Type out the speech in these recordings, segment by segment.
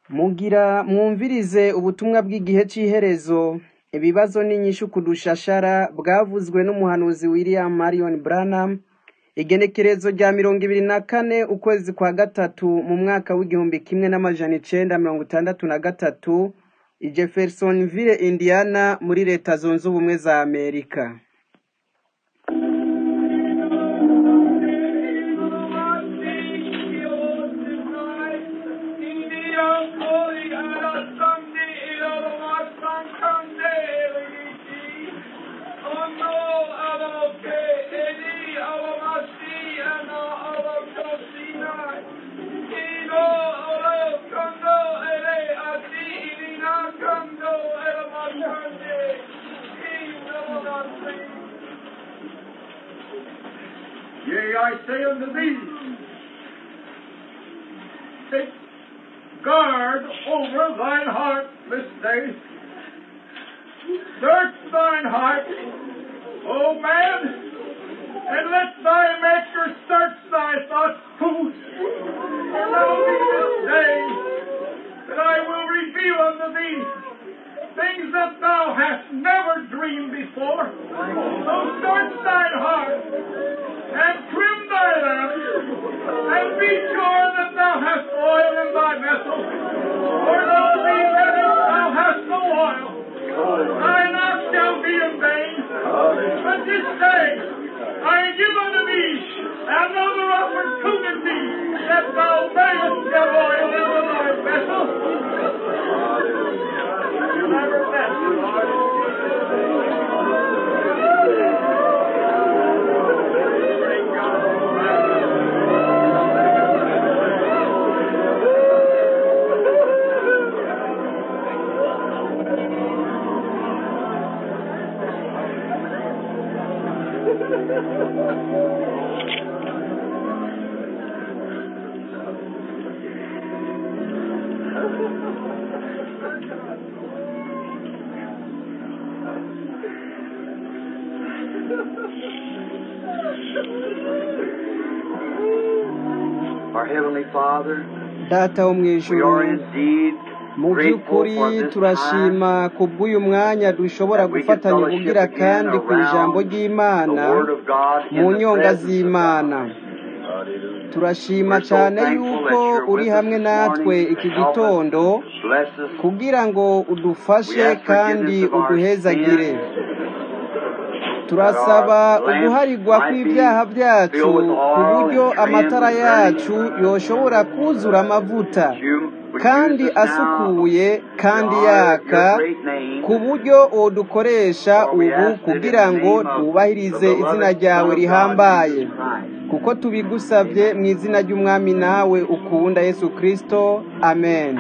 Mugira mwumvirize ubutumwa bw'igihe c'iherezo, ibibazo n'inyishu ku dushashara bwavuzwe n'umuhanuzi William Marion Branham, igenekerezo rya mirongo ibiri na kane ukwezi kwa gatatu mu mwaka w'igihumbi kimwe n'amajana icenda mirongo itandatu na gatatu, i Jeffersonville, Indiana, muri leta zunze ubumwe za Amerika. Yea, I say unto thee, take guard over thine heart this day. Search thine heart, O man, and let thy Maker search thy thoughts too. For know thee this day that I will reveal unto thee things that thou hast never dreamed before. So search thine heart and trim thy lamps, and be sure that thou hast oil in thy vessel. For know thee that if thou hast no oil, thine ox shall be in vain. But this day I give unto thee another opportunity that thou mayest get oil into thy vessel. Never met you, Lord. Our Heavenly Father, Data wo we mw'ijuru, are indeed mu grateful by'ukuri for this time turashima kubw'uyu mwanya dushobora that we can gufatanya fellowship ubugira again kandi ku ijambo around the ry'Imana Word of God mu in the nyonga presence of z'Imana. God. turashima We're so cyane thankful yuko that you're uri with us hamwe this natwe morning iki to help us, gitondo bless us. kugira ngo We udufashe ask kandi forgiveness of our uduhezagire sins, that turasaba our lamps uguharigwa might be kw'ibyaha byacu filled with ku oil buryo and trimmed amatara and yacu ready. yoshobora kuzura amavuta That you would kandi use us now asukuye to kandi honor yaka your great name. ku buryo wodukoresha For we ubu ask that in kugira the ngo name of the twubahirize izina beloved ryawe Son of God, rihambaye Jesus Christ. kuko tubigusabye mu izina ry'umwami nawe ukunda yesu kristo amen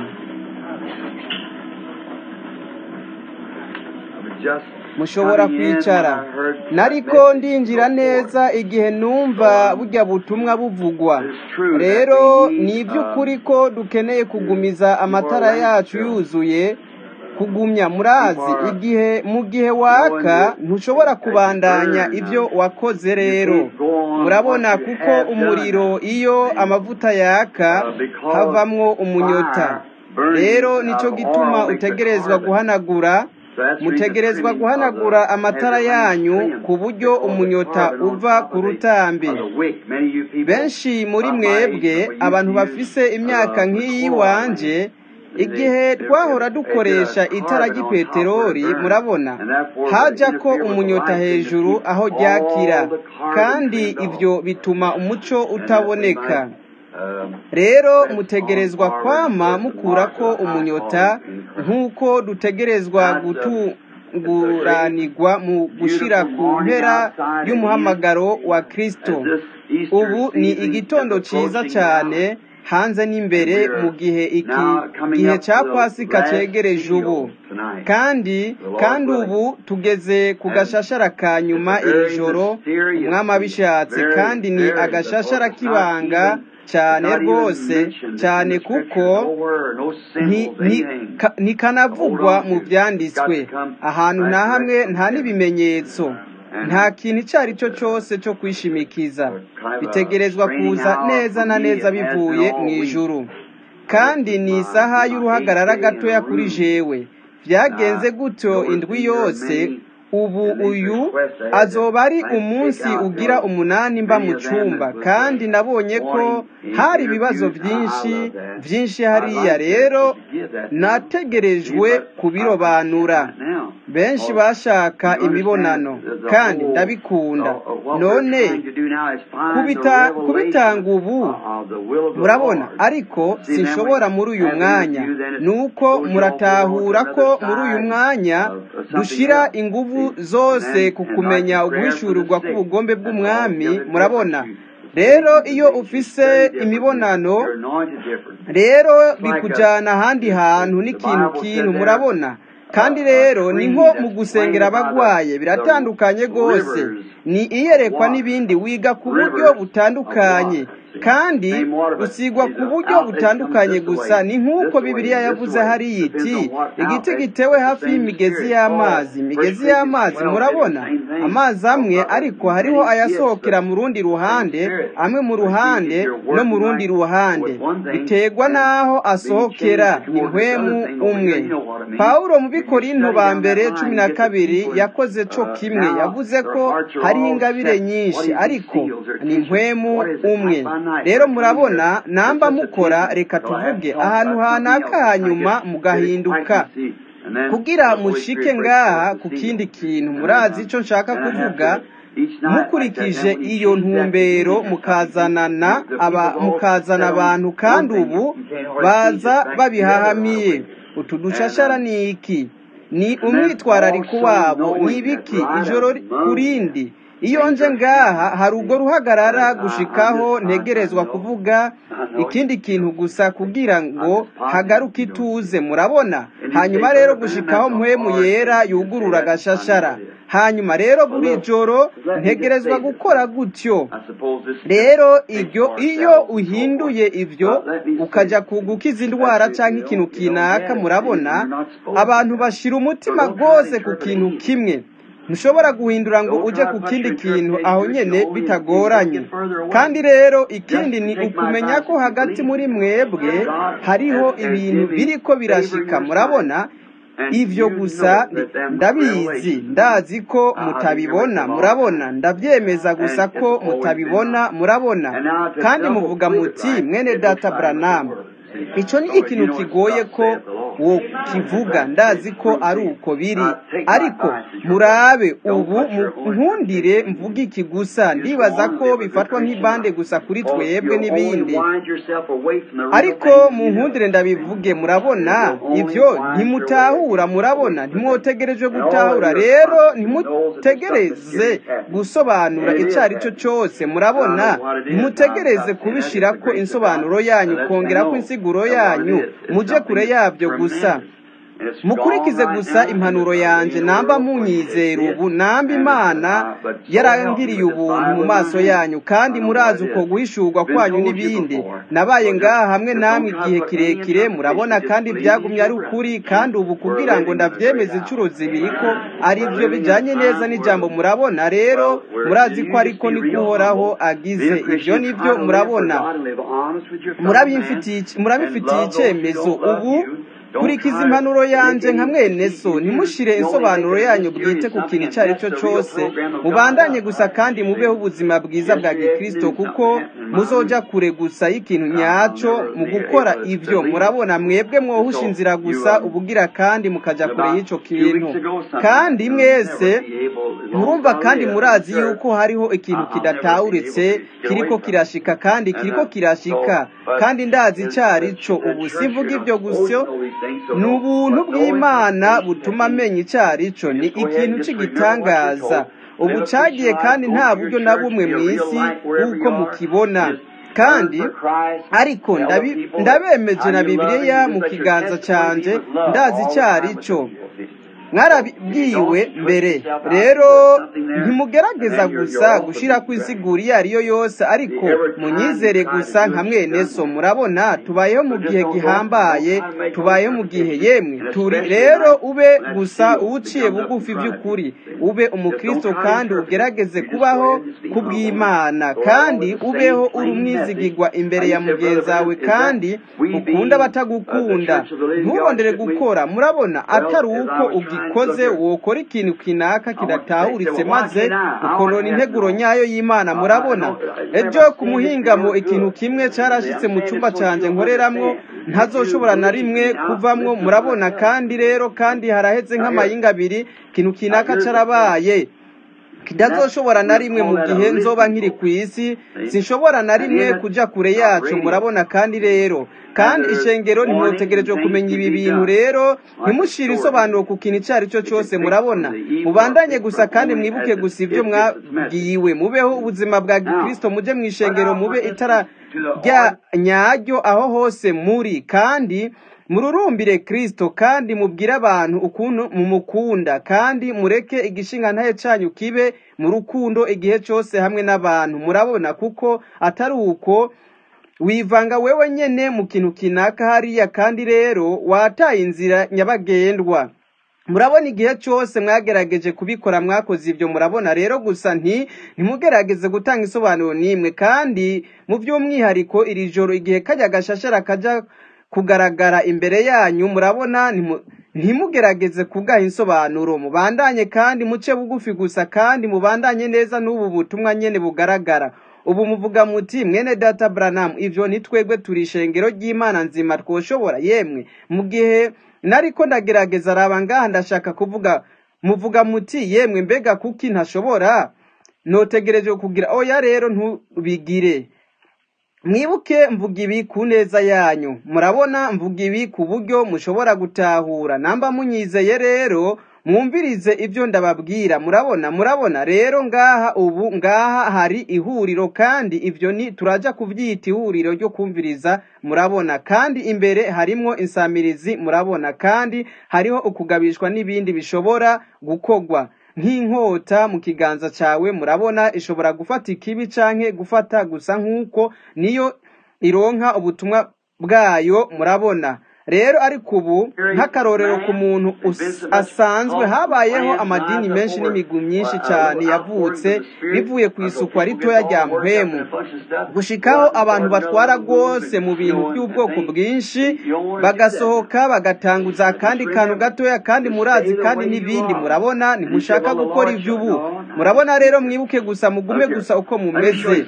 I was just mushobora coming in when kwicara I heard that nariko message ndinjira go neza forth. igihe numva burya butumwa buvugwa It's true that rero we ni need iby'ukuri um, ko dukeneye kugumiza keep our amatara lamps yacu filled, yuzuye kugumya keep murazi our igihe mu gihe knowing waka that ntushobora as you kubandanya burn, ibyo uh, wakoze you rero can't go on what murabona you kuko have umuriro done. iyo And amavuta yaka uh, because havamwo umunyota fire burns rero out nico of gituma oil makes it utegerezwa carbon. guhanagura So that's the reason the mutegerezwa trimming of guhanagura the amatara has the lamps yanyu trimmed ku buryo because the umunyota carbon on uva top ku of the rutambi of the wick. Many of you people benshi muri about my age mwebwe know we used abantu to use bafise imyaka uh, the nk'iyi chlorine wanje lamp. They, igihe they, twahora they, they did dukoresha a itara carbon on top where it ry'ipeteroli burned, murabona and therefore would haja ko interfere with the umunyota light and to hejuru keep aho ryakira all the carbon kandi trimmed ivyo off. bituma umuco And that we utaboneka might um, rero press on mutegerezwa forward kwama towards the mark mukurako of the high umunyota calling in Christ. nk'uko dutegerezwa Now it's a, it's a great, gutunguranirwa mu gushira beautiful ku morning mpera outside again y'umuhamagaro wa as kristo this ubu Easter ni season is igitondo ciza approaching cane now. hanze And n'imbere we mu are gihe iki now coming gihe up ca to the pasika last cegereje ubu seal tonight, kandi the Lord kandi willing. ubu tugeze ku And gashashara ka it's nyuma a iri very joro mysterious umwami seal. abishatse Very, kandi ni very, because agashashara it's not k'ibanga even, it's cane not even rwose mentioned in cane the kuko scriptures. Nowhere, no nti- symbols, nti- anything ka- to hold ntikanavugwa on mu to. It's got vyanditswe to come ahantu right nta direct hamwe from nta heaven. n'ibimenyetso And nta kintu ico ari cyo it's a, cose co kwishimikiza a kind of a bitegerezwa straining kuza out neza for na me. neza It has been bivuye all week. mw'ijuru kandi ni isaha y'uruhagarara gatoya kuri jewe byagenze gutyo indwi yose ubu uyu azoba ari umunsi ugira umunani mba mu cyumba kandi nabonye ko hari ibibazo byinshi byinshi hariya rero nategerejwe kubirobanura benshi bashaka imibonano kandi ndabikunda none kubita kubitanga ubu murabona ariko sinshobora muri uyu mwanya nuko muratahura ko muri uyu mwanya dushira ingufu zose ku kumenya uguhishurirwa k'ubugombe bw'umwami murabona rero iyo ufise imibonano rero bikujyana ahandi hantu n'ikintu kintu murabona kandi rero ni nko mu gusengera abagwaye biratandukanye rwose ni iyerekwa n'ibindi wiga ku buryo butandukanye kandi usigwa ku buryo butandukanye gusa ni nk'uko bibiliya yavuze hariya iti igiti gitewe hafi y'imigezi y'amazi imigezi y'amazi murabona amazi amwe ariko hariho ayasohokera mu rundi ruhande amwe mu ruhande no mu rundi ruhande biterwa n'aho asohokera ni mpwemu umwe pawulo mu bikorinto ba mbere cumi na kabiri yakoze co kimwe yavuze ko hariho ingabire nyinshi ariko ni mpwemu umwe rero murabona namba mukora reka tuvuge ahantu hanaka hanyuma mugahinduka kugira mushike ngaha ku kindi kintu murazi icyo nshaka kuvuga mukurikije iyo ntumbero mukazanana aba mukazana abantu kandi ubu baza babihahamiye utu dushashara ni iki ni umwitwarariko wabo ni ibiki ijoro ku rindi iyo nje ngaha hari ubwo ruhagarara gushikaho ntegerezwa kuvuga ikindi kintu gusa kugira ngo hagaruke ituze murabona hanyuma rero gushikaho mpwemu yera yugurura agashashara hanyuma rero buri joro ntegerezwa gukora gutyo rero ibyo iyo uhinduye ibyo ukajya kugukiza indwara cyangwa ikintu kinaka murabona abantu bashyira umutima rwose ku kintu kimwe ntushobora guhindura ngo ujye ku kindi kintu aho nyine bitagoranye kandi rero ikindi ni ukumenya ko hagati muri mwebwe hariho ibintu biri ko birashika murabona ibyo gusa ndabizi ndazi ko mutabibona murabona ndabyemeza gusa ko mutabibona murabona kandi muvuga muti mwene data buranamu icyo ni ikintu kigoye ko wo kivuga ndazi ko ari uko biri ariko murabe ubu nkundire mvuga iki gusa ndibaza ko bifatwa nk'ibande gusa kuri twebwe n'ibindi ariko mu nkundire ndabivuge murabona ibyo ntimutahura murabona ntimwotegereje gutahura rero ntimutegereze gusobanura icyo ari cyo cyose murabona ntimutegereze kubishyira ko insobanuro yanyu kongera ko insiguro yanyu mujye kure yabyo gusa mukurikize gusa impanuro yanjye namba munyizera ubu namba imana yarangiriye ubuntu mu maso yanyu kandi murazi uko guhishurwa kwanyu n'ibindi nabaye ngaha hamwe namwe igihe kirekire murabona kandi byagumye ari ukuri kandi ubu kugira ngo ndabyemeze inshuro zibiri ko ari byo bijyanye neza n'ijambo murabona rero murazi ko ariko ni guhoraho agize ibyo ni byo murabona murabifitiye icyemezo ubu kurikiza impanuro yanjye nka mwene so ntimushire insobanuro yanyu bwite ku kintu icyo ari cyo cyose mubandanye gusa kandi mubeho ubuzima bwiza bwa gikirisito kuko muzoja kure gusa y'ikintu nyacyo mu gukora ibyo murabona mwebwe mwohusha inzira gusa ubugira kandi mukajya kure y'icyo kintu kandi mwese murumva kandi murazi yuko hariho ikintu kidatawuritse kiriko kirashika kandi kiriko kirashika kandi ndazi icyo ari cyo ubu sivuga ibyo gusa ni ubuntu bw'imana butuma amenya icyo ari cyo ni ikintu cy'igitangaza ubu cyagiye kandi nta buryo na bumwe mu isi nk'uko mukibona kandi ariko ndabemeje na bibiliya mu kiganza cyanjye ndazi icyo ari cyo mwarabwiwe mbere rero ntimugerageza gusa gushira ku isigura iyo ariyo yose ariko munyizere gusa nka mwene so murabona tubayeho mu gihe gihambaye tubayeho mu gihe yemwe turi rero ube gusa uwuciye bugufi by'ukuri ube umukristo kandi ugerageze kubaho kubw'imana kandi ubeho uri umwizigirwa imbere ya mugenzi wawe kandi ukunda abatagukunda ntubondere gukora murabona atari uko ugikoze wokora ikintu kinaka kidatahuritse maze ukonona integuro nyayo y'imana murabona ejo ku muhingamo ikintu kimwe cyarashyitse mu cyumba cyanjye nkoreramwo ntazoshobora na rimwe kuvamwo murabona kandi rero kandi haraheze nk'amayinga abiri ikintu kinaka cyarabaye kidazoshobora na rimwe mu gihe nzoba nkiri ku isi sinshobora na rimwe kuja kure yacu murabona kandi rero kandi ishengero ntimwotegerejwe kumenya ibi bintu rero ntimushire isobanuro ku kintu icyo ari cyo cyose murabona mubandanye gusa kandi mwibuke gusa ibyo mwabwiwe mubeho ubuzima bwa gikristo muje mu ishengero mube itara rya nyaryo aho hose muri kandi mururumbire kristo kandi mubwire abantu ukuntu mumukunda kandi mureke igishinga ntaye cyanyu kibe mu rukundo igihe cyose hamwe n'abantu murabona kuko atari uko wivanga wewe nyene mu kintu kinaka hariya kandi rero wataye inzira nyabagendwa murabona igihe cyose mwagerageje kubikora mwakoze ibyo murabona rero gusa nti ntimugerageze gutanga isobanuro n'imwe kandi mu by'umwihariko iri joro igihe kajya gashashara kajya kugaragara imbere yanyu murabona ntimugerageze kugaha insobanuro mubandanye kandi muce bugufi gusa kandi mubandanye neza n'ubu butumwa nyene bugaragara ubu muvuga muti mwene data Branham ivyo ntitwebwe turi ishengero ry'Imana nzima twoshobora yemwe mu gihe nariko ndagerageza raba ngaha ndashaka kuvuga muvuga muti yemwe mbega kuki ntashobora notegereje kugira oya rero ntubigire mwibuke mvuga ibi ku neza yanyu murabona mvuga ibi ku buryo mushobora gutahura namba munyizeye rero mwumvirize ibyo ndababwira murabona murabona rero ngaha ubu ngaha hari ihuriro kandi ibyo ni turaja kubyita ihuriro ryo kumviriza murabona kandi imbere harimwo insamirizi murabona kandi hariho ukugabishwa n'ibindi bishobora gukogwa nk'inkota mu kiganza cyawe murabona ishobora gufata ikibi canke gufata gusa nk'uko niyo ironka ubutumwa bwayo murabona rero ariko ubu nk'akarorero ku muntu asanzwe habayeho amadini menshi n'imigwi myinshi cyane yavutse bivuye ku isukwa ritoya rya mpwemu gushikaho abantu batwara rwose mu bintu by'ubwoko bwinshi bagasohoka bagatanguza akandi kantu gatoya kandi murazi kandi n'ibindi murabona ntimushaka gukora iby'ubu murabona rero mwibuke gusa mugume gusa uko mumeze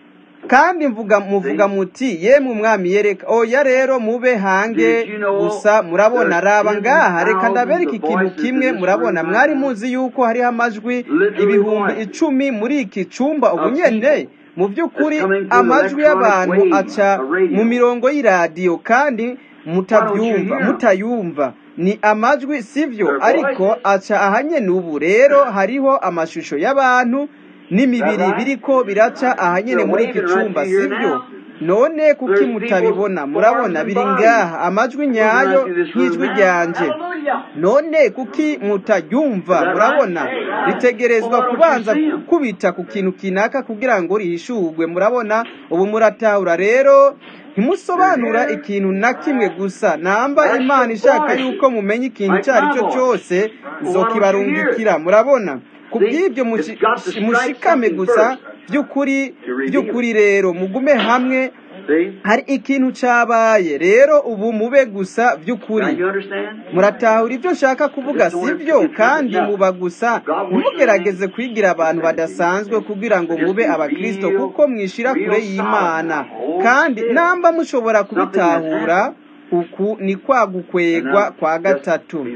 kandi mvuga muvuga muti yemwe umwami yereka oya rero mube hange gusa murabona raba ngaha reka ndabereka ikintu kimwe murabona mwari muzi yuko hariho amajwi ibihumbi icumi muri iki cumba ubu nyene mu by'ukuri amajwi y'abantu aca mu mirongo y'iradiyo kandi mutabyumva mutayumva ni amajwi sivyo ariko aca ahanyene ubu rero hariho amashusho y'abantu n'imibiri biriko biraca ahanyene muri iki cumba sibyo none kuki mutabibona murabona biri ngaha amajwi nyayo nk'ijwi ryanje none kuki mutaryumva murabona ritegerezwa kubanza kubita ku kintu kinaka kugira ngo rihishurwe murabona ubu muratahura rero ntimusobanura ikintu na kimwe gusa namba imana ishaka yuko mumenya ikintu icyo ari cyo cyose zokibarungikira murabona ku bw'ibyo mushikame gusa by'ukuri by'ukuri rero mugume hamwe hari ikintu cyabaye rero ubu mube gusa by'ukuri muratahura ibyo nshaka kuvuga sibyo kandi muba gusa ntimugerageze kwigira abantu badasanzwe kugira ngo mube abakristo kuko mwishira kure y'imana kandi namba mushobora kubitahura uku ni kwa gukwegwa kwa gatatu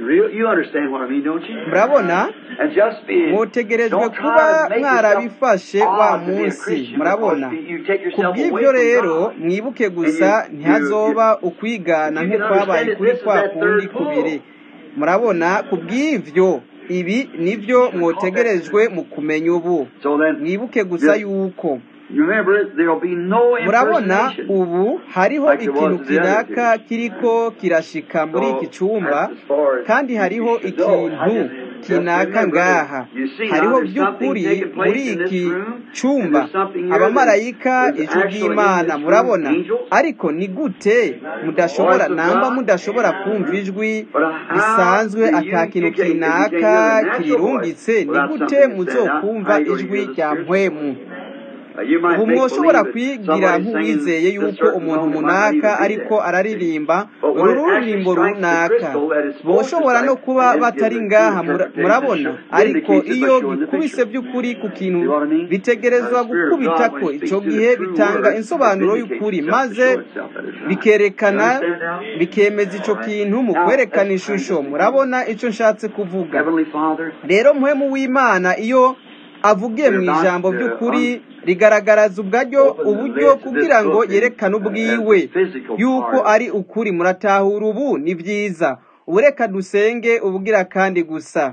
murabona mutegerejwe kuba mwarabifashe wa munsi murabona ku bw'ibyo rero mwibuke gusa ntihazoba ukwigana nk'ukwabaye kuri kwa kundi kubiri murabona ku bw'ibyo ibi nibyo mwotegerejwe mu kumenya ubu mwibuke gusa yuko remember, there'll be no murabona impersonation. ubu hariho Like it was ikintu the other kinaka kiriko kirashika muri So, iki cyumba that's as far as kandi hariho you should go. ikintu Just kinaka remember ngaha that you see now hariho there's something by'ukuri taking place muri in this iki room, cyumba and there's something here abamarayika that- there's ijwi actually in ry'imana this room murabona angels. ariko ni gute mudashobora Voice of namba God. mudashobora kumva ijwi But how bisanzwe do you- ata kintu you can't- you can't kinaka hear the natural kirirungitse voice ni without gute something to stand out. muzokumva How you gonna ijwi hear the rya Spirit? mpwemu Uh, you might ubu make mwoshobora believe that kwigira somebody's nk'uwizeye singing yuko this certain umuntu song, you might munaka believe ariko that. araririmba But when uru it actually ruririmbo strikes the runaka crystal that it's supposed to boshobora no strike, kuba then it batari gives a ngaha true mura- interpretation murabona that ariko indicates it by iyo showing the bikubise picture. by'ukuri ku kintu See what I mean? bitegerezwa Uh, the Spirit of God, gukubitako when He icyo speaks to gihe the true bitanga word, insobanuro it y'ukuri vindicates itself to maze show itself that it's right. bikerekana You understand now? bikemeza icyo kintu mu Now, kwerekana let's try ishusho this again. murabona icyo nshatse kuvuga Heavenly Father, rero mpwemu w'imana iyo avugiye mu ijambo by'ukuri rigaragaraza ubwaryo uburyo kugira ngo yerekane ubwiwe yuko ari ukuri muratahura ubu ni byiza ubu reka dusenge ubugira kandi gusa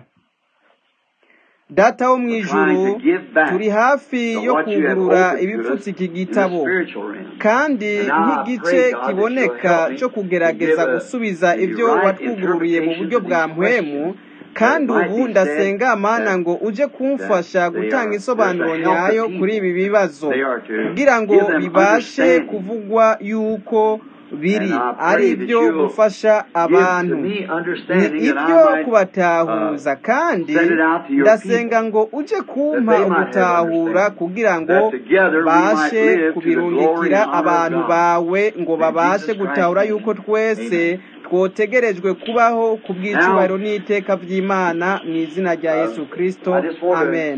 data wo mu ijuru turi hafi yo kugurura ibipfutse iki gitabo kandi nk'igice kiboneka cyo kugerageza gusubiza ibyo watwugururiye mu buryo bwa mpwemu kandi ubu ndasenga amana ngo uje kumfasha gutanga isobanuro nyayo kuri ibi bibazo kugira ngo bibashe kuvugwa yuko biri ari ibyo gufasha abantu ni ibyo kubatahuza kandi ndasenga ngo uje kumpa ugutahura kugira ngo bashe kubirungikira abantu bawe ngo babashe gutahura yuko twese twotegerejwe kubaho ku bw'icyubahiro n'iteka by'imana mu izina rya yesu kirisito amen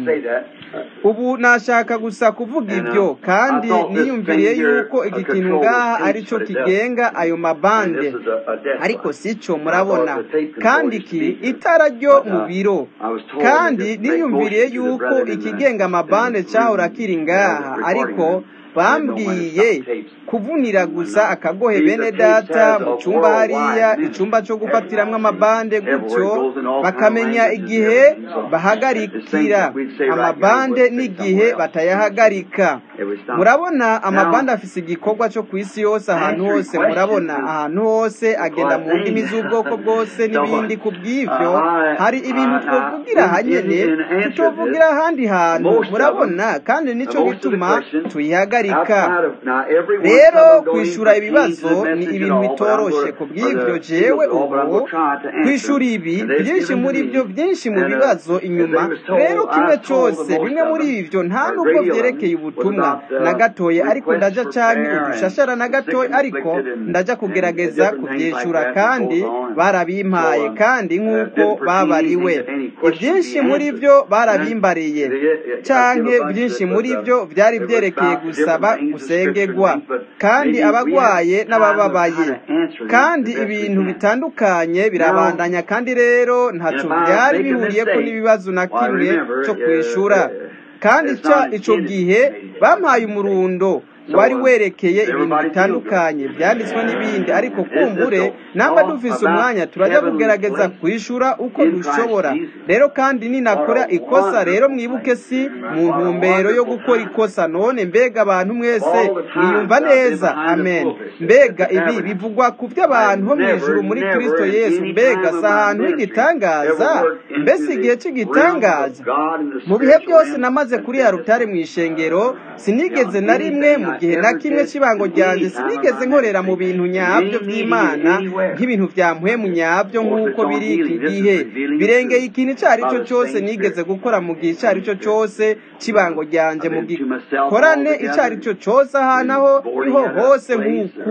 ubu nashaka gusa kuvuga ibyo kandi niyumviriye yuko iki kintu ngaha ari cyo kigenga ayo mabande ariko si cyo murabona kandi iki itara ryo mu biro kandi niyumviriye yuko ikigenga amabande cyahora kiri ngaha ariko bambwiye kuvunira gusa akagohe bene data mu cyumba hariya icyumba cyo gufatiramo amabande gutyo bakamenya igihe bahagarikira amabande n'igihe batayahagarika murabona amabande afise igikorwa cyo ku isi yose ahantu hose murabona ahantu hose agenda mu ndimi z'ubwoko bwose n'ibindi ku bw'ibyo hari ibintu twavugira ahanyene tutovugira ahandi hantu murabona kandi nicyo gituma tuyihagarika rero kwishura ibibazo ni ibintu bitoroshe ku bw'ibyo jewe ubu kwishura ibi byinshi muri byo byinshi mu bibazo inyuma rero kimwe cyose bimwe muri ibyo nta nubwo byerekeye ubutumwa na gatoya ariko ndaja canke udushashara na gatoya ariko ndaja kugerageza kubyishura kandi barabimpaye kandi nk'uko babariwe ibyinshi muri byo barabimbariye canke byinshi muri byo byari byerekeye gusaba gusengerwa kandi abagwaye n'abababaye kandi ibintu bitandukanye birabandanya kandi rero ntacyo byari bihuriye ko n'ibibazo na kimwe cyo kwishura kandi icyo gihe bampaye umurundo wari werekeye ibintu bitandukanye byanditswe n'ibindi ariko kumbure namba dufise umwanya turajya kugerageza kwishura uko dushobora rero kandi ninakora ikosa rero mwibuke si mu ntumbero yo gukora ikosa none mbega abantu mwese mwiyumva neza amen mbega ibi bivugwa ku by'abantu bo mu ijuru muri kirisito yesu mbega si ahantu h'igitangaza mbese igihe cy'igitangaza mu bihe byose namaze kuri ya rutare mu ishengero sinigeze na rimwe mu gihe na kimwe cy'ibango ryanjye sinigeze nkorera mu bintu nyabyo by'imana nk'ibintu bya mpwemu nyabyo nk'uko biri iki gihe birengeye ikintu icyo ari cyo cyose nigeze gukora mu gihe icyo ari cyo cyose cy'ibango ryanjye mu gikorane icyo ari cyo cyose ahantu aho niho hose nk'uku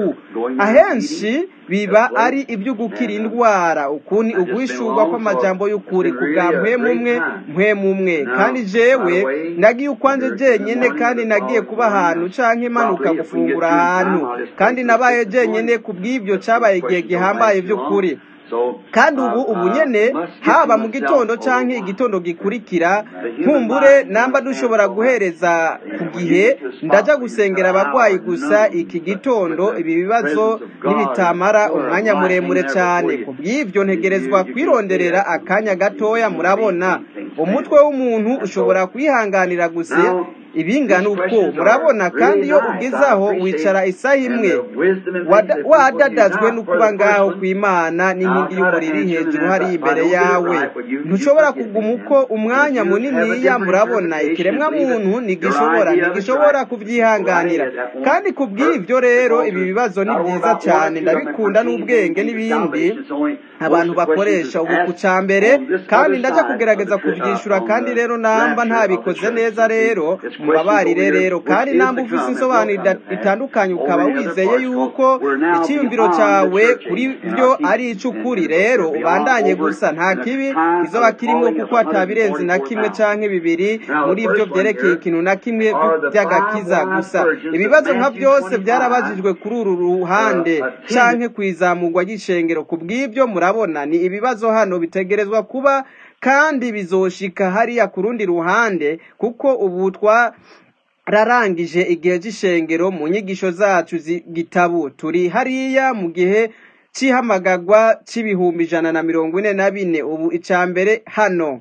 ahenshi biba ari ibyo gukira indwara ukuni uguhishurwa kw'amajambo y'ukuri ku bwa mpwemu umwe mpwemu umwe kandi jewe nagiye ukwanjye jenyine kandi nagiye kuba ahantu canke imanuka gufungura ahantu kandi nabaye jenyine ku bw'ibyo cyabaye igihe gihambaye by'ukuri kandi ubu ubu nyene haba mu gitondo canke igitondo gikurikira nkumbure namba dushobora guhereza ku gihe ndaja gusengera abagwayi gusa iki gitondo ibi bibazo n'ibitamara umwanya muremure cyane ku bw'ibyo ntegerezwa kwironderera akanya gatoya murabona umutwe w'umuntu ushobora kwihanganira gusa ibingana uko murabona kandi iyo ugeze aho wicara isaha imwe wada- wadadazwe no kuba ngaho ku imana n'inkingi y'umuriro iri hejuru hari imbere yawe ntushobora kuguma uko umwanya muniniya murabona ikiremwa muntu ntigishobora ntigishobora kubyihanganira kandi ku bw'ibyo rero ibi bibazo ni byiza cyane ndabikunda n'ubwenge n'ibindi abantu bakoresha ubu ku cya mbere kandi ndajya kugerageza kubyishyura kandi rero namba ntabikoze neza rero mubabarire rero kandi namba ufite insobanuro ida- itandukanye ukaba wizeye yuko icyiyumviro cyawe kuri byo ari icy'ukuri rero ubandanye gusa nta kibi kizoba kirimo kuko hatabirenze na kimwe cyangwa bibiri muri ibyo byerekeye ikintu na kimwe by'agakiza gusa ibibazo nka byose byarabajijwe kuri uru ruhande cyangwa ku izamurwa ry'ishengero ku bw'ibyo murabona ni ibibazo hano bitegerezwa kuba kandi bizoshika hariya ku rundi ruhande kuko ubu twa rarangije igihe cy'ishengero mu nyigisho zacu z'igitabu turi hariya mu gihe cy'ihamagagwa cy'ibihumbi ijana na mirongo ine na bine ubu icya mbere hano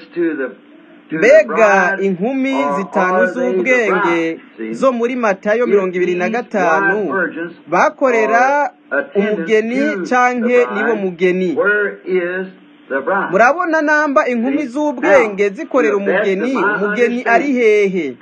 mbega inkumi zitanu z'ubwenge zo muri matayo mirongo ibiri na gatanu bakorera umugeni canke nibo mugeni murabona namba inkumi z'ubwenge zikorera umugeni umugeni ari hehe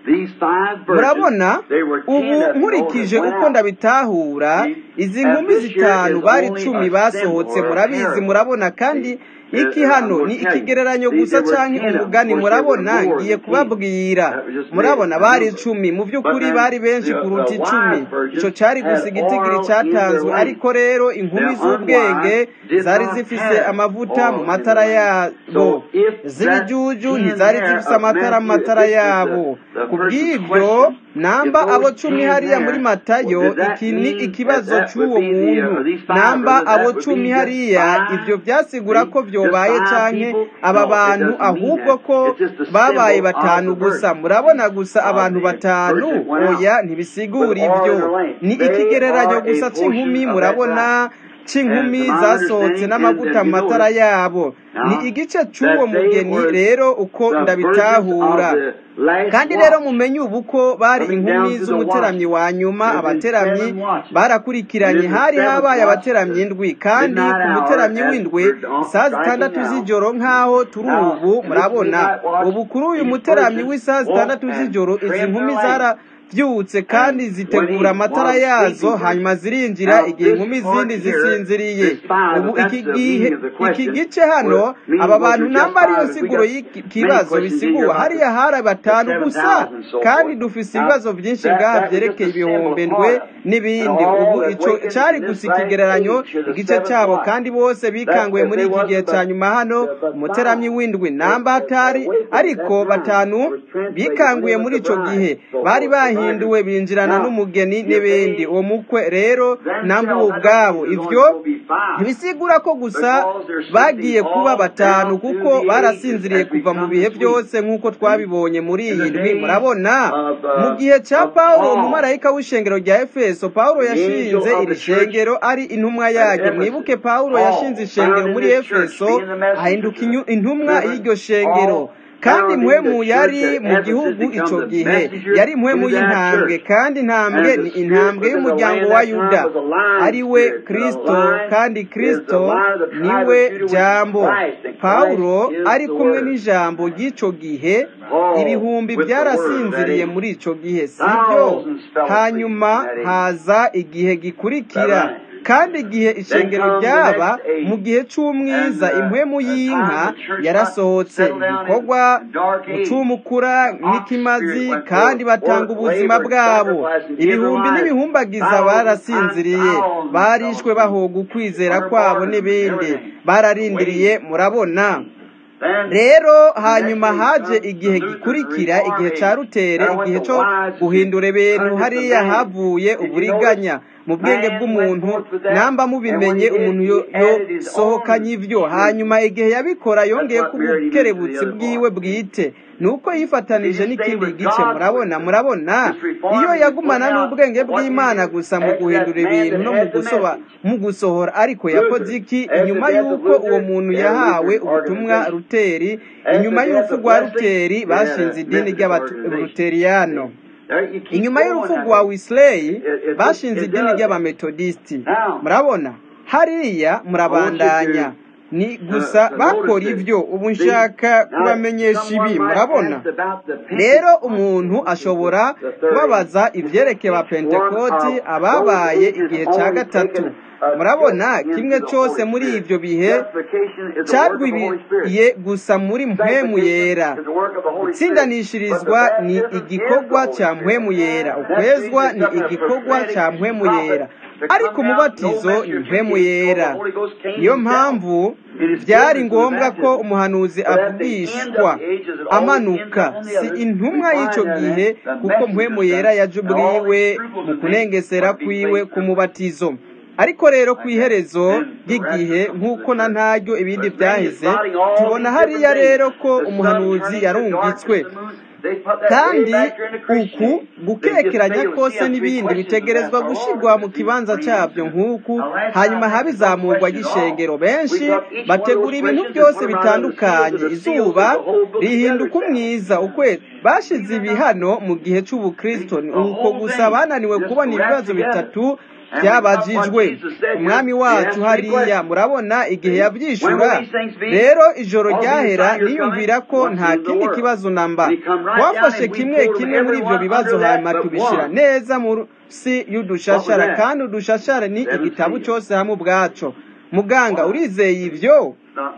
murabona ubu nkurikije uko ndabitahura izi nkumi zitanu bari cumi basohotse murabizi murabona kandi iki hano ni ikigereranyo gusa cyangwa umugani murabona ngiye kubabwira murabona bari icumi mu by'ukuri bari benshi kuruta icumi icyo cyari gusa igitigiri cyatanzwe ariko rero inkumi z'ubwenge zari zifise amavuta mu matara yabo z'ibijuju ntizari zifise amatara mu matara yabo ku bw'ibyo namba abo cumi hariya muri matayo iki ni ikibazo cy'uwo muntu namba abo cumi hariya ibyo byasigura ko byobaye cyane aba bantu ahubwo ko babaye batanu gusa murabona gusa abantu batanu oya ntibisigura ibyo ni ikigereranyo gusa cy'inkumi murabona cy'inkumi zasohotse n'amavuta mu matara yabo ni igice cy'uwo mugeni rero uko ndabitahura kandi rero mumenye ubu ko bari inkumi z'umuteramyi wa nyuma abateramyi barakurikiranye hari habaye abateramyi indwi kandi ku muteramyi w'indwi saa zitandatu z'ijoro nk'aho turi ubu murabona ubu kuri uyu muteramyi w'isaha zitandatu z'ijoro izi nkumi zara byutse kandi zitegura amatara yazo hanyuma zirinjira igihe inkumi zindi zisinziriye ubu iki gihe iki gice hano aba bantu namba ariyo siguro y'ikibazo bisiguwa hariya hari batanu gusa kandi dufise ibibazo byinshi ngaha byerekeye ibihumbi ndwe n'ibindi ubu icyo cyari gusa ikigereranyo igice cyabo kandi bose bikanguye muri iki gihe cya nyuma hano umuteramyi w'indwi namba hatari ariko batanu bikanguye muri icyo gihe bari bahinduye bahinduwe binjirana n'umugeni n'ibindi uwo mukwe rero namba ubu ubwabo ibyo ntibisigura ko gusa bagiye kuba batanu kuko barasinziriye kuva mu bihe byose nk'uko twabibonye muri iyi ndwi murabona mu gihe cya paul umumarayika w'ishengero rya efeso paul yashinze iri shengero ari intumwa yaryo mwibuke paul yashinze ishengero muri efeso ahinduka intumwa y'iryo shengero kandi impwemu yari mu gihugu icyo gihe yari impwemu y'intambwe kandi intambwe ni intambwe y'umuryango wa yuda ari we kirisito kandi kirisito niwe jambo pawulo ari kumwe n'ijambo ry'icyo gihe ibihumbi byarasinziriye muri icyo gihe sibyo hanyuma haza igihe gikurikira kandi igihe ishengero ryaba mu gihe cy'umwiza impwemu y'inka yarasohotse ibikorwa gucumukura n'ikimazi kandi batanga ubuzima bwabo ibihumbi n'ibihumbagiza barasinziriye barishwe bahoga ukwizera kwabo n'ibindi bararindiriye murabona rero hanyuma haje igihe gikurikira igihe cya rutere igihe cyo guhindura ibintu hariya havuye uburiganya mu bwenge bw'umuntu namba mubimenye umuntu yo- yosohokanye ibyo hanyuma igihe yabikora yongeye ku bukerebutsi bwiwe bwite nuko yifatanije n'ikindi gice murabona murabona iyo yagumana n'ubwenge bw'imana gusa mu guhindura ibintu no mu gusoba mu gusohora ariko yakoze iki inyuma y'uko uwo muntu yahawe ubutumwa ruteri inyuma y'urupfu rwa ruteri bashinze idini ry'abaruteriyano inyuma y'urupfu rwa Wesley bashinze idini ry'abametodisiti murabona hariya murabandanya ni gusa bakora ibyo ubu nshaka kubamenyesha ibi murabona rero umuntu ashobora kubabaza ibyerekeye ba pentekoti ababaye igihe cya gatatu murabona kimwe cyose muri ibyo bihe cyarwibiye gusa muri mpwemu yera gutsindanishirizwa ni igikorwa cya mpwemu yera ukwezwa ni igikorwa cya mpwemu yera ariko umubatizo ni mpwemu yera niyo mpamvu byari ngombwa ko umuhanuzi avugishwa amanuka si intumwa y'icyo gihe kuko mpwemu yera yajubwiwe mu kunengesera kwiwe ku mubatizo ariko rero ku iherezo ry'igihe nk'uko na ntaryo ibindi byaheze tubona hariya rero ko umuhanuzi yarungitswe kandi uku gukekeranya kose n'ibindi bitegerezwa gushyirwa mu kibanza cyabyo nk'uku hanyuma habizamurwa y'ishengero benshi bategura ibintu byose bitandukanye izuba rihinduka umwiza ukwe bashyize ibi hano mu gihe cy'ubukristo ni uko gusa bananiwe kubona ibibazo bitatu byabajijwe umwami wacu hariya murabona igihe yabyishura rero ijoro ryahera niyumvira ko nta kindi kibazo namba twafashe kimwe kimwe muri ibyo bibazo hanyuma tubishyira neza munsi y'udushashara kandi udushashara ni igitabo cyose hamwe ubwaco muganga urizeye ibyo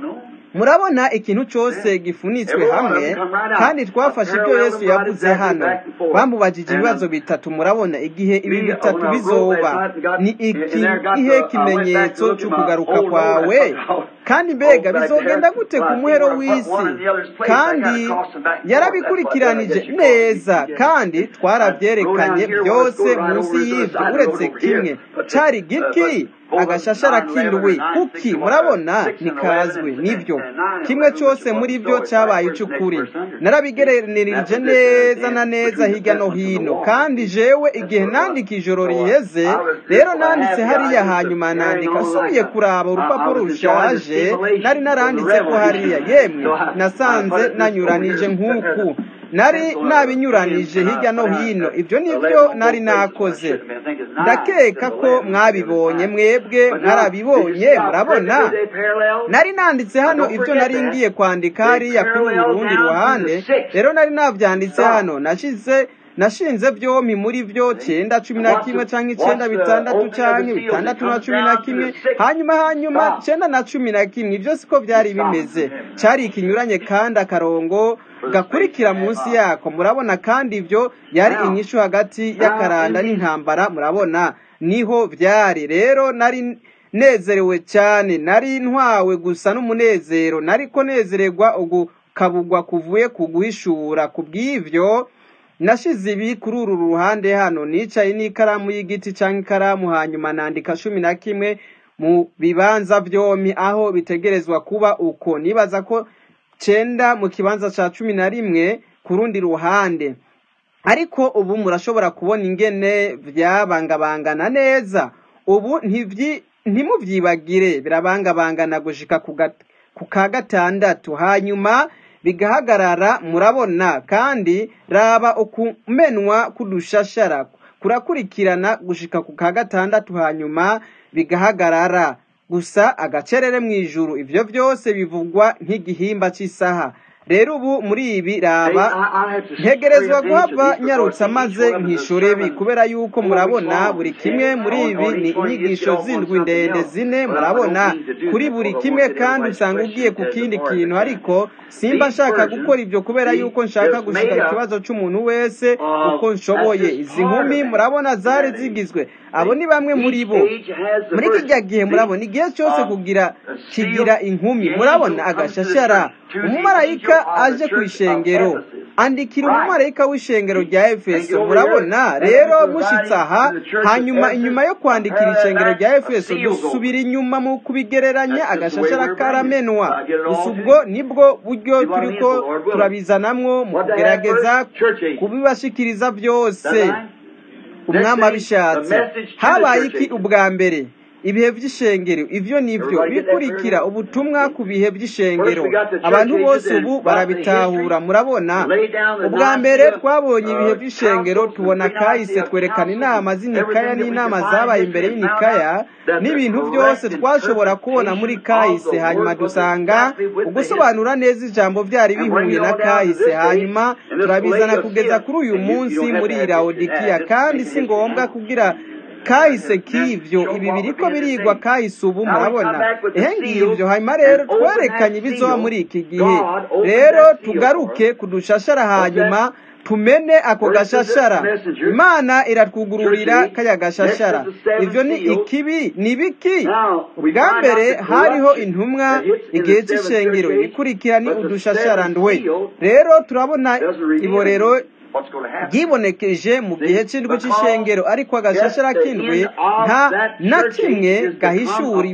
murabona ikintu cyose gifunitswe hamwe kandi twafashe ibyo yesu yavuze hano bamubajije ibibazo bitatu murabona igihe ibi bitatu bizoba ni ikihe kimenyetso cyo kugaruka kwawe kandi mbega bizogenda gute ku muhero w'isi kandi yarabikurikiranije neza kandi twarabyerekanye byose munsi y'ibyo uretse kimwe cyari giki agashashara k'indwi kuki murabona nikazwe nibyo kimwe cyose muri byo cyabaye icy'ukuri narabigereranirije neza na neza hirya no hino kandi jewe igihe nandika ijoro riheze rero nanditse hariya hanyuma nandika asubiye kuraba urupapuro rushaje nari naranditse ko hariya yemwe nasanze nanyuranije nk'uku nari nabinyuranije hirya no hino ibyo nibyo nari nakoze ndakeka ko mwabibonye mwebwe mwarabibonye murabona nari nanditse hano ibyo nari ngiye kwandika hariya kuri uru rundi ruhande rero nari nabyanditse hano nashize nashinze byombi muri byo cyenda cumi na kimwe cyangwa icyenda bitandatu cyangwa bitandatu na cumi na kimwe hanyuma hanyuma cyenda na cumi na kimwe ibyo siko byari bimeze cyari ikinyuranye kandi akarongo gakurikira munsi yako murabona kandi ibyo yari inyishu hagati y'akaranda n'intambara murabona niho byari rero nari nezerewe cyane nari ntwawe gusa n'umunezero nari ko nezererwa ugukabugwa kuvuye ku guhishura ku bw'ibyo nashize ibi kuri uru ruhande hano nicaye n'ikaramu y'igiti cyangwa ikaramu hanyuma nandika cumi na kimwe mu bibanza byombi aho bitegerezwa kuba uko nibaza ko cyenda mu kibanza cya cumi na rimwe ku rundi ruhande ariko ubu murashobora kubona ingene byabangabangana neza ubu ntimubyibagire birabangabangana gushika ku ka gatandatu hanyuma bigahagarara murabona kandi raba ukumenwa k'udushashara kurakurikirana gushika ku ka gatandatu hanyuma bigahagarara gusa agacerere mu ijuru ibyo byose bivugwa nk'igihimba cy'isaha rero ubu muri ibi raba ntegerezwa guhava nyarutsa maze nkishore ibi kubera yuko murabona buri kimwe muri ibi ni inyigisho zindwi ndende zine murabona kuri buri kimwe kandi usanga ugiye ku kindi kintu ariko simba nshaka gukora ibyo kubera yuko nshaka gushyira ikibazo cy'umuntu wese uko nshoboye izi nkumi murabona zari zigizwe abo ni bamwe muri bo muri kijya gihe murabona igihe cyose kugira kigira inkumi murabona agashashara umumarayika aje ku ishengero andikira umumarayika w'ishengero rya efeso murabona rero mushyitse aha hanyuma inyuma yo kwandikira ishengero rya efeso dusubira inyuma mu kubigereranya agashashara karamenwa gusa ubwo nibwo buryo turi ko turabizanamwo mu kugerageza kubibashikiriza byose umwami abishatse habaye iki ubwa mbere ibihe by'ishengero ibyo nibyo bikurikira ubutumwa ku bihe by'ishengero abantu bose ubu barabitahura murabona ubwa mbere twabonye ibihe by'ishengero tubona kahise twerekana inama z'inikaya n'inama zabaye imbere y'inikaya n'ibintu byose twashobora kubona muri kahise hanyuma dusanga ugusobanura neza ijambo byari bihuye na kahise hanyuma turabizana kugeza kuri uyu munsi muri irawodikiya kandi si ngombwa kugira kahise k'ibyo ibi biriko birigwa kahise ubu murabona ehe ngibyo hanyuma rero twerekanye ibizoba muri iki gihe rero tugaruke kudushashara hanyuma tumene ako gashashara imana iratwugururira kaya gashashara ibyo ni ikibi ni biki ubwa mbere hariho intumwa igihe cy'ishengero ibikurikira ni udushashara ndwe rero turabona iborero byibonekeje mu gihe cy'indwi cy'ishengero ariko agashashara k'indwi nta na kimwe gahishura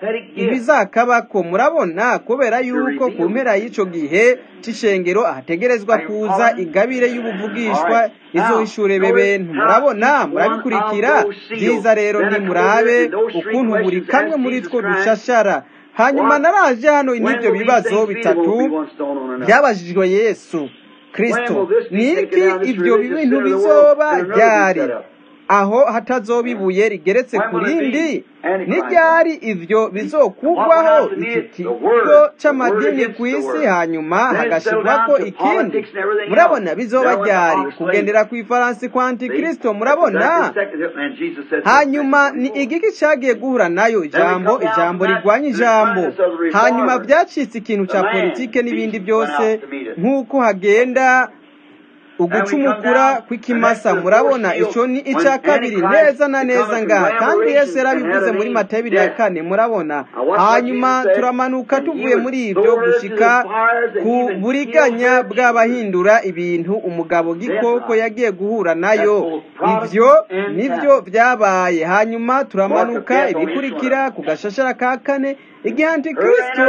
ibizakabako murabona kubera yuko ku mpera y'icyo gihe cy'ishengero ahategerezwa kuza igabire y'ubuvugishwa izohishure bentu murabona murabikurikira byiza rero nimurabe ukuntu buri kamwe muri two dushashara hanyuma naraje hano n'ibyo bibazo bitatu byabajijwe yesu kristo ni iki ibyo bintu bizoba ryari aho hatazoba ibuye rigeretse ku rindi n'iryari ibyo bizokugwaho iki kigo cy'amadini ku isi hanyuma hagashyirwako ikindi murabona bizoba ryari kugendera ku ifaransi kwa antikristo murabona hanyuma ni igiki cyagiye guhura nayo ijambo ijambo rigwanya ijambo hanyuma byacitse ikintu cya politike n'ibindi byose nk'uko hagenda ugucumukura kw'ikimasa murabona icyo ni icya kabiri neza na neza ngaha kandi yesu yarabivuze muri mata bibiri na kane murabona hanyuma turamanuka tuvuye muri ibyo gushyika ku buriganya bw'abahindura ibintu umugabo gikoko yagiye guhura nayo ibyo nibyo byabaye hanyuma turamanuka ibikurikira ku gashashara ka kane igihe antikristo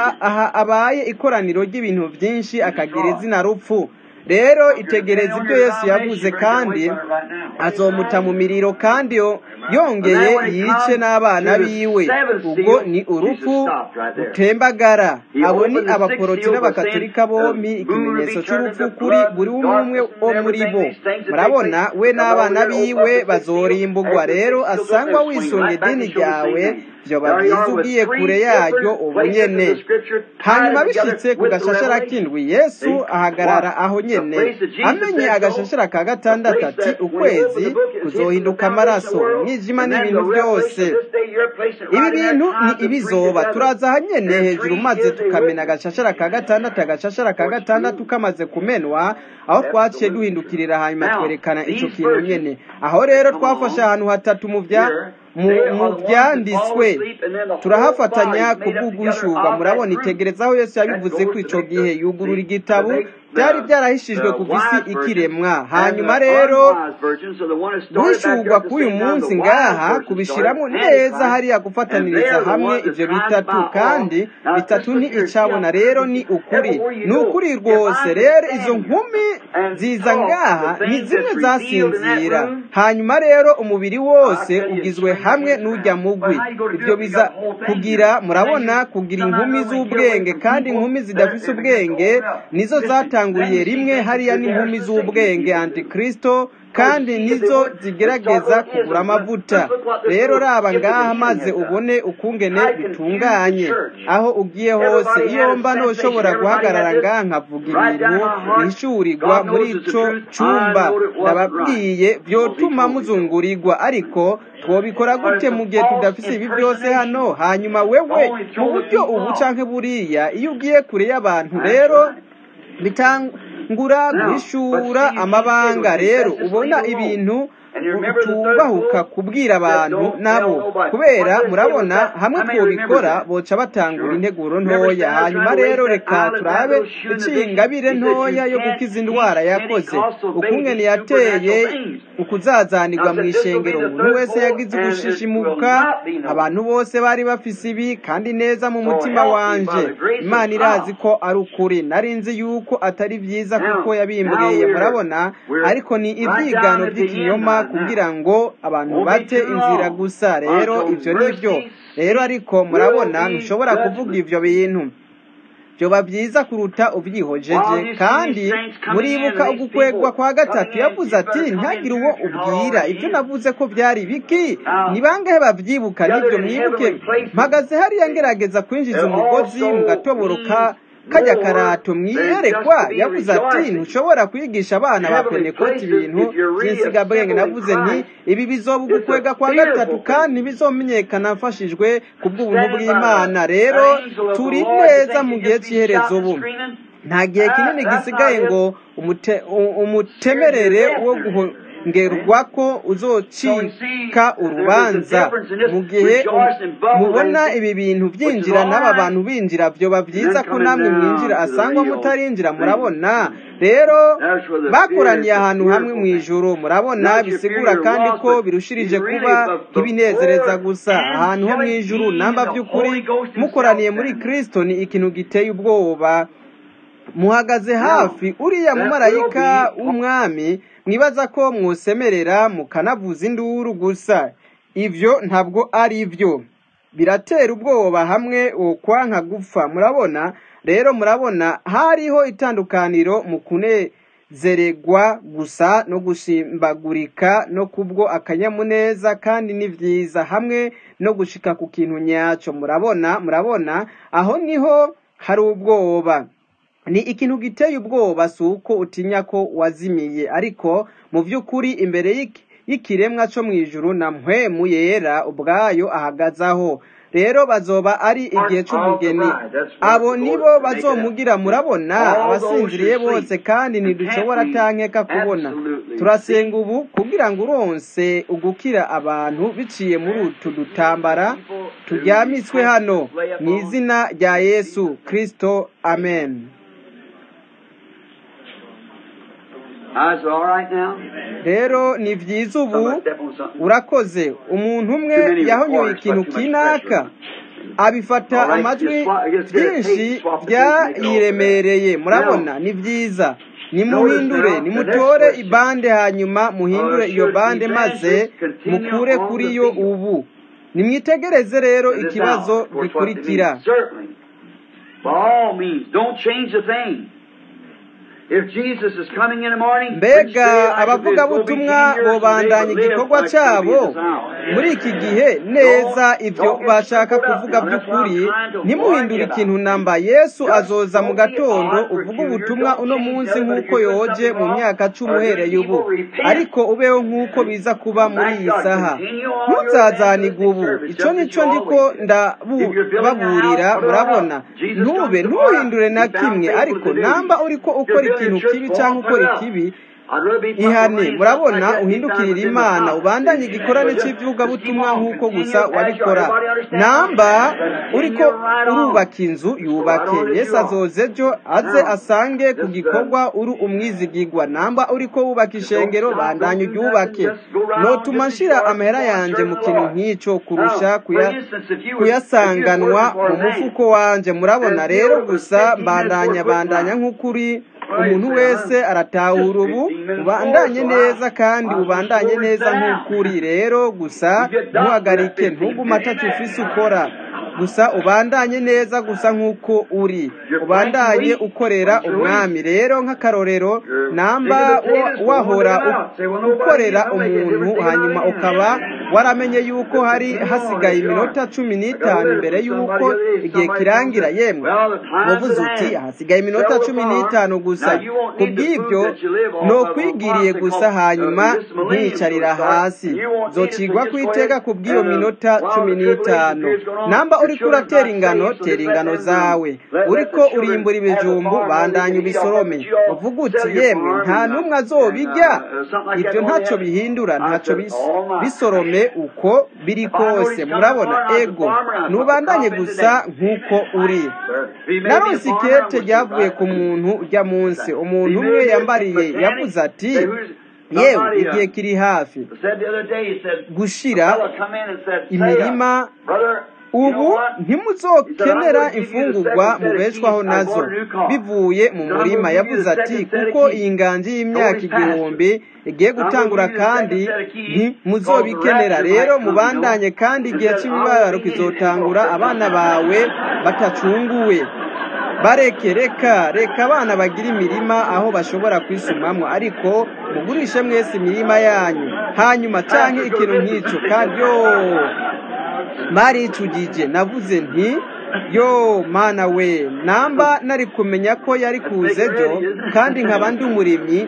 abaye ikoraniro ry'ibintu byinshi akagira izina rupfu rero itegereza ibyo yesu yavuze kandi azomuta mu miriro kandi yongeye yice n'abana biwe ubwo ni urupfu rutembagara abo ni abaporoti n'abakatolika bombi ikimenyetso cy'urupfu kuri buri umwe wo muri bo murabona we n'abana biwe bazorimbugwa rero asangwa wisunga idini ryawe byoba byiza ugiye kure yaryo ubu nyene hanyuma bishyitse ku gashashara k'indwi yesu ahagarara aho nyene amenye agashashara ka gatandatu ati ukwezi kuzohinduka amaraso umwijima n'ibintu byose ibi bintu ni ibizoba turaza aha nyene hejuru maze tukamena agashashara ka gatandatu agashashara ka gatandatu kamaze kumenwa aho twaciye duhindukirira hanyuma twerekana ico kintu nyene aho rero twafashe ahantu hatatu mu bya mu byanditswe turahafatanya ku bw'uguhishurwa murabona itegereza aho yesu yabivuze ko icyo gihe yugurura igitabo byari byarahishijwe ku isi ikiremwa hanyuma rero guhishurwa k'uyu munsi ngaha kubishyiramo neza hariya gufataniriza hamwe ibyo bitatu kandi bitatu ni icabona rero ni ukuri ni ukuri rwose rero izo nkumi ziza ngaha ni zimwe zasinzira hanyuma rero umubiri wose ugizwe hamwe n'ujya mugwi ibyo biza kugira murabona kugira inkumi z'ubwenge kandi inkumi zidafite ubwenge nizo zatanguriye rimwe hariya n'inkumi z'ubwenge antikristo kandi nizo zigerageza kugura amavuta rero raba ngaha maze ubone ukungene bitunganye aho ugiye hose iyo mba ntushobora guhagarara ngaha nkavuga ibintu bihishurirwa muri ico cumba ndababwiye byotuma muzungurirwa ariko twobikora gute mu gihe tudafise ibi byose hano hanyuma wewe mu buryo ubu canke buriya iyo ugiye kure y'abantu rero bitangura guhishura amabanga rero ubona ibintu tubahuka kubwira abantu nabo kubera murabona hamwe twobikora boca batangura integuro ntoya hanyuma rero reka turabe icingabire ntoya yo gukiza indwara yakoze ukungene yateye ukuzazanirwa mu ishengero umuntu wese yagize ugushishimuka abantu bose bari bafise ibi kandi neza mu mutima wanje imana irazi ko ari ukuri nari nzi yuko atari byiza kuko yabimbwiye murabona ariko ni ibyigano by'ikinyoma kugira ngo abantu bate inzira gusa rero ibyo ni byo rero ariko murabona ntushobora kuvuga ibyo bintu byoba byiza kuruta ubyihojeje kandi muribuka ugukwegwa kwa gatatu yavuze ati ntihagire uwo ubwira ibyo navuze ko byari biki ni bangahe babyibuka nibyo mwibuke mpagaze hariya ngerageza kwinjiza umugozi mu gatoboro ka kajya karato mwiyerekwa yavuze ati ntushobora kwigisha abana ba penekoti ibintu by'insigabwenge navuze nti ibi bizoba ugukwega kwa gatatu kandi ntibizomenyekana mfashijwe ku bw'ubuntu bw'imana rero turi neza mu gihe cy'iherezo ubu nta gihe kinini gisigaye ngo umutemerere wo ngerwa ko uzocika urubanza mu gihe mubona ibi bintu byinjira n'aba bantu binjira byoba byiza ko namwe mwinjira asangwa mutarinjira murabona rero bakoraniye ahantu hamwe mu ijoro murabona bisigura kandi ko birushirije kuba nk'ibinezereza gusa ahantu ho mu ijoro namba by'ukuri mukoraniye muri kirisito ni ikintu giteye ubwoba muhagaze hafi uriya mumarayika w'umwami mwibaza ko mwosemerera mukanavuza induru gusa ibyo ntabwo ari byo biratera ubwoba hamwe wokwanka gupfa murabona rero murabona hariho itandukaniro mu kunezererwa gusa no gushimbagurika no kubwo akanyamuneza kandi ni byiza hamwe no gushika ku kintu nyacyo murabona murabona aho niho hari ubwoba ni ikintu giteye ubwoba si uko utinya ko wazimiye ariko mu by'ukuri imbere y'ikiremwa cyo mu ijuru na mpwemu yera ubwayo ahagazaho rero bazoba ari igihe cy'umugeni abo nibo bazomugira murabona abasinziriye bose kandi ntidushobora atankeka kubona turasenga ubu kugira ngo uronse ugukira abantu biciye muri utu dutambara turyamitswe hano mu izina rya yesu kirisito amen rero ni byiza ubu urakoze umuntu umwe yahonyoye ikintu kinaka abifata amajwi byinshi byayiremereye murabona ni byiza nimuhindure nimutore ibande hanyuma muhindure iyo bande maze mukure kuri yo ubu nimwitegereze rero ikibazo gikurikira mbega abavugabutumwa bobandanya igikorwa cyabo muri iki gihe neza ibyo bashaka kuvuga by'ukuri ntimuhindure ikintu namba yesu azoza mu gatondo uvuga ubutumwa uno munsi nk'uko yoje mu myaka cumi uhereye ubu ariko ubeho nk'uko biza kuba muri iyi saha ntuzazanige ubu icyo nicyo ndiko ndababurira murabona ntube ntuhindure na kimwe ariko namba uriko ukora ikintu kibi cyangwa ukora ikibi ihane murabona uhindukirira imana ubandanye igikorane cy'ivugabutumwa nk'uko gusa wabikora namba uriko urubaka inzu yubake yesu azoze ejo aze asange ku gikorwa uri umwizigigwa namba uriko wubaka ishengero bandanye uryubake notuma nshira amahera yanjye mu kintu nk'icyo kurusha kuyasanganwa mu mufuko wanjye murabona rero gusa mbandanya bandanya nk'ukuri umuntu wese aratahura ubu ubandanye neza kandi ubandanye neza nk'ukuri rero gusa ntuhagarike ntugume atatu ufise ukora gusa ubandanye neza gusa nk'uko uri ubandanye ukorera umwami rero nk'akarorero namba wahora ukorera umuntu hanyuma ukaba waramenye yuko hari hasigaye iminota cumi n'itanu imbere y'uko igihe kirangira yemwe wavuze uti hasigaye iminota cumi n'itanu gusa ku bw'ibyo ni ukwigiriye gusa hanyuma nkiyicarira hasi zocigwa ku iteka ku bw'iyo minota cumi n'itanu namba uriko uratera ingano tera ingano zawe uriko urimbura ibijumbu bandanya ubisorome uvuga uti yemwe nta n'umwe azobijya ibyo ntacyo bihindura ntacyo bisorome uko biri kose murabona ego ntubandanye gusa nk'uko uri naronse ikete ryavuye ku muntu ujya munsi umuntu umwe yambariye yavuze ati yewe igihe kiri hafi gushira imirima ubu ntimuzokenera imfungurwa mubeshwaho nazo bivuye mu murima yavuze ati kuko iyi nganji y'imyaka igihumbi igiye gutangura kandi ntimuzobikenera rero mubandanye kandi igihe cy'imibabaro kizotangura abana bawe batacunguwe bareke reka reka abana bagira imirima aho bashobora kwisumamwo ariko mugurishe mwese imirima yanyu hanyuma cyangwa ikintu nk'icyo kandi yo maricugije navuze nti yo mana we namba nari kumenya ko yari kuze byo kandi nkaba ndi umurimyi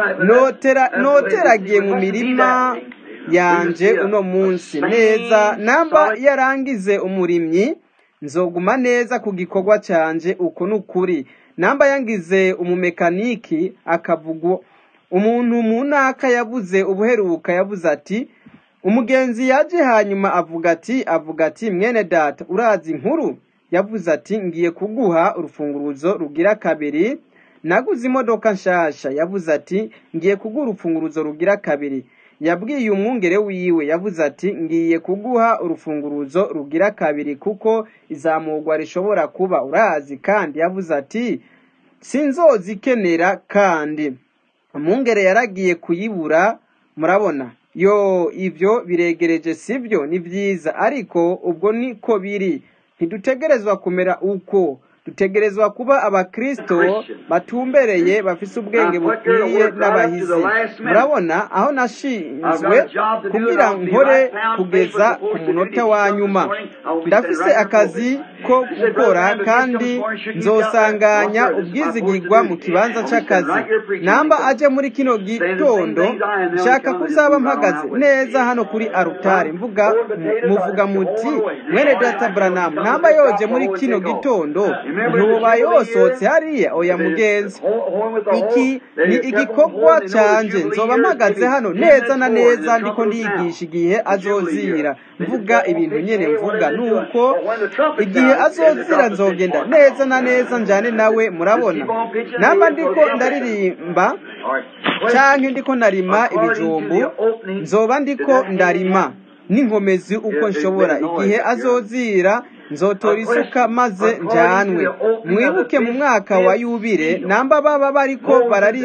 noteragiye mu mirima yanje uno munsi neza namba yarangize umurimyi nzoguma neza ku gikorwa cyanje uko ni ukuri namba yangize umumekaniki akavuga umuntu mu ntaka yavuze ubuheruka yavuze ati umugenzi yaje hanyuma avuga ati avuga ati mwene data urazi inkuru yavuze ati ngiye kuguha urufunguruzo rugira kabiri naguze imodoka nshasha yavuze ati ngiye kuguha urufunguruzo rugira kabiri yabwiye umwungere wiwe yavuze ati ngiye kuguha urufunguruzo rugira kabiri kuko izamurwa rishobora kuba urazi kandi yavuze ati sinzozikenera kandi umwungere yaragiye kuyibura murabona yo ibyo biregereje sibyo ni byiza ariko ubwo niko biri ntidutegerezwa kumera uko dutegerezwa kuba abakristo batumbereye bafise ubwenge bukwiye n'abahizi murabona aho nashinzwe kugira nkore kugeza ku munota wa nyuma ndafise akazi ko gukora kandi nzosanganya ubwizigirwa mu kibanza c'akazi namba aje muri kino gitondo nshaka kuzaba mpagaze neza hano kuri arutari mvuga muvuga muti mwene data branamu namba yoje muri kino gitondo ntuba yosohotse hariya oya mugenzi iki ni igikorwa cyanjye nzoba mpagaze hano neza na neza ndiko ndiyigisha igihe azozira mvuga ibintu nyine mvuga nuko igihe azozira nzogenda neza na neza njyane nawe murabona namba ndiko ndaririmba cyangwa ndiko narima ibijumbu nzoba ndiko ndarima n'inkomezi uko nshobora igihe azozira nzotora isuka maze njyanwe mwibuke mu mwaka wa yubire namba baba bariko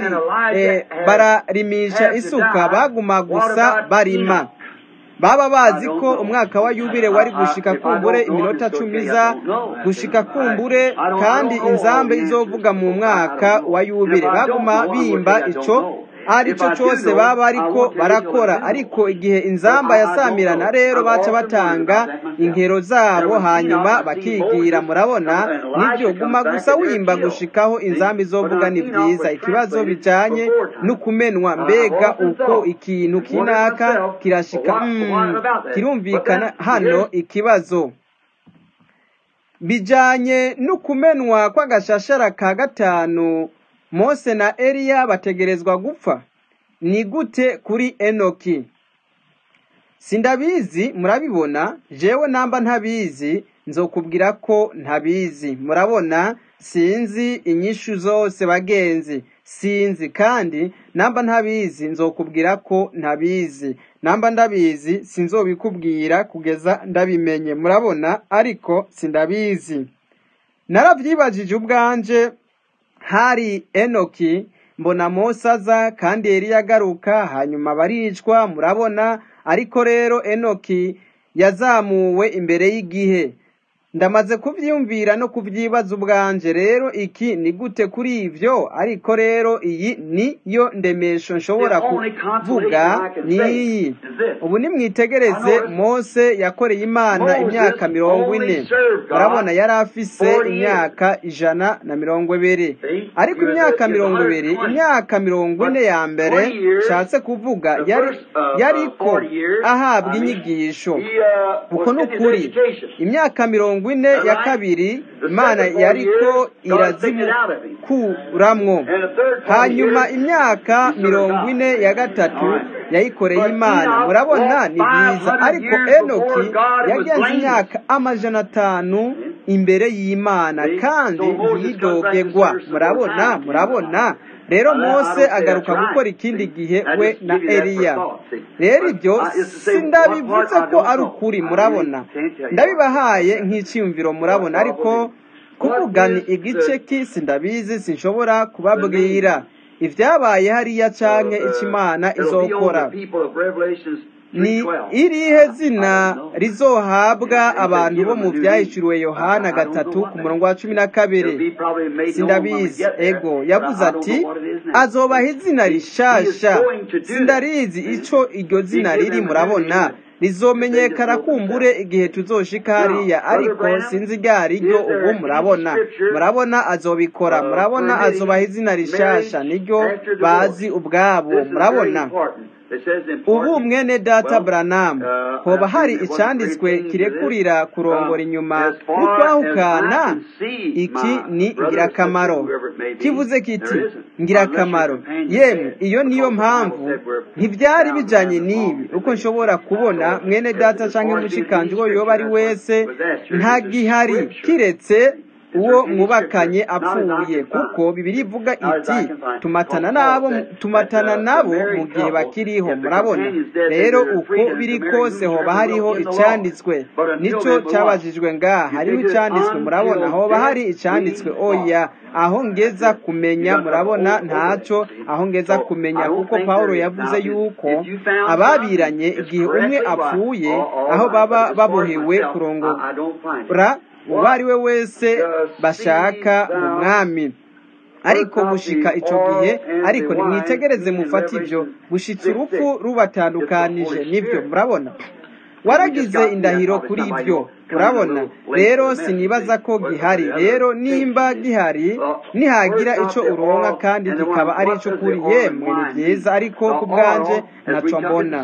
bararimisha isuka baguma gusa barima baba bazi ko umwaka wa yubire wari gushika kumbure iminota cumi za gushika kumbure kandi inzambe izovuga mu mwaka wa yubire baguma bimba ico aricyo cyose baba ariko barakora ariko igihe inzamba yasamirana rero baca batanga inkero zabo hanyuma bakigira murabona nibyo guma gusa wimba gushikaho inzamba izovuga ni byiza ikibazo bijanye no kumenwa mbega uko ikintu kinaka kirashika kirumvikana hano ikibazo bijanye no kumenwa kw'agashashara ka gatanu mose na eliya bategerezwa gupfa ni gute kuri enoki sindabizi murabibona jewe namba ntabizi nzokubwira ko ntabizi murabona sinzi inyishu zose bagenzi sinzi kandi namba ntabizi nzokubwira ko ntabizi namba ndabizi sinzobikubwira kugeza ndabimenye murabona ariko sindabizi narabyibajije ubwanje hari enoki mbona mose aza kandi Eliya agaruka hanyuma baricwa murabona ariko rero enoki yazamuwe imbere y'igihe ndamaze kuvyiyumvira no kuvyibaza ubwanje rero iki ni gute kuri ivyo ariko rero iyi ni yo ndemesho nshobora kuvuga niyi ubu nimwitegereze mose yakoreye imana imyaka mirongo ine murabona yari afise imyaka ijana na mirongo ibiri ariko imyaka mirongo ibiri imyaka mirongo ine ya mbere nshatse kuvuga yari yariko ahabwa inyigisho uko ni ukuri imyaka mirongo ine ya kabiri imana yariko irazimukuramwo hanyuma imyaka mirongo ine ya gatatu yayikoreye imana murabona ni byiza ariko enoki yagenze imyaka amajana atanu imbere y'imana kandi ntiyidogegwa murabona murabona rero mose agaruka gukora ikindi gihe we na eliya rero ibyo sindabivuze ko ari ukuri murabona ndabibahaye nk'icyiyumviro murabona ariko kuvugana igice k'isi ndabizi sinshobora kubabwira ibyabaye hariya canke ikimana izokora ni irihe zina rizohabwa abantu bo mu byahishuriwe yohana gatatu ku murongo wa cumi na kabiri sindabizi ego yavuze ati azobaha izina rishasha sindarizi ico iryo zina riri murabona rizomenyekana kumbure igihe tuzoshika hariya ariko sinzi ryari ryo ubu murabona murabona azobikora murabona azobaha izina rishasha niryo bazi ubwabo murabona ubu mwene data buranamu hoba hari icyanditswe kirekurira kurongora inyuma n'ukwahukana iki ni ingirakamaro kivuze kiti ngirakamaro yemwe iyo niyo mpamvu ntibyari bijyanye n'ibi uko nshobora kubona mwene data cyangwa umushikanje uwo yoba ari wese nta gihari kiretse uwo mwubakanye apfuye kuko bibiri ivuga iti tumatana nabo tumatana nabo mu gihe bakiriho murabona rero uko biri kose hoba hariho icyanditswe nicyo cyabajijwe ngaha hariho icyanditswe murabona hoba hari icyanditswe oya aho ngeza kumenya murabona ntacyo aho ngeza kumenya kuko paul yavuze yuko ababiranye igihe umwe apfuye aho baba babohewe kurongora uwo ari we wese bashaka mu mwami ariko gushika icyo gihe ariko nimwitegereze mufate ibyo gushitsa urupfu rubatandukanije nibyo murabona waragize indahiro kuri ibyo urabona rero sinibaza ko gihari rero nimba gihari nihagira icyo uronka kandi kikaba ari icyo kuri yemwe ni byiza ariko ku bwanje ntacyo mbona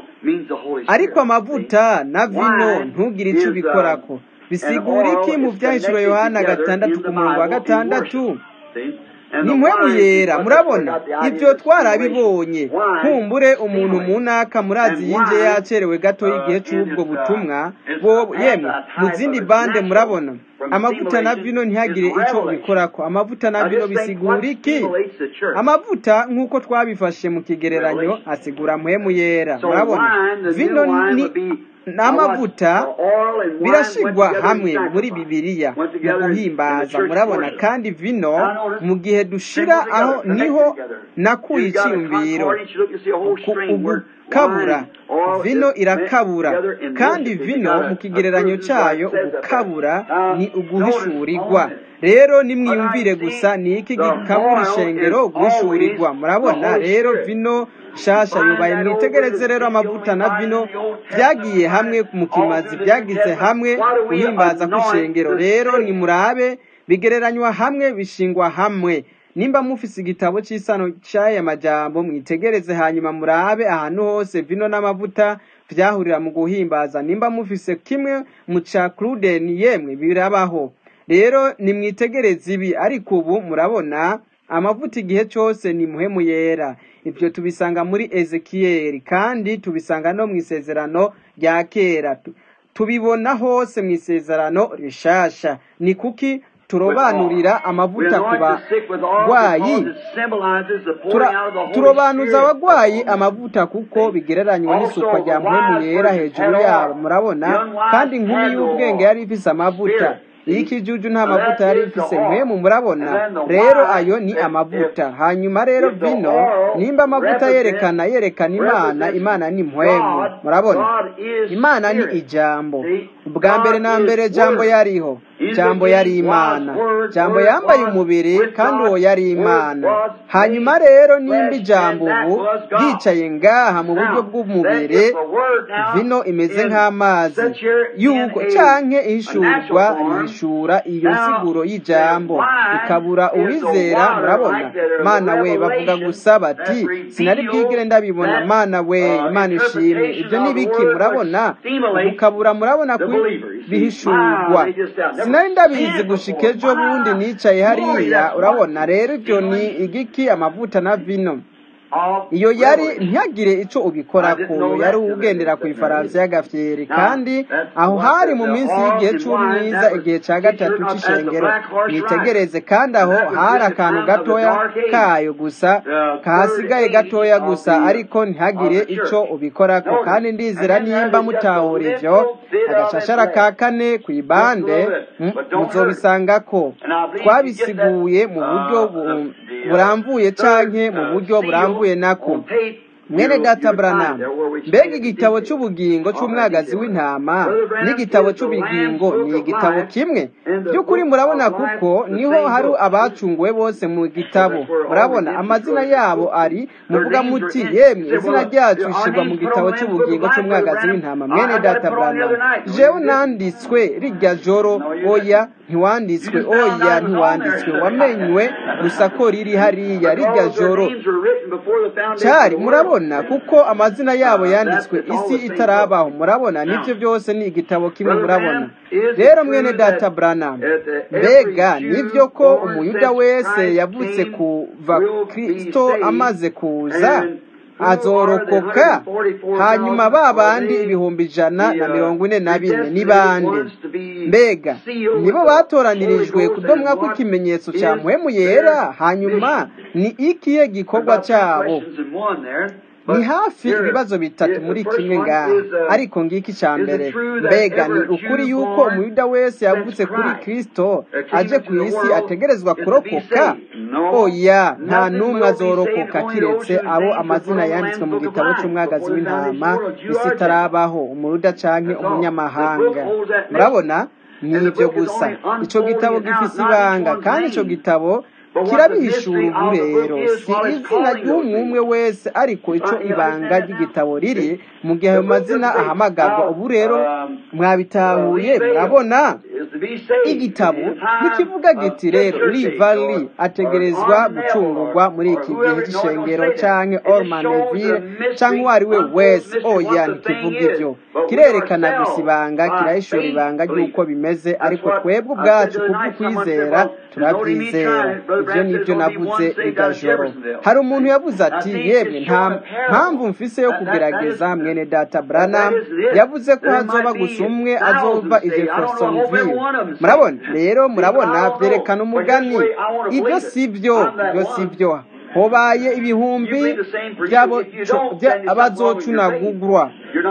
ariko amavuta na vino ntugire icyo ubikorako bisigura iki mu byahishuro yohana gatandatu ku murongo wa gatandatu ni mpwemu yera murabona ibyo twarabibonye nkumbure umuntu mu ntaka murazi yinjiye yacerewe gato y'igihe cy'ubwo butumwa bo yemwe mu zindi bande murabona amavuta na vino ntihagire icyo ubikorako amavuta na vino bisigura iki amavuta nk'uko twabifashe mu kigereranyo asigura mpwemu yera murabona vino ni n'amavuta birashigwa hamwe muri bibiliya mu guhimbaza murabona kandi vino mu gihe dushira aho niho nakuye icyiyumviro ugukabura vino irakabura kandi vino mu kigereranyo cyayo ugukabura ni uguhishurirwa rero nimwiyumvire gusa ni iki gikabura ishengero guhishurirwa murabona rero vino shasha yubaye mwitegereze rero amavuta na vino byagiye hamwe mu kimazi byagize hamwe guhimbaza kw'ishengero rero nimurabe bigereranywa hamwe bishingwa hamwe nimba mufise igitabo cy'isano cy'aya majambo mwitegereze hanyuma murabe ahantu hose vino n'amavuta byahurira mu guhimbaza nimba mufise kimwe mu ca cruden yemwe birabaho rero nimwitegereze ibi ariko ubu murabona amavuta igihe cyose ni muhemu yera ibyo tubisanga muri ezekiyeli kandi tubisanga no mu isezerano rya kera tubibona hose mu isezerano rishasha ni kuki turobanurira amavuta ku barwayi turobanuza abagwayi amavuta kuko bigereranywa n'isukwa rya muhemu yera hejuru yabo murabona kandi inkumi y'ubwenge yari ifise amavuta iyo ikijuju nta mavuta yari ifise mwemu murabona rero ayo ni amavuta hanyuma rero vino nimba amavuta yerekana yerekana imana imana ni mwemu murabona imana ni ijambo ubwa mbere na mbere jambo yariho jambo yari imana jambo yambaye umubiri kandi uwo yari imana hanyuma rero nimba ijambo ubu ryicaye ngaha mu buryo bw'umubiri vino imeze nk'amazi yuko canke ihishurwa ihishura iyo nsiguro y'ijambo ikabura uwizera murabona mana we bavuga gusa bati sinari bwigire ndabibona mana we imana ishimwe ibyo ni biki murabona mukabura murabona ko bihishurwa sinari ndabizi gushika ejo bundi nicaye hariya urabona rero ibyo ni igiki amavuta na vino iyo yari ntihagire icyo ubikorako yari ugendera ku ifaransa y'agafyeri kandi aho hari mu minsi y'igihe cy'umwiza igihe cya gatatu cy'ishengero mwitegereze kandi aho hari akantu gatoya kayo gusa kahasigaye gatoya gusa ariko ntihagire icyo ubikorako kandi ndizera nimba mutahura ibyo agashashara ka kane ku ibande muzobisanga ko twabisiguye mu buryo burambuye canke mu buryo burambuye nako mwene data Branham mbega igitabo cy'ubugingo cy'umwagazi w'intama n'igitabo cy'ubugingo ni igitabo kimwe by'ukuri murabona kuko niho hari abacunguwe bose mu gitabo murabona amazina yabo ari muvuga muti yemwe izina ryacu ishyirwa mu gitabo cy'ubugingo cy'umwagazi w'intama mwene data Branham jewe nanditswe rijya joro oya ntiwanditswe oya ntiwanditswe wamenywe gusa ko riri hariya rijya joro cyari murabona kuko amazina yabo yanditswe isi itarabaho murabona nibyo byose ni igitabo kimwe murabona rero mwene data Branham mbega nibyo ko umuyuda wese yavutse kuva kirisito amaze kuza azorokoka hanyuma ba bandi ibihumbi ijana na mirongo ine na bine ni bande mbega nibo batoranirijwe kudomwa kw'ikimenyetso cya muhemu yera hanyuma ni ikihe gikorwa cyabo ni hafi ibibazo bitatu muri kimwe ngaha ariko ngiki cya mbere mbega ni ukuri yuko umuyuda wese yavutse kuri kirisito aje ku isi ategerezwa kurokoka oya nta n'umwe azorokoka kiretse abo amazina yanditswe mu gitabo cy'umwagazi w'intama isi itarabaho umuyuda canke umunyamahanga murabona ni ibyo gusa icyo gitabo gifise ibanga kandi icyo gitabo kirabihishura ubu rero si izina ry'umwe wese ariko icyo ibanga ry'igitabo riri mu gihe ayo mazina ahamagarwa ubu rero mwabitahuye murabona igitabo ntikivuga giti rero livali ategerezwa gucungurwa muri iki gihe cy'ishengero canke ormaneville canke uwo ari we wese oya ntikivuga ibyo kirerekana gusa ibanga kirahishura ibanga ry'uko bimeze ariko twebwe ubwacu kubw'ukwizera turabyizera ibyo nibyo navuze rigajoro hari umuntu yavuze ati yemwe nta mpamvu mfise yo kugerageza mwene data Branham yavuze ko hazoba gusa umwe azova i Jeffersonville murabona rero murabona byerekana umugani ibyo si byo ibyo si byo hobaye ibihumbi by'abazocunagurwa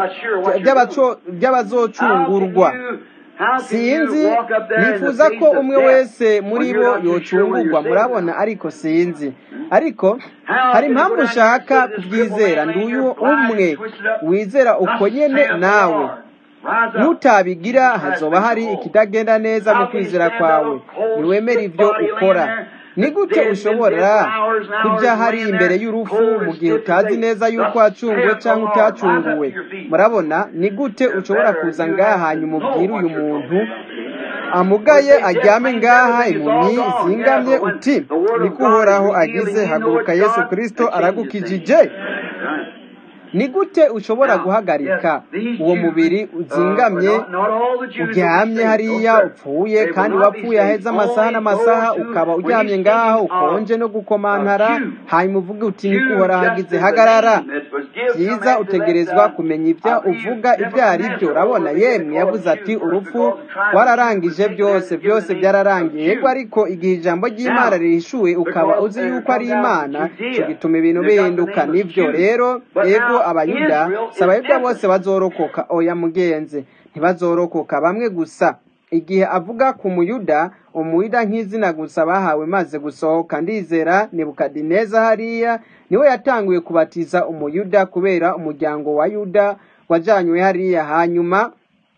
by'abazocungurwa sinzi nifuza ko umwe wese muri bo yocungurwa murabona ariko sinzi ariko hari impamvu ushaka kubyizera ndi uyu umwe wizera uko nyene nawe nutabigira hazoba hari ikitagenda neza mu kwizera kwawe niwemere ibyo ukora ni gute ushobora kujya hari imbere y'urupfu mu gihe utazi neza yuko wacunguwe cyangwa utacunguwe murabona ni gute ushobora kuza ngaha hanyuma ubwire uyu muntu amugaye aryame ngaha impumyi zingamye uti niko uhoraho agize haguruka yesu kirisito aragukijije ni gute ushobora guhagarika uwo mubiri uzingamye uryamye hariya upfuye kandi wapfuye aheze amasaha n'amasaha ukaba uryamye ngaho ukonje no gukomantara hanyuma uvuge uti niko uhorahagize hagarara byiza utegerezwa kumenya ibyo uvuga ibyo ari byo urabona yemwe yavuze ati urupfu wararangije byose byose byararangiye yego ariko igihe ijambo ry'imana rihishuwe ukaba uzi yuko ari imana icyo gituma ibintu bihinduka nibyo rero yego abayuda si abayuda bose bazorokoka oya mugenzi ntibazorokoka bamwe gusa igihe avuga ku muyuda umuyuda nk'izina gusa bahawe maze gusohoka ndizera nebukadineza hariya niwe yatanguye kubatiza umuyuda kubera umuryango wa yuda wajanywe hariya hanyuma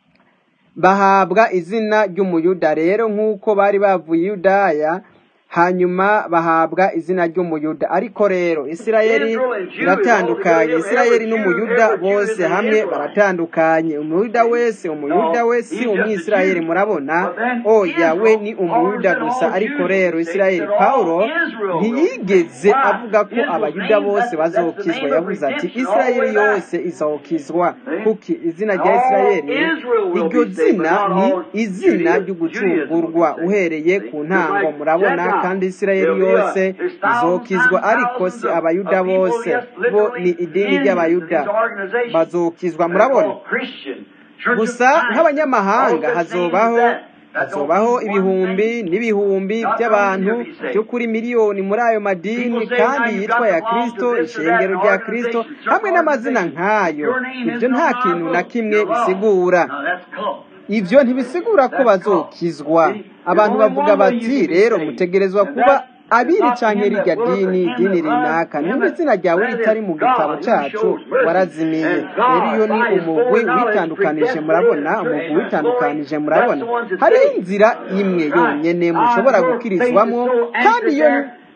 bahabwa izina ry'umuyuda rero nk'uko bari bavuye i yudaya hanyuma bahabwa izina ry'umuyuda ariko rero isirayeli iratandukanye isirayeli n'umuyuda bose hamwe baratandukanye umuyuda wese umuyuda we si umwisirayeli murabona oya we ni umuyuda gusa ariko rero isirayeli pawulo ntiyigeze avuga ko abayuda bose bazokizwa yavuze ati isirayeli yose izokizwa kuki izina rya isirayeli iryo zina ni izina ryo gucungurwa uhereye ku ntango murabona kandi isirayeli yose izokizwa ariko si abayuda bose bo ni idini ry'abayuda bazokizwa murabona gusa nk'abanyamahanga hazobaho hazobaho ibihumbi n'ibihumbi by'abantu byo kuri miliyoni muri ayo madini kandi yitwa ya kirisito ishengero rya kirisito hamwe n'amazina nk'ayo ibyo nta kintu na kimwe bisigura ibyo ntibisigura ko bazokizwa abantu bavuga bati rero mutegerezwa kuba abiri canke rirya dini dini rinaka nimba izina ryawe ritari mu gitabo cacu warazimiye rero iyo ni umugwi witandukanije murabona umugwi witandukanije murabona hariho inzira imwe yonyene mushobora gukirizwamo kandi iyo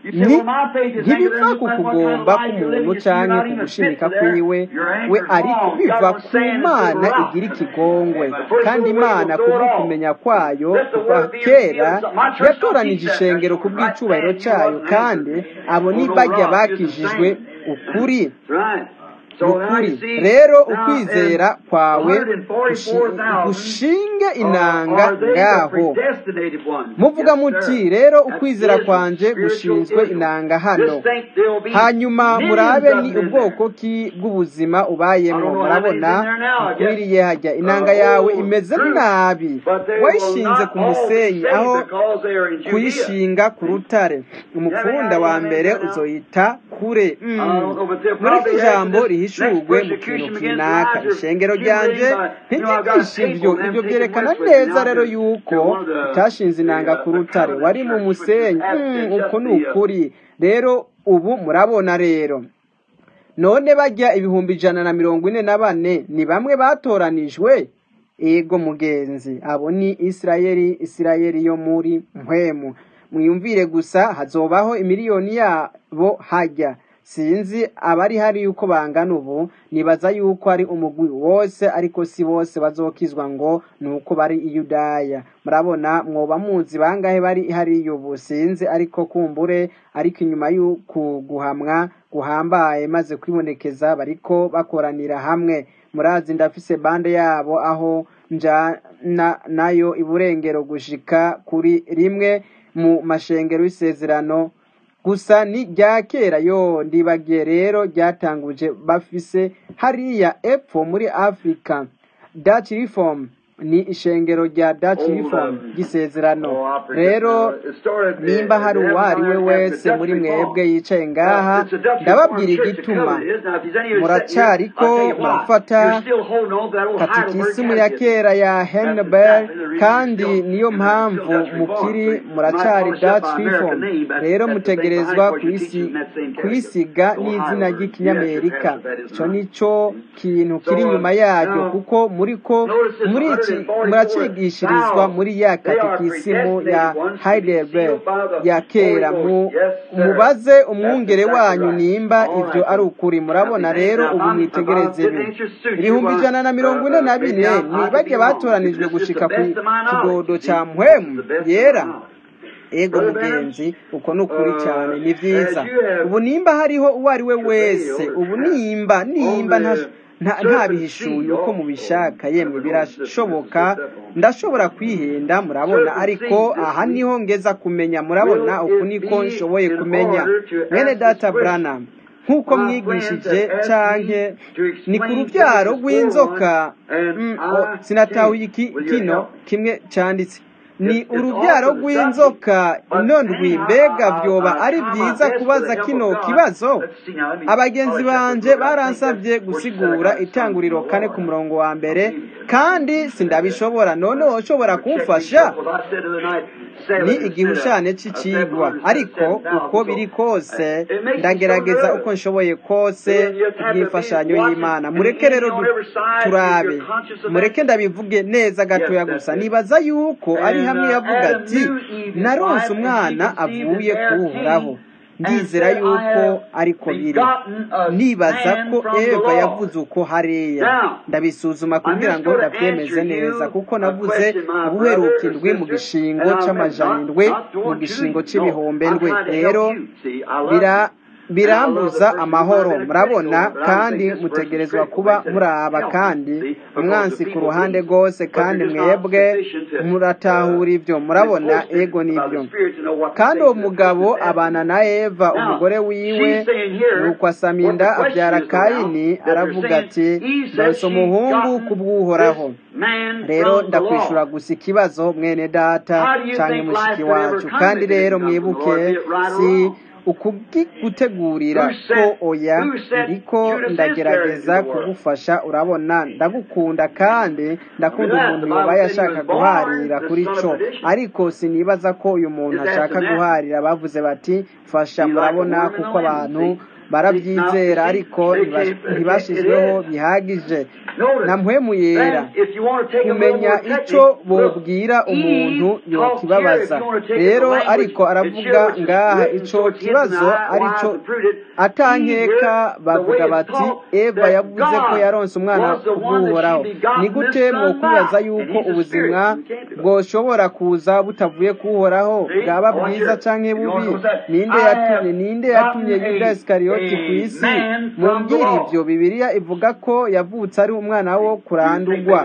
ntibiva ku kugomba k'umuntu canke ku gushimika kwiwe we ariko biva ku mana igira ikigongwe kandi imana kubwo kumenya kwayo kuva kera yatoranije ishengero ku bw'icubahiro cayo kandi abo ni bajya bakijijwe ukuri ukuri rero ukwizera kwawe gushinge inanga ngaho muvuga muti rero ukwizera kwanje gushinzwe inanga hano hanyuma murabe ni ubwoko ki bw'ubuzima ubayemo murabona ukwiriye hajya inanga yawe imeze nabi wayishinze ku musenyi aho kuyishinga ku rutare umupfunda wa mbere uzoyita kure muri iki jambo rihishurwe mu kintu kinaka ishengero ryanjye ntiryigisha ibyo ibyo byerekana neza rero yuko utashinze inanga ku rutare wari mu musenyi uko ni ukuri rero ubu murabona rero none bajya ibihumbi ijana na mirongo ine na bane ni bamwe batoranijwe ego mugenzi abo ni isirayeli isirayeli yo muri mpwemu mwiyumvire gusa hazobaho imiliyoni yabo hajya sinzi abari hari yuko bangana ubu nibaza yuko ari umugwi wose ariko si bose bazokizwa ngo ni uko bari iyudaya murabona mwoba muzi bangahe bari hari ubu sinzi ariko kumbure ariko inyuma y'uku guhamwa guhambaye maze kwibonekeza bariko bakoranira hamwe murazi ndafise bande yabo aho njana nayo iburengero gushika kuri rimwe mu mashengero y'isezerano gusa ni rya kera yo ndibagiye rero ryatanguje bafise hariya epfo muri afurika dutch reform ni ishengero rya dutch reform ry'isezerano rero nimba hari uwo ari we wese muri mwebwe yicaye ngaha ndababwira igituma muracariko murafata katikisimu ya kera ya henneberg kandi niyo mpamvu mukiri muracari dutch reform rero mutegerezwa kuyisiga n'izina ry'ikinyamerika icyo nicyo kintu kiri inyuma yaryo kuko muriko muri iki muracigishirizwa muri ya katikisimu ya heidelberg ya kera mubaze umwungere wanyu nimba ibyo ari ukuri murabona rero ubu mwitegereze ibi ibihumbi ijana na mirongo ine na bine ni bajya batoranijwe gushika ku kidodo cya mpwemu yera ego mugenzi uko ni ukuri cyane ni byiza ubu nimba hariho uwo ari we wese ubu nimba nimba ntabihishuye uko mubishaka yemwe birashoboka ndashobora kwihenda murabona ariko aha niho ngeza kumenya murabona uku niko nshoboye kumenya mwene data burana nk'uko mwigishije canke ni ku rubyaro rw'inzoka sinatahuye kino kimwe cyanditse ni urubyaro rw'inzoka inondwi mbega vyoba ari vyiza kubaza kino kibazo abagenzi banje baransabye gusigura itanguriro kane ku murongo wa mbere kandi sindabishobora none woshobora kumfasha ni igihushane c'icigwa ariko uko biri kose ndagerageza uko nshoboye kose bw'imfashanyo y'imana mureke rero du- turabe mureke ndabivuge neza gatoya gusa nibaza yuko ari hamwe yavuga ati naronse umwana avuye kuwuhoraho ndizera yuko ariko biri nibaza ko eva yavuze uko hariya ndabisuzuma kugira ngo ndabyemeze neza kuko navuze ubuheruka indwi mu gishingo c'amajana indwi mu gishingo c'ibihumbi ndwi rero bira birambuza amahoro murabona kandi mutegerezwa kuba muraba kandi umwansi ku ruhande rwose kandi mwebwe muratahura ibyo murabona ego nibyo kandi uwo mugabo abana na eva umugore wiwe nuko asaminda abyara kayini aravuga ati ndose umuhungu kubw'uhoraho rero ndakwishura gusa ikibazo mwene data canke mushiki wacu kandi rero mwibuke si ukugigutegurira ko oya ndiko ndagerageza kugufasha urabona ndagukunda kandi ndakunda umuntu yobaye ashaka guharira kuri co ariko sinibaza ko uyu muntu ashaka guharira bavuze bati fasha murabona kuko abantu barabyizera ariko ntiba- ntibashizweho bihagije na mpwemu yera kumenya ico bobwira umuntu yokibabaza rero ariko aravuga ngaha ico kibazo arico atankeka bavuga bati eva yavuze ko yaronse umwana kubw'uhoraho ni gute mwokwibaza yuko ubuzima bwoshobora kuza butavuye kuhoraho bwaba bwiza canke bubi ninde yatumye ninde yatumye yuda isikariyoti ku isi mumbwira ivyo bibiliya ivuga ko yavutse ari umwana wo kurandurwa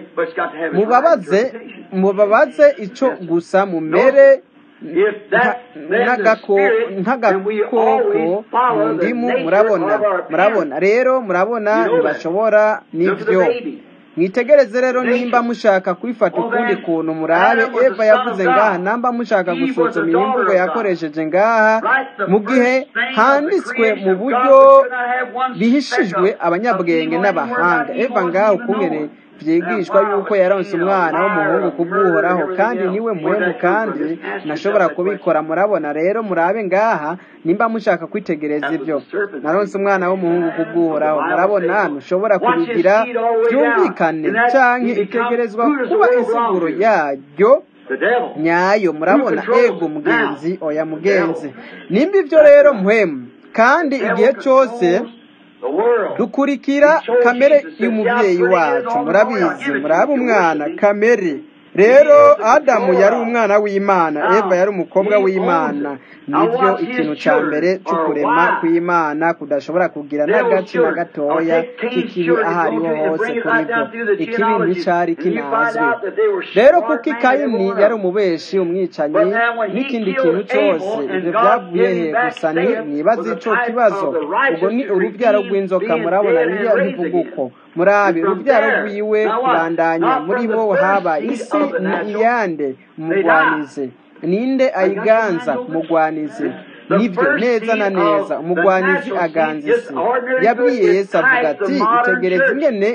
mubabaze mubabaze ico gusa mumere nka- nk'agako- nk'agakoko mu ndimu murabona murabona rero murabona ntibashobora n'ivyo mwitegereze rero nimba mushaka kwifata ukundi kuntu murabe eva yavuze ngaha namba mushaka gusuzuma iyi mvugo yakoresheje ngaha mu gihe handitswe mu buryo bihishijwe abanyabwenge n'abahanga eva ngaho ukungene vyigishwa yuko yaronse umwana w'umuhungu kubw'uhoraho kandi niwe muhemu kandi nashobora kubikora murabona rero murabe ngaha nimba mushaka kwitegereza ivyo naronse umwana w'umuhungu kubw'uhoraho murabona ntushobora kubigira vyumvikane canke itegerezwa kuba insiguro yaryo nyayo murabona ego mugenzi oya mugenzi nimba ivyo rero muhemu kandi igihe cose dukurikira kamere y'umubyeyi wacu murabizi muraba umwana kamere rero adamu yari umwana w'imana eva yari umukobwa w'imana nibyo ikintu cya mbere cy'ukurema kw'imana kudashobora kugira n'agace na gatoya k'ikibi aho ariho hose kuri byo ikibi nticyari kinazwi rero kuko ikayini yari umubeshi umwicanyi n'ikindi kintu cyose ibyo byavuye he gusa ni mwibaze ico kibazo ubwo ni urubyaro rw'inzoka murabona biriya bivuga uko murabe urubyaro rwiwe kubandanya muri bo haba isi ni iyande umugwanizi ninde ayiganza umugwanizi nibyo neza na neza umugwanizi aganza isi yabwiye yesu avuga ati itegereze ingene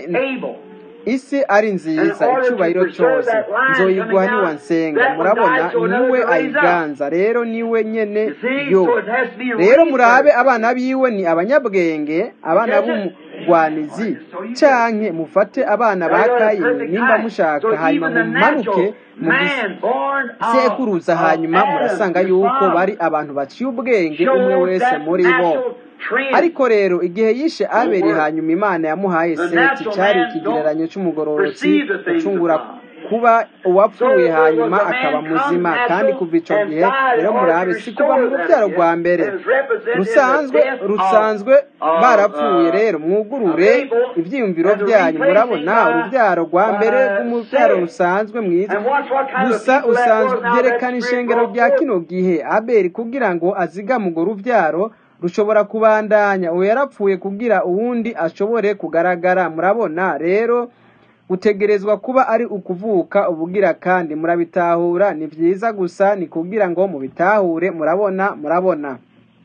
isi ari nziza icyubahiro cyose nzoyiguha niwansenga murabona niwe ayiganza rero niwe nyene yo rero murabe abana biwe ni abanyabwenge abana b'umugwanizi canke mufate abana ba kayini nimba mushaka hanyuma mumanuke mu gisekuruza hanyuma murasanga yuko bari abantu baciye ubwenge umwe wese muri bo ariko rero igihe yishe aberi hanyuma imana yamuhaye seti cyari ikigereranyo cy'umugororotsi ucungura kuba uwapfuye hanyuma akaba muzima kandi kuva icyo gihe rero murabe si kuba mu rubyaro rwa mbere rusanzwe rusanzwe barapfuye rero mwugurure ibyiyumviro byanyu murabona urubyaro rwa mbere rw'umubyaro rusanzwe mwiza gusa usanzwe byerekana ishengero rya kino gihe aberi kugira ngo azigame urwo rubyaro rushobora kubandanya uwo yarapfuye kugira uwundi ashobore kugaragara murabona rero utegerezwa kuba ari ukuvuka ubugira kandi murabitahura ni byiza gusa ni kugira ngo mubitahure murabona murabona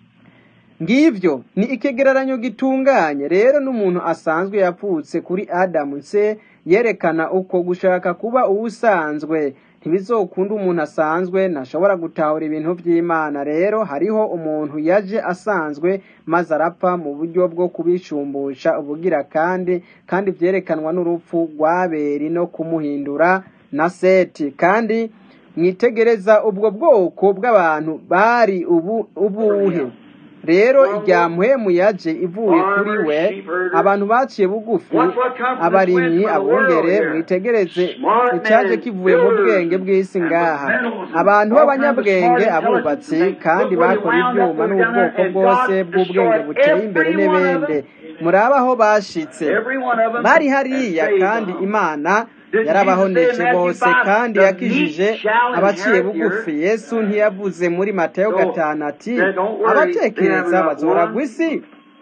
ngivyo ni ikigereranyo gitunganye rero n'umuntu asanzwe yapfutse kuri adamu nse yerekana uko gushaka kuba uwusanzwe ntibizokunda umuntu asanzwe ntashobora gutahura ibintu by'imana rero hariho umuntu yaje asanzwe maze arapfa mu buryo bwo kubishumbusha ubugira kandi kandi byerekanwa n'urupfu rw'aberi no kumuhindura na seti kandi mwitegereza ubwo bwoko bw'abantu bari ubu ubuhe rero irya muhemu yaje ivuye kuri we abantu baciye bugufi abarimyi abungere mwitegereze icyaje kivuye mu bwenge bw'isi ngaha abantu b'abanyabwenge abubatsi kandi bakora ibyuma n'ubwoko bwose bw'ubwenge buteye imbere n'ibindi muraba aho bashitse bari hariya kandi imana yarabahonetse bose kandi yakijije abaciye bugufi yesu ntiyavuze muri matayo gatanu ati abatekereza bazoragwa isi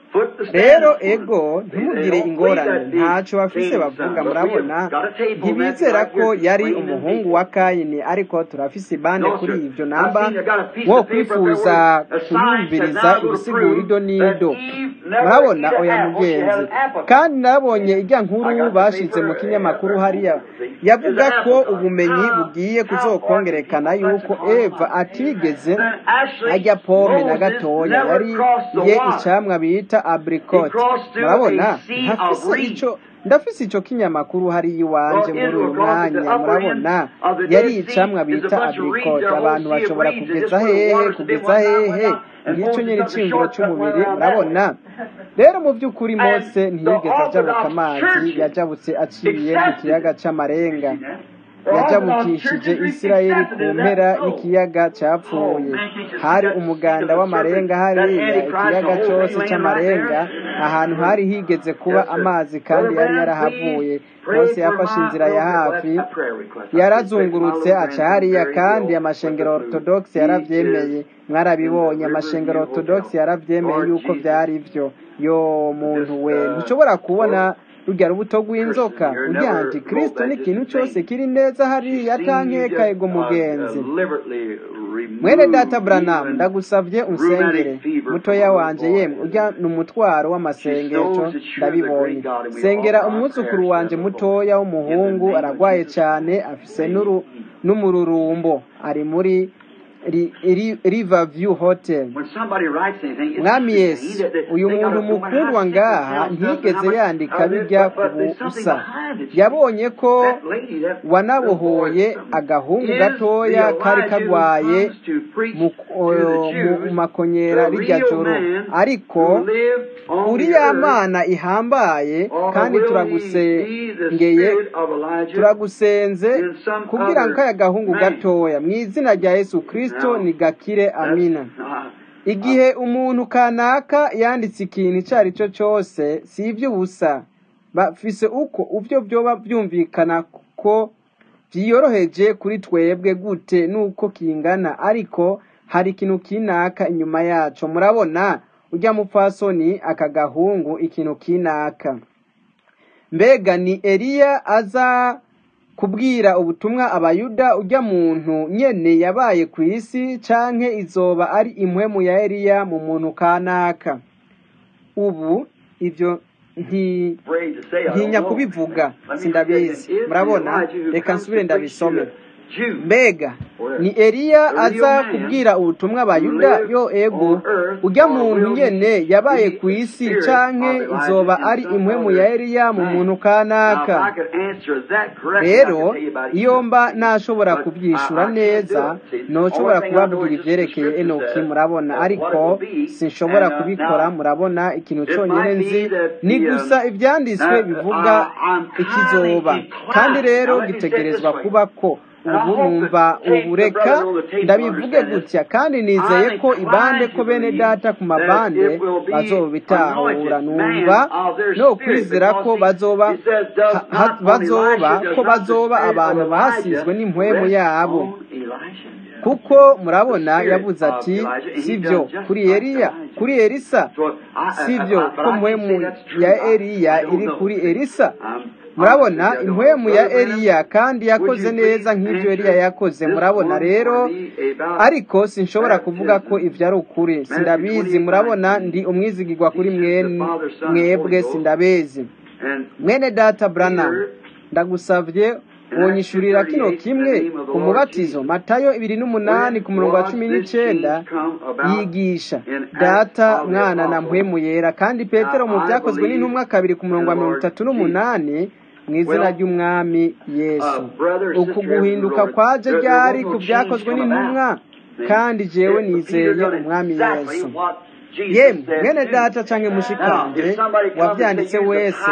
rero ego ntimugire ingorane ntacyo bafise bavuga murabona ntibizera ko yari umuhungu wa kayini ariko turafise ibande kuri ibyo namba wo kwifuza kuyumviriza ibisigura ido n'ido murabona oya mugenzi kandi nabonye ijya nkuru bashize mu kinyamakuru hariya yavuga ko ubumenyi bugiye kuzokongerekana yuko eva atigeze ajya pome na gatoya yari ye icamwa bita abricot murabona ntafise ico ndafise ico kinyamakuru hari iwanje muri uyu mwanya murabona yari icamwa bita abricot abantu bashobora kugeza hehe kugeza hehe ngicyo nyine iciyumviro cy'umubiri murabona rero mu by'ukuri mose ntiyigeze ajabuka amazi yajabutse aciye mu kiyaga c'amarenga yajabukishije isirayeli ku mpera y'ikiyaga cyapfuye hari umuganda w'amarenga hariya ikiyaga cyose cy'amarenga ahantu hari higeze kuba amazi kandi yari yarahavuye mose yafashe inzira ya hafi yarazungurutse aca hariya kandi amashengero orthodox yarabyemeye mwarabibonye amashengero orthodox yarabyemeye yuko byari byo yo muntu we ntushobora kubona rujya rubuto rw'inzoka ujya antikristo n'ikintu cyose kiri neza hariya atankeka ego mugenzi mwene data branamu ndagusabye unsengere mutoya wanje yemwe ujya ni umutwaro w'amasengesho ndabibonye sengera umwuzukuru wanje mutoya w'umuhungu aragwaye cyane afise n'umururumbo ari muri Riverview Hotel mwami yesu uyu muntu mukundwa ngaha ntigeze yandika bijya ku busa yabonye ko wanabohoye agahungu gatoya kari kagwaye mu makonyera rijya joro ariko uri ya mana ihambaye kandi turagusengeye turagusenze kugira ngo aya gahungu gatoya mu izina rya yesu kirisito ni gakire amina igihe umuntu kanaka yanditse ikintu icyo ari cyo cyose si iby'ubusa bafise uko ubyo byoba byumvikana ko byiyoroheje kuri twebwe gute nuko kingana ariko hari ikintu kinaka inyuma yacu murabona ujya mupfasoni aka gahungu ikintu kinaka mbega ni eliya aza kubwira ubutumwa abayuda ujya muntu nyene yabaye ku isi canke izoba ari impwemu ya eliya mu muntu kanaka ubu ibyo ntinya kubivuga sindabizi murabona reka nsubire ndabisome mbega ni eliya aza kubwira ubutumwa abayuda yo ego ujya muntu nyene yabaye ku isi canke izoba ari impwemu ya eliya mu muntu kanaka rero iyo mba nashobora kubyishura neza noshobora kubabwira ivyerekeye enoki murabona ariko sinshobora kubikora murabona ikintu cyonyine nzi ni gusa ivyanditswe bivuga ikizoba kandi rero gitegerezwa kuba ko ubu numva ubureka ndabivuge gutya kandi nizeye ko ibande ko bene data ku mabande bazobitahura numva no kwizera ko bazoba bazoba ko bazoba abantu basizwe n'impwemu yabo kuko murabona yavuze ati sibyo kuri Eliya kuri Elisa sibyo ko mpwemu ya Eliya iri kuri Elisa murabona impwemu ya eliya kandi yakoze neza nk'ibyo eliya yakoze murabona rero ariko sinshobora kuvuga ko ibyo ari ukuri sindabizi murabona ndi umwizigirwa kuri mwebwe sindabizi mwene data Branham ndagusabye wonyishurira kino kimwe ku mubatizo matayo ibiri n'umunani ku murongo wa cumi n'icyenda yigisha data mwana na mpwemu yera kandi petero mu byakozwe n'intumwa kabiri ku murongo wa mirongo itatu n'umunani mu izina ry'umwami yesu uku guhinduka kwaje ryari ku byakozwe n'intumwa kandi jewe nizeye umwami yesu yemwe mwene data cyangwa mushikanje wabyanditse wese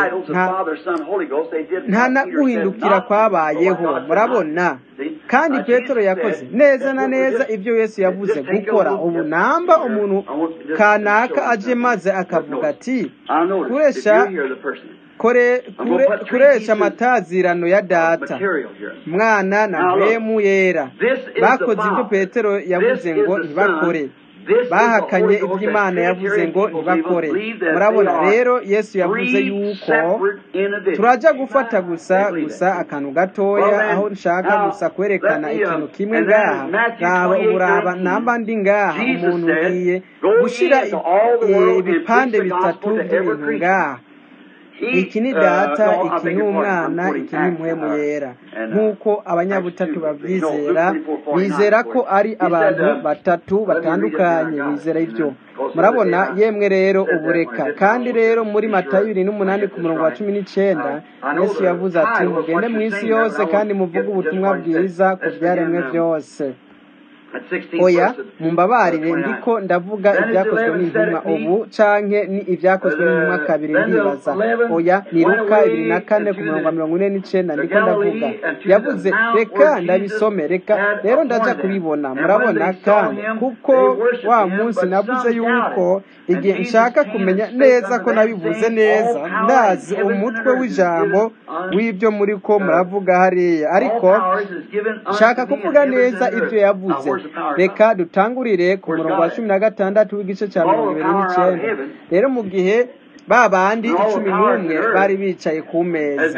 nta na guhindukira kwabayeho murabona kandi petero yakoze neza na neza ibyo yesu yavuze gukora ubu namba umuntu kanaka aje maze akavuga ati kuresha kuresha amatazirano ya data mwana na mpemu yera bakoze ibyo petero yavuze ngo ntibakore bahakanye ibyo imana yavuze ngo ntibakore murabona rero yesu yavuze yuko turajya gufata gusa gusa akantu gatoya aho nshaka gusa kwerekana ikintu kimwe ngaha ngaba uburaba namba ndi ngaha umuntu ngiye gushyira ibipande bitatu by'ibintu ngaha iki ni data iki ni umwana iki ni impwemu yera nk'uko abanyabutatu babyizera bizera ko ari abantu batatu batandukanye bizera ibyo murabona yemwe rero ubureka kandi rero muri matayo bibiri n'umunani ku murongo wa cumi n'icyenda yesu yavuze ati mugende mu isi yose kandi muvuge ubutumwa bwiza ku byaremwe byose oya mumbabarire ndiko ndavuga ibyakozwe n'intumwa ubu canke ni ibyakozwe n'intumwa kabiri ndibaza oya ni luka ibiri na kane ku murongo wa mirongo ine n'icenda ndiko ndavuga yavuze reka ndabisome reka rero ndaja kubibona murabona kandi kuko wa munsi navuze yuko igihe nshaka kumenya neza ko nabivuze neza ndazi umutwe w'ijambo w'ibyo muri ko muravuga hariya ariko nshaka kuvuga neza ibyo yavuze reka dutangurire ku murongo wa cumi na gatandatu w'igice cya mirongo ibiri n'icyenda rero mu gihe ba bandi icumi n'umwe bari bicaye ku meza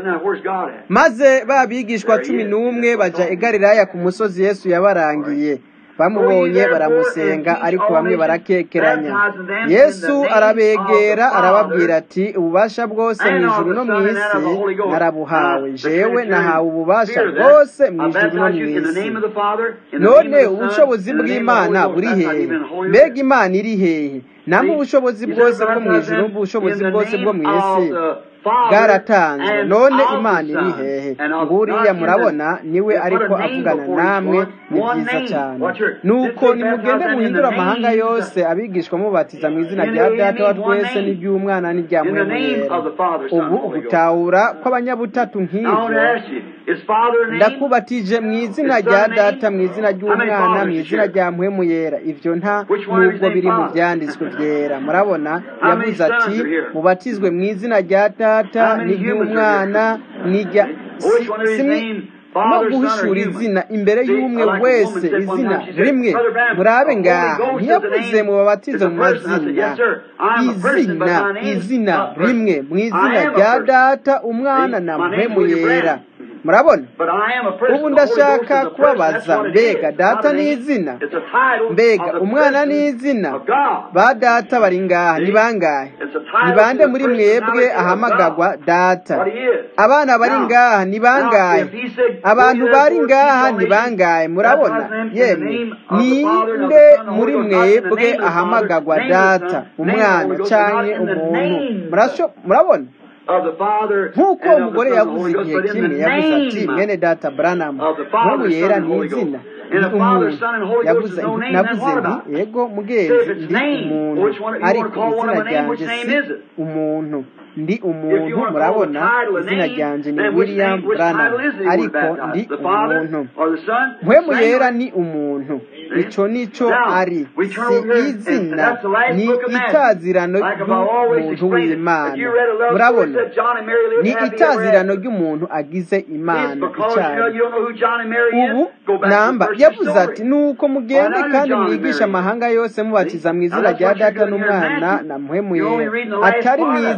maze ba bigishwa cumi n'umwe bajya i galilaya ku musozi yesu yabarangiye bamubonye baramusenga ariko bamwe barakekeranya yesu arabegera arababwira ati ububasha bwose mu ijuru no mu isi narabuhawe jewe nahawe ububasha bwose mu ijuru no mu isi none ubushobozi bw'imana buri hehe mbega imana iri hehe namwe ubushobozi bwose bwo mu ijuru n'ubushobozi bwose bwo mu isi bwaratanzwe none imana iri hehe nguriya murabona niwe ariko avugana namwe ni byiza cyane nuko nimugende muhindura amahanga yose abigishwa mubatiza mu izina rya data wa twese n'iry'umwana n'irya mwemuyera ubu ugutahura kw'abanyabutatu nk'ibyo ndakubatije mu izina rya data mu izina ry'umwana mu izina rya mwemuyera ibyo nta nubwo biri mu byanditswe byera murabona yavuze ati mubatizwe mu izina rya data n'iry'umwana n'irya no guhishura izina imbere y'umwe wese izina rimwe murabe ngaha ntiyavuze mu babatizo mu mazina izina izina rimwe mu izina rya data umwana na mpemu yera murabona ubu ndashaka kubabaza mbega data ni izina mbega umwana ni izina ba data bari ngaha ni bangahe ni bande muri mwebwe ahamagagwa data abana bari ngaha ni bangahe abantu bari ngaha ni bangahe murabona yemwe ninde muri mwebwe ahamagagwa data umwana cyangwa umuntu murabona nk'uko umugore yavuze igihe kimwe yavuze ati mwene data buranamu nk'ubu yera ni izina ni umuntu yavuze navuze nti yego mugenzi ndi umuntu ariko izina ryanjye si umuntu ndi umuntu murabona izina ryanjye ni william branham ariko ndi umuntu mpwemu yera ni umuntu icyo nicyo ari si izina ni itazirano ry'umuntu w'imana murabona ni itazirano ry'umuntu agize imana icyaha ubu namba yavuze ati nuko mugende kandi mwigisha amahanga yose mubatiza mu izina rya data n'umwana na mpwemu yera atari mu izina rya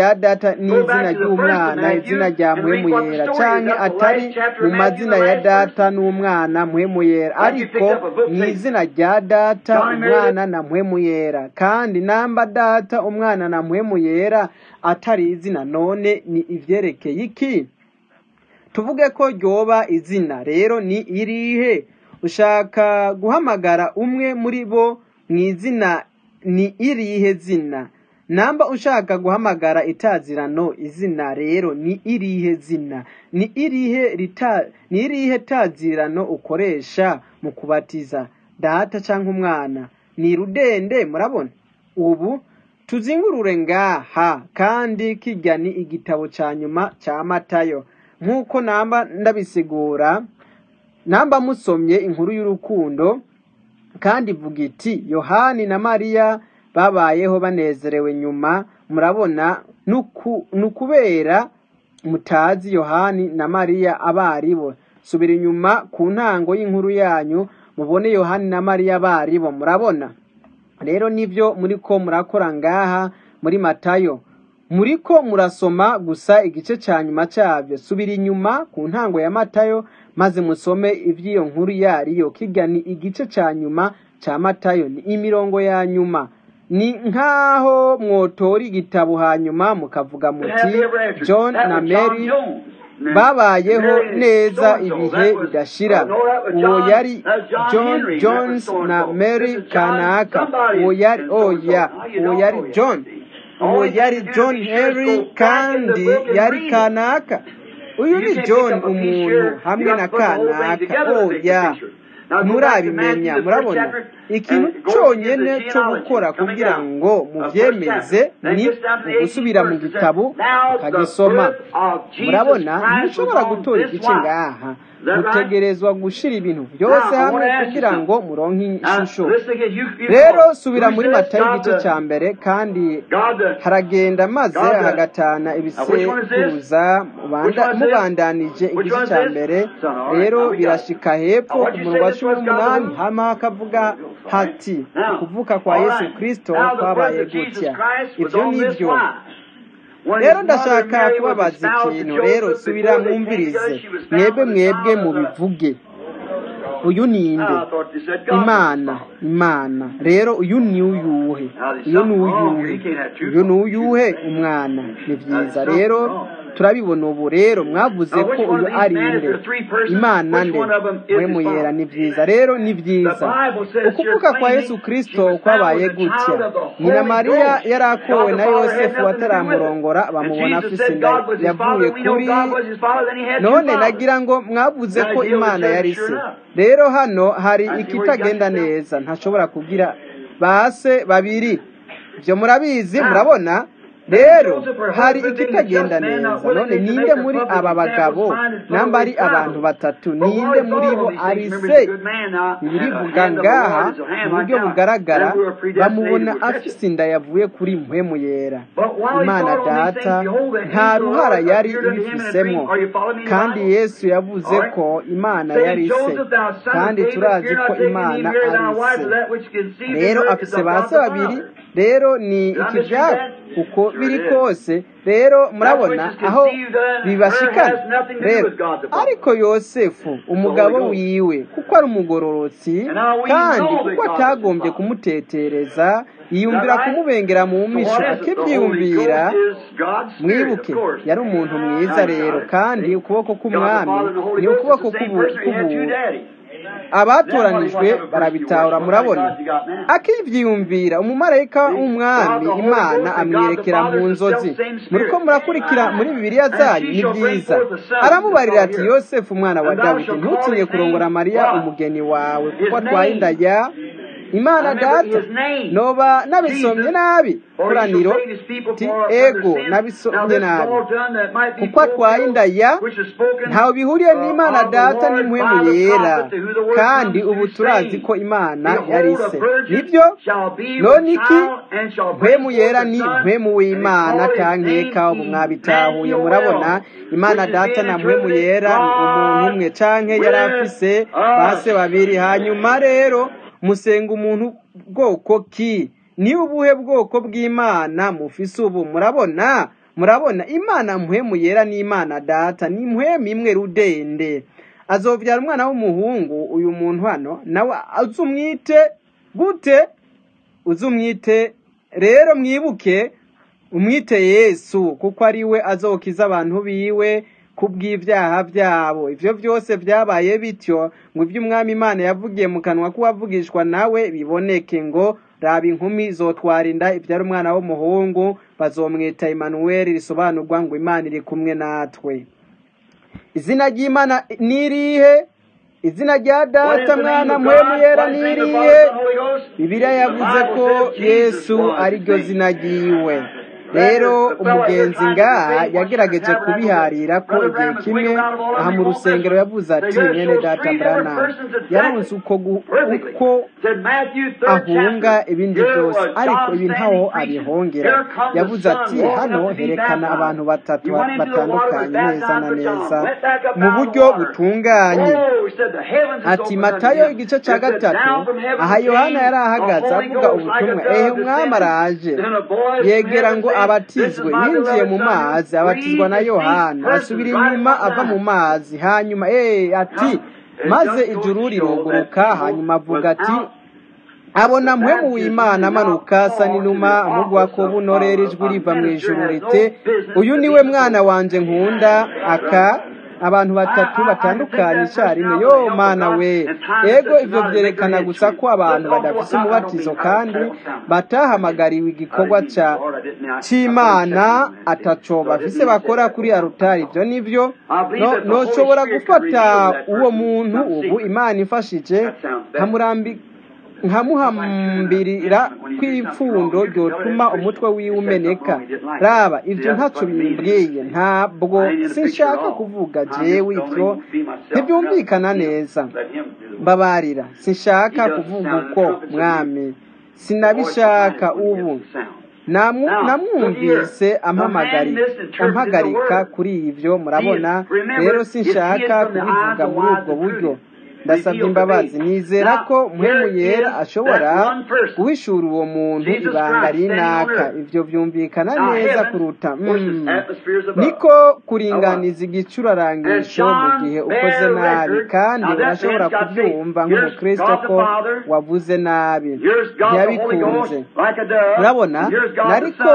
rya data n'izina ry'umwana izina rya mpwemu yera canke atari mu mazina ya data n'umwana mpwemu yera ariko mu izina rya data umwana na mpwemu yera kandi namba data umwana na mpwemu yera atari izina none ni ivyerekeye iki tuvuge ko ryoba izina rero ni irihe ushaka guhamagara umwe muri bo mu izina ni irihe zina namba ushaka guhamagara itazirano izina rero ni irihe zina ni irihe rita ni irihe tazirano ukoresha mu kubatiza data cyangwa umwana ni rudende murabona ubu tuzingurure ngaha kandi kijya ni igitabo cya nyuma cya matayo nk'uko namba ndabisigura namba musomye inkuru y'urukundo kandi ivuga iti yohani na mariya babayeho banezerewe nyuma murabona ni ukubera mutazi yohani na mariya abaribo subira inyuma ku ntango y'inkuru yanyu mubone yohani na mariya abaribo murabona rero nibyo muri ko murakora ngaha muri matayo muri ko murasoma gusa igice cya nyuma cyabyo subira inyuma ku ntango ya matayo maze musome iby'iyo nkuru yariyo kijya ni igice cya nyuma cya matayo ni imirongo ya nyuma ni nk'aho mwotora igitabo hanyuma mukavuga muti john na mary babayeho neza ibihe bidashira uwo yari john jones na mary kanaka uwo yari oya uwo yari john uwo yari john henry kandi yari kanaka uyu ni john umuntu hamwe na kanaka oya murabimenya murabona ikintu cyonyine cyo gukora kugira ngo mubyemeze ni ugusubira mu gitabo ukagisoma murabona ntushobora gutora igice ngaha mutegerezwa gushyira ibintu byose hamwe kugira ngo muronke ishusho rero subira muri matayo igice cya mbere kandi haragenda maze hagatana ibisekuruza mubandanije igice cya mbere rero birashika hepfo ku murongo wa cumi n'umunani hama hakavuga hati kuvuka kwa yesu kirisito kwabaye gutya ibyo ni byo rero ndashaka kubabaza ikintu rero subira mwumvirize mwebwe mwebwe mubivuge uyu ni inde imana imana rero uyu ni uyuhe uyu ni uyuhe uyu ni uyuhe umwana ni byiza rero turabibona ubu rero mwavuze ko uyu ari inde imana nde we muyera ni byiza rero ni byiza ukuvuka kwa yesu kirisito kwabaye gutya nyina mariya yari akowe na yosefu bataramurongora bamubona afise inda yavuye kuri none nagira ngo mwavuze ko imana yari se rero hano hari ikitagenda neza ntashobora kugira base babiri ibyo murabizi murabona rero hari ikitagenda neza none ninde muri aba bagabo namba ari abantu batatu ninde muri bo ari se birivuga ngaha mu buryo bugaragara bamubona afise inda yavuye kuri mpwemu yera imana data nta ruhara yari ibifisemo kandi yesu yavuze ko imana yari se kandi turazi ko imana ari se rero afise ba se babiri rero ni ikibyaro uko biri kose rero murabona aho bibashikana rero ariko yosefu umugabo wiwe kuko ari umugororotsi kandi kuko atagombye kumutetereza yiyumvira kumubengera mu misho akibyiyumvira mwibuke yari umuntu mwiza rero kandi ukuboko k'umwami ni ukuboko k'ubuntu abatoranijwe barabitahura murabona akibyiyumvira umumarayika w'umwami imana amwerekera mu nzozi muri ko murakurikira muri bibiliya zanyu ni byiza aramubarira ati yosefu umwana wa dawidi ntutinye kurongora mariya umugeni wawe kuko atwaye inda ya imana data noba nabisomye nabi koraniro ti ego nabisomye nabi kuko atwaye inda ya ntawe bihuriye n'imana data n'impwemu yera kandi ubu turazi ko imana yari se nibyo none iki mpwemu yera ni mpwemu w'imana tankeka ubu mwabitahuye murabona imana data na mpwemu yera ni umuntu umwe canke yari afise base babiri hanyuma rero musenga umuntu bwoko ki ni ubuhe bwoko bw'imana mufise ubu murabona murabona imana mpwemu yera n'imana data ni mpwemu imwe rudende azovyara umwana w'umuhungu uyu muntu hano nawe azumwite gute uzumwite rero mwibuke umwite yesu kuko ari we azokiza abantu biwe kubw'ivyaha vyabo ivyo vyose vyabaye bityo ngo ivyo umwami imana yavugiye mu kanwa k'uwavugishwa nawe biboneke ngo raba inkumi zotwara inda ivyara umwana w'umuhungu bazomwita Emmanuel risobanurwa ngo imana iri kumwe natwe izina ry'imana nirihe izina rya data mwana mpwemu yera nirihe bibiliya yavuze ko yesu ari ryo zina ryiwe rero umugenzi ngaha yagerageje kubiharira ko igihe kimwe aha mu rusengero yavuze ati mwene data brana yaronse uko gu- uko ahunga ibindi byose ariko ibi ntaho abihongera yavuze ati hano herekana abantu batatu batandukanye neza na neza mu buryo butunganye ati matayo igice cya gatatu aha yohana yari ahagaze avuga ubutumwa ehe umwami araje yegera ngo abatizwe yinjiye mu mazi abatizwa na yohana asubira inyuma ava mu mazi hanyuma eh ati maze ijuru riruguruka hanyuma avuga ati abona mpwemu w'imana amanuka asa n'inuma amugwa ko bunorera ijwi riva mu ijuru rite uyu niwe mwana wanje nkunda aka abantu batatu batandukanye icyarimwe yo mana we ego ivyo vyerekana gusa ko abantu badafise umubatizo kandi batahamagariwe igikorwa ca c'imana ataco bafise bakora kuri arutari ivyo nivyo no noshobora gufata uwo muntu ubu imana ifashije nkamurambi nkamuhambirira kw'ipfundo ryotuma umutwe wiwe umeneka raba ivyo ntaco bimbwiye ntabwo sinshaka kuvuga jewe ivyo ntibyumvikana neza mbabarira sinshaka kuvuga uko mwami sinabishaka ubu Namu- namwumvise ampamagari- ampagarika kuri ivyo murabona rero sinshaka kubivuga muri ubwo buryo ndasabye imbabazi nizera ko mpwemu yera ashobora guhishura uwo muntu ibanga rinaka ivyo vyumvikana neza kuruta mm. niko kuringaniza igicurarangisho mu gihe ukoze nabi kandi urashobora kubyumva nk'umukristo ko wavuze nabi ntiyabikunze murabona nariko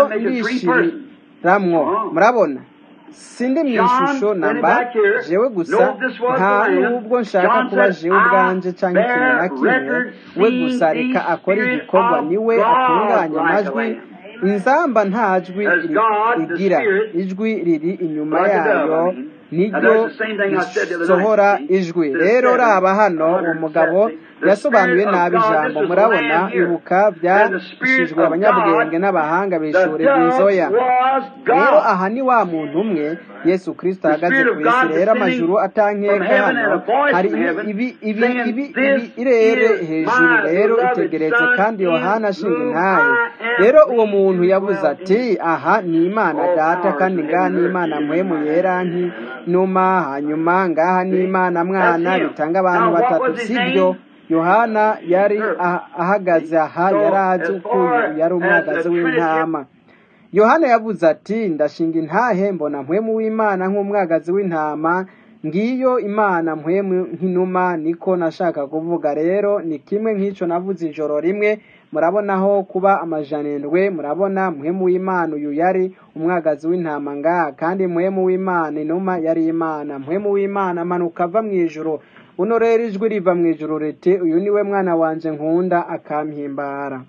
ndishiramwo murabona sindi mu ishusho namba jewe gusa nta nubwo nshaka kuba jewe ubwanje canke ikintu na kimwe we gusa reka akora igikorwa niwe atunganya amajwi inzamba nta jwi ri- igira ijwi riri inyuma yayo niryo risohora ijwi rero raba hano uwo mugabo yasobanuye nabi ijambo murabona ibuka byashijwe abanyabwenge n'abahanga bishore bwizoya rero aha ni wa muntu umwe yesu kristo ahagaze ku isi rero amajuru atankeka hano hari ibi ibi ibi ibi ibi irere hejuru rero itegeretse kandi yohana ashinga intahe rero uwo muntu yavuze ati aha ni imana data kandi ngaha ni imana mpwemu yera nk'inuma hanyuma ngaha ni imana mwana bitanga abantu batatu sibyo yohana yari ah- ahagaze aha yari azi uko uyu yari umwagazi w'intama yohana yavuze ati ndashinga intahe mbona mpwemu w'imana nk'umwagazi w'intama ngiyo imana mpwemu nk'inuma niko nashaka kuvuga rero ni kimwe nk'icyo navuze ijoro rimwe murabonaho kuba amajanendwe murabona mpwemu w'imana uyu yari umwagazi w'intama ngaha kandi mpwemu w'imana inuma yari imana mpwemu w'imana amanuka ava mu ijuru uno rero ijwi riva mu ijuru riti uyu niwe mwana wanje nkunda akampimbara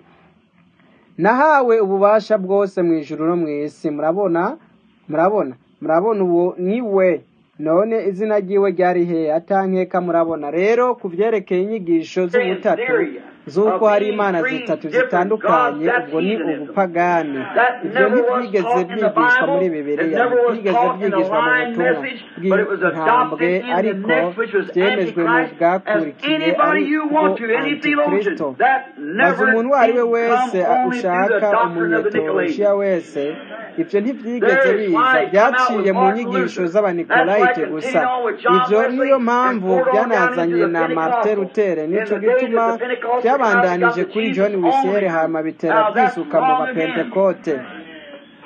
nahawe ububasha bwose mu ijuru no mu isi murabona murabona murabona uwo ni we none izina ryiwe ryari he atankeka murabona rero ku byerekeye inyigisho z'ubutatu z'uko hari imana zitatu zitandukanye ubwo ni ubupagani ibyo ntibyigeze byigishwa muri bibiliya ntibyigeze byigishwa mu butumwa bw'intambwe ariko byemejwe mu bwakurikiye ari bwo antikristo maze umuntu uwo ari we wese ushaka umunyetolojiya wese ibyo ntibyigeze biza byaciye mu nyigisho z'abanikorayite gusa ibyo niyo mpamvu byanazanye na martin luther nicyo gituma byabandanije kuri john wisere hama bitera byisuka mu bapentekote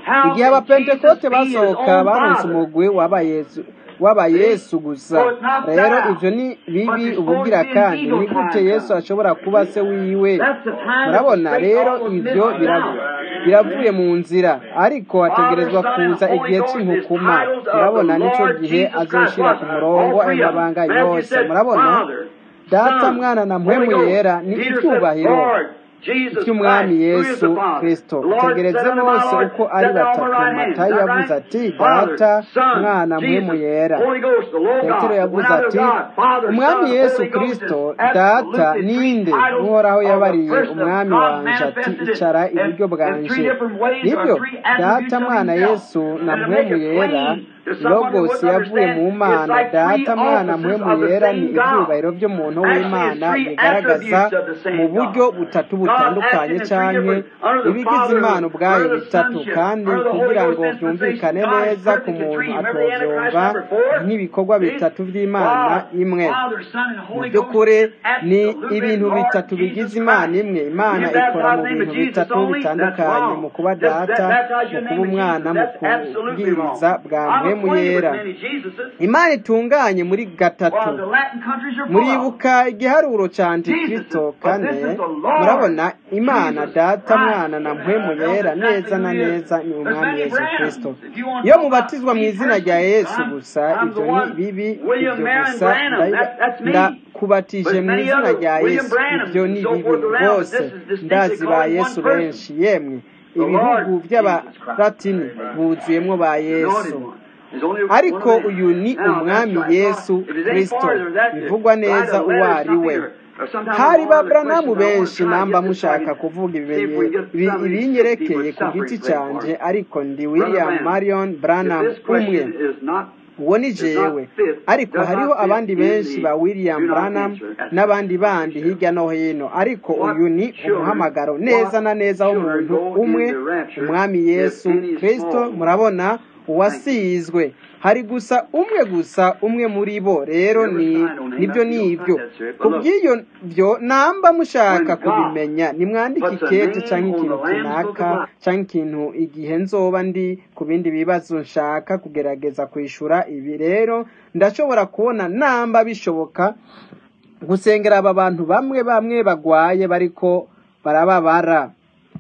How igihe can abapentekote Jesus be his basohoka own baronse Father? umugwi w'abayesu w'abayesu gusa So it's not rero that. ivyo ni But bibi there's ubugira supposed to be an kandi eagle ni gute time yesu come. ashobora kuba se wiwe That's the time that murabona the rero straight almost ivyo missed biravu- out. biravuye mu nzira ariko hategerezwa Father, Son, kuza and Holy igihe Ghost is c'inkukuma titles of murabona the nico Lord gihe Jesus Christ. azoshira ku murongo All ayo three of them. mabanga Matthew yose said, murabona Father, data Son, mwana na Holy mpwemu Ghost. yera ni Peter said, icyubahiro Lord, Jesus cy'umwami Christ, who is yesu the Father. kristo The Lord said utegereze unto my bose Lord, uko ari set thou on batatu my right hand. matayo Is that yavuze right? ati Father, data Son, mwana mpwemu Jesus, yera Holy Ghost, the Logos, petero the yavuze one out of ati God, Father, umwami Son, yesu Holy Ghost kristo is data absolutely three ninde titles uhoraho of the yabariye person of umwami God wanje ati manifested icara in, iburyo in bwanje three different ways nibyo or three attributes data of mwana himself. yesu na And to make mpwemu it yera plain to someone who logos wouldn't yavuye mu understand, mana it's like three data mwana offices mpwemu of the yera ni same God. ibyubahiro by'umuntu Actually, it's w'imana three bigaragaza attributes of the same mu buryo God. butatu God butandukanye acting in three canke different, under the ibigize Father, imana ubwayo under the bitatu Sonship, kandi under the Holy kugira Ghost ngo dispensation. byumvikane God is neza ku perfect in muntu three. Remember the Antichrist atovyumva number four? nk'ibikorwa See? bitatu by'imana God, imwe Father, Son, and mu Holy Ghost by'ukuri is ni absolutely ibintu Lord bitatu Jesus bigize imana Christ. imwe When imana you ikora mu baptize in the name bintu of Jesus bitatu only, that's bitandukanye mu wrong. kuba Just ba- data baptize mu you in the kuba name of umwana Jesus. mu That's absolutely wrong. kubwiriza bwa I'm mpwemu acquainted with yera many Jesuses. imana itunganye muri gatatu Well, the Latin countries are full of them. muribuka igiharuro ca antikristo Jesus, but kane this is the Lord murabona imana Jesus data Christ. mwana na mpwemu Tells yera exactly neza na who he is. neza ni There's umwami many yesu brands. kristo If you want to iyo know about mubatizwa mu me izina rya personally, yesu I'm, gusa I'm the ivyo ni one, bibi William ivyo Marion gusa Branham. ndabiba- That, that's me. ndakubatije But mu many izina other rya William yesu Branhams ivyo and ni so bibi forth around, but rwose this is distinctly ndazi ba calling yesu one person. benshi yemwe The ibihugu Lord Jesus vy'abalatini Christ. buzuyemwo ba The anointed yesu one. There's only one ariko of them. uyu ni Now, that's umwami right. yesu If there's any kristo farther, that's it. bivugwa Write neza a uwo letter or ari we something, or, or sometime hari on ba one of the branamu questions I want benshi to try to namba get this so I mushaka can kuvuga see if ibimenye- we get ibi- some of these sick people ibinyerekeye ku suffering giti prayed for. canje ariko ndi Brother william Branham, marion if branham this umwe question is not uwo ni does not jewe fit, ariko does hariho not fit abandi in benshi the ba william do not branham answer. That's n'abandi bandi hirya no hino ariko What uyu ni children- umuhamagaro neza na neza children w'umuntu go umwe in the rapture umwami if yesu any kristo small one. murabona uwasizwe hari gusa umwe gusa umwe muri bo rero Never ni sign on him nibyo after you don't nibyo find that, sir. But ku look, bw'iyo byo namba mushaka when God kubimenya nimwandike puts a ikete name cyangwa on ikintu the Lamb's Book of kinaka Life. cyangwa ikintu igihe nzoba ndi ku bindi bibazo nshaka kugerageza kwishura ibi rero ndashobora kubona namba bishoboka gusengera aba bantu bamwe bamwe bagwaye bariko barababara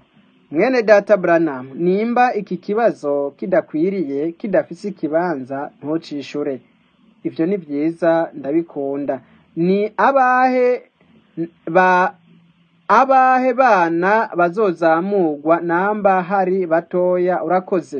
mwene data Branham nimba iki kibazo kidakwiriye kidafise ikibanza ntucishure ivyo ni vyiza ndabikunda ni abahe ba abahe bana bazozamurwa namba hari batoya urakoze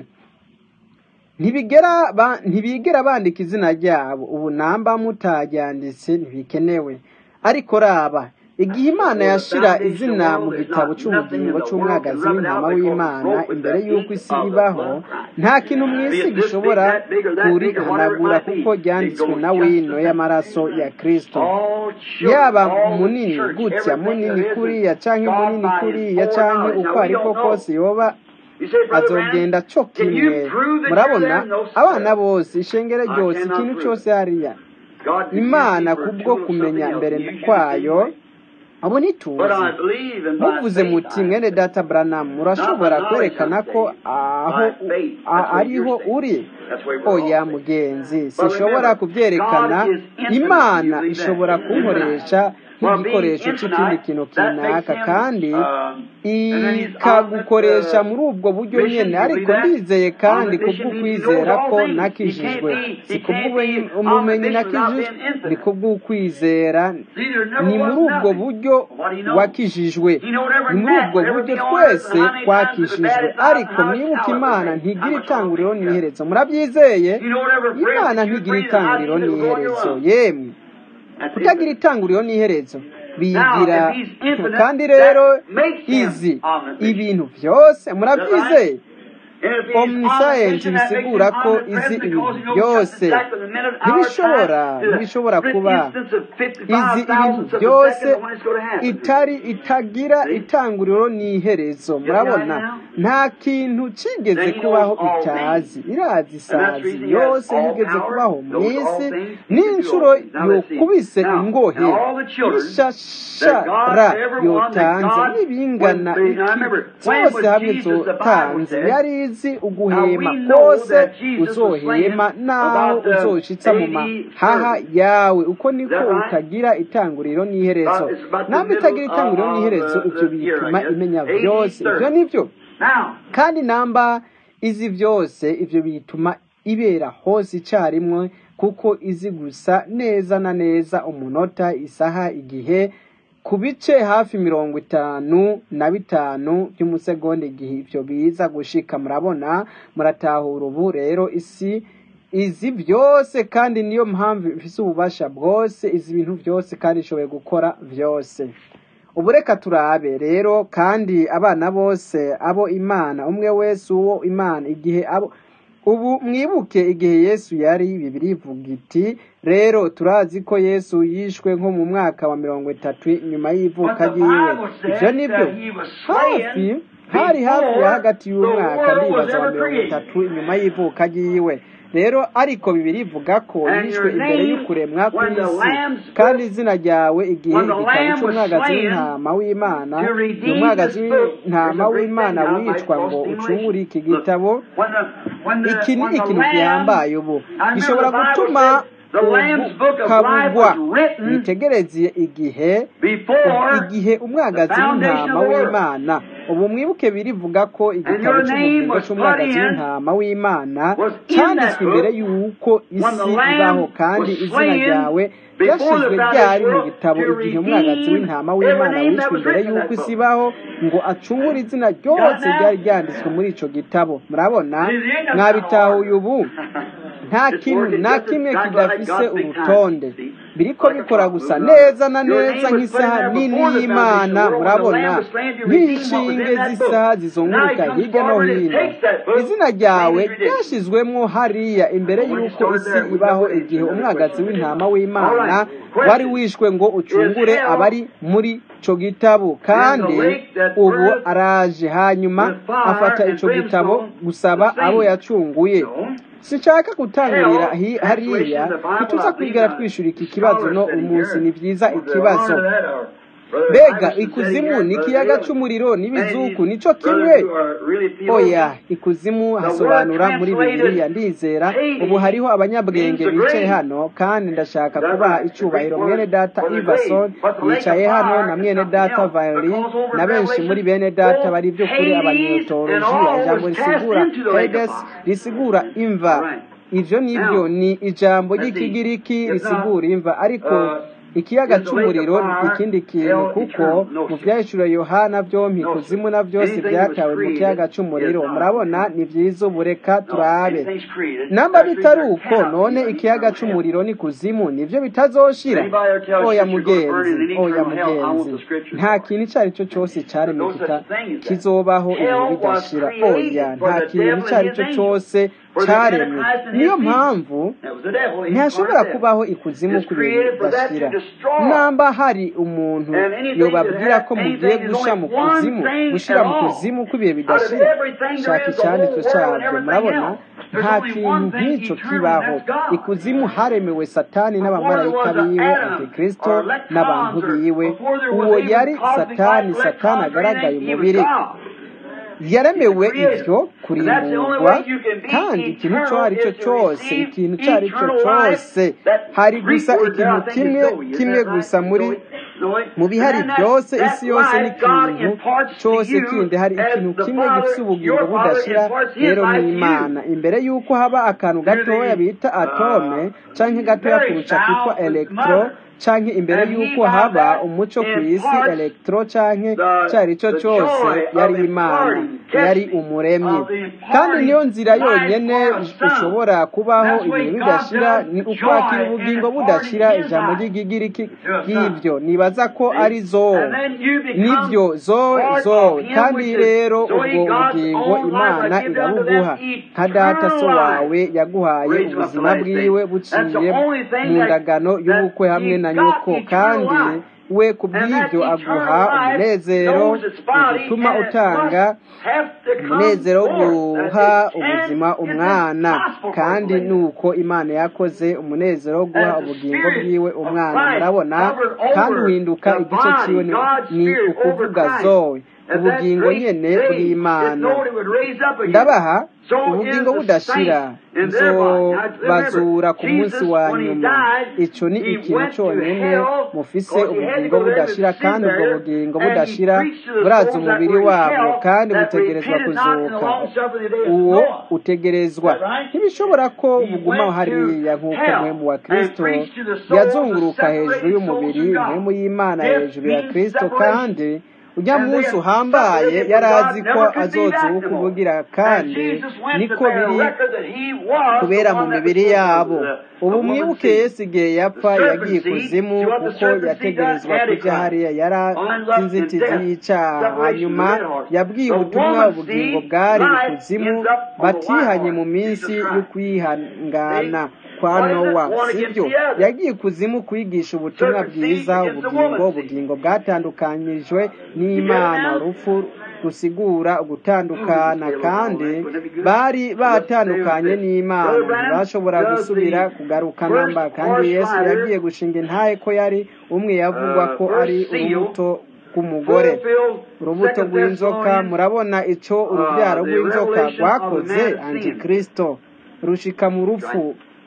ntibigera ba, ntibigera bandika izina ryabo ubu namba mutaryanditse ntibikenewe ariko raba igihe imana yashira izina mu gitabo cy'ubugingo cy'umwagazi w'intama w'imana imbere y'uko isi ibaho nta kintu mu isi gishobora kurihanagura kuko ryanditswe na wino y'amaraso ya kristo yaba munini gutya munini kuriya canke munini kuriya canke uko ariko kose yoba azogenda co kimwe murabona abana bose ishengero ryose ikintu cyose hariya imana kubwo kumenya mbere kwayo abo ntituzi muvuze muti mwene data Branham murashobora kwerekana ko aho a- ariho uri oya mugenzi sinshobora kubyerekana imana ishobora kunkoresha nk'igikoresho cy'ikindi kintu kinaka kandi ikagukoresha muri ubwo buryo nyine ariko ndizeye kandi kubw'ukwizera ko nakijijwe si kubw'ubumenyi nakijijwe ni kubw'ukwizera ni muri ubwo buryo wakijijwe ni muri ubwo buryo twese twakijijwe ariko mwibuke imana ntigira itanguriro n'iherezo murabyizeye imana ntigira itanguriro n'iherezo yemwe kutagira itanguriro n'iherezo bigira kandi rero izi ibintu byose murabyizeye omniscience bisigura ko izi ibintu byose ntibishobora ntibishobora kuba izi ibintu byose itari itagira itanguriro n'iherezo murabona nta kintu kigeze kubaho itazi irazi isazi yose yigeze kubaho mu isi n'inshuro yokubise ingohe n'ishashara yotanze n'ibingana iki cyose hamwe zotanze yari izi uguhema kose uzohema naho uzoshitsa mu mahaha yawe uko niko utagira itanguriro n'iherezo namba itagira itanguriro n'iherezo ibyo bituma imenya byose ibyo nibyo kandi namba izi byose ibyo bituma ibera hose icyarimwe kuko izi gusa neza na neza umunota isaha igihe ku bice hafi mirongo itanu na bitanu by'umusegonda igihe ibyo biza gushika murabona muratahura ubu rero isi izi byose kandi niyo mpamvu ifite ububasha bwose izi bintu byose kandi ishoboye gukora byose ubu reka turabe rero kandi abana bose abo imana umwe wese uwo imana igihe abo ubu mwibuke igihe yesu yari bibiri ivuga iti rero turazi ko yesu yishwe nko mu mwaka wa mirongo itatu nyuma y'ivuka ryiwe ibyo nibyo hafi hari hafi ya hagati y'umwaka ndibaza wa mirongo itatu inyuma y'ivuka ryiwe rero ariko bibiri ivuga ko yishwe imbere y'ukuremwa kw'isi kandi izina ryawe igihe igitabo cy'umwagazi w'intama w'imana ni umwagazi w'intama w'imana wicwa ngo ucungure iki gitabo iki ni ikintu gihambaye ubu gishobora gutuma kabugwa mwitegereze igihe igihe umwagazi w'intama w'imana ubu mwibuke birivuga ko igitabo cy'ubugingo cy'umwagazi w'intama w'imana cyanditswe imbere y'uko isi ibaho kandi izina ryawe ryashyizwe ryari mu gitabo igihe umwagazi w'intama w'imana wishwe imbere y'uko isi ibaho ngo acungure izina ryose ryari ryanditswe muri icyo gitabo murabona mwabitahuye ubu nta kintu nta kimwe kidafise urutonde biriko bikora gusa neza na neza nk'isaha nini y'imana murabona nk'inshinge z'isaha zizunguruka hirya no hino izina ryawe ryashyizwemo hariya imbere y'uko isi ibaho igihe umwagazi w'intama w'imana wari wishwe ngo ucungure abari muri ico gitabo kandi ubu araje hanyuma afata ico gitabo gusaba abo yacunguye sinshaka gutangurira hariya ntituza kwigara twishyura iki kibazo no umunsi ni byiza ikibazo mbega ikuzimu ni ikiyaga cy'umuriro n'ibizuku nicyo kimwe oya ikuzimu hasobanura muri bibiliya ndizera ubu hariho abanyabwenge bicaye hano kandi ndashaka kubaha icyubahiro mwene data ivason yicaye hano na mwene data vayoli na benshi muri bene data bari by'ukuri abanyotolojiya ijambo risigura hedes risigura imva ibyo nibyo ni ijambo ry'ikigiriki risigura imva ariko ikiyaga cy'umuriro ni ikindi kintu kuko mu byahishura yohana byombi kuzimu na byose byatawe mu kiyaga cy'umuriro murabona ni byiza ubu reka turabe namba bitari uko none ikiyaga cy'umuriro ni kuzimu nibyo bitazoshira oya mugenzi oya mugenzi nta kintu icyo ari cyo cyose cyaremwe kizobaho ibihe bidashira oya nta kintu icyo ari cyo cyose cyaremwe niyo mpamvu ntihashobora kubaho ikuzimu ku bintu bidashira namba hari umuntu yobabwira ko mugiye gusha mu kuzimu gushyira mu kuzimu ko ibihe bidashira shaka icyanditswe cyabyo murabona nta kintu nk'icyo kibaho ikuzimu haremewe satani n'abamarayika biwe antikristo n'abantu biwe uwo yari satani satani agaragaye umubiri yaremewe ibyo kurimburwa kandi ikintu icyo ari cyo cyose ikintu icyo ari cyo cyose hari gusa ikintu kimwe kimwe gusa muri mu bihari byose isi yose n'ikintu cyose kindi hari ikintu kimwe gifite ubugingo budashira rero ni imana imbere y'uko haba akantu gatoya bita atome cyangwa gatoya kurusha kitwa elegitoro canke imbere y'uko haba umuco ku isi elegitoro canke cyari cyo cyose yari imana yari umuremyi kandi niyo nzira yonyene ushobora kubaho ibintu bidashira ni ukwakira ubugingo budashira ijambo ry'igigiriki bw'ibyo nibaza ko ari zo nibyo zo zo kandi rero ubwo bugingo imana irabuguha nka data so wawe yaguhaye ubuzima bwiwe buciye mu ndagano y'ubukwe hamwe na nyoko kandi we ku bw'ibyo aguha umunezero utuma utanga umunezero wo guha ubuzima umwana kandi nuko imana yakoze umunezero wo guha ubugingo bwiwe umwana murabona kandi uhinduka igice cyiwe ni, ni ukuvuga zoe ubugingo nyene bw'imana ndabaha ubugingo budashira nzobazura ku munsi wa nyuma ico ni ikintu cyonyine mufise ubugingo budashira kandi ubwo bugingo budashira buraza umubiri wabwo kandi butegerezwa kuzuka uwo utegerezwa ntibishobora ko buguma hariya nk'uko mwemu wa kristo yazunguruka hejuru y'umubiri mwemu y'imana hejuru ya kristo kandi ujya munsi uhambaye yari azi ko azozuka ubugira kandi niko biri kubera mu mibiri yabo ubu mwibuke yesu igihe yapfa yagiye ikuzimu kuko yategerezwa kujya hariya yari azi inzitizi y'icyaha hanyuma yabwiye ubutumwa ubugingo bwari ikuzimu batihanye mu minsi yo kwihangana kwa nowa sibyo yagiye ikuzimu kwigisha ubutumwa bwiza ubugingo ubugingo bwatandukanyijwe n'imana urupfu rusigura ugutandukana kandi bari batandukanye n'imana ntibashobora gusubira kugaruka namba kandi yesu yagiye gushinga intahe ko yari umwe yavugwa ko ari urubuto rw'umugore urubuto rw'inzoka murabona icyo urubyaro rw'inzoka rwakoze antikristo rushika mu rupfu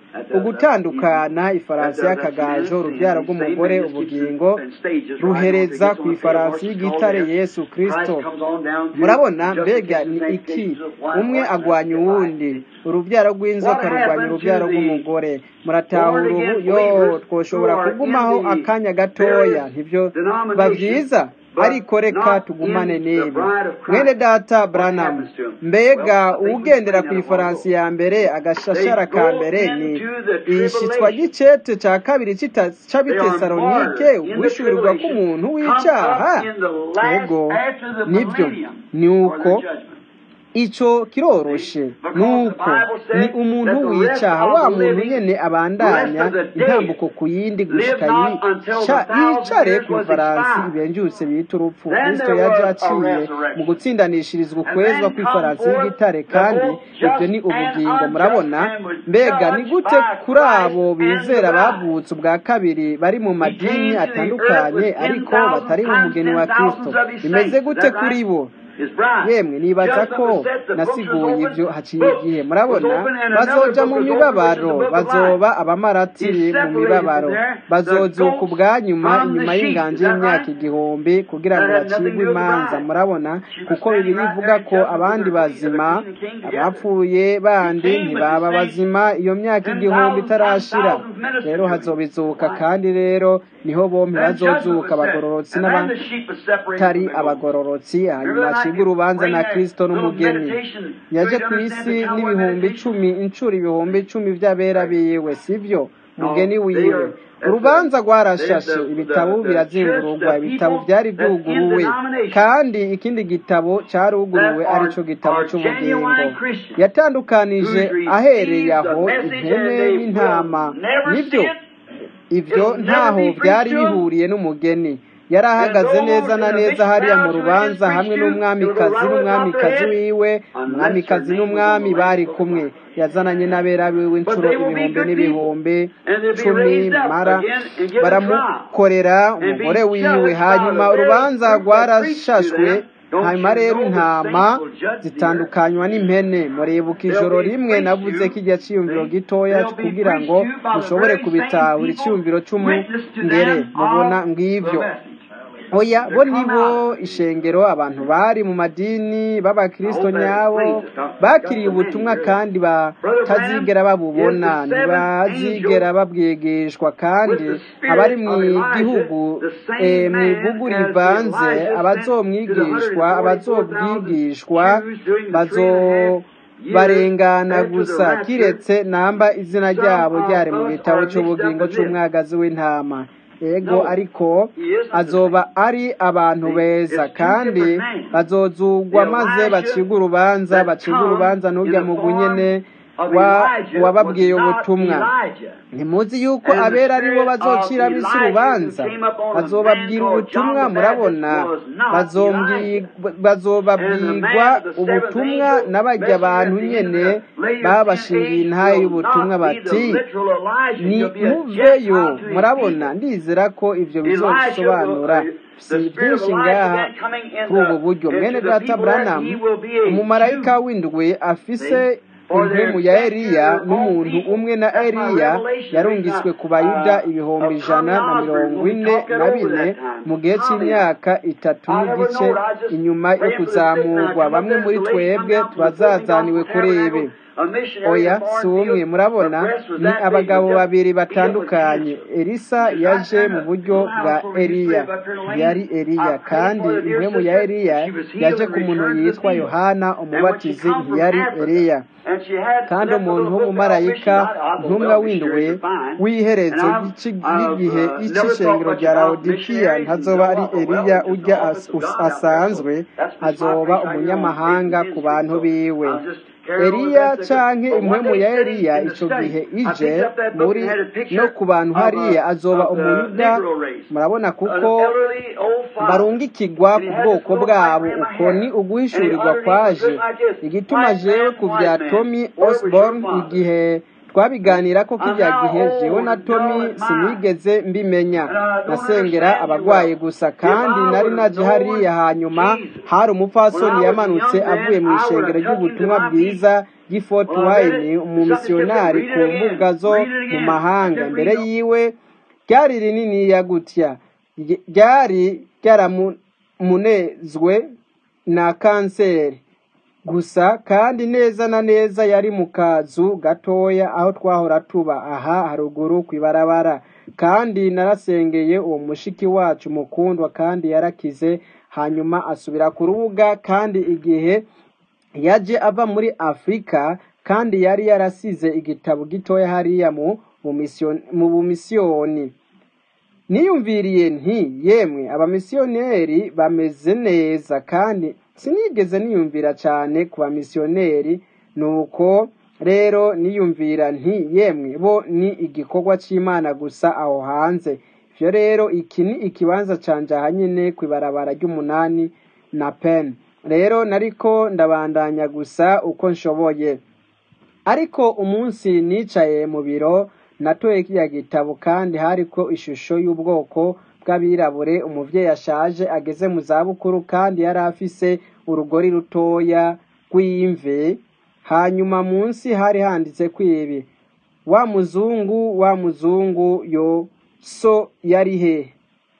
ugutandukana ifarasi y'akagajo urubyaro rw'umugore ubugingo ruhereza ku ifarasi y'igitare yesu kristo murabona mbega ni iki umwe agwanya uwundi urubyaro rw'inzoka rurwanya urubyaro rw'umugore muratahura ubu yo twoshobora kugumaho akanya gatoya ntibyo byiza ariko reka tugumane n'ibi mwene data buranamu mbega uwugendera ku ifaransi ya mbere agashashara ka mbere ni ishitswa ry'icete cya kabiri cy'abitesalonike wishyurirwa k'umuntu w'icyaha yego nibyo ni uko icyo kiroroshe nuko ni umuntu w'icyaha wa muntu nyine abandanya intambuko ku yindi gushika yicare ku ifaransi ibenjutse bita urupfu kristo yaje aciye mu gutsindanishirizwa ukwezwa kw'ifaransi y'igitare kandi ibyo ni ubugingo murabona mbega ni gute kuri abo bizera bavutse ubwa kabiri bari mu madini atandukanye ariko batari mu mugeni wa kristo bimeze gute kuri bo yemwe nibaza ko nasiguye ibyo haciye igihe murabona bazoja mu mibabaro bazoba abamaratiri mu mibabaro bazozuka ubwa nyuma inyuma y'inganje y'imyaka igihumbi kugira ngo bacibwe imanza murabona kuko bibiri ivuga ko abandi bazima abapfuye bandi ntibaba bazima iyo myaka igihumbi itarashira rero hazobizuka kandi rero niho bombi bazozuka abagororotsi n'abatari abagororotsi hanyuma acibwa urubanza na kirisito n'umugeni yaje ku isi n'ibihumbi icumi inshuro ibihumbi icumi by'abera biwe sibyo mugeni wiwe urubanza rwarashashe ibitabo birazingururwa ibitabo byari byuguruwe kandi ikindi gitabo cyaruguruwe aricyo gitabo cy'ubugingo yatandukanije ahereye aho ihene n'intama nibyo ibyo ntaho byari bihuriye n'umugeni yari ahagaze neza na neza hariya mu rubanza hamwe n'umwamikazi n'umwamikazi wiwe umwamikazi n'umwami bari kumwe yazananye n'abera biwe inshuro ibihumbi n'ibihumbi cumi mara baramukorera umugore wiwe hanyuma urubanza rwarashashwe hanyuma rero intama zitandukanywa n'impene muribuka ijoro rimwe navuze ko igihe cyiyumviro gitoya kugira ngo mushobore kubitahura icyiyumviro cy'umungere mubona ngibyo oya bo nibo ishengero abantu bari mu madini b'abakirisito nyabo bakiriye ubutumwa kandi batazigera babubona ntibazigera babwigishwa kandi abari mu gihugu mu ibugu rivanze abazomwigishwa abazobwigishwa bazo barengana gusa kiretse namba izina ryabo ryari mu gitabo cy'ubugingo cy'umwagazi w'intama ego ariko azoba ari abantu beza kandi bazozugwa maze bacibwa urubanza bacibwa urubanza n'ujya mu bunyene wa- wababwiye ubutumwa ntimuzi yuko abera ari bo bazocira ab'isi urubanza bazobabwira ubutumwa murabona bazombwi- bazobabwirwa ubutumwa n'abajya abantu nyene babashingiye intahe y'ubutumwa bati ni muveyo murabona ndizera ko ivyo bizosobanura si byinshi ngaha kuri ubu buryo mwene data branham umumarayika w'indwi afise impemu ya eliya n'umuntu umwe na eliya yarungiswe ku bayuda ibihumbi ijana na mirongo ine na bine mu gihe cy'imyaka itatu n'igice inyuma yo kuzamurwa bamwe muri twebwe tubazazaniwe kuri ibi oya si umwe murabona ni abagabo babiri batandukanye elisa yaje mu buryo bwa eliya yari eliya kandi impemu ya eliya yaje ku muntu yitwa yohana umubatizi ntiyari eliya kandi umuntu w'umumarayika ntumwa w'indwe w'iherezo y'igihe y'icishengero rya lawodikiya ntazoba ari eliya ujya as- us- asanzwe azoba umunyamahanga ku bantu biwe eliya canke impwemu ya eliya ico gihe ije muri no ku bantu hariya azoba umuyuda murabona kuko barungikirwa ku bwoko bwabo uko ni uguhishurirwa kwaje igituma jewe ku vya tommy osborne igihe twabiganira ko kijya gihe jewe na tommy sinigeze mbimenya nasengera abagwaye gusa kandi nari naje hariya hanyuma hari umupfasoni yamanutse avuye mu ishengero ry'ubutumwa bwiza ry'ifort wayne umumisiyonari ku mbuga zo mu mahanga imbere yiwe ryari rininiya gutya Ry- ryari ryaramunezwe na kanseri gusa kandi neza na neza yari mu kazu gatoya aho twahora tuba aha haruguru ku ibarabara kandi narasengeye uwo mushiki wacu mukundwa kandi yarakize hanyuma asubira ku rubuga kandi igihe yaje ava muri afurika kandi yari yarasize igitabo gitoya hariya mu bumisiyoni- mu bumisiyoni niyumviriye nti yemwe abamisiyoneri bameze neza kandi sinigeze niyumvira cyane ku bamisiyoneri nuko rero niyumvira nti yemwe bo ni igikorwa cy'imana gusa aho hanze ivyo rero iki ni ikibanza canje ahanyene ku ibarabara ry'umunani na pen rero nariko ndabandanya gusa uko nshoboye ariko umunsi nicaye mu biro natoye kiriya gitabo kandi hariko ishusho y'ubwoko bw'abirabure umuvyeyi ashaje ageze mu zabukuru kandi yari afise urugori rutoya rw'imve hanyuma munsi hari handitse kwibi wa muzungu wa muzungu yo so yari he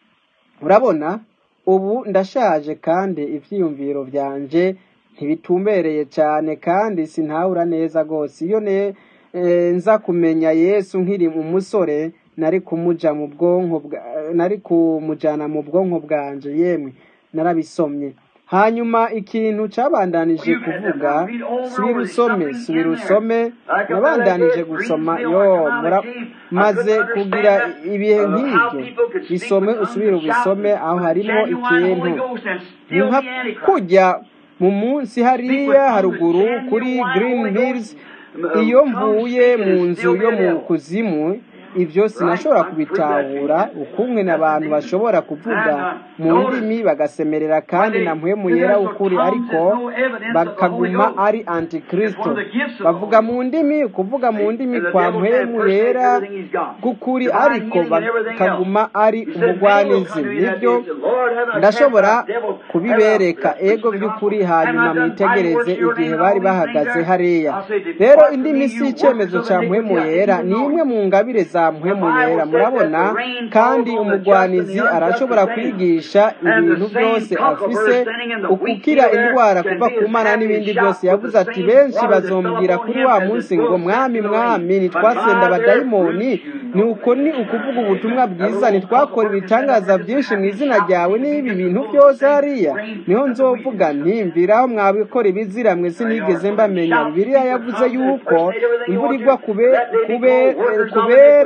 urabona ubu ndashaje kandi ivyiyumviro vyanje ntibitumbereye cyane kandi sintahura neza rwose iyo ne eh, nza kumenya yesu nkiri umusore nari kumuja mu bwonko bwa- nari kumujana mu bwonko bwanje yemwe narabisomye hanyuma ikintu cabandanije kuvuga subira usome subira usome nabandanije gusoma yo mura maze kugira ibihe nk'ibyo bisome usubire ubisome aho harimo ikintu ni nka kujya mu munsi hariya haruguru kuri green hills iyo mvuye mu nzu yo mu kuzimu ibyo sinashobora kubitahura ukumwe n'abantu bashobora kuvuga mu ndimi bagasemerera kandi na mpwemu yera ukuri ariko bakaguma ari antikristo bavuga mu ndimi kuvuga mu ndimi kwa mpwemu yera k'ukuri ariko bakaguma ari umugwanizi nibyo ndashobora kubibereka ego by'ukuri hanyuma mwitegereze igihe bari bahagaze hariya rero indimi si icyemezo cya mpwemu yera ni imwe mu ngabire za mpwemu yera murabona kandi umugwanizi arashobora kwigisha ibintu byose afise ukukira indwara kuva ku mana n'ibindi byose yavuze ati benshi bazombwira kuri wa munsi ngo mwami mwami ntitwasenda abadayimoni ni uko ni ukuvuga ubutumwa bwiza ntitwakora ibitangaza byinshi mu izina ryawe n'ibi bintu byose hariya niho nzovuga ntimviraho mwabikora ibizira mwe sinigeze mbamenya bibiliya yavuze yuko imvura igwa kube- kube- kubera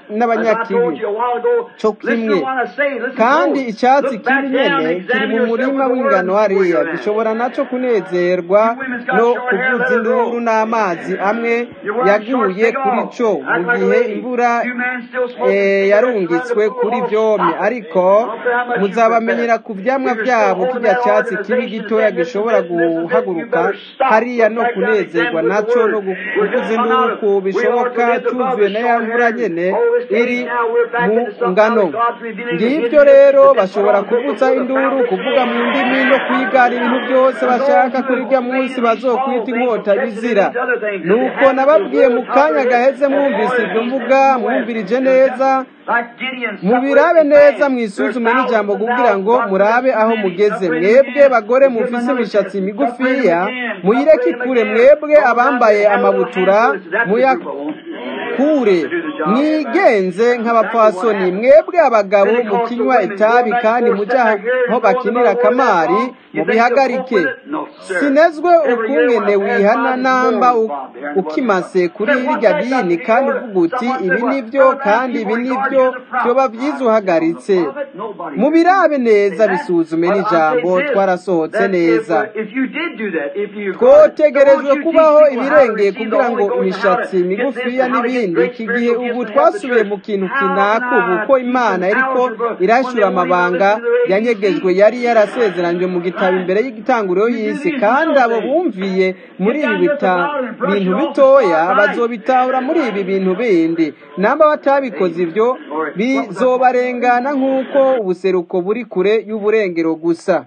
n'abanyakibi co kimwe kandi icyatsi kibi nyene kiri mu murima w'ingano hariya gishobora naco kunezerwa no kuvuza induru n'amazi amwe yaguye kuri co mu gihe imvura eh, yarungitswe kuri vyomye ariko muzabamenyera ku vyamwa vyabo kirya cyatsi kibi gitoya gishobora guhaguruka hariya no kunezerwa naco no kuvuza induru ku bishoboka cuzuye na ya mvura nyene iri mu ngano ngibyo rero bashobora kuvuza induru kuvuga mu ndimi no kwigana ibintu byose bashaka kuri rya munsi bazokwita inkota bizira nuko nababwiye mu kanya gaheze mwumvise ibyo mvuga mwumvirije neza mubirabe neza mwisuzume n'ijambo kugira ngo murabe aho mugeze mwebwe bagore mufise imishatsi migufiya muyireke ikure mwebwe abambaye amabutura muyakure mwigenze nk'abapfasoni mwebwe abagabo mukinywa itabi kandi mujya aho bakinira kamari mubihagarike sinezwe ukungene wihana namba u- ukimase kuri irya dini kandi uvuga uti ibi nibyo kandi ibi nibyo vyoba vyiza uhagaritse mubirabe neza bisuzume n'ijambo twarasohotse neza twotegerejwe kubaho ibirengeye kugira ngo imishatsi migufiya n'ibindi iki gihe ubu twasubiye mu kintu kinaka ubu ko imana yariko irashura amabanga yanyegejwe yari yarasezeranywe mu gitabo imbere y'igitanguriro y'isi kandi abo bumviye muri ibi bita- bintu bitoya bazobitahura muri ibi bintu bindi namba batabikoze ibyo bizobarengana nk'uko ubuseruko buri kure y'uburengero gusa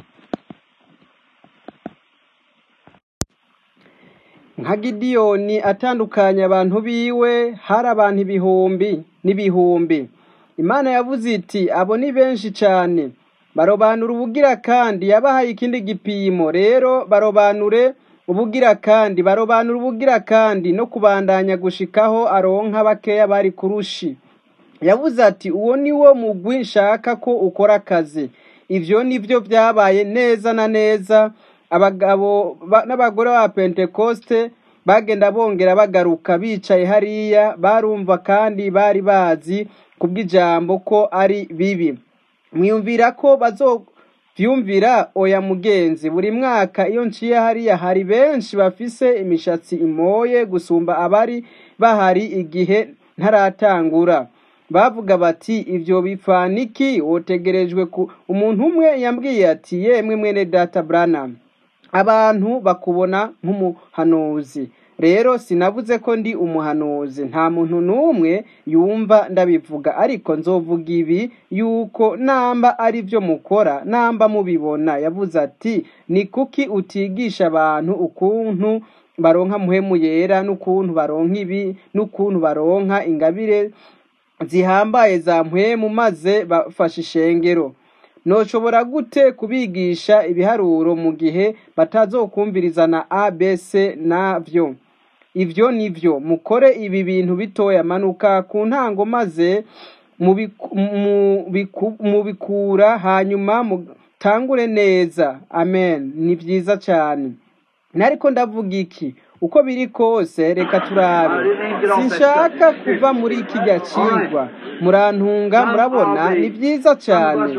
nka gidiyoni atandukanya abantu biwe hari abantu ibihumbi n'ibihumbi imana yavuze iti abo ni benshi cyane barobanura ubugira kandi yabahaye ikindi gipimo rero barobanure ubugira kandi barobanura ubugira kandi no kubandanya gushikaho aronka bakeya bari kurushi yavuze ati uwo ni wo mugwi nshaka ko ukora akazi ivyo ni byo byabaye neza na neza abagabo ba- n'abagore ba pentekoste bagenda bongera bagaruka bicaye hariya barumva kandi bari bazi kubw'ijambo ko ari bibi mwiyumvira ko bazovyumvira oya mugenzi buri mwaka iyo nciye hariya hari benshi bafise imishatsi imoye gusumba abari bahari igihe ntaratangura bavuga bati ivyo bifaniki wotegerejwe ku umuntu umwe yambwiye ati yemwe mwene data branham abantu bakubona nk'umuhanuzi rero sinavuze ko ndi umuhanuzi nta muntu n'umwe yumva ndabivuga ariko nzovuga ibi yuko namba ari byo mukora namba mubibona yavuze ati ni kuki utigisha abantu ukuntu baronka muhemu yera n'ukuntu baronka ibi n'ukuntu baronka ingabire zihambaye za mpwemu maze bafashe ishengero noshobora gute kubigisha ibiharuro mu gihe batazokumviriza na abc navyo ivyo nivyo mukore ibi bintu bitoya manuka ku ntango maze mubiku- mubiku- mubikura hanyuma mutangure neza amen ni vyiza cane nariko ndavuga iki uko biri kose reka turabe sinshaka kuva muri kijya cigwa murantunga murabona ni vyiza cane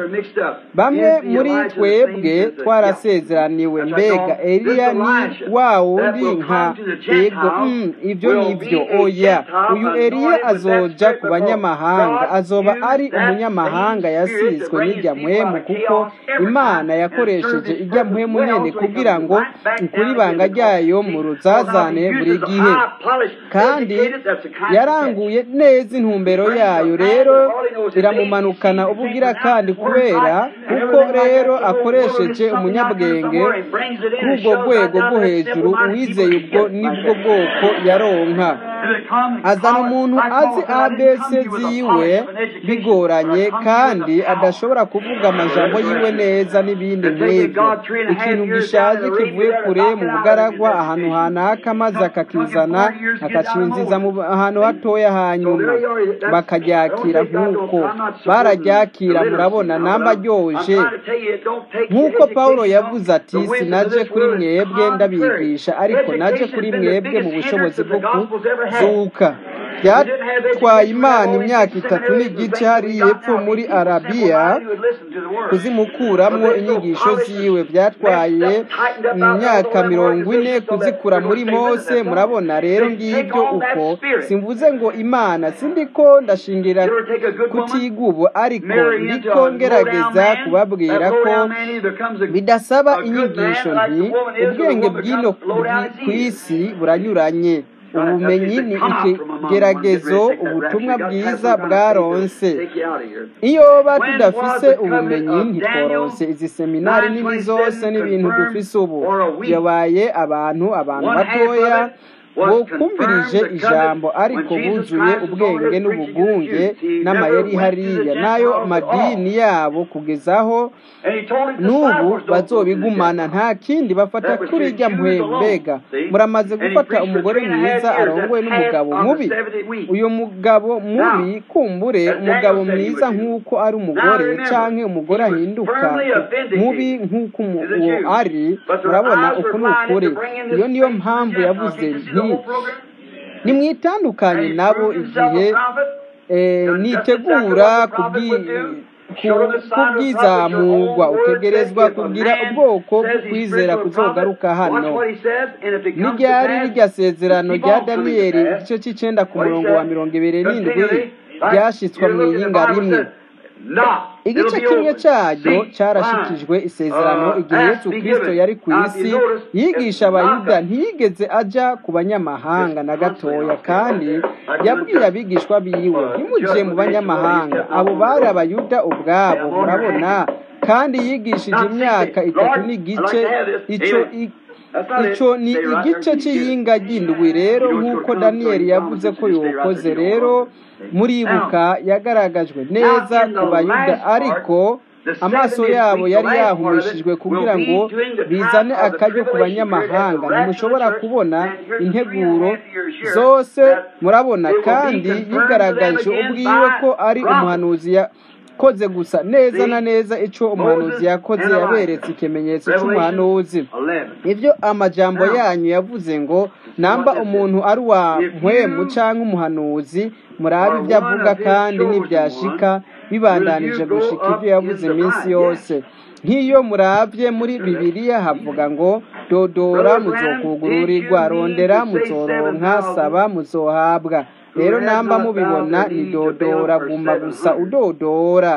bamwe muri twebwe twarasezeraniwe mbega eliya ni wa wundi nka ego mm, ibyo nibyo oya uyu eliya azoja ku banyamahanga azoba ari umunyamahanga yasizwe n'ijya mpwemu kuko imana yakoresheje ijya mpwemu nyene kugira ngo ikuri ibanga ryayo mu ruzazane buri gihe kandi yaranguye neza intumbero yayo rero iramumanukana ubugira kandi kubera kuko rero akoresheje umunyabwenge kuri ubwo rwego rwo hejuru uwizeye ubwo nibwo bwoko yaronka azana umuntu azi abc ziwe bigoranye kandi adashobora kuvuga amajambo yiwe neza n'ibindi nk'ibyo ikintu gishaje kivuye kure mu bugaragwa ahantu hanaka maze akakizana akacinziza mu ahantu hatoya hanyuma bakaryakira nk'uko bararyakira murabona namba aryoje nk'uko pawulo yavuze ati sinaje kuri mwebwe ndabigisha ariko naje kuri mwebwe mu bushobozi bwo kuzuka byatwaye imana imyaka itatu n'igice hariya epfo muri arabiya kuzimukuramwo inyigisho ziwe byatwaye imyaka mirongo ine kuzikura muri mose murabona rero ngibyo uko simvuze ngo imana sindiko ndashingira kutigubu ariko ndiko ngerageza kubabwira ko bidasaba inyigisho nti ubwenge bw'ino ku isi buranyuranye ubumenyi ni ikigeragezo ubutumwa bwiza bwaronse iyo ba tudafise ubumenyi ntitworonse izi seminari nini zose n'ibintu dufise ubu yabaye abantu abantu batoya bokumvirije ijambo ariko buzuye ubwenge n'ubugunge n'amayeri hariya n'ayo madini yabo kugezaho n'ubu bazobigumana nta kindi bafata kuri irya mbega muramaze gufata umugore mwiza arongowe n'umugabo mubi uyu mugabo mubi kumbure umugabo mwiza nk'uko ari umugore canke umugore ahinduka mubi nk'uko uwo ari murabona uku ni ukuri iyo niyo mpamvu yavuze nti nimwitandukanye nabo igihe nitegura kubwizamurwa utegerezwa kugira ubwoko bw'ukwizera kuzogaruka hano n'iryari rirya sezerano rya daniyeli igice cy'icenda ku murongo wa mirongo ibiri n'indwi ryashyitswe mu iyinga rimwe igice kimwe cyaryo cyarashikijwe isezerano igihe yesu kirisito yari ku isi yigisha abayuda ntiyigeze ajya ku banyamahanga na gatoya kandi yabwiye abigishwa biwe ntimujye mu banyamahanga abo bari abayuda ubwabo murabona kandi yigishije imyaka itatu n'igice icyo icyo ni igice cy'iyinga ry'indwi rero nk'uko daniyeli yavuze ko yokoze rero muribuka yagaragajwe neza ku bayuda ariko amaso yabo yari yahumishijwe kugira ngo bizane akaryo ku banyamahanga ntimushobora kubona integuro zose murabona kandi yigaragaje ubwiwe ko ari umuhanuzi yakoze gusa neza na neza icyo umuhanuzi yakoze yaberetse ikimenyetso cy'umuhanuzi ibyo amajambo yanyu yavuze ngo namba umuntu ari uwa mpwemu cyangwa umuhanuzi murabe ibyo avuga kandi n'ibyashika bibandanije gushika ibyo yavuze iminsi yose nk'iyo murabye muri bibiliya havuga ngo dodora muzokugururirwa rondera muzoronka saba muzohabwa rero namba mubibona ni dodora guma gusa udodora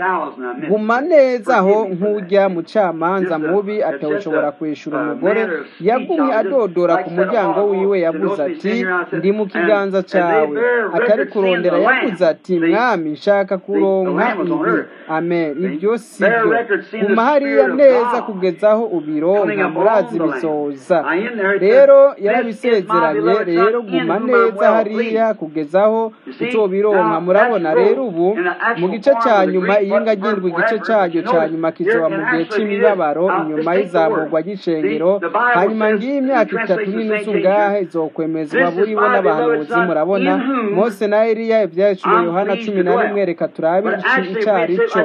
guma neza aho nk'ujya mucamanza mubi atawushobora kwishyura umugore yagumye adodora ku muryango wiwe yavuze ati ndi mu kiganza cyawe atari kurondera yavuze ati mwami nshaka kuronka ibi amen ibyo si byo guma hariya neza kugeza aho ubironka murazi bisoza rero yarabisezeranye rero guma neza hariya kugezaho uzobironka murabona rero ubu mu gice cya nyuma iyinga ryindwi igice cyaryo cya nyuma kizoba mu gihe cy'imibabaro inyuma y'izamurwa ry'icengero hanyuma ngiyi imyaka itatu n'inusu ngahe izokwemezwa buribo n'abahanuzi murabona mose na eliya ibyahishuriwe yohana cumi na rimwe reka turabe icyo ari cyo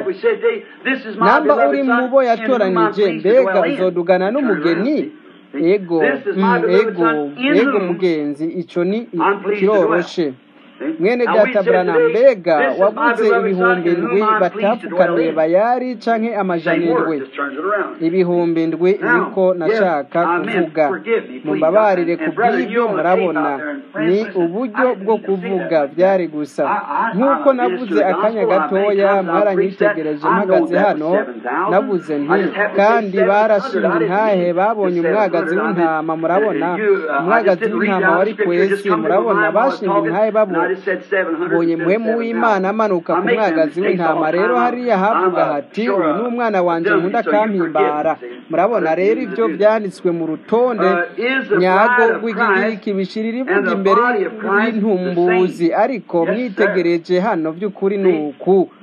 namba uri mu bo yatoranije mbega uzodugana n'umugeni ego ego ego mugenzi icyo ni kiroroshe mwene data burana mbega wavuze ibihumbi ndwi batapfukamiye bayari canke amajana indwi ibihumbi ndwi niko nashaka kuvuga mumbabarire ku bw'ibyo murabona ni uburyo bwo kuvuga byari gusa nk'uko navuze akanya gatoya mwaranyitegereje mpagaze hano navuze nti kandi barashinze intahe babonye umwagazi w'intama murabona umwagazi w'intama wari kwesi murabona bashinze intahe babonye bonye muhemu w'imana amanuka ku mwagazi w'intama rero hariya havuga hati uyu ni umwana wanjye nkunda akampimbara murabona rero ibyo byanditswe mu rutonde nyago rw'igigiriki bishirira ivuga imbere y'intumbuzi ariko mwitegereje hano by'ukuri ni uku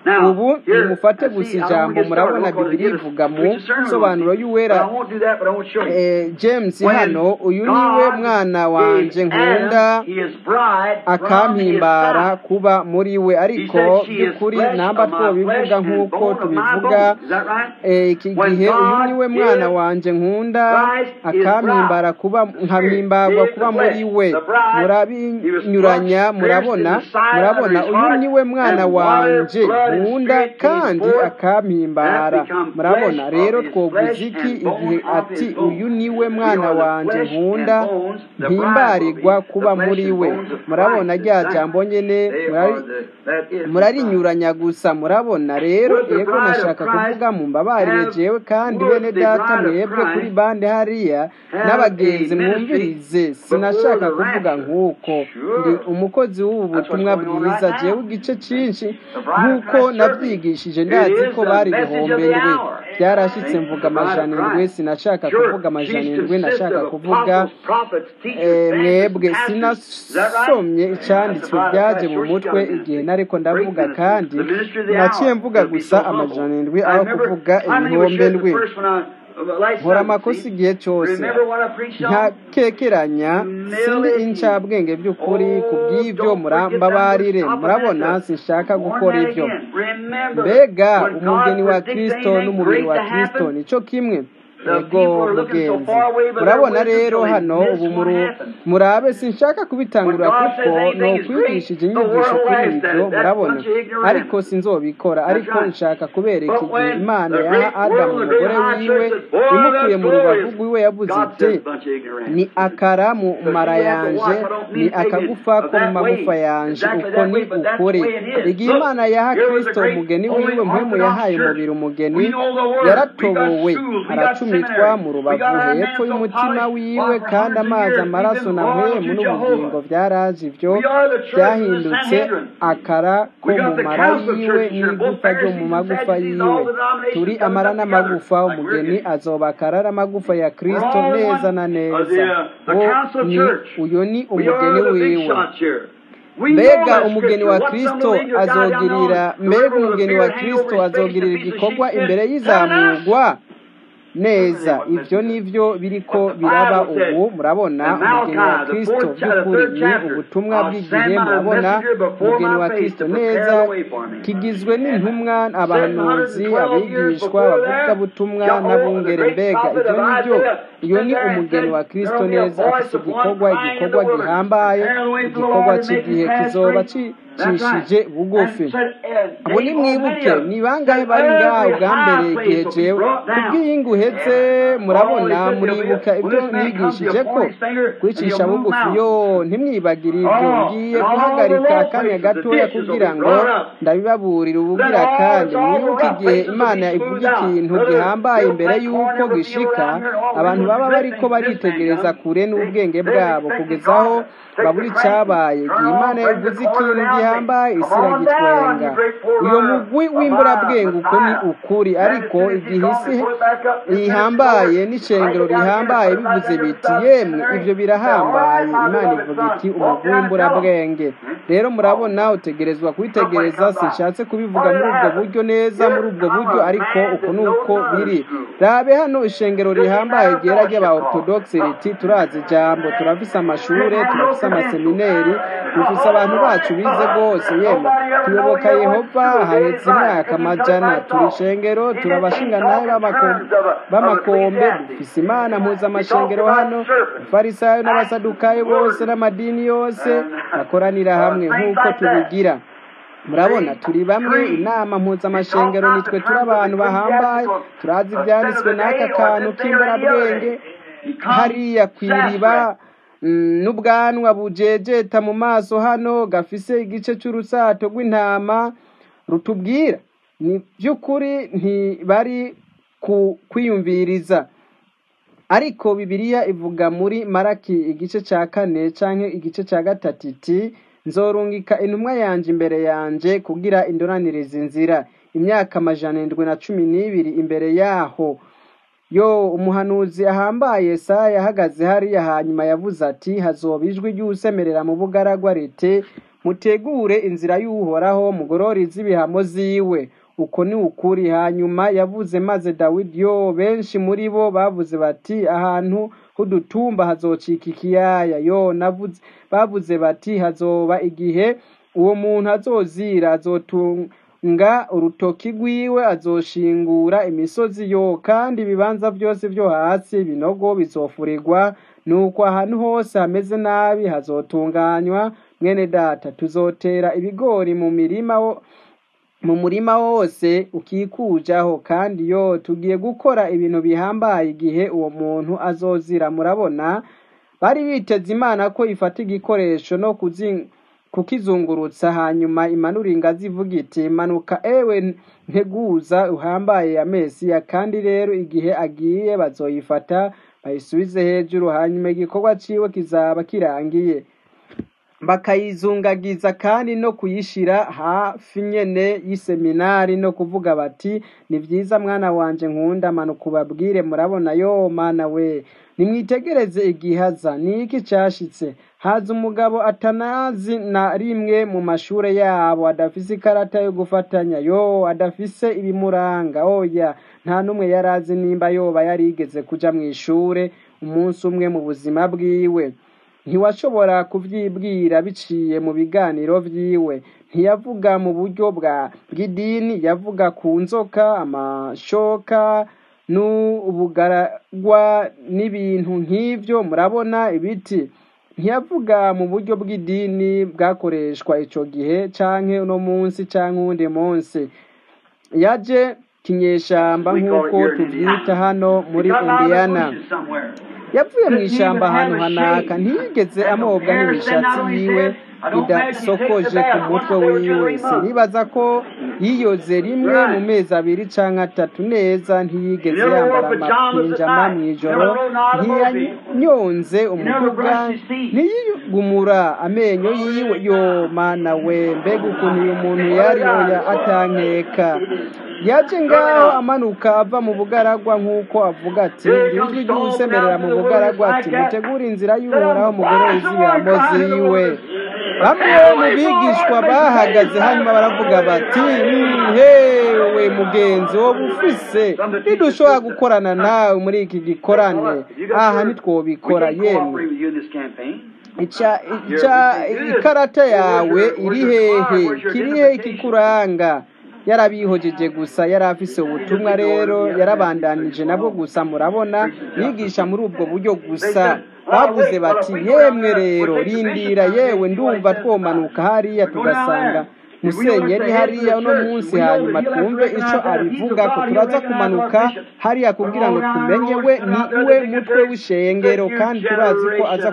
Now, ubu here, nimufate I gusa see, I don't ijambo want to get started murabona real quick. bibiri Give us ivuga mu preach a sermon nsobanuro on it. But y'uwera I won't do that, but I won't show you. Eh, james When hano uyu niwe God mwana wanje gave nkunda Adam his bride from his akampimbara side. kuba muri we He ariko said, She is by'ukuri flesh namba of my flesh twobivuga and nk'uko bone of my tubivuga bones. Is that right? eh, iki When gihe uyu God niwe mwana is wanje nkunda Christ is akampimbara bride. kuba The Spirit nkampimbagwa is kuba the muri flesh. we The bride, he was murabinyuranya thrust, pierced in murabona the side murabona under his uyu heart, niwe mwana and water, wanje blood, and nkunda spirit came kandi forth. akampimbara That become murabona flesh rero of his twovuze flesh iki and bone igihe of ati his bone. uyu niwe We mwana are the wanje flesh nkunda and bones, the bride will mpimbarirwa be kuba the flesh muri and we bones of murabona Christ. rya Is that jambo nyene They murari are the, that is the bride. murarinyuranya gusa murabona rero Would the yego bride of nashaka Christ kuvuga mumbabarire have- jewe kandi would bene the data bride of mwebwe kuri Christ bande hariya have n'abagenzi a ministry mwumvirize before sinashaka the kuvuga rapture? nk'uko Sure. ndi umukozi w'ubu That's what's butumwa going on bwiza right jewe now. igice cyinshi The bride of nk'uko Christ certainly. nabyigishije It ndazi is ko the bari message of ibihumbi the ndwi hour. byarashyitse See? mvuga The bride of amajana indwi Christ. sinashaka Sure. kuvuga amajana She indwi consists nashaka of kuvuga apostles, prophets, teachers, Eh, evangelists, mwebwe pastors. Is that right? sinasomye That's the icyanditswe bride of byaje Christ. mu Sure, she got mutwe a igihe ministry. nariko Great ndavuga ministry. kandi The ministry of the naciye hour. mvuga To be gusa so humble. amajana indwi I aho remember kuvuga how many were ibihumbi sure the ndwi first one I- uh, last nkora Sunday, amakosa see? igihe cyose Remember what I preached on? ntakekeranya sindi incabwenge by'ukuri ku bw'ibyo murambabarire murabona sinshaka gukora ibyo mbega umugeni wa kristo n'umubiri wa kristo nicyo kimwe ego mugenzi murabona rero hano ubu muru- murabe sinshaka kubitangurira kuko ni ukwigishije inyigisho kuri ibyo murabona ariko sinzobikora ariko nshaka kubereka igihe imana yaha adamu umugore wiwe imukuye mu rubavu rwiwe yavuze iti ni akara mu mara yanje ni akagufa ko mu magufa yanje uko ni ukuri igihe imana yaha kristo umugeni wiwe mpwemu yahaye umubiri umugeni yaratobowe aracumitwa mu rubavu hepfo y'umutima wiwe kandi amazi amaraso na mpwemu n'ubugingo byaraje ibyo byahindutse akara ko mu mara yiwe n'igufa ryo mu magufa yiwe turi amara n'amagufa umugeni azoba akara n'amagufa ya kristo neza na neza wo ni uyu ni umugeni wiwe mbega umugeni wa kristo azogirira mbega umugeni wa kristo azogirira igikorwa imbere y'izamurwa neza ibyo nibyo biriko biraba ubu murabona umugeni wa kristo by'ukuri ni ubutumwa bw'igihe murabona umugeni wa kristo neza kigizwe n'intumwa abahanuzi abigishwa abavugabutumwa n'abungere mbega ibyo nibyo iyo ni umugeni wa kristo neza afite igikorwa igikorwa gihambaye igikorwa cy'igihe kizoba cicishije bugufi abo ni mwibuke ni bangahe bari ngaho bwa mbere igihe jewe kubw'iyingu uhetse murabona muribuka ibyo nigishije ko kwicisha bugufi yo ntimwibagire ibyo ngiye guhagarika akanya gatoya kugira ngo ndabibaburire ubugira kandi mwibuke igihe imana ivuga ikintu gihambaye imbere y'uko gishika abantu baba bariko baritegereza kure n'ubwenge bwabo kugeza aho babura icyabaye igihe imana ivuze ikintu gihambaye isi iragitwenga uyo mugwi w'imburabwenge uko ni ukuri ariko igihe isi ihambaye n'icengero rihambaye bivuze biti yemwe ibyo birahambaye imana ivuga iti umugwi w'imburabwenge rero murabona utegerezwa kubitegereza sinshatse kubivuga muri ubwo buryo neza muri ubwo buryo ariko uko ni uko biri rabe hano ishengero rihambaye ryera ry'aba orthodoxe riti turazi ijambo turafise amashure turafise amasemineri dufise abantu bacu bize rwose yemwe tuyoboka yehova hahetse imyaka amajana turi ishengero turi abashingantahe b'amakombe dufise imana mpuzamashengero hano abafarisayo n'abasadukayo bose n'amadini yose bakoranira hamwe nk'uko tubigira murabona turi bamwe inama mpuzamashengero nitwe turi abantu bahambaye turazi ibyanditswe n'aka kantu k'imbarabwenge hariya ku iriba n'ubwanwa bujejeta mu maso hano gafise igice cy'urusato rw'intama rutubwira ni by'ukuri ntibari kwiyumviriza ariko bibiliya ivuga muri maraki igice cya kane cyangwa igice cya gatatu iti nzorungika intumwa yanjye imbere yanjye kugira indoraniriza inzira imyaka amajana indwi na cumi n'ibiri imbere yaho yo umuhanuzi ahambaye Yesaya yahagaze hariya hanyuma yavuze ati hazoba ijwi ry'usemerera mu bugaragwa rite mutegure inzira y'uhoraho mugorore iz'ibihamo ziwe uko ni ukuri hanyuma yavuze maze dawidi yo benshi muri bo bavuze bati ahantu h'udutumba hazocika ikiyaya yo navuze bavuze bati hazoba igihe uwo muntu azozira azotunga urutoki rwiwe azoshingura imisozi yo kandi ibibanza byose byo hasi ibinogo bizofurirwa nuko ahantu hose hameze nabi hazotunganywa mwene data tuzotera ibigori mu mirima wo mu murima wose ukikujaho kandi yo tugiye gukora ibintu bihambaye igihe uwo muntu azozira murabona bari biteze imana ko ifata igikoresho no kuzi kukizungurutsa hanyuma imanura ingazi ivuga iti manuka ewe nteguza uhambaye ya mesiya kandi rero igihe agiye bazoyifata bayisubize hejuru hanyuma igikorwa ciwe kizaba kirangiye bakayizungagiza kandi no kuyishira hafi nyene y'iseminari no kuvuga bati ni vyiza mwana wanje nkunda manuka ubabwire murabona yo mana we nimwitegereze igihaza ni iki cashitse haza umugabo atanazi na rimwe mu mashure yabo adafise ikarata yo gufatanya yo adafise ibimuranga oya nta n'umwe yari azi nimba yoba yarigeze kuja mw'ishure umunsi umwe mu buzima bwiwe ntiwashobora kuvyibwira biciye mu biganiro vyiwe ntiyavuga mu buryo bwa bw'idini yavuga ku nzoka amashoka n'ubugaragwa n'ibintu nk'ivyo murabona ibiti ntiyavuga mu buryo bw'idini bwakoreshwa ico gihe canke uno munsi canke uwundi munsi yaje kinyeshamba nk'uko tuvyita hano muri indiyana yavuye mu ishamba ahantu hanaka ntiyigeze amobwa n'imishatsi yiwe idasokoje ku mutwe wiwe sinibaza ko yiyoze rimwe mu mezi abiri canke atatu neza ntiyigeze yambara amapinjama mw'ijoro ntiyanyonze umuduga ntiyigumura amenyo yiwe yo mana we mbega ukuntu uyu muntu yari oya atankeka yaje ngaho amanuka ava mu bugaragwa nk'uko avuga ati ijwi ry'usemerera mu bugaragwa ati mutegure inzira y'uhoraho mugorore iz'ibihamo ziwe bamwe mu bigishwa bahagaze hanyuma baravuga bati hewe mugenzi wo bufise ntidushobora gukorana nawe muri iki gikorane aha ntitwobikora yemwe ikarata yawe iri hehe kirihe ikikuranga yarabihojeje gusa yari afise ubutumwa rero yarabandanije nabwo gusa murabona yigisha muri ubwo buryo gusa bavuze bati yemwe rero rindira yewe ndumva twomanuka hariya tugasanga musenyeri hariya uno munsi hanyuma twumve ico abivuga ko turaza kumanuka hariya kugira ngo tumenye we ni we mutwe w'ishengero kandi turazi ko aza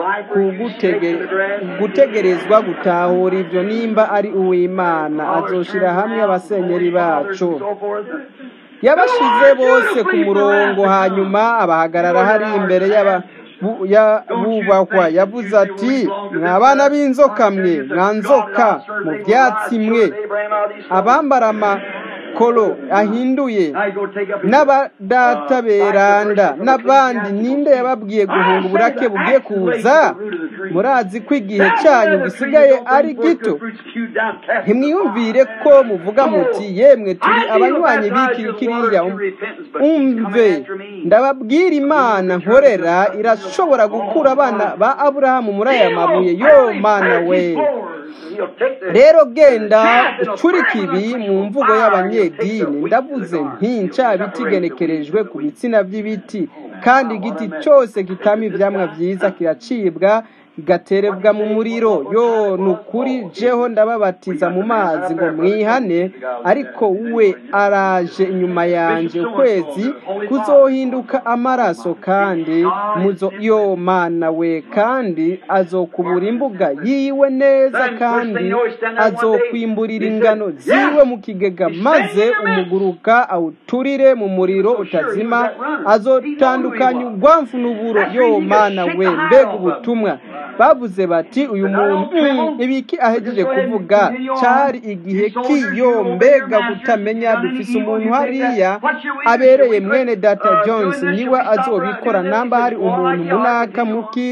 gutegerezwa gutahura ivyo nimba ari uw'imana azoshira hamwe abasenyeri bacu yabashize bose ku murongo hanyuma abahagarara hari imbere y'aba bubahwa yavuze ati mwa bana b'inzoka mwe mwa nzoka mu byatsi mwe abambara amakoro ahinduye n'abadata beranda n'abandi ninde yababwiye guhunga uburake bugiye kuza murazi ko igihe cyanyu gisigaye ari gito ntimwiyumvire ko muvuga muti yemwe turi abanywanyi b'iki kiriya umve ndababwira imana nkorera irashobora gukura abana ba aburahamu muri aya mabuye yo mana we rero genda ucurike ibi mu mvugo y'abanyedini ndavuze nti ncabiti igenekerejwe ku bitsina by'ibiti kandi igiti cyose kitama ivyamwa vyiza kiracibwa igaterebwa mu muriro yo ni ukuri jeho ndababatiza mu mazi ngo mwihane ariko we araje inyuma yanjye ukwezi kuzohinduka amaraso kandi muzo yo mana we kandi azokubura imbuga yiwe neza kandi azokwimburira ingano ziwe mu kigega maze umuguruka awuturire mu muriro utazima azotandukanya urwamfu n'uburo yo mana we mbega ubutumwa bavuze bati uyu muntu ibiki ahejeje kuvuga cyari igihe kiyo mbega kutamenya dufise umuntu hariya abereye mwene data jones niwe azobikora namba hari umuntu munaka muki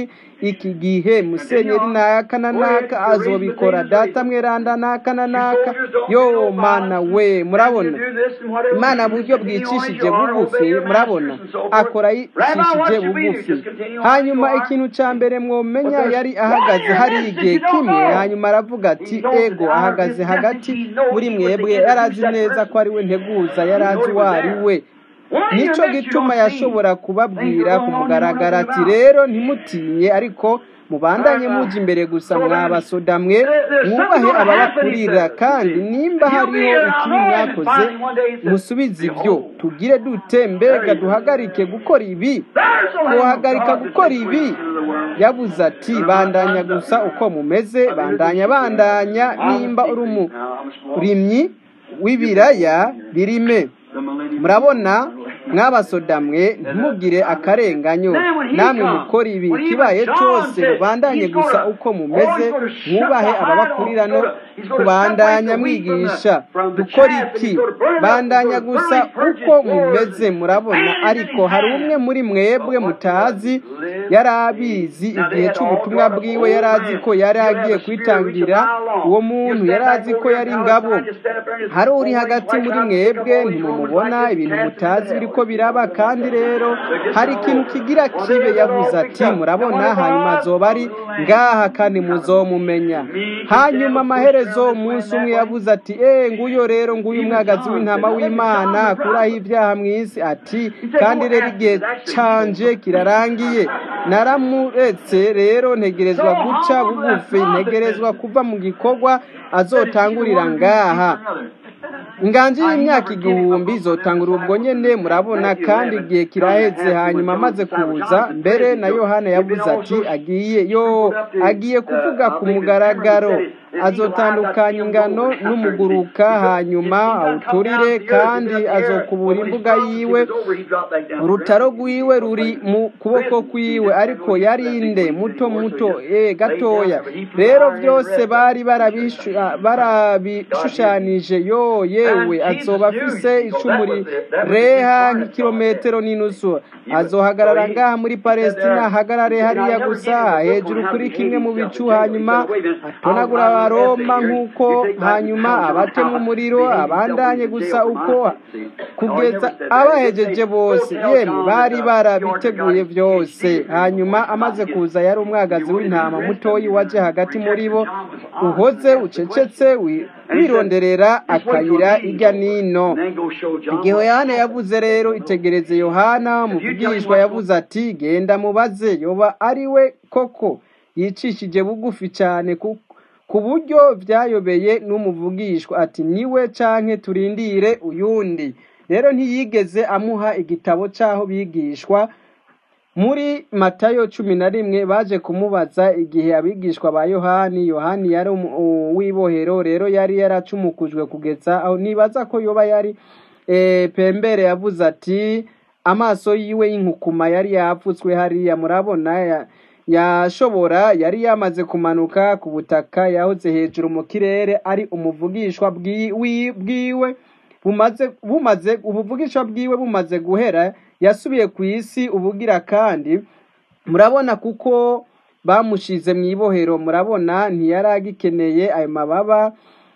iki gihe musenyeri naka na naka azobikora data mweranda naka na naka yo mana we murabona imana buryo bwicishije bugufi murabona akora yicishije bugufi hanyuma ikintu cya mbere mwomenya yari ahagaze hari igihe kimwe hanyuma aravuga ati ego ahagaze hagati muri mwebwe yari azi neza ko ari we nteguza yari azi uwo ari we nicyo gituma yashobora kubabwira ku mugaragaro ati rero ntimutinye ariko mubandanye mujya imbere gusa mwabasoda mwe mwubahe ababakurira kandi nimba hariho ikibi mwakoze musubize ibyo tugire dute mbega duhagarike gukora ibi tuhagarika gukora ibi yabuze ati bandanya gusa uko mumeze bandanya bandanya nimba uri umurimyi w'ibiraya birime murabona mwabasoda mwe ntimugire akarenganyo namwe mukora ibi ikibaye cyose mubandanye gusa uko mumeze mwubahe ababakurira no kubandanya mwigisha dukora iki bandanya gusa uko mumeze murabona ariko hari umwe muri mwebwe mutazi yari abizi igihe cy'ubutumwa bwiwe yari azi ko yari agiye kwitangira uwo muntu yari azi ko yari ingabo hari uri hagati muri mwebwe ntimumubona ibintu mutazi biriko biraba kandi rero hari ikintu kigira kibe yavuze ati murabona hanyuma azoba ari ngaha kandi muzomumenya hanyuma amaherezo umunsi umwe yavuze ati eee nguyo rero nguyu umwagazi w'intama w'imana akuraho ibyaha mu isi ati kandi rero igihe canje kirarangiye naramuretse rero ntegerezwa guca bugufi ntegerezwa kuva mu gikorwa azotangurira ngaha inganji y'imyaka igihumbi zotangura ubwo nyene murabona kandi igihe kiraheze hanyuma amaze kuza mbere na yohana yavuze ati agiye yo agiye kuvuga ku mugaragaro azotandukanya ingano n'umuguruka hanyuma awuturire kandi azokubura imbuga yiwe urutaro rwiwe ruri mu kuboko kwiwe ariko yarinde muto muto e gatoya rero byose bari barabishushanije yo yewe azoba afise icumu rireha nk'ikirometero n'inusu azohagarara ngaha muri palestina ahagarare hariya gusa hejuru kuri kimwe mu bicu hanyuma atonagura abaroma nk'uko hanyuma abatema umuriro abandanye gusa uko kugeza abahejeje bose yemwe bari barabiteguye byose hanyuma amaze kuza yari umwagazi w'intama mutoyi waje hagati muri bo uhoze ucecetse wironderera akayira ijya nino igihe yohana yavuze rero itegereze yohana muvugishwa yavuze ati genda mubaze yoba ari we koko yicishije bugufi cyane ku buryo byayobeye n'umuvugishwa ati niwe canke turindire uyundi rero ntiyigeze amuha igitabo cy'aho bigishwa muri matayo cumi na rimwe baje kumubaza igihe abigishwa ba yohani yohani yari uw'ibohero rero yari yaracumukujwe kugeza aho nibaza ko yoba yari pembere yavuze ati amaso yiwe y'inkukuma yari yapfutswe hariya murabona yashobora yari yamaze kumanuka ku butaka yahoze hejuru mu kirere ari umuvugishwa bwiwe bumaze bumaze ubuvugishwa bwiwe bumaze guhera yasubiye ku isi ubugira kandi murabona kuko bamushize mu ibohero murabona ntiyari agikeneye ayo mababa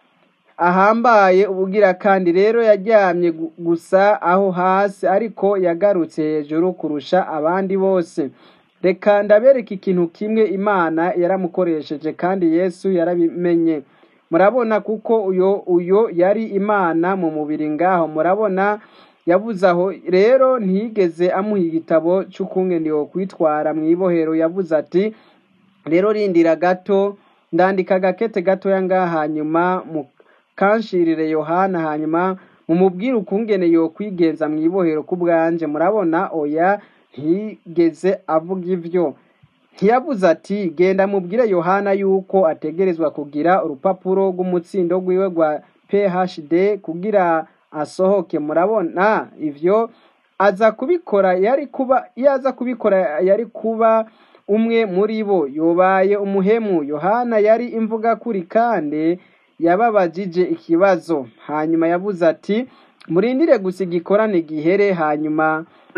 ahambaye ubugira kandi rero yajyamye gusa aho hasi ariko yagarutse hejuru kurusha abandi bose reka ndabereka ikintu kimwe imana yaramukoresheje kandi yesu yarabimenye murabona kuko uyo uyo yari imana mu mubiri ngaho murabona yavuze aho rero ntiyigeze amuha igitabo cy'ukungene wo kwitwara mu ibohero yavuze ati rero rindira gato ndandika agakete gatoya ngaha hanyuma mukanshirire yohana hanyuma mumubwire ukungene yo kwigenza mu ibohero ku bwanje murabona oya ntiyigeze avuga ibyo ntiyavuze ati genda mubwire yohana yuko ategerezwa kugira urupapuro rw'umutsindo rwiwe rwa phd kugira asohoke murabona ivyo aza kubikora yari kuba iyo aza kubikora yari kuba umwe muri bo yobaye umuhemu yohana yari imvuga kuri kandi yababajije ikibazo hanyuma yavuze ati murindire gusa igikorane gihere hanyuma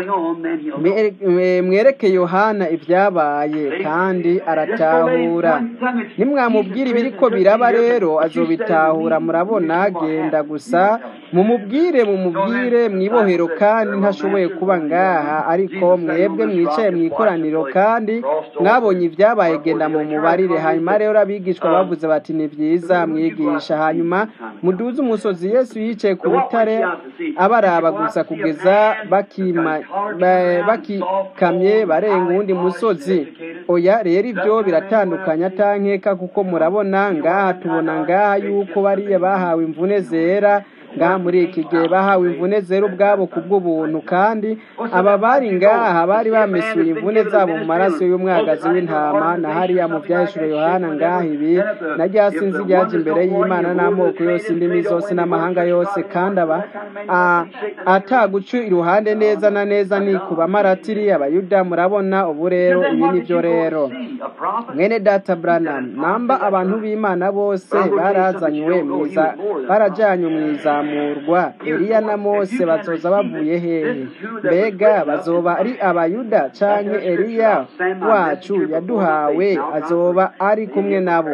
on, then he'll know. Mwe- mwe- mwereke yohana ibyabaye kandi aratahura nimwamubwira ibiriko biraba rero azobitahura murabona genda gusa mumubwire mumubwire mwibohero kandi ntashoboye kuba ngaha ariko mwebwe mwicaye mu ikoraniro kandi mwabonye ibyabaye genda mu mubarire hanyuma rero abigishwa bavuze bati ni byiza mwigisha hanyuma muduze umusozi yesu yicaye ku rutare abaraba gusa kugeza bakima ba- bakikamye barenga uwundi musozi oya rero ibyo biratandukanye atankeka kuko murabona ngaha tubona ngaha yuko bariya bahawe imvune zera ngaha muri iki gihe bahawe imvune zera ubwabo ku bw'ubuntu kandi aba bari ngaha bari bamesuye imvune zabo mu maraso y'umwagazi w'intama na hariya mu byahishuro yohana ngaha ibi na rya sinzi ryaje imbere y'imana n'amoko yose indimi zose n'amahanga yose kandi aba a- ataguca iruhande neza na neza ni ku bamaratiri abayuda murabona ubu rero ibi ni byo rero mwene data branham namba abantu b'imana bose barazanywe mwiza barajyanywe mu izamurwa eliya na mose bazoza bavuye hehe mbega bazoba ari abayuda canke eliya wacu yaduhawe azoba ari kumwe nabo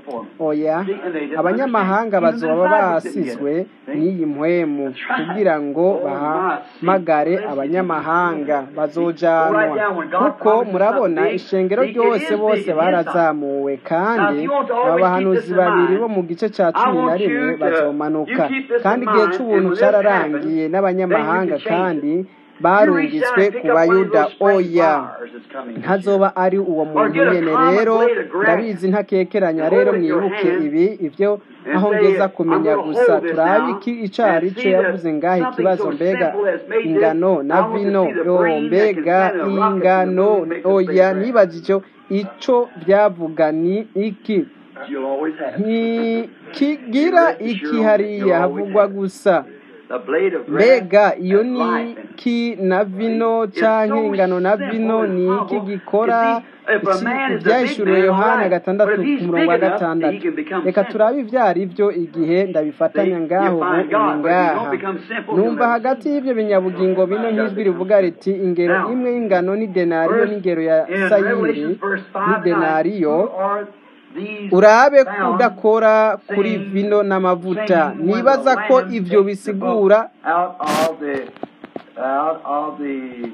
oya abanyamahanga bazoba basizwe n'iyi mpwemu kugira ngo bahamagare abanyamahanga bazojanwa kuko murabona ishengero ryose bose barazamuwe kandi aba bahanuzi babiri bo mu gice cya cumi na rimwe bazomanuka kandi igihe cy'ubuntu cyararangiye n'abanyamahanga kandi barungitswe ku bayuda oya ntazoba ari uwo muntu nyene rero ndabizi ntakekeranya rero mwibuke ibi ibyo aho ngeza kumenya gusa turabe iki ico ari cyo yavuze ngaho ikibazo mbega ingano na vino yo mbega ingano oya nibaza ico ico byavuga ni iki You'll always have. ntikigira iki hariya havugwa gusa The blade of grass mbega iyo and ni life and iki na vino canke ingano na vino ni iki gikora ibyahishuriwe yohana gatandatu ku murongo wa gatandatu reka turabe ibyo ari byo igihe ndabifatanya ngaho ubu ibi ngaha numva hagati y'ibyo binyabugingo bino nk'ijwi rivuga riti ingero imwe y'ingano ni denariyo n'ingero ya sayiri ni denariyo urabe kudakora kuri vino n'amavuta nibaza ko ibyo bisigura out of the out of the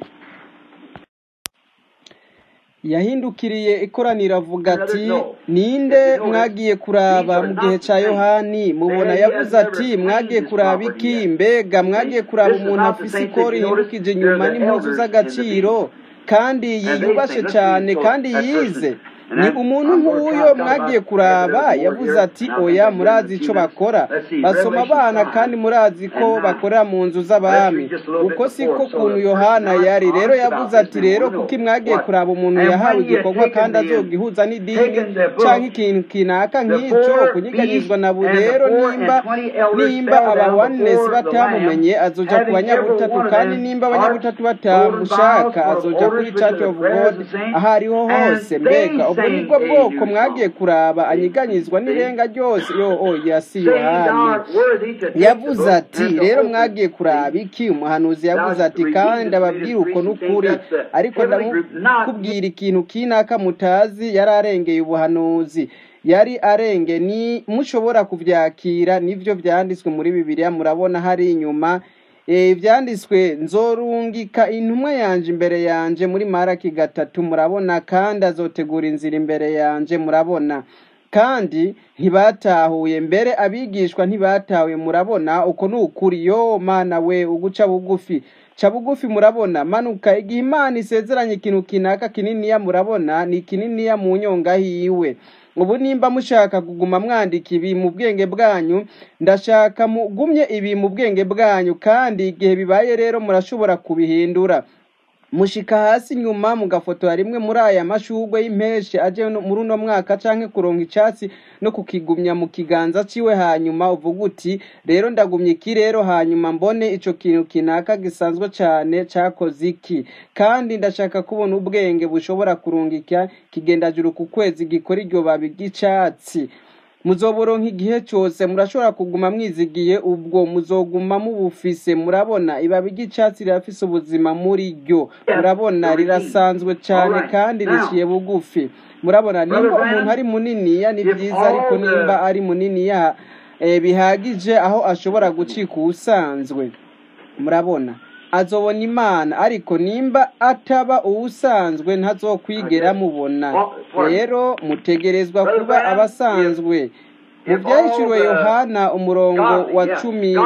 yahindukiriye ikoraniro avuga ati ninde mwagiye kuraba mu gihe cya yohani mubona yavuze ati mwagiye kuraba iki mbega mwagiye kuraba umuntu afise ikori yirukije inyuma n'impuzu z'agaciro kandi yiyubashe cyane kandi yize ni umuntu nk'uyo mwagiye kuraba yavuze ati oya murazi icyo bakora basoma abana kandi murazi ko bakorera mu nzu z'abami uko siko kuntu yohana yari rero yavuze ati rero kuko mwagiye kuraba umuntu yahawe igikorwa kandi azogihuza n'idini cyangwa ikintu kinaka nk'icyo kunyeganyizwa na buri rero nimba nimba aba wanesi batamumenye azoja ku banyabutatu kandi nimba abanyabutatu batamushaka azoja kuri church of god aho ariho hose mbega ubwo nibwo bwoko mwagiye kuraba anyiganyizwa n'irenga ryose yo oya si yohani yavuze ati rero mwagiye kuraba iki umuhanuzi yavuze ati kandi ababwira uko n'ukuri ariko ndamukubwira ikintu kinaka mutazi yari arengeye ubuhanuzi yari arenge ni mushobora kubyakira nibyo byanditswe muri bibiliya murabona hari inyuma ibyanditswe nzorungika intumwa yanje imbere yanje muri maraki gatatu murabona kandi azotegura inzira imbere yanje murabona kandi ntibatahuye mbere abigishwa ntibatahuye murabona uko ni ukuri yo mana we uguca bugufi ca bugufi murabona manuka igihe imana isezeranye ikintu kinaka kininiya murabona ni kininiya mu nyonga hiwe ubu nimba mushaka kuguma mwandika ibi mu bwenge bwanyu ndashaka mugumye ibi mu bwenge bwanyu kandi igihe bibaye rero murashobora kubihindura mushika hasi nyuma mugafotora rimwe muri aya mashugwe y'impeshi aje muri uno mwaka canke kuronka icatsi no kukigumya mu kiganza ciwe hanyuma uvuga uti rero ndagumye iki rero hanyuma mbone ico kintu kinaka gisanzwe cane cakoze iki kandi ndashaka kubona ubwenge bushobora kurungika kigendajuru ku kwezi gikora iryo babi ry'icatsi muzoboronka igihe cyose murashobora kuguma mwizigiye ubwo muzoguma mubufise murabona ibabi ry'icyatsi rirafise ubuzima muri ryo murabona rirasanzwe cyane kandi riciye bugufi murabona nimba umuntu ari muniniya ni byiza ariko nimba ari muniniya eh, bihagije aho ashobora gucika uwusanzwe murabona azobona imana ariko nimba ataba uwusanzwe ntazokwigera mubona rero mutegerezwa kuba abasanzwe mu byahishuriwe yohana umurongo wa cumi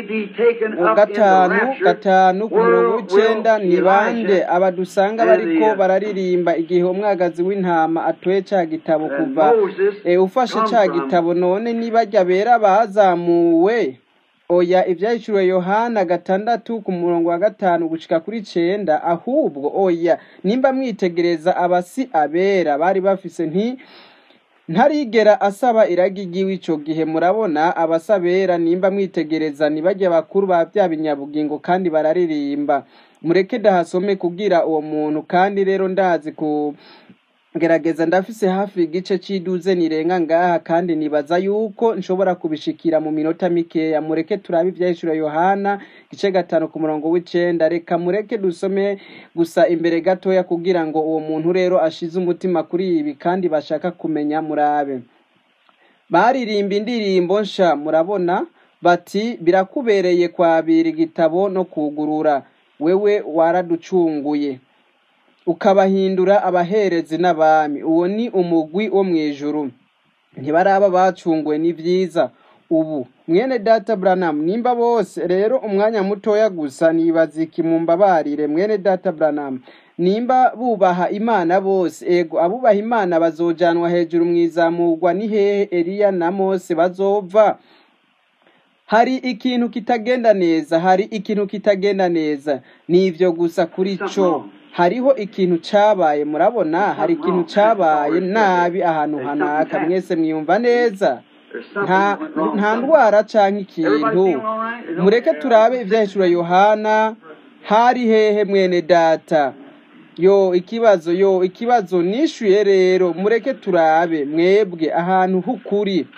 gatanu gatanu ku murongo w'icenda ni bande abadusanga bariko bararirimba igihe umwagazi w'intama atoye ca gitabo kuva eh, ufashe ca gitabo none nibajya bera bazamuwe oya ibyahishuriwe yohana gatandatu ku murongo wa gatanu gushika kuri cenda ahubwo oya nimba mwitegereza abasi abera bari bafise nti ntarigera asaba iragi ry'iwe ico gihe murabona abasabera nimba mwitegereza nibajya bakuru ba bya binyabugingo kandi bararirimba mureke dahasome kugira uwo muntu kandi rero ndazi ku gerageza ndafise hafi igice c'iduze nirenga ngaha kandi nibaza yuko nshobora kubishikira mu minota mikeya mureke turabe ivyahishura yohana igice gatanu ku murongo w'icenda reka mureke dusome gusa imbere gatoya kugira ngo uwo muntu rero ashize umutima kuri ibi kandi bashaka kumenya murabe baririmba indirimbo nsha murabona bati birakubereye kwabira igitabo no kugurura wewe waraducunguye ukabahindura abaherezi n'abami uwo ni umugwi wo mu ijuru ntibaraba bacunguwe ni byiza ubu mwene data Branham nimba bose rero umwanya mutoya gusa nibaza iki mumbabarire mwene data Branham nimba bubaha imana bose ego abubaha imana bazojanwa hejuru mu izamurwa ni hehe Eliya na Mose bazova hari ikintu kitagenda neza hari ikintu kitagenda neza ni ivyo gusa kuri co hariho ikintu cabaye murabona hari ikintu cabaye nabi ahantu hanaka mwese mwiyumva neza nta nta ndwara canke ikintu mureke turabe ivyahishura yohana hari hehe mwene data yo ikibazo yo ikibazo nishuye rero mureke turabe mwebwe ahantu h'ukuri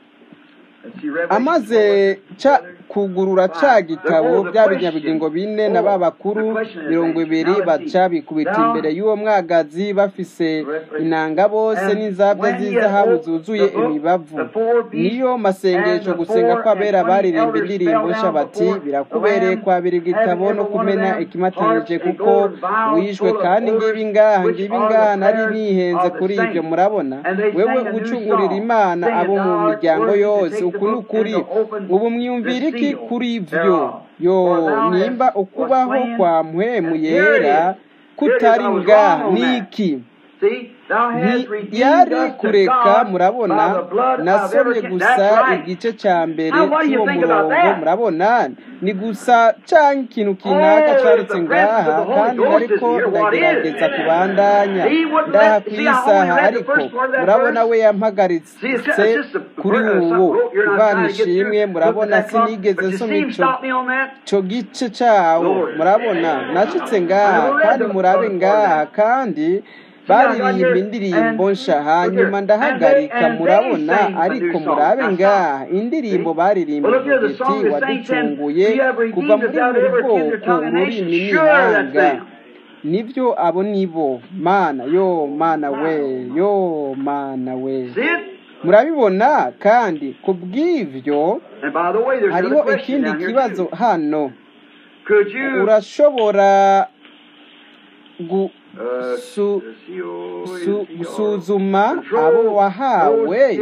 amaze ca kugurura ca gitabo bya binyabugingo bine na ba bakuru mirongo ibiri baca bikubita imbere y'uwo mwagazi bafise inanga bose n'inzabya z'izahabu zuzuye imibavu niyo masengesho gusenga kw'abera baririmba indirimbo nsha bati birakubereye kwabira igitabo no kumena ikimatanije kuko wishwe kandi ngibi ngaha ngibi ngaha nari nihenze kuri ibyo murabona wewe ucungurira imana abo mu miryango yose uku ni ukuri ubu mwiyumvira iki kuri ivyo yo nimba ukubaho kwa mpwemu yera kutari ngaha niki ntiyari kureka murabona nasomye gusa igice cya mbere cy'uwo murongo murabona ni gusa canke ikintu kinaka canditse ngaha kandi ariko ndagerageza kubandanya ndaha ku isaha ariko murabona we yampagaritse kuri uwo imana ishimwe murabona sinigeze nsoma ico ico gice cawo murabona nacitse ngaha kandi murabe ngaha kandi baririmba indirimbo nsha hanyuma ndahagarika murabona ariko murabe ngaha indirimbo baririmba iti waducunguye kuva muri buri bwoko ururimi n'ihanga nibyo abo nibo mana yo mana we yo mana we murabibona kandi ku bw'ivyo hariho ikindi kibazo hano urashobora gu su, su, gusuzuma abo wahawe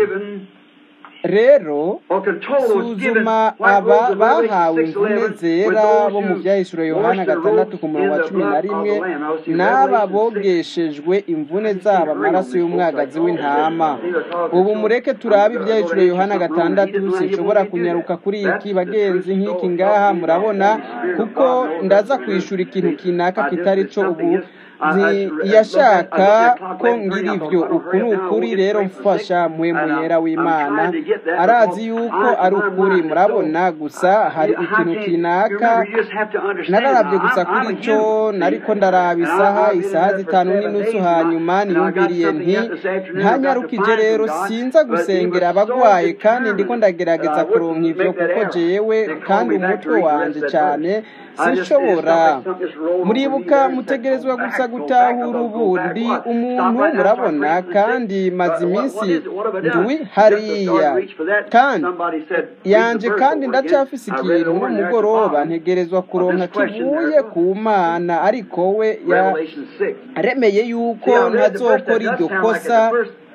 rero suzuma aba bahawe imvune zera bo mu byahishuro yohana gatandatu ku murongo wa cumi na rimwe n'aba bogeshejwe imvune zabo amaraso y'umwagazi w'intama ubu mureke turabe ibyahishuro yohana gatandatu sinshobora kunyaruka kuri iki bagenzi nk'iki ngaha murabona kuko ndaza kwishura ikintu kinaka kitari cyo ubu ntiyashaka ko ngira ibyo uku ni ukuri rero mfasha mpwemu yera w'imana arazi yuko ari ukuri murabona gusa hari ikintu kinaka nararabye gusa kuri cyo nariko ndaraba isaha isaha zitanu n'inusu hanyuma niyumviriye nti ntanyarukije rero sinza gusengera abagwaye kandi ndiko ndagerageza kuronka ivyo kuko jewe kandi umutwe wanje cyane sinshobora muribuka mutegerezwa gusa gutahura ubundi umuntu murabona kandi maze iminsi ndwi hariya kandi yanje kandi ndacafise ikintu n'umugoroba ntegerezwa kuronka kivuye ku mana ariko we yaremeye yuko ntazokora iryo kosa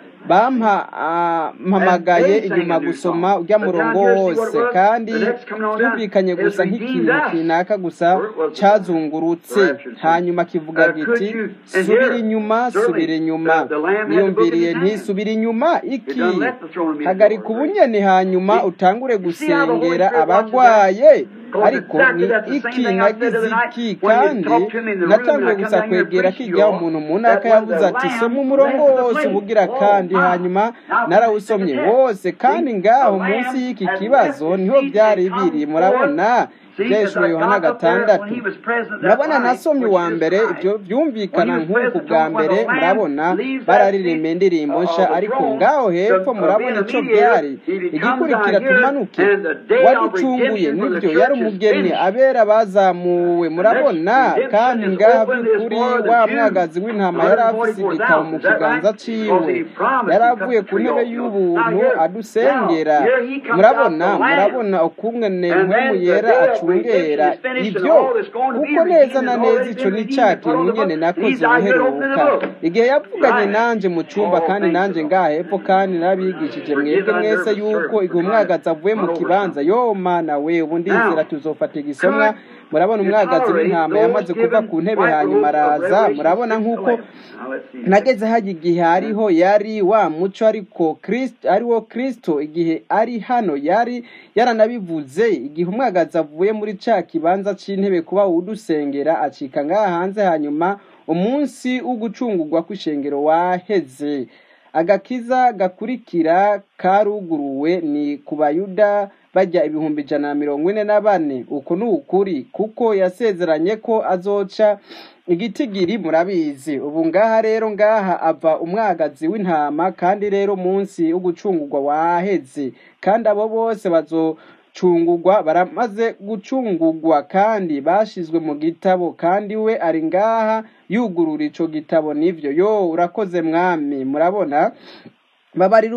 bampamagaye inyuma gusoma ujya murongo wose kandi byumvikanye gusa nk'ikintu kinaka gusa cyazungurutse hanyuma kivuga giti subira inyuma subira inyuma niyumviriye ntisubira inyuma iki hagarika ubunyeni hanyuma utangure gusengera abagwaye ariko ni iki nagize iki kandi natangiye gusa kwegera kijya umuntu mu ntaka yavuze ati soma umurongo wose ubugira kandi hanyuma narawusomye wose kandi ngaho munsi y'iki kibazo niho byari biri murabona byahishwe yohana gatandatu murabona nasomye uwa mbere ibyo byumvikana nk'uku bwa mbere murabona bararirimba indirimbo nsha ariko ngaho hepfo murabona icyo byari igikurikira tumanuke waducunguye nibyo yari umugeni abera bazamuwe murabona kandi ngaho by'ukuri wa mwagazi w'intama yari afise igitabo mu kiganza ciwe yari avuye ku ntebe y'ubuntu adusengera murabona murabona ukungene mpwemu yera acungera ibyo kuko neza na neza icyo ni cya kintu nyene nakoze ubuheruka igihe yavuganye nanje mu cyumba kandi nanje ngaha hepfo kandi narabigishije mwebwe mwese yuko igihe umwagazi avuye mu kibanza yo mana we ubu ndizera tuzofata igisomwa murabona umwagazi w'intama yamaze kuva ku ntebe hanyuma araza murabona nk'uko nageze hajya igihe hariho yari wa muco ariko ariwo kirisito igihe ari hano yari yaranabivuze igihe umwagazi avuye muri cya kibanza cy'intebe kuba udusengera acika ngaha hanze hanyuma umunsi w'ugucungurwa kw'ishengero waheze agakiza gakurikira karuguruwe ni ku bayuda bajya ibihumbi ijana na mirongo ine na bane uku ni ukuri kuko yasezeranye ko azoca igitigiri murabizi ubu ngaha rero ngaha ava umwagazi w'intama kandi rero munsi w'ugucungurwa waheze kandi abo bose bazocungurwa baramaze gucungurwa kandi bashizwe mu gitabo kandi we ari ngaha yugurura ico gitabo nivyo yo urakoze mwami murabona babarira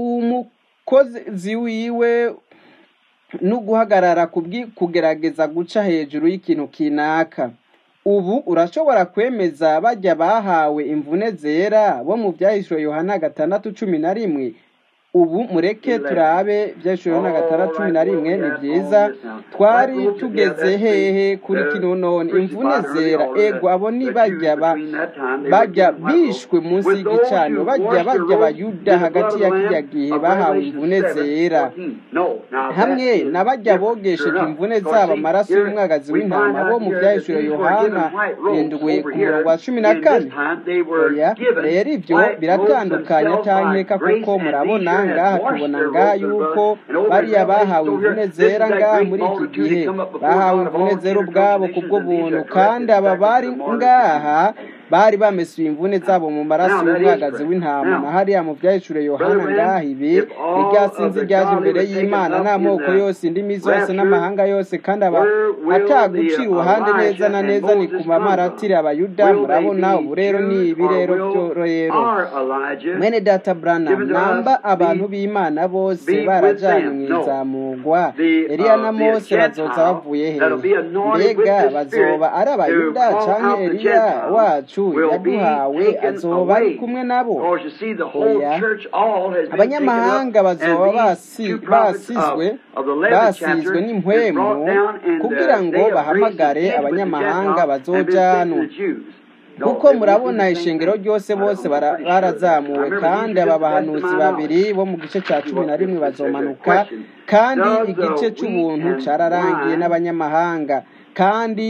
umukozi wiwe no guhagarara kugerageza guca hejuru y'ikintu kinaka ubu urashobora kwemeza bajya bahawe imvune zera bo mu byahishwe yohana gatandatu cumi na rimwe ubu mureke turabe byahishwe yohana gatandatu cumi na rimwe ni byiza twari tugeze hehe kuri kino none imvune zera ego abo ni bajya bajya bishwe munsi y'igicaniro bajya bajya bayuda hagati ya kijya gihe bahawe imvune zera hamwe na bajya bogesheje imvune zabo amaraso y'umwagazi w'intama bo mu byahishwe yohana indwi ku murongo wa cumi na kane oya rero ibyo biratandukanye atankeka kuko murabona ngaha tubona ngaha yuko bariya bahawe imvune zera ngaha muri iki gihe bahawe imvune zera ubwabo kubwo buntu kandi aba bari ngaha bari bamesuye imvune zabo mu maraso y'umwagazi w'intama na hariya mu byahishuriye yohana ngaha ibi iryasinzi ryaje imbere y'imana n'amoko yose indimi zose n'amahanga yose kandi aba atagucira uruhande neza na neza ni ku mamaratiri abayuda murabona ubu rero ni ibi rero rero mwene data branham namba abantu b'imana bose barajyanye mu izamugwa eliya na mose bazoza bavuye he mbega bazoba ari abayuda cyangwa eliya wacu yaduhawe azoba ari kumwe nabo oya abanyamahanga bazoba basizwe basizwe n'impwemu kugira ngo bahamagare abanyamahanga bazojanwa kuko murabona ishengero ryose bose barazamuwe kandi aba bahanuzi babiri bo mu gice cya cumi na rimwe bazomanuka kandi igice cy'ubuntu cyararangiye n'abanyamahanga kandi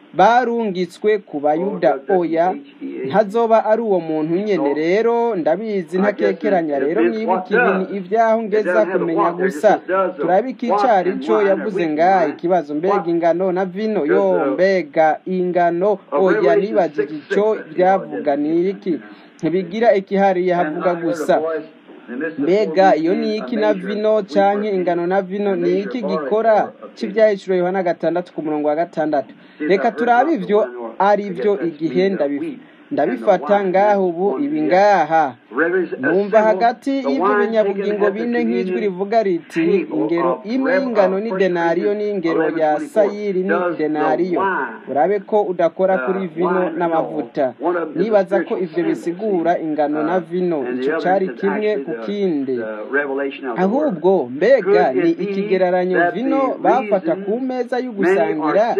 barungitswe ku bayuda oya ntazoba ari uwo muntu nyene rero ndabizi ntakekeranya rero mwibuke ibi ni ibyaho ngeza kumenya gusa turabika icari co yavuze ngaha ikibazo mbega ingano na vino yo mbega ingano oya nibajije ico byavuga ni iki ntibigira ikihariye havuga gusa mbega iyo ni iki na vino canke ingano na vino ni iki gikora c'ivyahishuro yohana gatandatu ku murongo wa gatandatu reka turabe ivyo ari vyo igihe ndabifu ndabifata ngaho ubu ibi ngaha numva hagati y'ibyo binyabugingo bine nk'ijwi rivuga riti ingero imwe y'ingano ni denariyo n'ingero ya sayiri ni denariyo urabe ko udakora kuri vino n'amavuta nibaza ko ivyo bisigura ingano na vino ico cari kimwe ku kindi ahubwo mbega ni ikigereranyo vino bafata ku meza y'ugusangira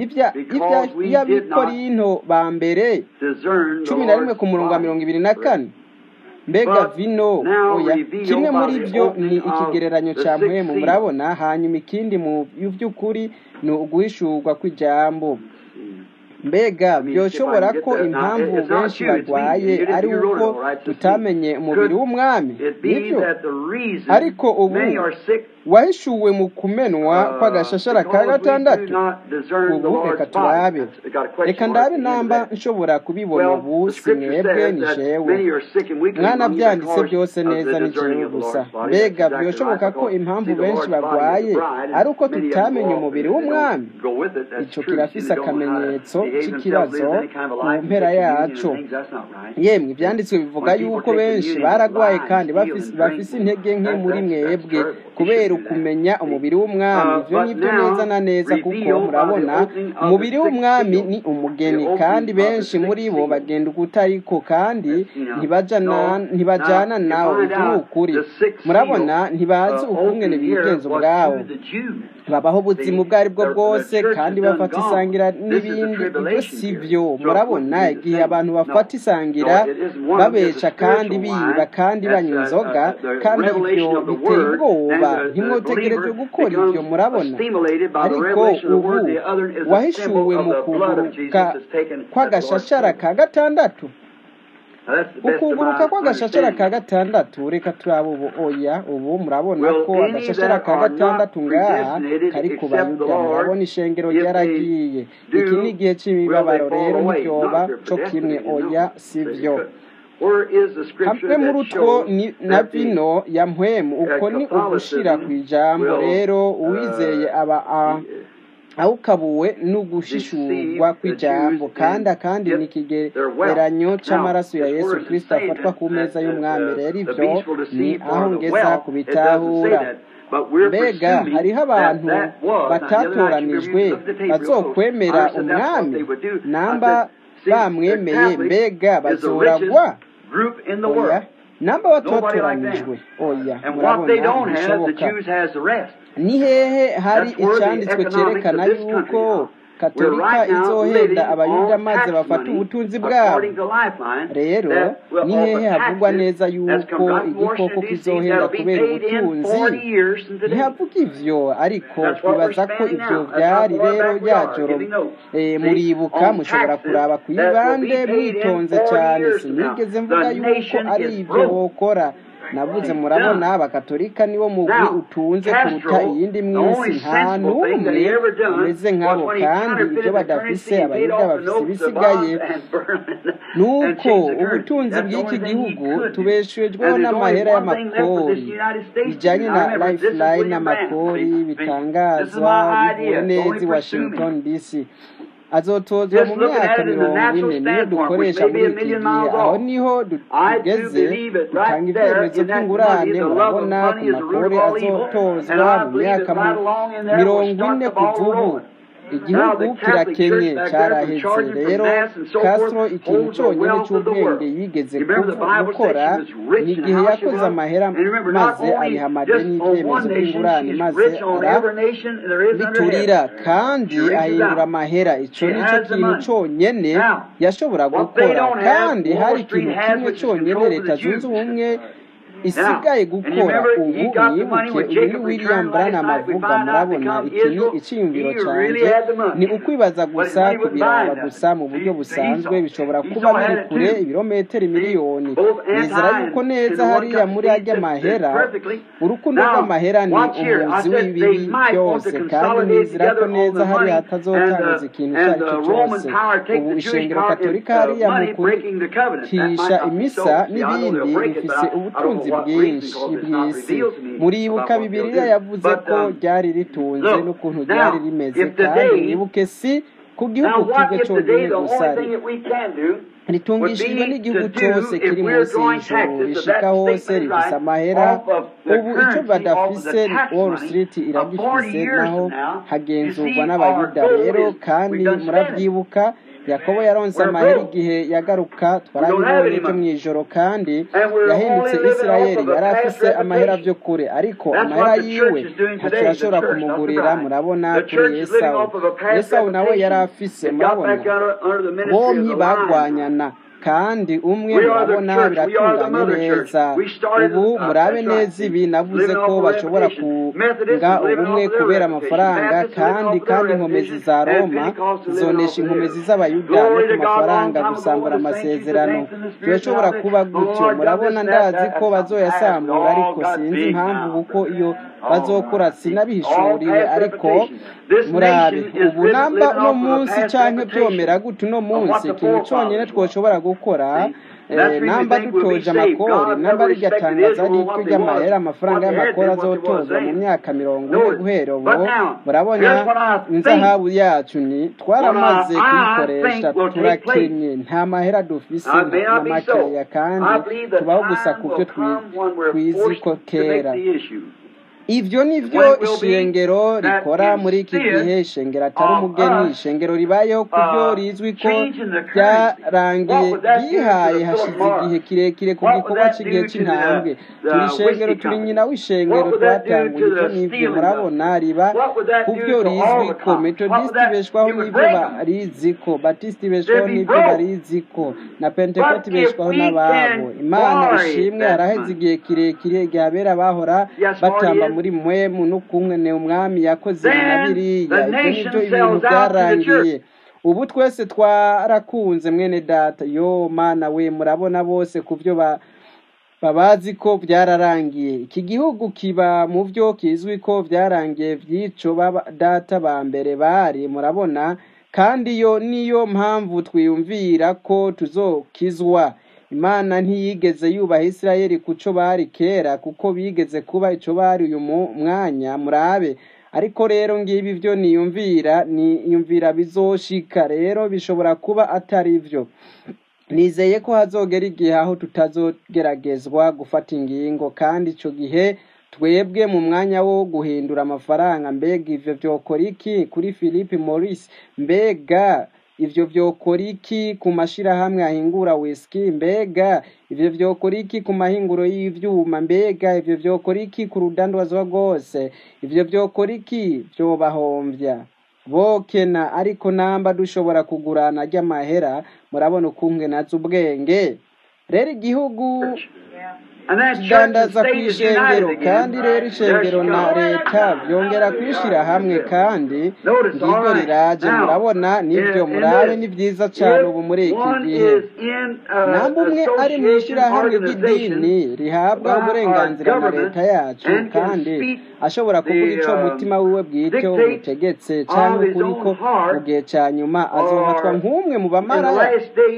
y'abikorinto ba mbere cumi na rimwe ku murongo wa mirongo ibiri na kane mbega vino oya kimwe muri byo ni ikigereranyo cya mpwemu murabona hanyuma ikindi mu by'ukuri ni uguhishurwa kw'ijambo mbega byoshobora ko impamvu benshi barwaye ari uko tutamenye umubiri w'umwami nibyo ariko ubu wahishuwe mu kumenwa kw'agashashara ka gatandatu ubu reka turabe reka ndabe namba nshobora kubibona ubu si mwebwe ni jewe mwana byanditse byose neza ni jewe gusa mbega byoshoboka ko impamvu benshi barwaye ari uko tutamenye umubiri w'umwami ico kirafise akamenyetso c'ikibazo mu mpera yaco yemwe ivyanditswe bivuga yuko benshi baragwaye kandi bafise intege nke muri mwebwe kubera ukumenya umubiri w'umwami ivyo nivyo neza na neza kuko murabona umubiri w'umwami ni umugeni kandi benshi muri bo bagenda ukutariko kandi ntibajana nawe ivyo ni ukuri murabona ntibazi ukungene bigenza ubwabo babaho ubuzima ubwo ari bwo bwose kandi bafata isangira n'ibindi ibyo si byo murabona igihe abantu bafata isangira babesha kandi biba kandi banywa inzoga kandi ibyo biteye ubwoba ntimwotegereje gukora ibyo murabona ariko ubu wahishuwe mu kuguruka kw'agashashara ka gatandatu ukuguruka kw'agashashara ka gatandatu reka turaba ubu oya ubu murabona ko agashashara ka gatandatu ngaha kari ku bayuda murabona ishengero ryaragiye iki ni igihe c'imibabaro rero ntibyoba co kimwe oya si vyo hamwe muri utwo na vino ya mpwemu uko ni ugushira ku ijambo rero uwizeye aba awukabuwe n'ugushishurwa kw'ijambo kandi akandi ni ikigereranyo c'amaraso ya yesu kristo afatwa ku meza y'umwami rero ivyo ni aho ngeza kubitahura mbega hariho abantu batatoranijwe bazokwemera umwami namba bamwemeye mbega bazoragwa oya namba batotoranijwe oya murabona ntibishoboka ni hehe hari icyanditswe cyerekana yuko katolika izohenda abayuda maze bafata ubutunzi bwabo rero ni hehe havugwa neza yuko igikoko kizohenda kubera ubutunzi ntihavuga ivyo ariko twibaza ko ivyo vyari rero ryajoro muribuka mushobora kuraba ku ibande mwitonze cyane sinigeze mvuga yuko ari ivyo bokora navuze murabona abakatolika niwo mugwi utunze kuruta iyindi mwisi nta n'umwe umeze nkabo kandi ibyo badafise abayuda bafise ibisigaye nuko ubutunzi bw'iki gihugu tubeshejweho n'amahera y'amakori bijyanye na lifeline n'amakori bitangazwa bivuye neza i washington dc azotozwa mu myaka mirongo ine niyo dukoresha muri iki gihe aho niho tugeze dutanga ibyemezo by'ingurane murabona ku makuru azotozwa mu myaka mirongo ine kuva ubu igihugu kirakenye cyaraheze rero Castro ikintu cyonyine cy'ubwenge yigeze gukora ni igihe yakoze amahera maze ayiha amadeni y'ibyemezo by'ingurane maze biturira kandi ahindura amahera icyo ni cyo kintu cyonyine yashobora gukora kandi hari ikintu kimwe cyonyine leta zunze ubumwe isigaye gukora ubu mwibuke uyu ni william branham avuga murabona iki ni icyiyumviro cyanjye ni ukwibaza gusa kubiraba gusa mu buryo busanzwe bishobora kuba biri kure ibirometero miliyoni nizera yuko neza hariya muri ajya mahera urukundo rw'amahera ni umuzi w'ibibi byose kandi nizera ko neza hariya hatazotangiza ikintu icyo ari cyo cyose ubu ishengero katolika hariya mu kutisha imisa n'ibindi bifise ubutunzi bwinshi bw'isi muribuka bibiliya yavuze ko ryari ritunze n'ukuntu ryari rimeze kandi mwibuke si ku gihugu kimwe cyonyine gusa ritungishijwe n'igihugu cyose kiri munsi y'ijoro rishika hose rifise amahera ubu icyo badafise wall street iragifise naho hagenzurwa n'abayuda rero kandi murabyibuka yakobo yaronse amahera igihe yagaruka twarabibonye byo mu ijoro kandi yahindutse isirayeli yari afise amahera byo kure ariko amahera yiwe ntacyo yashobora kumugurira murabona kuri esawu esawu nawe yari afise murabona bombi bagwanyana kandi umwe murabona biratunganye neza ubu murabe neza ibi navuze ko bashobora kunga ubumwe kubera amafaranga kandi kandi inkomezi za roma zonesha inkomezi z'abayuda no ku mafaranga gusambura amasezerano birashobora kuba gutyo murabona ndazi ko bazoyasambura ariko sinzi impamvu kuko iyo bazokura sinabihishuriwe ariko murabe ubu namba uno munsi cyangwa byomera gute uno munsi ikintu cyonyine twoshobora gukora namba dutoje amakori namba rigatangaza ariko ry'amahera amafaranga y'amakori azotozwa mu myaka mirongo ine guhera ubu murabona inzahabu yacu ni twaramaze kuyikoresha turakenye nta mahera dufise na makeya kandi tubaho gusa ku byo twizi ko kera ibyo ni byo ishengero rikora muri iki gihe ishengero atari umugeni ishengero ribayeho ku byo rizwi ko byarangiye ryihaye hashize igihe kirekire ku gikorwa cy'igihe cy'intambwe turi ishengero turi nyina w'ishengero twatanguye ibyo n'ibyo murabona riba ku byo rizwi ko metodisiti ibeshwaho n'ibyo barizi ko batisiti ibeshwaho n'ibyo barizi ko na pentekoti ibeshwaho n'ababo imana ishimwe haraheze igihe kirekire igihe abera bahora batamba muri mwemu n'ukumwe umwami yakoze na biriya ibyo nibyo ibintu byarangiye ubu twese twarakunze mwene data yo mana we murabona bose ku byo babazi ko byararangiye iki gihugu kiba mu byo kizwi ko byarangiye by'ico data ba mbere bari murabona kandi yo niyo mpamvu twiyumvira ko tuzokizwa imana ntiyigeze yubaha isirayeli ku cyo bari kera kuko bigeze kuba icyo bari uyu mwanya murabe ariko rero ngibi byo niyumvira niyumvira bizoshika rero bishobora kuba atari byo nizeye ko hazogera igihe aho tutazogeragezwa gufata ingingo kandi icyo gihe twebwe mu mwanya wo guhindura amafaranga mbega ivyo vyokora iki kuri philippe maurice mbega ivyo vyokora iki ku mashirahamwe ahingura whisky mbega ivyo vyokora iki ku mahinguro y'ivyuma mbega ivyo vyokora iki ku rudandazwa rwose ivyo vyokora iki vyobahomvya bokena ariko namba dushobora kugurana ry'amahera murabona ukunge nazo ubwenge rero igihugu kidandaza ku ishengero kandi rero ishengero na leta byongera kwishyira hamwe kandi ngiryo riraje murabona nibyo murabe ni byiza cyane ubu muri iki gihe namba umwe ari mu ishyirahamwe ry'idini rihabwa uburenganzira na leta yacu kandi ashobora kuvuga icyo umutima wiwe bwite umutegetse cyangwa ukuri ko mu gihe cya nyuma azofatwa nk'umwe mu bamaraya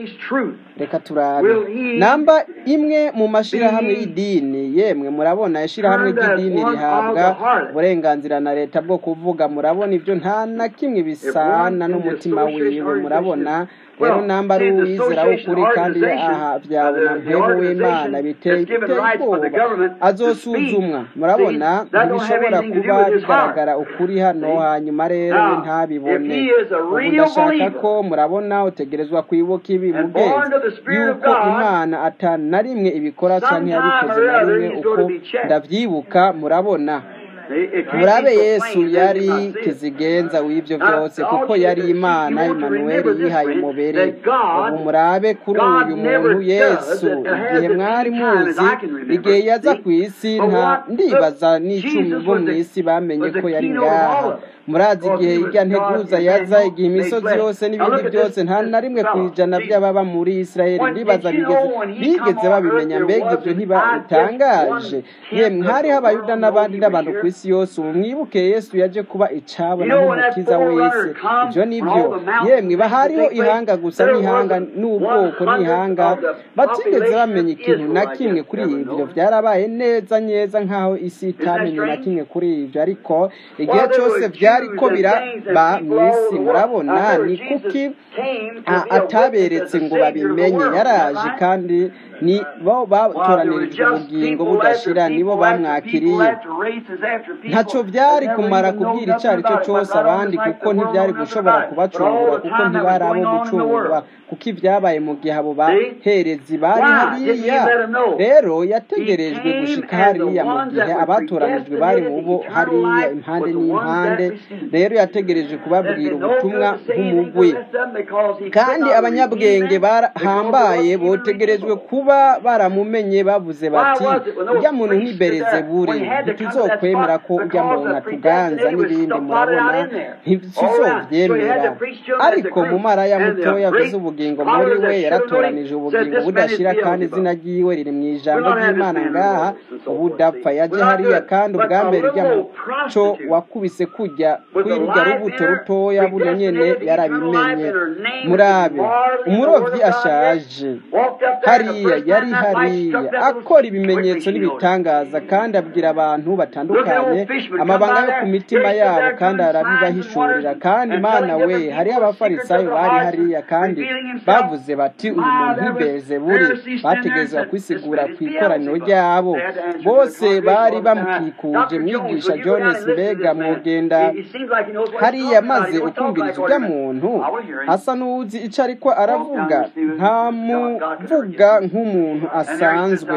reka turabe namba imwe mu mashyirahamwe y'idini yemwe murabona ishyirahamwe ry'idini rihabwa uburenganzira na leta bwo kuvuga murabona ibyo nta na kimwe bisana n'umutima wiwe murabona rero namba ari uwizera w'ukuri kandi iyo aha byawe na mpemu w'imana biteye ubwoba azosuzumwa murabona ntibishobora kuba bigaragara ukuri hano hanyuma rero we ntabibone ubu ndashaka ko murabona utegerezwa kwibuka ibi mugenzi yuko imana atana na rimwe ibikora cyangwa yabikoze na rimwe uko ndabyibuka murabona murabe yesu yari kizigenza w'ibyo byose kuko yari imana imanuweli yihaye umubiri ubu murabe kuri uyu muntu yesu igihe mwari muzi igihe yaza ku isi nta ndibaza n'icumi bo mu isi bamenye ko yari ngaha murazi igihe ijya nteguza yaza igihe imisozi yose n'ibindi byose nta na rimwe ku ijana by'ababa muri isirayeli ndibaza bigeze babimenya mbega ibyo ntibatangaje yemwe hariho abayuda n'abandi n'abantu ku isi yose ubu mwibuke yesu yaje kuba icabona nk'umukiza wese ibyo ni byo yemwe bahariho ihanga gusa n'ihanga n'ubwoko n'ihanga batigeze bamenya ikintu na kimwe kuri ibyo byarabaye neza neza nk'aho isi itamenye na kimwe kuri ibyo ariko igihe cyose byari ko biraba mu isi murabona ni kuki ataberetse ngo babimenye yaraje kandi ni bo batoranirije ubugingo budashira nibo bamwakiriye ntacyo byari kumara kubwira icyo ari cyo cyose abandi kuko ntibyari gushobora kubacungura kuko ntibari abo gucungurwa kuko ibyabaye mu gihe abo baherezi bari hariya rero yategerejwe gushika hariya mu gihe abatoranijwe bari mu bo hariya impande n'impande rero yategereje kubabwira ubutumwa nk'umugwi kandi abanyabwenge bahambaye botegerejwe kuba baramumenye bavuze bati ujya muntu ntibereze buri ntituzokwemera ko ujya muntu atuganza n'ibindi murabona ntituzobyemera ariko mu mara ya mutoya avuze ubugingo muri we yaratoranije ubugingo budashira kandi izina ry'iwe riri mu ijambo ry'imana ngaha ubudapfa yaje hariya kandi ubwa mbere ujya muco wakubise kujya kuri rujya rubuto rutoya buno nyene yarabimenye murabe umurobyi ashaje hariya yari hariya akora ibimenyetso n'ibitangaza kandi abwira abantu batandukanye amabanga yo ku mitima yabo kandi arabibahishurira kandi mana we hariho abafarisayo bari hariya kandi bavuze bati uyu muntu ntibeze buri bategerezwa kwisigura ku ikoraniro ryabo bose bari bamukikuje mwigisha jones mbega mwugenda hariya maze ukumviriza ujya muntu asa n'uwuzi icyo ariko aravuga ntamuvuga nk'umuntu asanzwe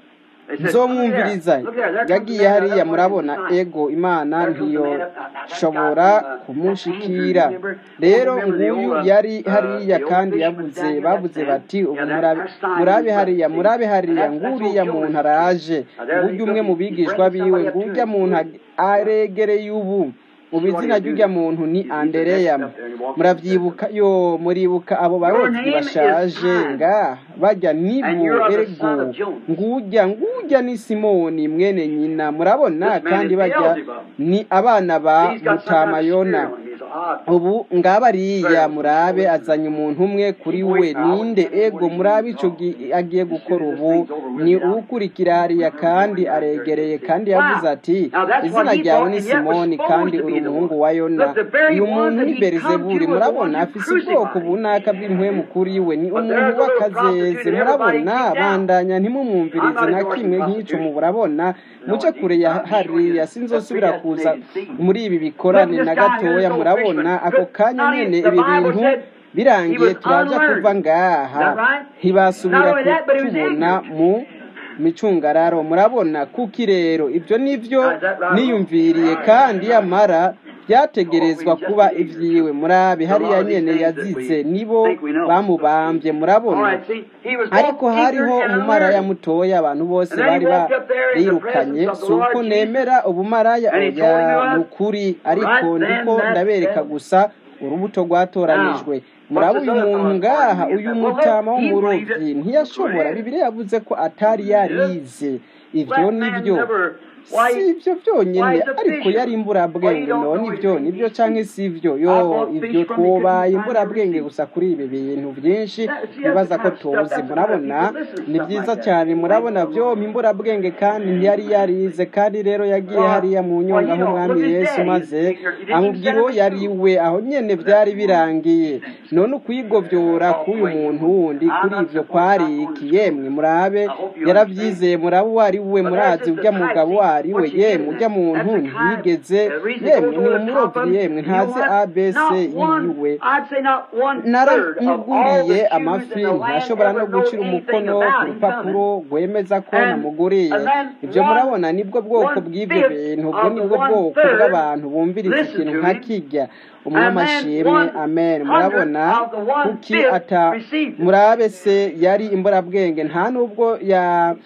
nzomwumviriza yagiye hariya murabona ego imana ntiyoshobora kumushikira rero nguyu yari hariya kandi yavuze bavuze bati ubu murabe hariya murabe hariya nguriya muntu araje ngujya umwe mu bigishwa biwe ngujya muntu aregereye ubu ubu izina ry'ujya muntu ni andereya murabyibuka yo muribuka abo barobyi bashaje nga bajya nibu erego ngujya ngujya ni simoni mwene nyina murabona kandi bajya ni abana ba mutamayona ubu ngabariya murabe azanye umuntu umwe kuri we ninde ego murabe icyo agiye gukora ubu ni uwukurikira hariya kandi aregereye kandi yavuze ati izina ryawe ni simoni kandi uri umuhungu wa yona uyu muntu ni berizeburi murabona afise ubwoko bunaka bw'impwemu kuri we ni umuntu w'akazeze murabona bandanya ntimumwumvirize na kimwe nk'icyo mu burabona muce kure ya hariya sinzosubira kuza muri ibi bikorane na gatoya murabona ako kanya nyine ibi bintu birangiye turaja kuva ngaha ntibasubira kutubona mu micungararo murabona kuki rero ibyo nibyo niyumviriye kandi yamara byategerezwa kuba ibyiwe murabe hariya nyene yazize nibo bamubambye murabona ariko hariho umumaraya mutoya abantu bose bari barirukanye si uko nemera ubumaraya oya ni ukuri ariko ndiko ndabereka gusa urubuto rwatoranijwe muraba uyu muntu ngaha uyu mutama w'umurobyi ntiyashobora bibiri yavuze ko atari yarize ibyo nibyo si ibyo byonyine ariko yari imburabwenge none ibyo nibyo cyangwa si ibyo yo ibyo twobaye imburabwenge gusa kuri ibi bintu byinshi bibaza ko tuzi murabona ni byiza cyane murabona byombi imburabwenge kandi ntiyari yarize kandi rero yagiye hariya mu nyonga h'umwami yesu maze amubwira uwo yari we aho nyine byari birangiye none ukwigobyora k'uyu muntu wundi kuri ibyo kwari iki yemwe murabe yarabyizeye murabe uwo ari we murazi ujya mugabo wayo ari we yemwe ujya muntu ntiyigeze yemwe ni umurobyi yemwe ntazi abc yiwe naramuguriye amafi ntashobora no gucira umukono ku rupapuro rwemeza ko namuguriye ibyo murabona nibwo bwoko bw'ibyo bintu ubwo nibwo bwoko bw'abantu bumviriza ikintu nka kijya umwamashimwe amen murabona kuki ata murabe se yari imburabwenge nta nubwo ya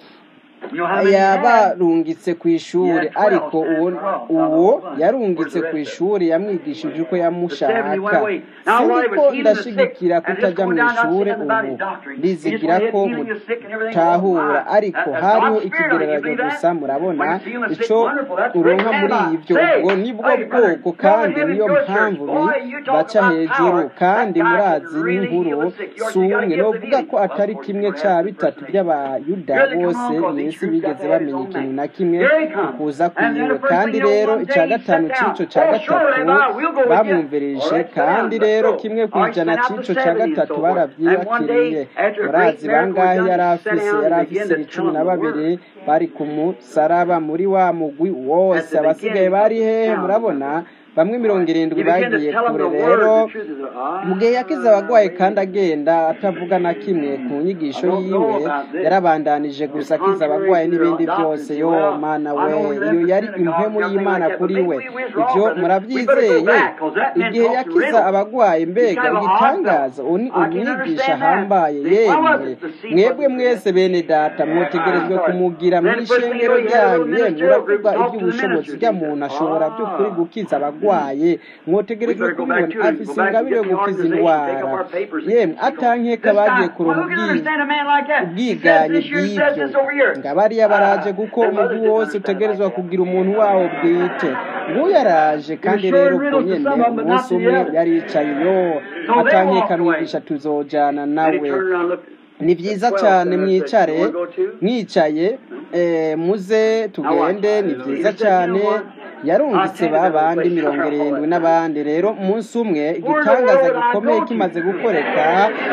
yabarungitse ku ishuri ariko uwo uwo yarungitse ku ishuri yamwigishije uko yamushaka siniko ndashigikira kutajya mu ishuri ubu ndizigira ko mutahura ariko hariho ikigereranyo gusa murabona icyo uronka muri ibyo ubwo nibwo bwoko kandi niyo mpamvu baca hejuru kandi murazi n'inkuru si umwe ni uvuga ko atari kimwe cya bitatu by'abayuda bose mu isi bigeze bamenya ikintu na kimwe ukuza kwiwe kandi rero icya gatanu cy'icyo cya gatatu bamwumvirije kandi rero kimwe ku ijana cy'icyo cya gatatu barabyibakiriye murazi bangahe yari afise yari afise icumi na babiri bari ku musaraba muri wa mugwi wose abasigaye bari hehe murabona bamwe mirongo irindwi bagiye kure rero mu gihe yakize abagwayi kandi agenda atavuga na kimwe ku nyigisho yiwe yarabandanije gusa akiza abagwayi n'ibindi byose yo mana we iyo yari impemu y'imana kuri we ibyo murabyizeye igihe yakiza abagwayi mbega igitangaza uwo ni umwigisha ahambaye yemwe mwebwe mwese bene data mwotegerejwe kumugira mu ishengero ryanyu yemwe uravuga iby'ubushobozi bw'umuntu ashobora by'ukuri gukiza abagwayi arwaye mwotegerejwe kubibona afise ingabire yo gukiza indwara yemwe atankeka bagiye kuronka ubwiganye bw'ibyo ngabariya baraje kuko umugwi wose utegerezwa kugira umuntu wawo bwite nguyu yaraje kandi rero ubwo nyene umunsi umwe yaricaye yo atankeka mwigisha tuzojana nawe ni byiza cyane mwicare mwicaye muze tugende ni byiza cyane yarungitse ba bandi mirongo irindwi n'abandi rero umunsi umwe igitangaza gikomeye kimaze gukoreka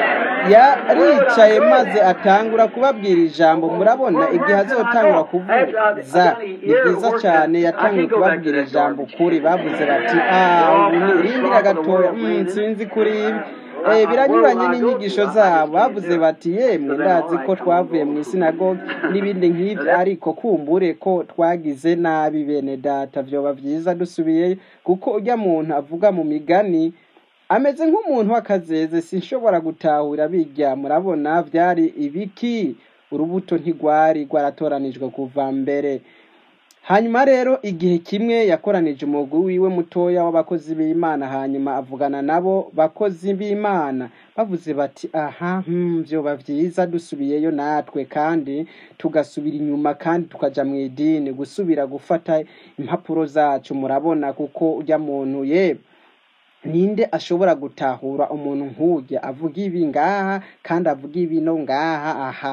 yaricaye maze atangura kubabwira ijambo murabona igihe azotangura kuvuza ni byiza cyane yatangiye kubabwira ijambo kuri bavuze bati ah rindira gatoya sinzi kuri ibi biranyuranye n'inyigisho zabo bavuze bati yemwe ndazi ko twavuye mu isinagogi n'ibindi nk'ibyo ariko kumbure ko twagize nabi bene data byoba byiza dusubiyeyo kuko ujya muntu avuga mu migani ameze nk'umuntu w'akazeze sinshobora gutahura bijya murabona byari ibiki urubuto ntigwari rwaratoranijwe kuva mbere hanyuma rero igihe kimwe yakoranije umugwi wiwe mutoya w'abakozi b'imana hanyuma avugana nabo bakozi b'imana bavuze bati aha byoba byiza dusubiyeyo natwe kandi tugasubira inyuma kandi tukaja mu idini gusubira gufata impapuro zacu murabona kuko ujya muntu ye ninde ashobora gutahura umuntu nk'ujya avuga ibi ngaha kandi avuga ibi no ngaha aha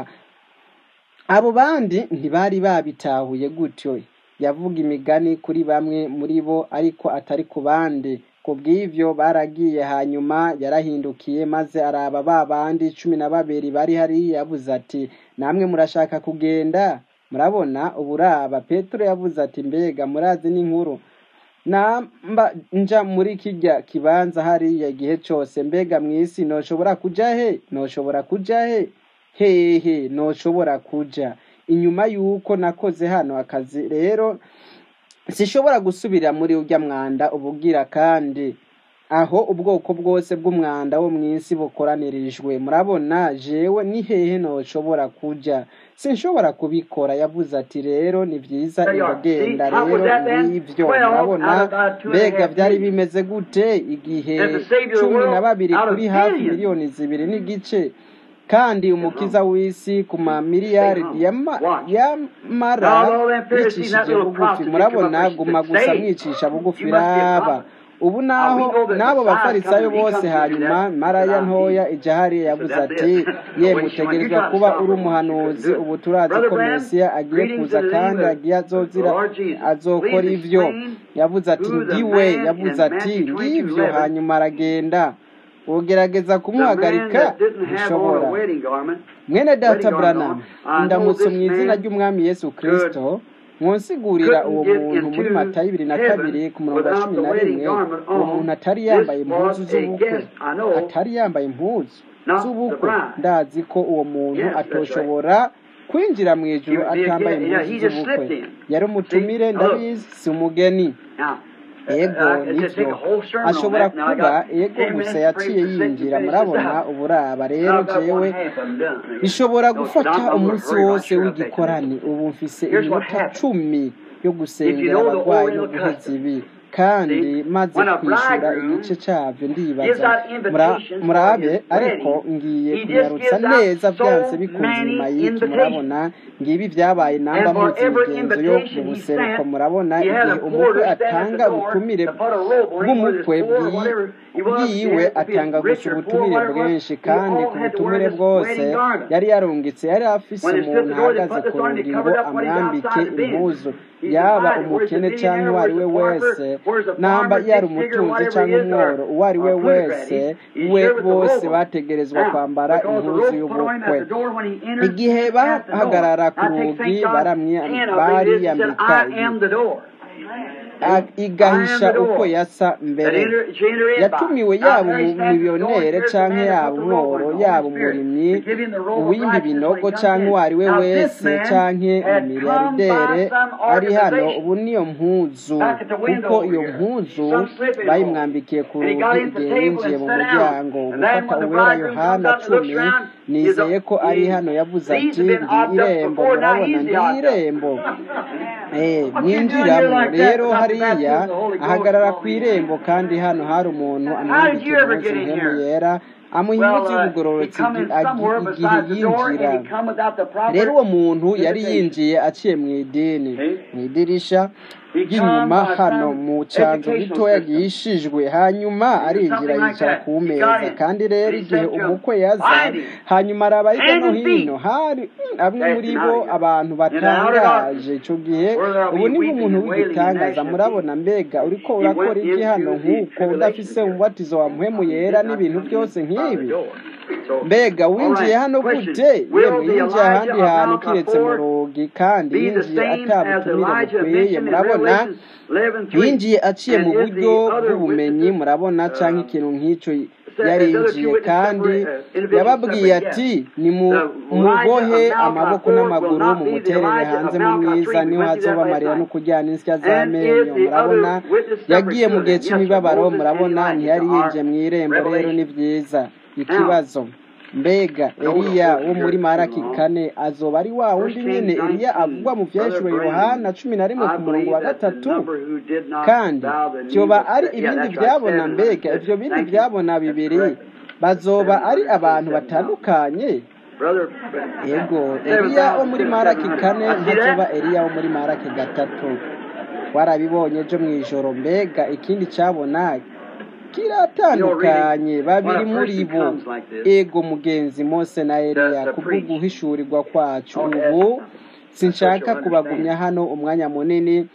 abo bandi ntibari babitahuye gutyo yavuga imigani kuri bamwe muri bo ariko atari ku bandi ku bw'ibyo baragiye hanyuma yarahindukiye maze araba ba bandi cumi na babiri bari hariya yavuze ati namwe murashaka kugenda murabona uburaba petero yavuze ati mbega murazi n'inkuru namba nja muri kijya kibanza hariya igihe cyose mbega mu isi ntoshobora kujya he ntoshobora kujya he hehe ntoshobora kujya inyuma y'uko nakoze hano akazi rero sishobora gusubira muri ujya mwanda ubugira kandi aho ubwoko bwose bw'umwanda wo mu isi bukoranirijwe murabona jewe ni hehe ntoshobora kujya sinshobora kubikora yavuze ati rero ni byiza iragenda rero ngibyo murabona mbega byari bimeze gute igihe cumi na babiri kuri hafi miliyoni zibiri n'igice kandi umukiza w'isi ku mamiliyaridi yamara yicishije bugufi murabona guma gusa mwicisha bugufi raba ubu naho n'abo bafarisayo bose hanyuma maraya ntoya ijahariya yavuze ati ye mutegerezwa kuba uri umuhanuzi ubu turazi ko mesiya agiye kuza kandi agiye azozira azokora ibyo yavuze ati ndiwe yavuze ati ngibyo hanyuma aragenda ugerageza kumuhagarika ntishobora mwene data buranamu ndamutse mu izina ry'umwami yesu kirisito mwonsigurira uwo muntu muri matayo ibiri na kabiri ku murongo wa cumi na rimwe uwo muntu atari yambaye impuzu z'ubukwe atari yambaye impuzu z'ubukwe ndazi ko uwo muntu atoshobora kwinjira mu ijuru atambaye impuzu z'ubukwe yari umutumire ndabizi si umugeni ego nibyo ashobora kuba ego gusa yaciye yinjira murabona uburaba rero jewe bishobora gufata umunsi wose w'igikorani ubu mfise iminota cumi yo gusengera abarwayi no guheza ibi kandi maze kwishyura igice cyabyo ndibaza murabe ariko ngiye kunyarutsa neza byanze bikunze inyuma y'iki murabona ngibi byabaye namba munsi imigenzo yo mu buseruko murabona igihe umukwe atanga ubutumire bw'umukwe bwiwe atanga gusa ubutumire bwinshi kandi ku butumire bwose yari yarungitse yari afise umuntu ahagaze ku rugi ngo amwambike impuzu yaba umukene cyangwa uwo ari we wese namba yari umutunzi cyangwa umworo uwo ari we wese we bose bategerezwa kwambara impuzu y'ubukwe igihe bahagarara ku rugi bariyambika igahisha uko yasa mbere yatumiwe yaba umumiliyonere cyangwa yaba umworo yaba umurimyi uwimba ibinogo cyangwa uwo ari we wese cyangwa umumiliyardere ari hano ubu niyo mpuzu kuko iyo mpuzu bayimwambikiye ku rugi igihe yinjiye mu muryango gufata uwera yohana cumi nizeye ko ari hano yavuze ati ndi irembo murabona ndi irembo mwinjiramo rero hariya ahagarara ku irembo kandi hano hari umuntu amwambikiye umunsi mpemu yera amuha impunzi y'ubugororotsi igihe yinjira rero uwo muntu yari yinjiye aciye mu idini mu idirisha ry'inyuma hano mu cyanzu gitoya gihishijwe hanyuma arinjira yicara ku meza kandi rero igihe umukwe yaza hanyuma araba hirya no hino hari amwe muri bo abantu batangaje icyo gihe ubu ni nk'umuntu w'igitangaza murabona mbega uriko urakora iki hano nk'uko udafise umubatizo wa muhemu yera n'ibintu byose nk'ibi mbega winjiye hano gute yemwe yinjiye ahandi hantu kiretse mu rugi kandi yinjiye atabutumire bukwiye murabona yinjiye aciye mu buryo bw'ubumenyi murabona cyangwa ikintu nk'icyo yarinjiye kandi yababwiye ati ni mubohe amaboko n'amaguru mu muterere hanze mu mwiza niho hazoba amarira no kujyana insya z'amenyo murabona yagiye mu gihe cy'imibabaro murabona ntiyari yinjiye mu irembo rero ni byiza ikibazo mbega eliya wo muri maraki kane azoba ari wa wundi nyine eliya avugwa mu byahishuro yohana cumi na rimwe ku murongo wa gatatu kandi byoba ari ibindi byabona mbega ibyo bindi byabona bibiri bazoba ari abantu batandukanye yego eliya wo muri maraki kane ntazoba eliya wo muri maraki gatatu warabibonye byo mu ijoro mbega ikindi cyabona kiratandukanye babiri muri bo ego mugenzi mose na eliya kubwo guhishurirwa kwacu ubu sinshaka kubagumya hano umwanya munini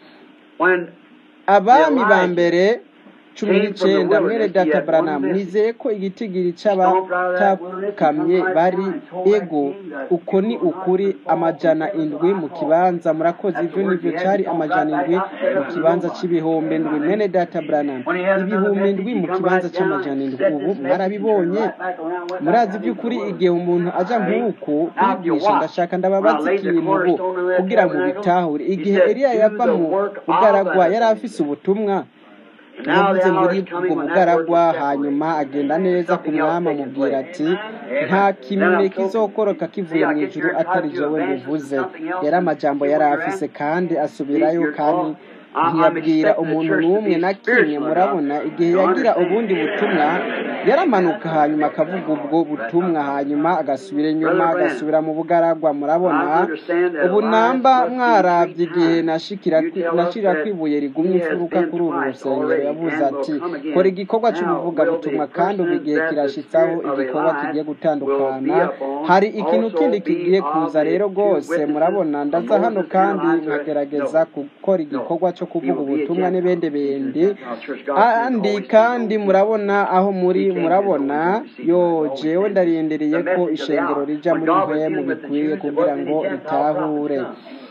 abami ba mbere cumi n'icyenda mwere data baranamu nizeye ko igitigiri cy'abatakamye bari ego uko ni ukuri amajana indwi mu kibanza murakoze ibyo nibyo cyari amajana indwi mu kibanza cy'ibihumbi indwi mwene data baranamu ibihumbi indwi mu kibanza cy'amajana indwi ubu mwarabibonye murazi by'ukuri igihe umuntu ajya nk'uku kwigisha ndashaka ndababaza ikintu ubu kugira ngo bitahure igihe eriya yava mu bugaragwa yari afise ubutumwa yavuze muri ubwo bugaragwa hanyuma agenda neza ku mwami amubwira ati nta kimwe kizokoroka kivuye mu ijuru atari jewe bivuze yari amajambo yari afise kandi asubirayo kandi ntiyabwira umuntu n'umwe na kimwe murabona igihe yagira ubundi butumwa yaramanuka hanyuma akavuga ubwo butumwa hanyuma agasubira inyuma agasubira mu bugaragwa murabona ubu namba mwarabye igihe nashira kwibuye rigumye imfuruka kuri uru rusengero yavuze ati kora igikorwa cy'ubuvugabutumwa kandi ubu igihe kirashitsaho igikorwa kigiye gutandukana hari ikintu kindi kigiye kuza rero rwose murabona ndaza hano kandi nkagerageza gukora igikorwa cyo kuvuga ubutumwa n'ibindi bindi andi kandi murabona aho muri murabona yo jewe ndarindiriye ko ishengero rija muri mpemu bikwiye kugira ngo ritahure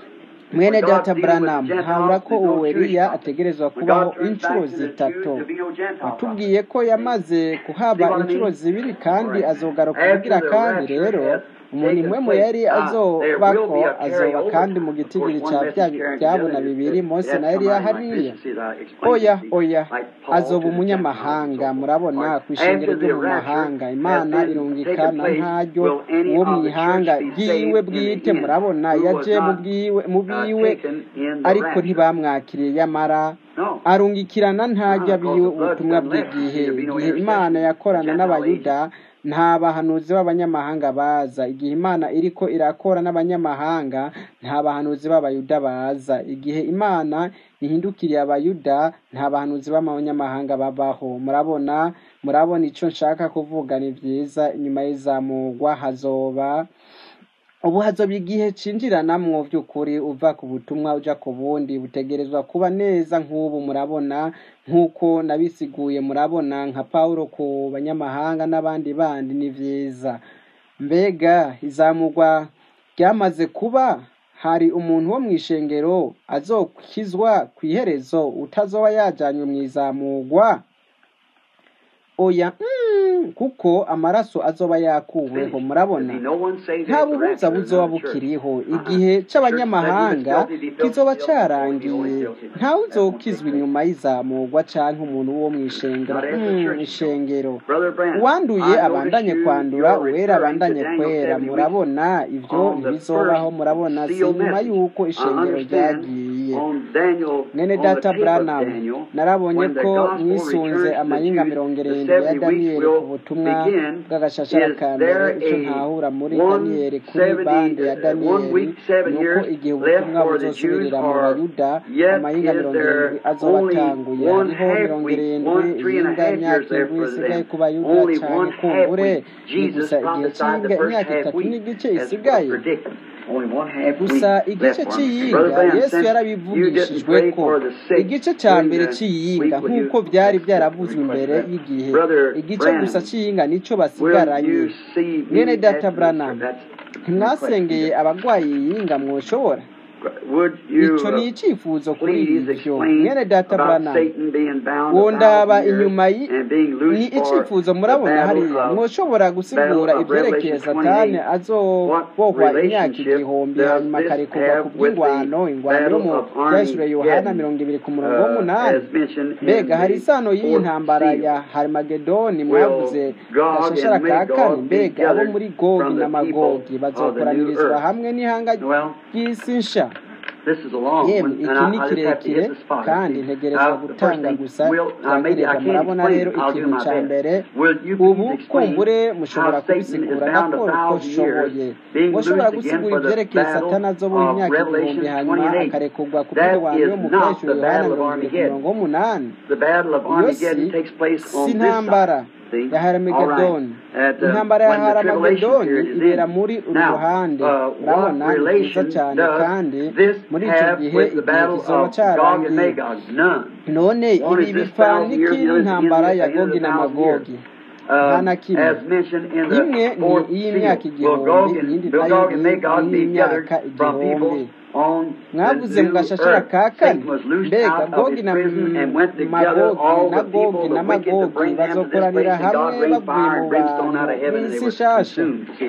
mwene data Branham habura ko uwo Eliya ategerezwa kubaho inshuro zitatu watubwiye ko yamaze kuhaba inshuro zibiri kandi azogaruka kugira kandi rero umuntu imwe yari azobako azoba kandi mu gitigiri cya byabona bibiri Mose na Eliya hariya oya oya azoba umunyamahanga murabona ku ishingiro ryo mu mahanga imana irungikana ntaryo uwo mu ihanga bwiwe bwite murabona yaje mu bwiwe ariko ntibamwakiriye yamara arungikirana ntajya biwe ubutumwa bw'igihe igihe imana yakorana n'abayuda nta bahanuzi b'abanyamahanga baza igihe imana iriko irakora n'abanyamahanga nta bahanuzi b'abayuda baza igihe imana ihindukiriye abayuda nta bahanuzi b'abanyamahanga babaho murabona murabona icyo nshaka kuvuga ni byiza inyuma y'izamurwa hazoba ubu hazoba igihe cinjiranamwo by'ukuri uva ku butumwa uja ku bundi butegerezwa kuba neza nk'ubu murabona nk'uko nabisiguye murabona nka pawulo ku banyamahanga n'abandi bandi ni vyiza mbega izamurwa ryamaze kuba hari umuntu wo mu ishengero azokizwa ku iherezo utazoba yajanywe mu izamurwa oya kuko amaraso azoba yakuweho murabona nta buhuza buzoba bukiriho igihe c'abanyamahanga kizoba carangiye ntawe uzokizwa inyuma y'izamurwa canke umuntu wo mu ishengero ishengero uwanduye abandanye kwandura uwera abandanye kwera murabona ivyo ntibizobaho murabona si nyuma y'uko ishengero ryagiye mwene data Branham narabonye ko mwisunze amayinga mirongo irindwi ya daniyeli ku butumwa bw'agashashara ka mbere icyo ntahura muri daniyeli kuri bande ya daniyeli ni uko igihe ubutumwa buzosubirira mu bayuda amayinga mirongo irindwi azoba atanguye hariho mirongo irindwi iyinga imyaka indwi isigaye ku bayuda cyane kumbure ni gusa igihe cy'iyinga imyaka itatu n'igice isigaye gusa igice cy'iyinga yesu yarabivugishijwe ko igice cya mbere cy'iyinga nk'uko byari byaravuzwe imbere y'igihe igice gusa cy'iyinga nicyo basigaranye mwene data Branham ntimwasengeye abarwayi iyinga mwoshobora icyo ni icyifuzo kuri ibyo mwene data Branham wondaba inyuma ni icyifuzo murabona hariya mwoshobora gusigura ibyerekeye satani azobohwa imyaka igihumbi hanyuma akarekurwa ku bw'ingwano ingwano yo mu byashyure yohana mirongo ibiri ku murongo w'umunani mbega hari isano y'iyi ntambara ya harimagedoni mwavuze gashashara ka kane mbega abo muri gogi na magogi bazokoranirizwa hamwe n'ihanga ry'isi nsha yemwe iki ni kirekire kandi ntegerezwa gutanga gusa turagereza murabona rero ikintu cya mbere ubu kumbure mushobora kubisigura nakora uko nshoboye mushobora gusigura ibyerekeye satana azoboha imyaka igihumbi hanyuma akarekurwa ku bw'irwano yo mu kwishyura yohana mirongo irindwi ku murongo w'umunani iyo si si intambara ya haramagedoni intambara ya haramagedoni ibera muri uru ruhande urabona ni byiza cyane kandi muri icyo gihe igihe kizoba cyarangiye none ibi bipfa n'ikindi ntambara ya gogi na magogi nta na kimwe imwe ni iy'imyaka igihumbi iyindi nayo ni iy'imyaka igihumbi mwavuze mu gashashara ka kane mbega gogi na magogi na gogi na magogi bazokoranira hamwe bavuye mu bantu b'isi nshasha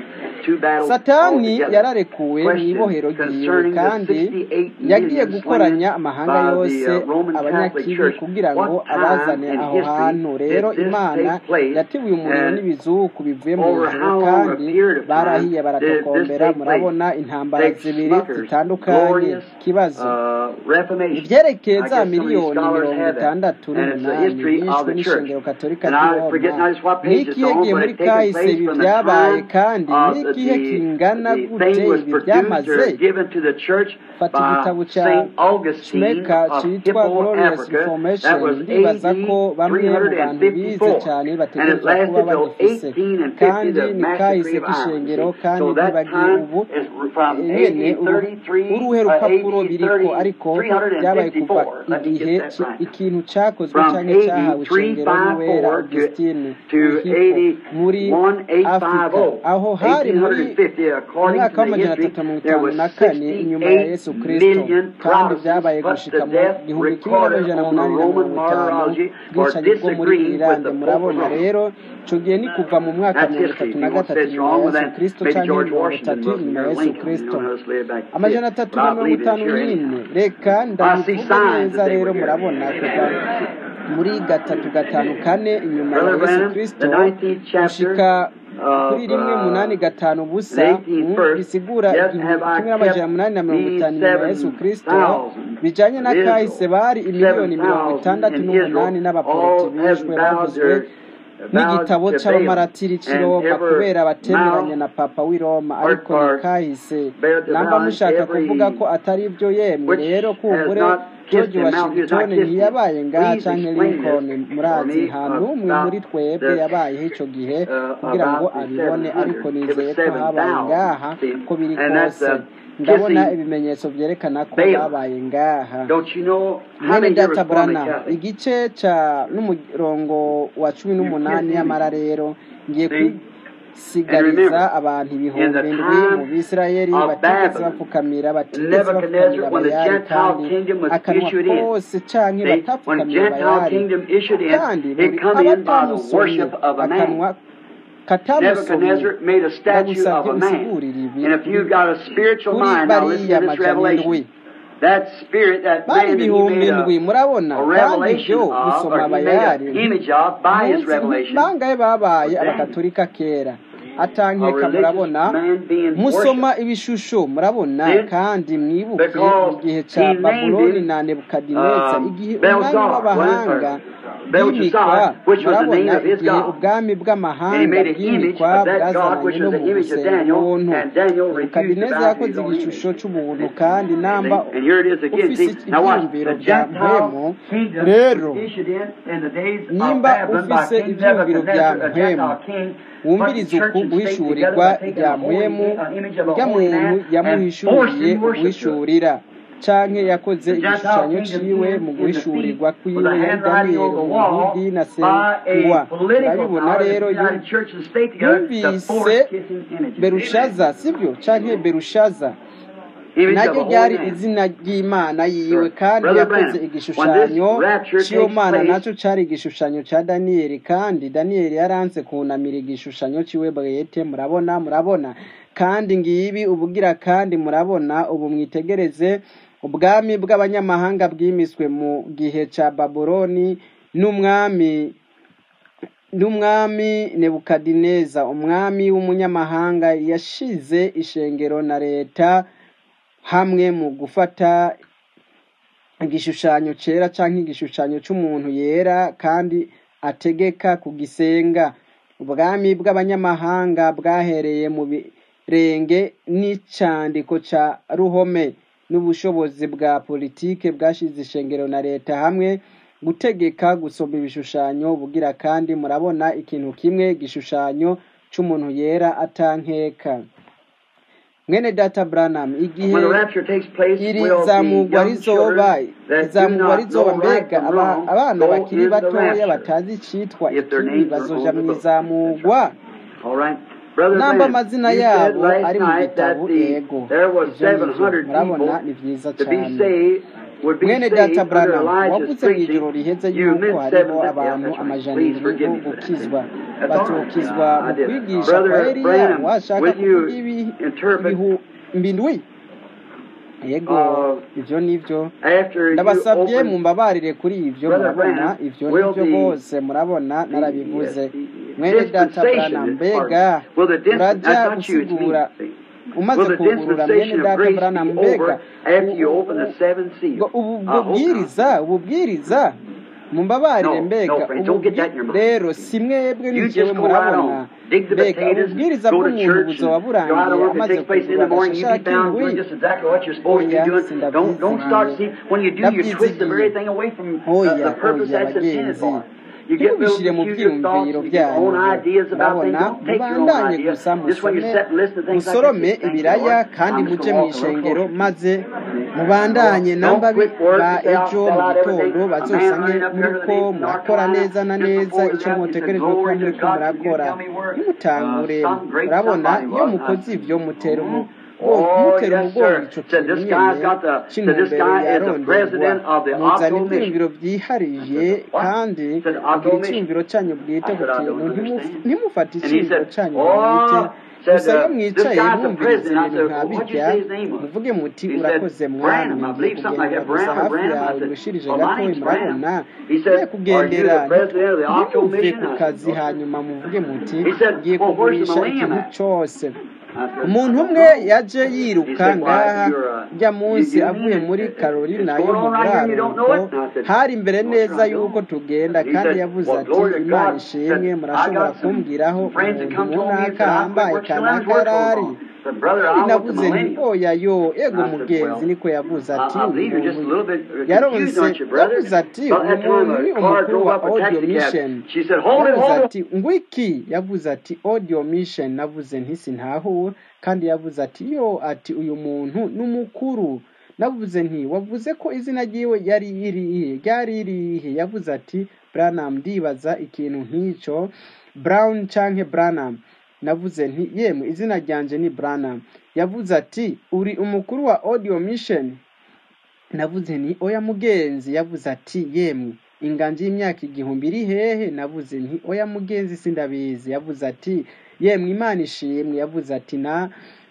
satani yararekuwe mu ibohero ryiwe kandi yagiye gukoranya amahanga yose abanyakibi kugira ngo abazane aho hantu rero imana yatibuye umuriro n'ibizuku bivuye mu ijuru kandi barahiye baratokombera murabona intambara zibiri zitandukanye kibazo ibyerekeye za miliyoni mirongo itandatu n'umunani bishwe n'ishengero katolika ry'iroma n'ikiyegiye muri kahise ibi byabaye kandi n'igihe kingana gute ibi byamaze fata igitabo cya shmeka cyitwa glorious information ndibaza ko bamwe mu bantu bize cyane bategerezwa kuba bagifise kandi ni kahise k'ishengero kandi ntibagiye ubu nyene uruhe rupapuro biriko ariko byabaye kuva igihe ki- ikintu cyakozwe cyangwa cyahawe ishengero n'uwera augustine Hippo muri afurika aho hari muri umwaka w'amajana atatu na mirongo itanu na kane inyuma ya yesu kristo kandi byabaye gushika mu gihumbi kimwe n'amajana umunani na mirongo itanu bwicanyi bwo muri irande murabona rero ico gihe ni kuva mu mwaka mirongo itatu na gatatu inyuma ya yesu kristo canke mirongo itatu inyuma ya yesu kristo amajana atatu na mirongo itanu nyine reka ndabivuga neza rero murabona kuva muri gatatu gatanu kane inyuma ya yesu kristo gushika kuri rimwe munani gatanu busa mm, bisigura igihumbi kimwe n'amajana munani na mirongo itanu inyuma ya yesu kristo bijanye na kahise bari imiliyoni mirongo itandatu n'umunani n'abaporoti bishwe bavuzwe n'igitabo c'abamaratiri c'i roma kubera batemeranya na papa w'i roma ariko ni kahise namba mushaka kuvuga ko atari byo yemwe rero kumbure george washington ntiyabaye ngaha canke lincoln murazi nta n'umwe muri twebwe yabayeho ico gihe kugira ngo abibone ariko nizeye ko habaye ngaha ko biri kose ndabona ibimenyetso vyerekana ko babaye ngaha mwene data brana igice ca n'umurongo wa cumi n'umunani y'amara rero ngiye kwisigariza abantu ibihumbi indwi mu bisirayeli batigeze bapfukamira batigeze bapfukamira bayari kandi akanwa kose canke batapfukamira bayari kandi buri abatamusomye akanwa katamusomye ndagusabye usigurire ibi kuri bariya majana indwi bari ibihumbi indwi murabona kandi ibyo gusoma bayari munsi bangahe babaye abakatolika kera atankeka murabona musoma ibishusho murabona kandi mwibuke mu gihe ca babuloni na nebukadineza igihe umwami w'abahanga bwimikwa murabona igihe ubwami bw'amahanga bwimikwa bwazananye no mu gusenga ubuntu nebukadineza yakoze igishusho c'ubuntu kandi namba ufise ivyiyumviro vya mpwemu rero nimba ufise ivyiyumviro vya mpwemu wumviriza uku guhishurirwa rya mpwemu rya muntu yamuhishuriye guhishurira canke yakoze igishushanyo ciwe mu guhishurirwa kwiwe yari daniyeli umuyahudi na sengwa urabibona rero yumvise berushaza sivyo canke berushaza naryo ryari izina ry'imana yiwe kandi yakoze igishushanyo cy'iyo mana nacyo cyari igishushanyo cya daniyeli kandi daniyeli yaranze kunamira igishushanyo cy'iwe bwete murabona murabona kandi ngibi ubugira kandi murabona ubu mwitegereze ubwami bw'abanyamahanga bwimiswe mu gihe cya babuloni n'umwami n'umwami nebukadineza umwami w'umunyamahanga yashize ishengero na leta hamwe mu gufata igishushanyo cyera cyangwa igishushanyo cy'umuntu yera kandi ategeka kugisenga ubwami bw'abanyamahanga bwahereye mu birenge n'icyandiko cya ruhome n'ubushobozi bwa politike bwashize ishengero na leta hamwe gutegeka gusoma ibishushanyo bugira kandi murabona ikintu kimwe igishushanyo cy'umuntu yera atankeka mwene data branham igihe iri zamugwa rizoba izamugwa rizoba mbega abana bakiri batoya batazi icitwa ikibi bazoja mu izamugwa namba amazina yabo ari mu gitabo yego ivyo nivyo murabona ni vyiza cane mwene data branham wavuze mu ijoro riheze yuko hariho abantu amajana indwi bo gukizwa bazokizwa mu kwigisha kwa eliya washaka kuvuga ibihumbi indwi yego ivyo nivyo ndabasabye mumbabarire kuri ivyo murabona ivyo nivyo bose murabona narabivuze mwene data branham mbega uraja gusigura umaze kugurura mwene data branham mbega ububwiriza ububwiriza mumbabarire mbega rero si mwebwe n'ijyewe murabona mbega ububwiriza bw'umuntu buzoba burangiye amaze kugura agashashara k'indwi oya sindabyizigiye ndabyizigiye oya oya bagenzi You get little ntibubishire mu peculiar thoughts, byiyumviro you get your own byanyu ideas about things. murabona Don't take your own mubandanye ideas. gusa Just when you musome sit and listen to things like musorome this, you think, ibiraya Lord, kandi I'm just muje gonna mu walk a little ishengero closer. maze mubandanye Don't namba quit work ba to say, I'll ejo sell mu out gitondo everything. A man bazosange running up here to muriko the North murakora Carolina, neza na just neza before ico he left, he said, mutegerezwa kuba Glory to muriko God, can you murakora tell me where nimutangure uh, some great murabona somebody iyo was? mukoze I- ivyo mutera umu Oh, mutera yes, umugongo sir. ico Said kintu this guy's nyene got the, said this c'intumbero guy is the yaronderwa president of the muzana Octo Mission. ivyiyumviro vyihariye What? kandi Said kugira Octo Mission. iciyumviro canyu bwite I ku said, I kintu don't ntimu- understand. ntimufate And he iciyumviro said, canyu bwite oh, said, gusa iyo uh, this mwicaye guy's the mwumviriza president. I ibintu said, nka well, what'd you birya say his name was? muvuge muti He urakoze said, mwami Branham. I ngiye believe something like kugendera that. gusa Branham or hafi Branham. I yawe said, ngushirije well, my gatoyi name's Branham. murabona He ngiye said, are you kugendera the president of the Octo ntimuve Mission? ku I kazi said, hanyuma muvuge muti He said, ngiye well, where's the kugurisha millennium ikintu at? cose I said, umuntu I umwe don't know. yaje He yiruka said, ngaha why, you're, uh, rya you, munsi you avuye mean muri it, it, karolina it's yo going mu on right here and you don't know buraruko it? And I said, hari imbere well, sir, neza I do. yuko tugenda He kandi said, yavuze well, ati glory to imana God. ishimwe Said, I murashobora got some kumbwiraho friends that umuntu come told me and runaka said, I quit ahambaye work till kanaka Leonard's work goes yarari on. Said, brother, kandi I want the navuze nti millennium. oya yo ego And I said, mugenzi well, niko yavuze I, ati I uyu believe you're just a muntu little bit confused, yaronse aren't you, brother? yavuze ati About uyu that time muntu ni a car umukuru drove wa up a audio taxi cab. mission She said, hold it, yavuze hold it. ati ngwiki yavuze ati audio mission navuze nti sintahure kandi yavuze ati yo ati uyu muntu ni umukuru navuze nti wavuze ko izina ryiwe yari irihe ryari irihe yavuze ati branham ndibaza ikintu nk'ico brown canke branham navuze nti yemwe izina ryanje ni branham yavuze ati uri umukuru wa audio mission navuze nti oya mugenzi yavuze ati yemwe inganji y'imyaka igihumbi iri hehe navuze nti oya mugenzi sindabizi yavuze ati yemwe imana ishimwe yavuze ati na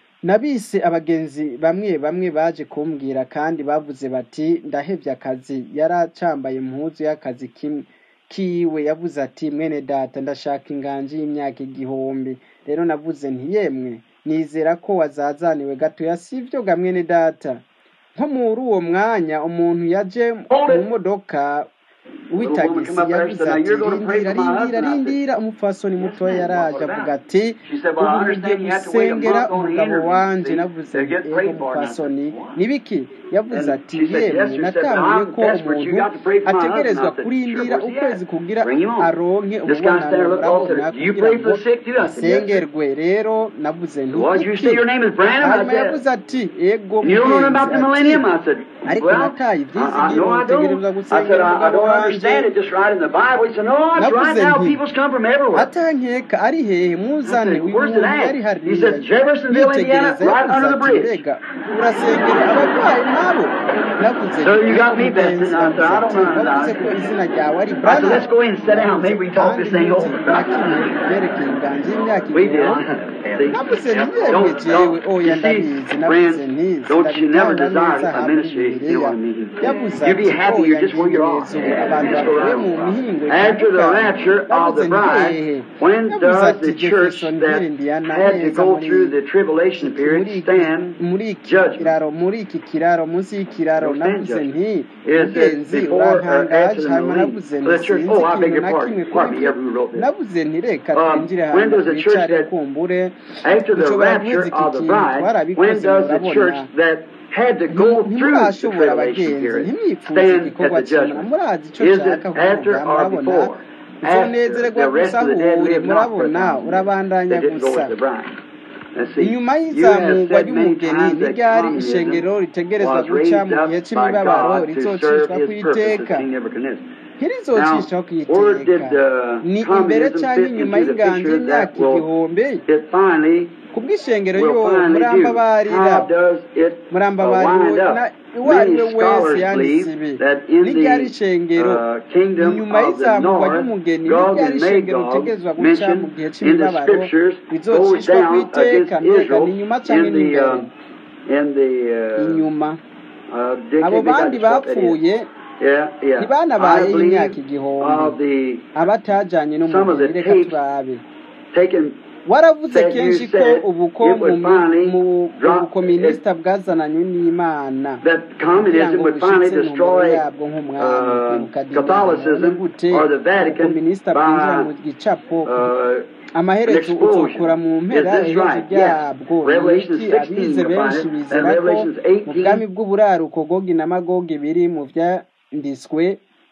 nabise abagenzi bamwe bamwe baje kumbwira kandi bavuze bati ndahevye akazi yari acambaye impuzu y'akazi kimwe kiwe yavuze ati mwene data ndashaka inganji y'imyaka igihumbi rero navuze nti yemwe nizera ko wazazaniwe gatoya sivyo ga mwene data nko muri uwo mwanya umuntu yaje mu modoka w'itagisi yavuze ati rindira rindira rindira umupfasoni mutoya yaraje avuga ati ubu mugiye gusengera umugabo wanje navuze nti ego mupfasoni nibiki yavuze ati yemwe natanguye ko umuntu ategerezwa kurindira ukwezi kugira aronke umubonano murabona kugira ngo asengerwe rero navuze nti What you iki say your name is Branham? hanyuma I said, yavuze ati ego You don't know about the mugenzi millennium? ati I said, ariko well, nataye I, I ibyizigiro know I utegerezwa don't. I gusengera said, I, I umugabo don't wanje understand it just right in the Bible. He said, no, it's right navuze now. nti People's come from everywhere. atankeka ari hehe I muzane said, uyu where's it muntu at? yari He hariya says, Jeffersonville, Indiana, yitegereza right yavuze under the ati bridge. mbega urasengera abarwayi nabo navuze So nti you got me mugenzi bested. I said, yavuze I ati don't know. wavuze ko izina ryawe ari I said, brana let's go in and sit down. Maybe we can talk kandi this thing ntuzi over. na kimwe byerekeye inganji y'imyaka We did. igihumbi navuze See? nti yemwe Don't, jewe don't. oya You see, ndabizi navuze friends, nti don't you never sindabitanga desire neza a hamwe ministry. You know bibiliya what I mean? yavuze You be ati happy. oya You're just where you are. ngiye ubu abantu Just go bavuye around. mu mihingo After the itandukanye rapture of yavuze the nti hehe bride, when yavuze does ati the church jeffersonville that indiana had to neza go muri through the tribulation iki period muri iki stand muri iki judgment? kiraro muri iki kiraro munsi y'ikiraro Don't stand navuze judgment. nti Is mugenzi it before or urantangaje after the hanyuma millennium? navuze For nti the church. sinzi Oh, I beg ikintu your na kimwe pardon. kuri Pardon me, byo ever who wrote this. navuze nti reka Um, twinjire when hanyuma does the church twicare that kumbure after the dushobora rapture guheza iki of the kintu bride, when twarabikoze does the murabona church that had to go through the ntimurashobora tribulation abagenzi period ntimwifuze stand igikorwa at the kimwe judgment? murazi icyo Is it nshaka after kuvuga or murabona before? After uzonezererwa the rest gusa of the dead ahure live not for a murabona thousand years. urabandanya They didn't go gusa with the bride. Let's see. inyuma You have y'izamurwa said many ry'umugeni times that n'iryari communism ishengero ritegerezwa was guca raised mu gihe up by c'imibabaro God to serve rizocishwa ku his purposes, iteka King Nebuchadnezzar. ntirizocishwa ku Now, where did iteka uh, ni imbere communism cyangwa fit inyuma into the y'inganji picture y'imyaka that will igihumbi it finally kubw'ishengero will yo finally do? murambabarira How does it uh, murambabarira wind na up? uwo ari we Many wese scholars yanditse believe ibi that in n'iryari the ishengero uh, kingdom inyuma of the y'izamurwa north, ry'umugeni Gog n'iryari and ishengero Magog ritegerezwa guca mu mentioned gihe in the c'imibabaro scriptures goes rizocishwa ku down iteka against mbega Israel ni inyuma cyangwa in ni the imbere uh, in the uh, inyuma uh, they abo can't make out bandi just what that is. bapfuye Yeah, yeah. ntibanabaye I imyaka believe igihumbi of the abatajanye some of n'umugeni the reka tapes turabe taken waravuze said you kenshi ko said ubuko it would mu finally mu- drop ubukominisita bwazananywe n'imana that kugira communism ngo would finally bushitse intumbero destroy yabwo nk'umwami uh, kwibuka dindazi none Catholicism gute or the Vatican ubukominisita bwinjira by mu gicapo uh, amaherezo an explosion. uzokura mu Is mpera this iherezo right? Yes. ryabwo ni Revelation iki 16 abize you'll benshi find it, and bizera ko Revelations mu bwami 18 bw'uburaruko gogi na magogi biri mu vyanditswe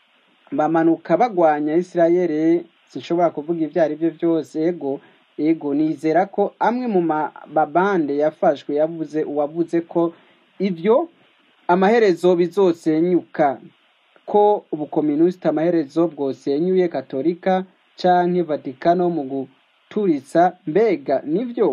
bamanuka bagwanya isirayeli sinshobora kuvuga ibyo ari byo byose ego ego nizera ko amwe mu mababande yafashwe yavuze uwavuze ko ibyo amaherezo bizosenyuka ko ubukominisiti amaherezo bwosenyuye katolika canke vatikano mu guturitsa mbega nivyo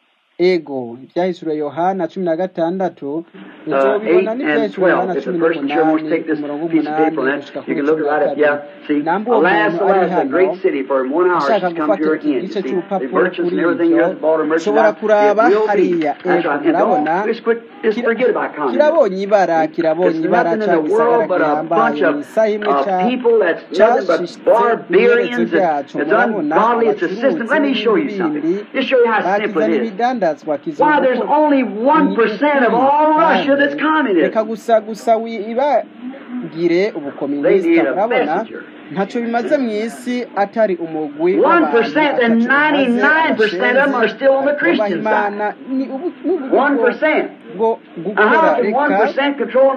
ego ibyahishuriwe yohana cumi na gatandatu Uh, uzobibona 8 and n'ibyahishuriwe yohana 12. If cumi the person sure wants to n'umunani take this umurongo piece of w'umunani paper, then gushika you kuri can look cumi na right up. kabiri Yeah. See, namba uwo alas, muntu ari alas, a hano great city for in one hour ashaka she's come gufata to her iki end. gice You see, the cy'urupapuro merchants kuri and everything ibyo else, bought her ushobora merchandise. kuraba It will be. hariya That's ego right. And murabona don't just quit, just kira- forget about communism. kirabonye ibara kirabonye It's ibara nothing in ca the gisagara world but a bunch gihambaye of, mu isaha imwe of ca people that's nothing but cashitse ku iherezo barbarians. ryacu It's, it's murabona ungodly. It's a system. abacuruzi Let me show you n'ibindi something. bindi Just show you how simple bakizana it is. ibidandazwa Why, kizungu there's ko only ni 1% of ukuri all Russia kandi that's communist. reka gusa gusa wibagire They ubukominisita need a murabona messenger. ntacyo bimaze mu isi atari umugwi 1% w'abantu and ataco bamaze 99% of them are still on the bubaha Christian imana side. ni ubu- ni uburyo bwo 1%. bwo Now, gukora how can reka 1% control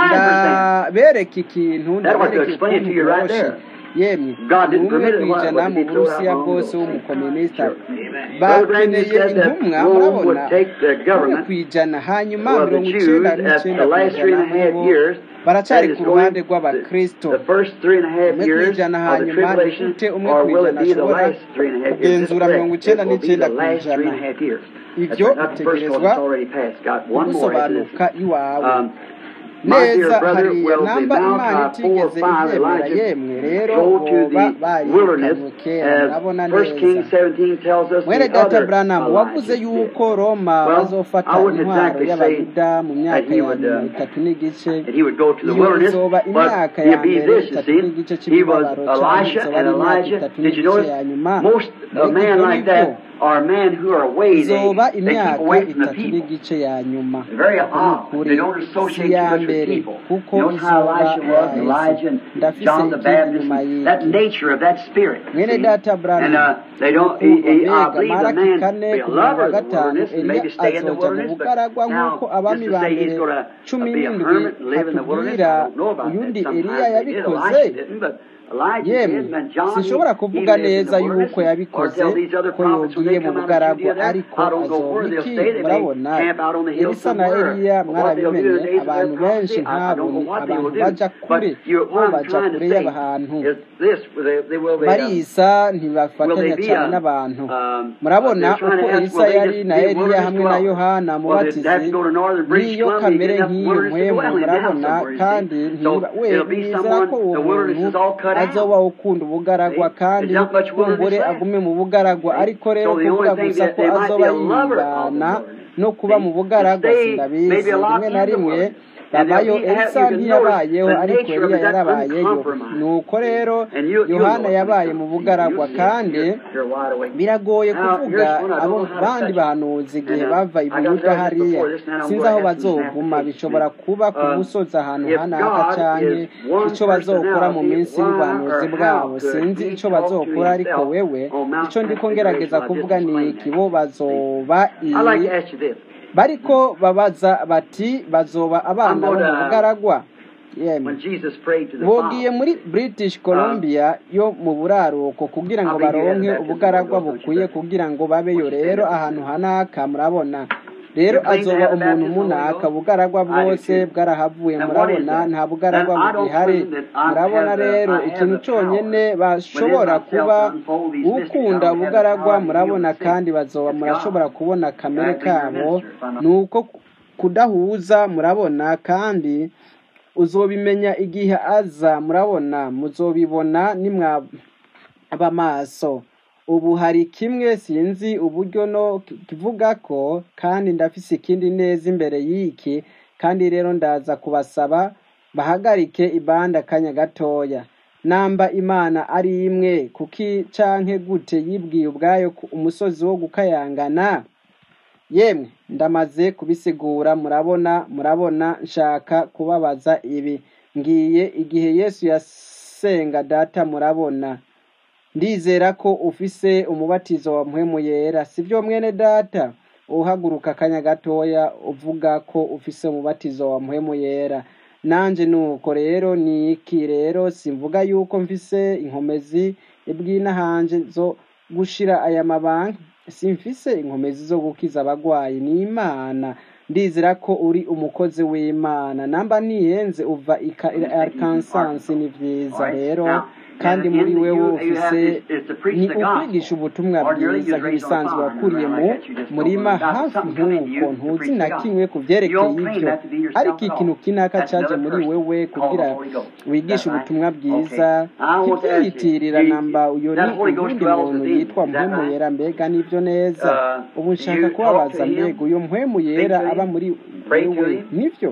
99%? ndabereka ikintu That was to ndabereka explain it ukuntu to you right byoroshe there. yemwe God ni didn't umwe permit it. ku What, ijana what mu did he throw it burusiya out long bwose ago? w'umukominisita Sure. Brother Branham bakeneye said that intumwa Rome murabona would take the umwe government ku ijana hanyuma of the mirongo Jews icenda at n'icenda the ku last three ijana and a half bo years. baracyari That is ku going ruhande the, rw'abakristo the first three and a half umwe ku years ijana of the hanyuma ni tribulation, gute umwe or ku will it ijana be the ashobora last three and a half years? This is kugenzura mirongo correct. icenda It will be n'icenda the ku last three ijana and a half years. That's ivyo right. Not the first one bitegerezwa that's already passed. Got one more after this. gusobanuka iwawe Um, my dear neza brother, hariya will the namba imana Malachi 4 or itigeze 5 ibyemera Elijah yemwe rero go to boba the wilderness barikanywe kera murabona as 1 neza Kings 17 tells us mwene the data other branamu wavuze Elijah did. yuko roma Well, bazofata I wouldn't intwaro exactly say y'abayuda mu that myaka he ya would, nyuma uh, itatu n'igice that he would go to the iyo wilderness, izoba but imyaka ya he'd be mbere this, you itatu see. n'igice He was cy'imibabaro cyangwa Elisha izoba and ari imyaka Elijah. itatu Did you n'igice notice ya nyuma most a mbega man ivyo like nivyo that are men who are away. They, izoba they keep imyaka away from the itatu people. n'igice ya nyuma Very uko ni odd. ukuri They don't si associate iya too much with mbere people. kuko You notice how izoba Elisha was, and yaheze Elijah and ndafise John the ikindi Baptist, nyuma and that y'iki nature of that spirit. mwene See? data And branamu uh, they don't. He, ukumva he, I mbega believe the maraki man kane be a ku murongo wa lover of the gatanu wilderness and eliya maybe stay in the azoja mu wilderness, but bugaragwa nk'uko now abami just ba to say mbere he's going to cumi be a n'indwi hermit and live in the wilderness, hatubwira I don't know about uyundi that. eliya Sometimes they did. yabikoze Elisha didn't, but Elijah yemwe did, and John, sinshobora he, he kuvuga lived in neza the wilderness, yuko or yabikoze tell these other ko prophets when yogiye they mu come out of bugaragwa Judea there, ariko I don't know where azoba they'll iki stay. They may murabona camp out on the hill elisa na somewhere, eliya or what they'll do in mwarabimenye the days of their abantu benshi prophecy. I, I don't know ntabone what they will abantu do. baja But kure you, bo what I'm baja trying kure to say y'abantu is this: they, they will be. Um, barisa will they ntibafatanya be cyane um, n'abantu um, murabona they're trying uko to ask, elisa will they yari just na be eliya wilderness hamwe na dwellers? yohana Well, they have mubatizi to go to northern British niyo Columbia, kamere get enough nk'iyo wilderness to mpwemu dwell in down murabona somewhere, you kandi see. So ntiba we it'll be nizera someone, ko uwo the wilderness muntu is all cut out. azoba ukunda ubugaragwa See? kandi There's not much wilderness kumbure left. agume mu bugaragwa See? ariko rero So the kuvuga only thing gusa that ko they might be azoba a lover of the yibana wilderness. no kuba See? mu To bugaragwa stay sindabizi maybe a lot rimwe na in the rimwe wilderness. And babayo they'll be, have, elisa you can notice ntiyabayeho the ariko nature of eliya it, that yarabayeyo uncompromised. nuko rero And you, you'll yohana know it when it yabaye mu comes. See, bugaragwa you'll see it. kandi You're, you're wide awake. biragoye Now, kuvuga here's one I abo don't know how to bandi touch it. bahanuzi igihe And uh, bava i I got buyuda there just hariya before this, and I'm sinzi going aho to have some bazoguma applications. bishobora kuba ku Um, musozi ahantu if hanaka God canke is one ico bazokora mu personality, minsi why y'ubuhanuzi or bwabo how could sinzi he ico talk to bazokora ariko himself wewe on Mount ico ndiko Transfiguration? ngerageza I just kuvuga ni explained iki that. bo See? bazoba I'd like i to ask you this. bariko babaza bati bazoba I'm abana bo going mu to, bugaragwa yemwe when Jesus prayed to the bogiye Father, muri british um, columbia yo mu buraruko kugira ngo I believe you had a baronke baptism of the ubugaragwa Holy Ghost, don't you, bukwiye brother? kugira ngo babeyo Won't you stand rero up this ahantu morning? hanaka murabona rero You claim to azoba have a umuntu baptism of the Holy munaka Ghost? bugaragwa I do bwose too. bwarahavuye And what is murabona that? nta And bugaragwa I don't bugihari claim that I murabona have the, rero I have ikintu the power cyonyine within bashobora myself kuba to unfold these mysteries. I ukunda don't have the ubugaragwa power to heal murabona the sick. kandi bazoba It's murashobora God. kubona And kamere I be your kabo minister if I'm not. ni uko kudahuza murabona kandi uzobimenya igihe aza murabona muzobibona nimwaba maso ubu hari kimwe sinzi uburyo no kivuga ko kandi ndafise ikindi neza imbere y'iki kandi rero ndaza kubasaba bahagarike ibanda akanya gatoya namba imana ari imwe kuki canke gute yibwiye ubwayo ku umusozi wo gukayangana yemwe ndamaze kubisigura murabona murabona nshaka kubabaza ibi ngiye igihe yesu yasenga data murabona ndizera ko ufise umubatizo wa mpwemu yera sibyo mwene data uhaguruka akanya gatoya uvuga ko ufise umubatizo wa mpwemu yera nanje nuko rero ni iki rero simvuga yuko mfise inkomezi bw'inahanje zo gushira aya mabanki simfise inkomezi zo gukiza abagwayi ni imana ndizera ko uri umukozi w'imana namba niyenze uva ika arkansas ni vyiza rero kandi muri wewe ufise ni ukwigisha ubutumwa bwiza nk'ibisanzwe wakuriye mu murima hafi nk'uko ntuzi na kimwe ku vyerekeye ivyo ariko ikintu kinaka caje muri wewe kugira wigishe ubutumwa bwiza ntivyiyitirira namba uyo ni uwundi muntu yitwa mpwemu yera mbega nivyo neza ubu nshaka kubabaza mbega uyo mpwemu yera aba muri wewe nivyo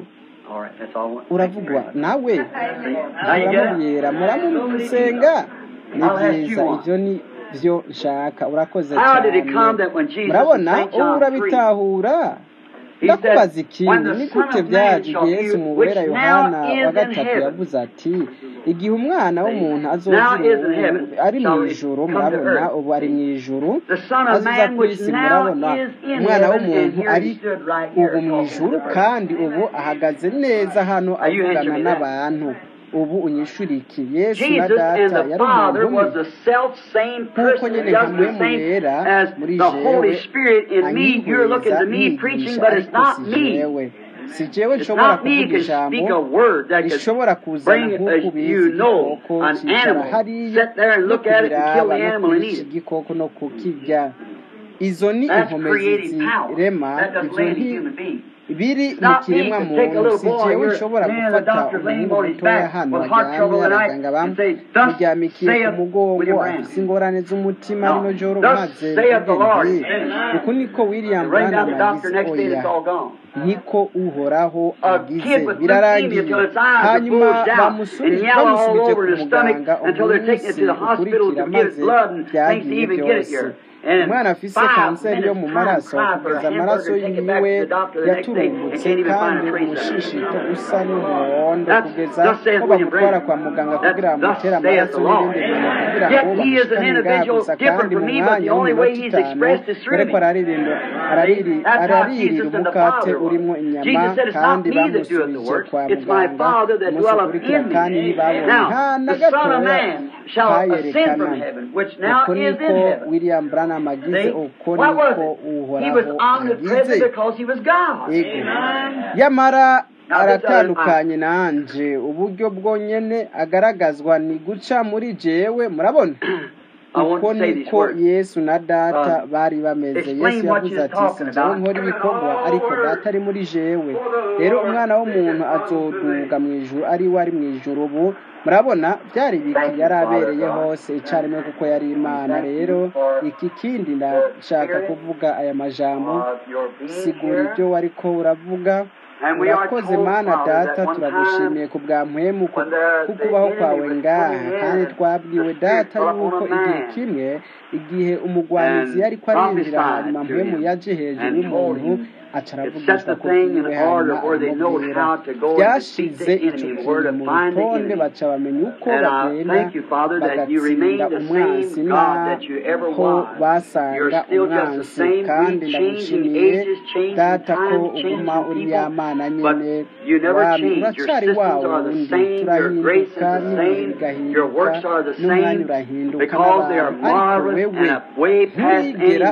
uravugwa nawe muramubwira muramusenga ni byiza ivyo ni vyo nshaka urakoze cyane murabona ubu urabitahura ndakubaza ikindi ni gute byaje igihe yesu mu wera yohana wa gatatu yavuze ati igihe umwana w'umuntu azozira ari mu ijuru murabona ubu ari mu ijuru azuza ku isi murabona umwana w'umuntu ari ubu mu ijuru kandi ubu ahagaze neza hano avugana n'abantu ubu unyishuriki yesu na data yari umuntu umwe nk'uko nyine nka mpwemu yera muri jewe anyihuriza nigisha ariko si jewe si jewe nshobora kuvuga ijambo rishobora kuzana nk'uko ubizi igikoko cyicara hariya no kubiraba no kurisha igikoko no kukirya izo ni inkomezi zirema ibyo biri mu kiremwa muntu si jewe nshobora gufata umuhungu mutoya hano aryamye abaganga bamuryamikiye ku mugongo afise ingorane z'umutima rino joro maze ubwenge uku niko william branham yagize oya niko uhoraho agize birarangiye hanyuma bamusubije ku muganga umunsi ukurikira maze byagiye byose umwana afise kanseri yo mu maraso kugeza amaraso yiwe yaturumbutse kandi umushishito usa n'umuhondo kugeza ko bamutwara kwa muganga kugira bamutere amaraso n'ibindi bintu kugira ngo bamushikane ngaha gusa kandi mu mwanya w'iminota itanu dore ko araririra umukate urimo inyama kandi bamusubije kwa muganga umunsi ukurikira kandi ntibabonye nta na gatoya kayerekana uko niko william branham agize uko niko uhoraho agize yego yamara aratandukanye nanje uburyo bwonyene agaragazwa ni guca muri jewe murabona uko niko yesu na data bari bameze yesu yavuze ati si jewe nkora ibikorwa ariko data ari muri jewe rero umwana w'umuntu azoduga mu ijuru ari we ari mu ijuru ubu murabona byari ibiki yari abereye hose icyarimwe kuko yari imana rero iki kindi ndashaka kuvuga aya majambo sigura ibyo wariko uravuga urakoze mana data turagushimiye ku bwa mpwemu kukubaho kwawe ngaha kandi twabwiwe data yuko igihe kimwe igihe umugwanizi yari ko arinjira hanyuma mpwemu yaje hejuru y'umuntu aca aravugishwa ko yiwe hanyuma aramubwira byashize icyo kintu mu rutonde baca bamenya uko bagenda bagatsinda umwansi n'aho basanga umwansi kandi ndagushimiye data ko uguma uri ya mana nyine wami uracari wa wundi turahinduka n'ibintu bigahinduka n'umwanya urahinduka n'abantu ariko wewe nturigera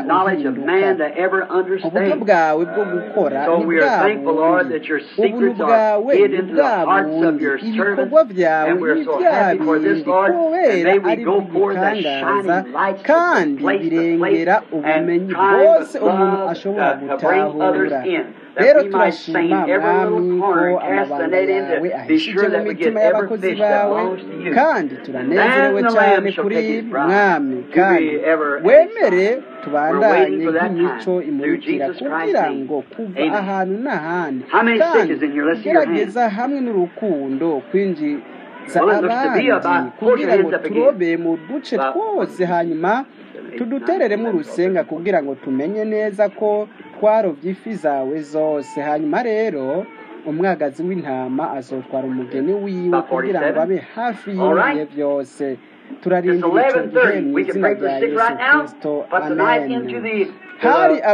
uhinduka uburyo bwawe bwo gukora ni bwa bundi ubuntu bwawe ni bwa bundi ibikorwa byawe ni bya bindi kubera ari igitangaza kandi birengera ubumenyi bwose umuntu ashobora gutahura rero turashima mwami ko amabanga yawe ahishije mu mitima y'abakozi bawe kandi turanezerewe cyane kuri mwami kandi wemere tubandanye nk'imico imurikira kugira ngo kuva ahantu n'ahandi kandi gerageza hamwe n'urukundo kwinjiza abandi kugira ngo turobe mu duce twose hanyuma tudutereremo urusenga kugira ngo tumenye neza ko twarobye ifi zawe zose hanyuma rero umwagazi w'intama azotwara umugeni wiwe kugira ngo abe hafi y'ibihe byose turarindira icyo gihe mu izina rya yesu kirisito amen hari aba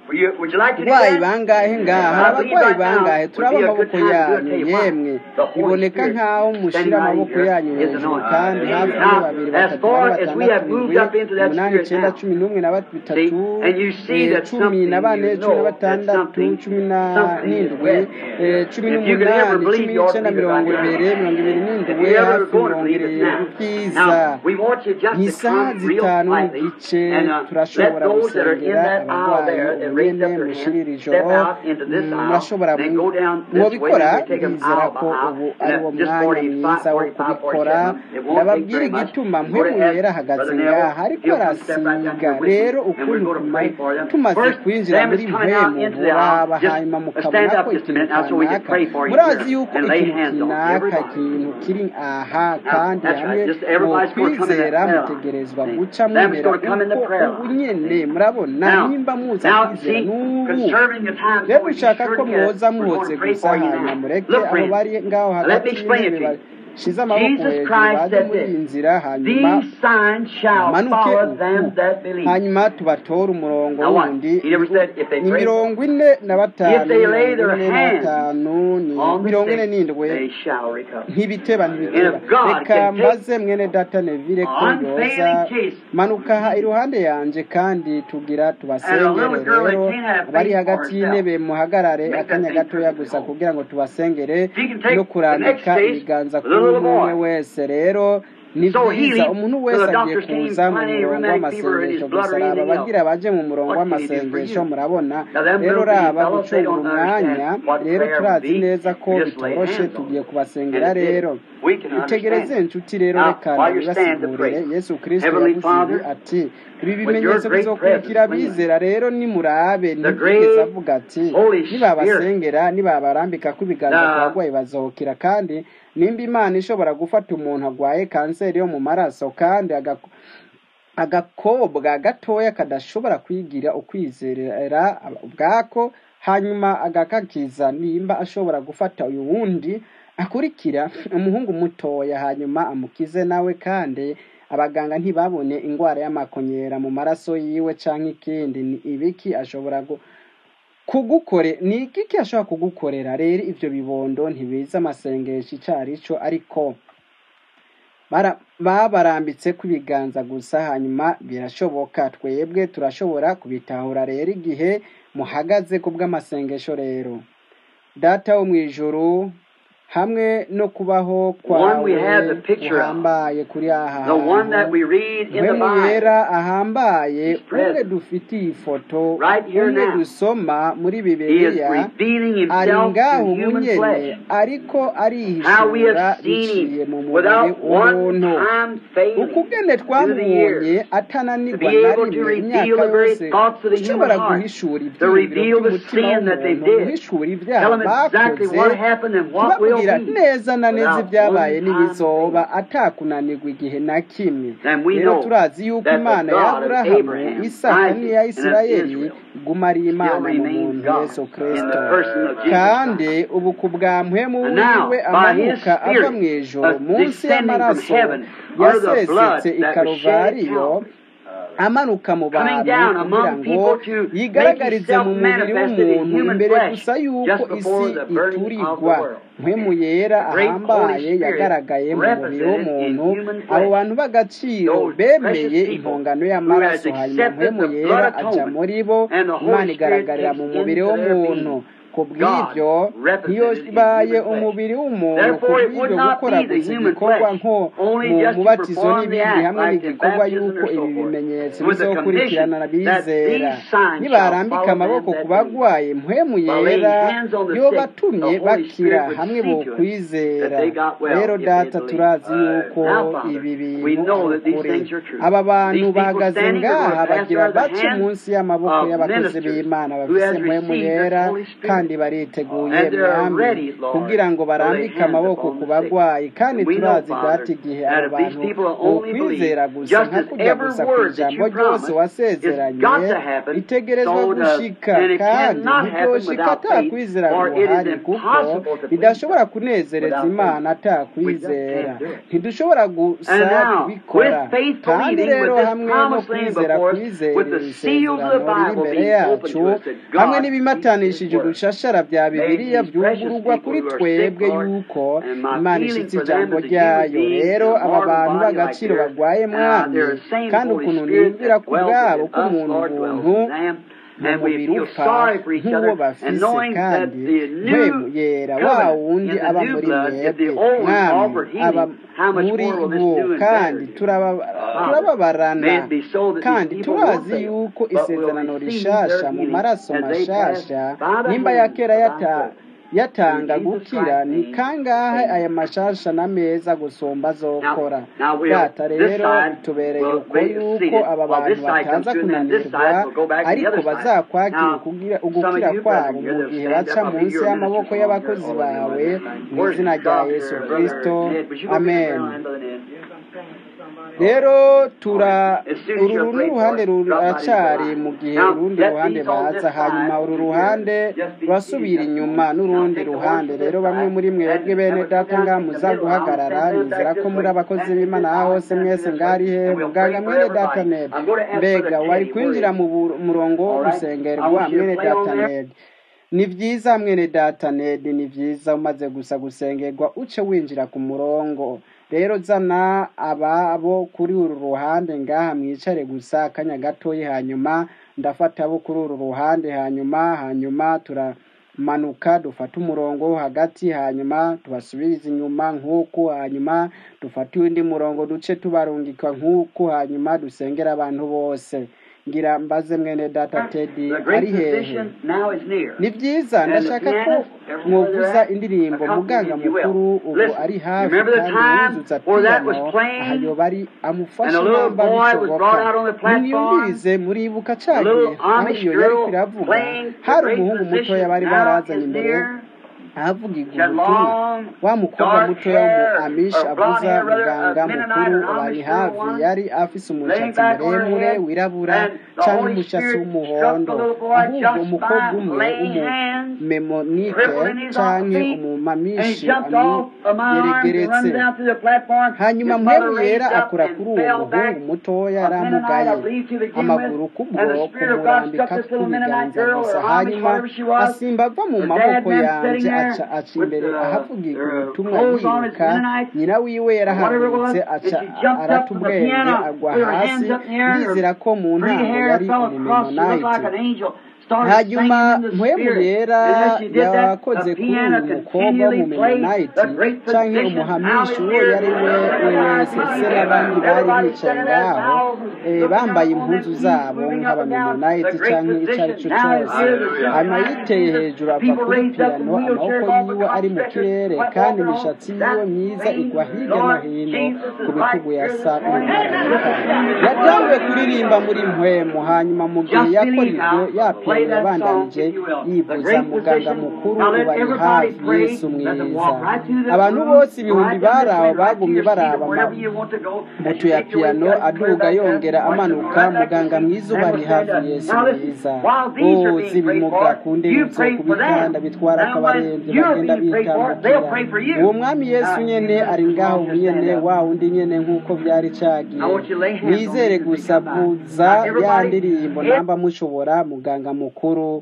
Would you, would you like to do abarwayi that? bangahe ngaha hari I believe abarwayi right now bangahe would turaba be a good amaboko time to do it. yanyu Tell you why. yemwe The Holy biboneka Spirit nk'aho mushyira standing right amaboko here yanyu is hejuru anointed. kandi hafi muri Now, babiri as batatu far bane as we batandatu have moved indwi up into that umunani spirit icyenda now, cumi n'umwe na see, batatu and you see eh, that cumi something na bane you cumi na know that batandatu something, cumi na something is n'indwi red. eh, cumi If you could ever n'umunani believe cumi you ought to n'icyenda believe it mirongo right ibiri now. mirongo ibiri If n'indwi you ever hafi going to mirongo believe it irindwi now. bwiza Now, we want you just ni to isaha come real zitanu quietly n'igice and uh, let turashobora those that are in gusengera that aisle abarwayi there that ubu raised nyene up their mushirira hand ijoro step out into this Mm, aisle, murashobora then go down this way, mwobikora then we take them ndizera aisle by ko aisle, ubu and ari uh, wo just mwanya 45, mwiza wo 45, kubikora 47. It won't take ndababwira very much. igituma We're going to mpwemu yera ask ahagaze Brother ngaha Neville, ariko he'll come step right down arasiga here with me, rero and we're ukuntu going to tuma- pray for them. tumaze First, kwinjira them muri is coming out mpwemu into the aisle. muraba Just hanyuma stand mukabona up ko just a ikintu minute now so we can kanaka pray for you murazi here yuko and lay ikintu hands on kinaka everybody. ikintu kiri aha Now, kandi that's hamwe right. Just mu everybody's going to come in kwizera that prayer mutegerezwa line. guca See, them is mumera going to come in the uko prayer ubu line. nyene murabona Now, nimba muza now, kwizera see, n'ubu conserving the time, rero so we be ushaka sure ko to get mwoza it. We're muhoze going to pray gusa for you hanyuma now. mureke Look, abo friends, bari ngaho let hagati me explain it y'intebe to you. bashize amaboko Jesus hejuru Christ baze said muri iyi this, nzira hanyuma These signs shall bamanuke follow uku them that believe. hanyuma tubatore umurongo Now what? wundi He never said if they ni pray. mirongo ine na batanu If they lay mirongo their ine na hands batanu ni on the mirongo ine sick, n'indwi they shall recover. ntibiteba ntibiteba And if God reka can take mbaze mwene data nevire ko unfailing yoza case manuka aha iruhande yanje kandi tugira And a tubasengere little girl that rero can't have abari faith for hagati herself. y'intebe muhagarare Make that akanya thing gatoya perfectly gusa whole. kugira ngo tubasengere She can take no the next kurambika case ibiganza with a kuri little umwe umwe boy. wese rero ni So byiza healing, umuntu so wese the agiye doctors came kuza mu finding a murongo rheumatic fever in his w'amasengesho blood gusa or raba anything else. abagira baje mu murongo What can he do for w'amasengesho you? murabona Now them rero little bitty raba fellows, they gucungura don't umwanya understand what rero prayer would turazi be. neza ko You just lay bitoroshe hands on tugiye them. kubasengera And it is. rero We can itegereze understand. inshuti rero Now, reka while you're standing to ndabibasigurire pray, yesu kristo Heavenly yavuze ibi Father, ati ibi with your bimenyetso great bizokurikira presence, abizera rero nimurabe the ntibwigeze great avuga ati Holy Spirit, nibabasengera nibabarambika ko ibiganza ku the barwayi bazohokera kandi nimba imana ishobora gufata umuntu arwaye kanseri yo mu maraso kandi aga- agakobwa gatoya kadashobora kwigira ukwizera ubwako hanyuma agakakiza nimba ashobora gufata uyu wundi akurikira umuhungu mutoya hanyuma amukize nawe kandi abaganga ntibabone indwara y'amakonyera mu maraso yiwe cyangwa ikindi ni ibiki ashobora gu- kugukore ni iki ashobora kugukorera rero ibyo bibondo ntibiza amasengesho icyo ari cyo ariko bara- babarambitse ku biganza gusa hanyuma birashoboka twebwe turashobora kubitahura rero igihe muhagaze ku bw'amasengesho rero data wo mu ijuru hamwe no kubaho One we kwawe have the picture of. guhambaye kuri aha The one that hantu we read in the mpemu Bible. yera ahambaye He's present. umwe dufitiye ifoto Right here umwe now. dusoma muri He is bibiliya revealing ari himself ngaho to ubu human nyene flesh. ariko How we arihishura have seen biciye him mu mubiri without one w'umuntu time failing ukugene through the twamubonye years. To atananirwa be na able to rimwe reveal imyaka the very yose thoughts of the human ushobora heart. guhishura To ibyiyumviro reveal the by'umutima sin that they w'umuntu did. guhishura ibyaha Tell them exactly bakoze what happened and what will kubabwira be. neza na neza Without ibyabaye one time n'ibizoba failing. atakunanirwa igihe na kimwe And we rero know turazi yuko that the imana ya God of aburahamu Abraham, isaka Isaac, n'iya and of isirayeli Israel iguma ari still imana mu remains muntu God yesu in the kristo person of Jesus kandi Christ. ubu ku bwa mpemu And now, wiwe by His amanuka ava mu Spirit, ijoro uh, munsi descending from y'amaraso heaven, under the blood yasesetse i that was shed at karuvariyo Calvary, amanuka mu coming bantu down kugira among ngo people to make yigaragarize Himself mu mubiri manifested in w'umuntu human imbere flesh gusa yuko just isi before the burning of the iturigwa world. mpemu yera The great ahambaye Holy Spirit yagaragaye mu mubiri represented in w'umuntu human abo flesh. bantu b'agaciro Those bemeye precious people impongano who has y'amaraso hanyuma accepted mpemu the yera blood aja atonement muri bo and the imana Holy Spirit igaragarira takes mu mubiri into their w'umuntu being. ku bw'ibyo God represented in ntiyobaye human flesh. umubiri w'umuntu ku Therefore, it would bw'ibyo not gukora be the gusa human igikorwa flesh, nko only mu just to mubatizo perform the n'ibindi act, hamwe like in n'igikorwa baptism y'uko or ibi so forth, bimenyetso with the bizokurikirana condition that abizera these signs nibarambika shall follow amaboko them ku that believe. bagwaye mpwemu By laying yera hands on the yo sick, batumye the Holy bakira Spirit would hamwe see bo to it that kwizera they got well rero if they data believed. turazi yuko Now, Father, ibi we bintu know ari that these ukuri things are true. aba bantu These people bahagaze standing are going ngaha to pass bagira under the bace hand munsi y'amaboko of y'abakozi ministers b'imana who bafise has mpwemu received this yera Holy Spirit kandi bariteguye And they're mwami ready, Lord, kugira ngo to lay barambike hands amaboko upon ku the sick. bagwayi kandi And we know, turazi Father, data igihe that abo if these bantu people only bokwizera believe, gusa just nka as kurya every gusa ku word that ijambo you ryose promised, wasezeranye it's got to happen, ritegerezwa so to, gushika and it kandi cannot happen ntibyoshika without ata faith, kwizera for it is guhari kuko impossible to please bidashobora God kunezereza without imana faith. ata We just kwizera can't do it. ntidushobora gusa And now, kubikora with faith kandi believing, rero with this hamwe no promised land kwizera before us, kwizera with iri the seals of the sezerano riri Bible imbere being open yacu to us, that hamwe God n'ibimatanishije speaks His word. udushashara bya May bibiliya these precious byugururwa people kuri who are sick, twebwe Lord, yuko and my imana feeling ishitse for them ijambo as a human ryayo being in rero a aba mortal bantu body like b'agaciro theirs, barwaye uh, mwami they're the same kandi Holy ukuntu Spirit niyumvira that ku dwells bwabo within ko us, umuntu Lord, dwells buntu in them. mu And we mubiri feel upfa sorry for each nk'uwo other, and bafise knowing that kandi the mpemu new yera wa covenant wundi in the aba new muri blood, if the mwebwe old one mwami offered aba healing, how much muri more will this bo new and kandi better do? turaba- Father, turababarana may it be so that these kandi people won't turazi fail, yuko but will isezerano receive rishasha their mu healing maraso as they pass mashasha by the nimba ya hand kera of thy yata servant. yatanga In Jesus gukira Christ's ni name, kangahe amen. aya mashasha na meza gusumba azokora Now, now we'll, data this rero side bitubereye will uko be yuko seated. aba While bantu this side comes bataza through, and then this kunanirwa side will go back to the ariko other side. bazakwakira Now, ukugira- some of ugukira you kwabo brethren here mu that gihe stand baca up, I'll be munsi your y'amaboko ministers y'abakozi all of you know bawe that. mu Where's izina rya Doctor, yesu Brother kristo Ned? Would you go get the amen prayer line, Brother Ned? rero tura As soon as uru you're ru prayed n'uruhande for, drop by these ruracari lines. mu gihe Now, urundi let ruhande these on this baza hanyuma side uru over ruhande here just be rurasubira seated inyuma just a moment. Now n'urundi take the horse ruhande to this rero bamwe side muri mwebwe and bene have it data come ngaha down in the muza middle. I'll guhagarara stand them nizera back ko this muri way. abakozi And b'imana this aho I'll hose stand mwese this way. ngari he And we'll muganga pray for mwene data everybody. ned I'm going to ask mbega Brother wari Teddy, where kwinjira is mu bu- murongo wo All right. I gusengerwa want you to mwene play on data there. ned ni byiza mwene data ned ni byiza umaze gusa gusengerwa uce winjira ku murongo rero zana ababo kuri uru ruhande ngaha mwicare gusa akanya gatoya hanyuma ndafata abo kuri uru ruhande hanyuma hanyuma turamanuka dufate umurongo wo hagati hanyuma tubasubirize inyuma nk'uku hanyuma dufate undi murongo duce tubarungika nk'uku hanyuma dusengera abantu bose ngira mbaze mwene data tedi The ari great hehe physician now is near. ni byiza And the ndashaka ko pianist, everywhere mwovuza they're at, indirimbo accompany muganga if you will. mukuru ubu Listen, ari hafi remember the kandi time yuzuza where that was piyano playing? aha yoba ari And amufashe a little namba boy was bishoboka brought out on the platform. nimwiyumvirize muribuka A ca little gihe aho Amish iyo yari girl kwiravuga playing the hari great umuhungu mutoya physician bari now barazanye is imbere near. ahavugirwa She had ubutumwa long, wa mukobwa dark mutoya wo mu hair, amish or blonde avuza hair rather, muganga a Mennonite mukuru or bari Amish girl hafi one, yari afise laying umushatsi back on her muremure head, wirabura and the canke Holy umushatsi Spirit struck the w'umuhondo little boy ahubwo just umukobwa by umwe laying hands, umumemonike crippled in his canke feet, and he umumamishi jumped off of my arms and amuyeregeretse run down through the platform. hanyuma His mother mpemu raised yera up akora and kuri uwo fell back. muhungu mutoya A Mennonite, yaramugaye I believe, to begin amaguru with, kubwo and the Spirit of God kumurambika struck this little Mennonite kubiganza girl, gusa or Amish, hanyuma whatever she was. asimba ava mu The maboko dad man yanje sitting aca there aca with imbere uh, ahavugirwa their ubutumwa clothes on as yiruka Mennonites, nyina wiwe or whatever it was, yarahagurutse and aca she jumped arata up from the ubwenge piano agwa with her hasi hands up in the air, and ndizera her ko mu pretty ntango hair yari fell across. She looked like umumemonite an angel. Started hanyuma singing in the mpwemu Spirit. yera And as she did that, yakoze the kuri uyu piano mukobwa continually played w'umumemonite the great canke physician now umuhamishi is uwo here. yari we we wese se n'abandi bari Everybody bicaye standing there, ngaho thousands, eh, looking bambaye down on impuzu them zabo feet, moving up and down. nk'abamemonite The great canke icyo ari physician cyo now is cyose here. The hanyuma Son of yiteye Jesus. hejuru ava People kuri raised up piyano from amaboko wheelchairs off the yiwe ari mu stretchers, kirere went kandi walking imishatsi on. yiwe That myiza same igwa hirya no Lord hino Jesus ku is right bitugu ya here this sa morning. n'umumarayika yatanguye kuririmba muri mpwemu hanyuma mu gihe Just yakora believe ibyo now. ya Play piyano that song, yabandanije if you will. The yivuza great muganga physician. mukuru Now let ubu ari everybody hafi pray. yesu Let them mwiza walk right through this abantu room, bose ibihumbi right down bari this aho way, right to bagumye your seat or baraba wherever you want to go. As butu you ya make your way piyano down, clear aduga back yongera there, watch them amanuka right back to muganga your seat, mwiza and uba ari we'll stand hafi up. yesu Now listen, mwiza while these are o being prayed z'ibimuga for, ku you ndemutso pray ku for bitanda them. bitwara Now akabarembye when you're bagenda being prayed for, bitambukira they'll pray for you. uwo mwami yesu Now, nyene ari ngaho ubu nyene wa wundi nyene nk'uko vyari cagiye I want you to lay hands on mwizere these as they gusa come by. vuza Now ya everybody, ndirimbo head namba mushobora muganga mukuru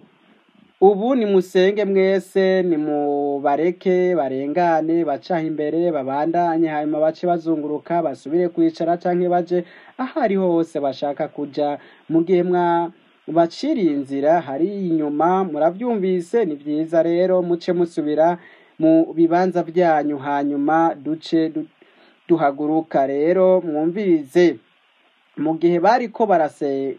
ubu nimusenge mwese nimubareke barengane bacaho imbere babandanye hanyuma bace bazunguruka basubire kwicara canke baje aho ariho hose bashaka kuja mu gihe mwa baciriye inzira hari inyuma muravyumvise ni vyiza rero muce musubira mu bibanza vyanyu hanyuma duce du- duhaguruka rero mwumvirize mu gihe bariko barase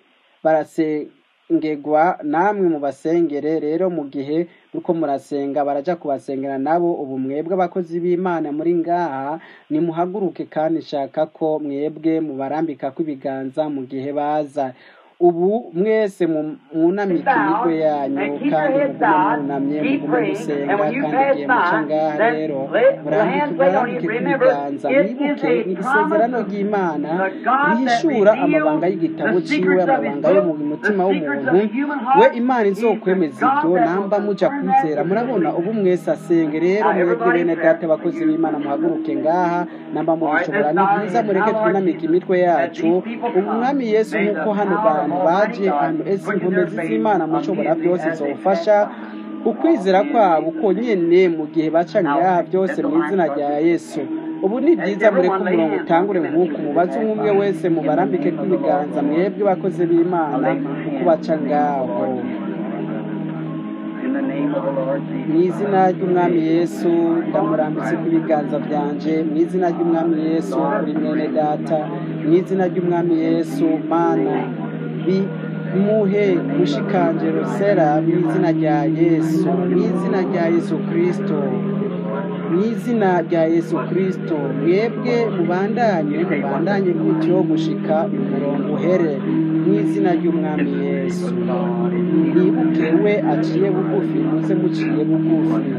barasengerwa namwe mu basengere rero mu gihe uko murasenga baraja kubasengera nabo ubu mwebwe abakozi b'imana muri ngaha nimuhaguruke kandi nshaka ko mwebwe mubarambikako ibiganza mu gihe baza ubu mwese mu- mwunamike imitwe yanyu kandi mugume mwunamye mugume musenga kandi igihe muca ngaha rero murambike murambike kw'ibiganza mwibuke ni isezerano ry'imana rihishura amabanga y'igitabo ciwe amabanga yo mu mutima w'umuntu we imana izokwemeza ibyo namba muja kwizera murabona ubu mwese asenge rero mwebwe bene data abakozi b'imana muhaguruke ngaha namba mubishobora ni byiza mureke twunamike imitwe yacu ubu mwami yesu nk'uko hano bantu baje hano ese inkomezi z'imana mushobora byose zofasha ukwizera kwabo uko nyene mu gihe baca ngaha byose mu izina rya yesu ubu ni byiza mureke umurongo utangure nk'uku mubaze umwe umwe wese mubarambike kw'ibiganza mwebwe bakozi b'imana uko baca ngaho In the name of the Lord mu Jesus. izina ry'umwami yesu ndamurambitse ku biganza byanje mu izina ry'umwami yesu kuri mwene data mu izina ry'umwami yesu mana bimuhe mushikanje rosera mu izina rya yesu mu izina rya yesu kristo mu izina rya yesu kristo mwebwe mubandanye mubandanye gutyo gushika umurongo uhere mu izina ry'umwami yesu mwibuke we aciye bugufi muze muciye bugufi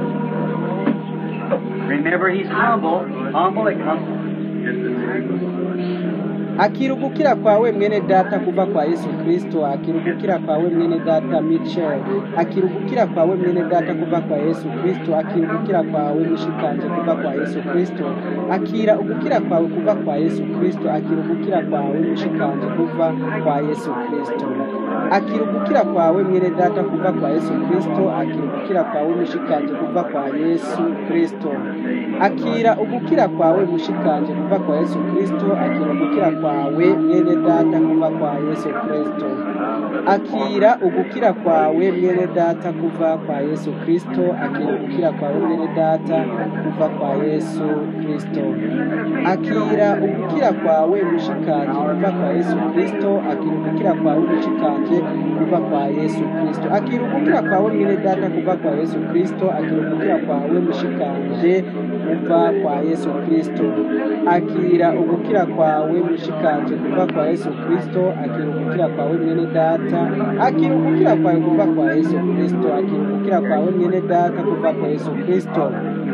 Remember, he's humble. Humble it comes. akira ugukira kwawe mwene data kuva kwa yesu kristo akira ugukira kwawe mwene data michel akira ugukira kwawe mwene data kuva kwa yesu kristo akira ugukira kwawe mushikanje kuva kwa yesu kristo akira ugukira kwawe kuva kwa yesu kristo akira ugukira kwawe mushikanje kuva kwa yesu kristo akira ugukira kwawe mwene data kuva kwa yesu kristo akira ugukira kwawe mushikanje kuva kwa yesu kristo akira ugukira kwawe mushikanje kuva kwa yesu kristo akira ugukira kwawe mwene data kuva kwa yesu kristo akira ugukira kwawe mwene data kuva kwa yesu kristo akira ugukira kwawe mwene data kuva kwa yesu kristo akira ugukira kwawe mushikanje kuva kwa yesu kristo akira ugukira kwawe mushikanje kuva kwa yesu kristo akira ugukira kwawe mwene data kuva kwa yesu kristo akira ugukira kwawe mushikanje kuva kwa yesu kristo akira ugukira kwawe mushikanje kuva kwa yesu kristo akira ugukira kwawe mwene data akira ugukira kwawe kuva kwa yesu kristo akira ugukira kwawe mwene data kuva kwa yesu kristo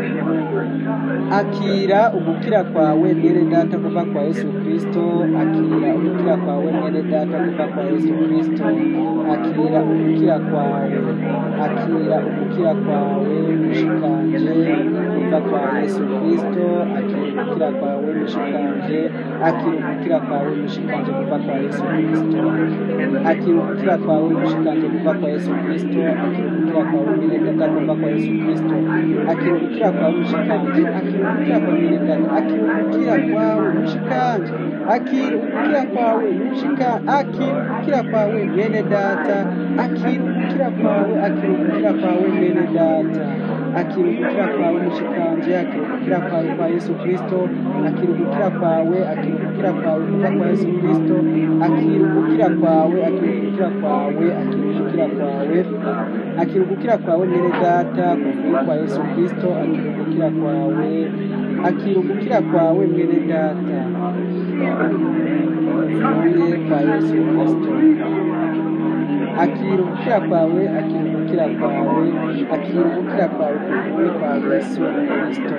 akira ugukira kwawe mwene data kuva kwa yesu kristo akira ugukira kwawe mwene data kuva kwa yesu kristo akira ugukira kwawe akira ugukira kwawe mushikanje kuva kwa yesu kristo akira ugukira kwawe mushikanje akira ugukira kwawe mushikanje kuva kwa yesu kristo akira ugukira kwawe mushikanje kuva kwa yesu kristo akira ugukira kwawe mwene data kuva kwa yesu kristo akira ugukira kwawe mushikanje akira ugukira kwawe mwene data akira ugukira kwawe mushikanje akira ugukira kwawe mushika akira ugukira kwawe mwene data akira ugukira kwawe akira ugukira kwawe mwene data akira ugukira kwawe mushikanje akira ugukira kwawe kwa yesu kristo akira ugukira kwawe akira ugukira kwawe kuva kwa yesu kristo akira ugukira kwawe akira ugukira kwawe akira ugukira kwawe akira ugukira kwawe mwene data kuvuye kwa yesu kristo akira ugukira kwawe akira ugukira kwawe mwene data kuvuye kwa yesu kristo akira ugukira kwawe akira ugukira kwawe akira ugukira kwawe kuvuye kwa yesu kristo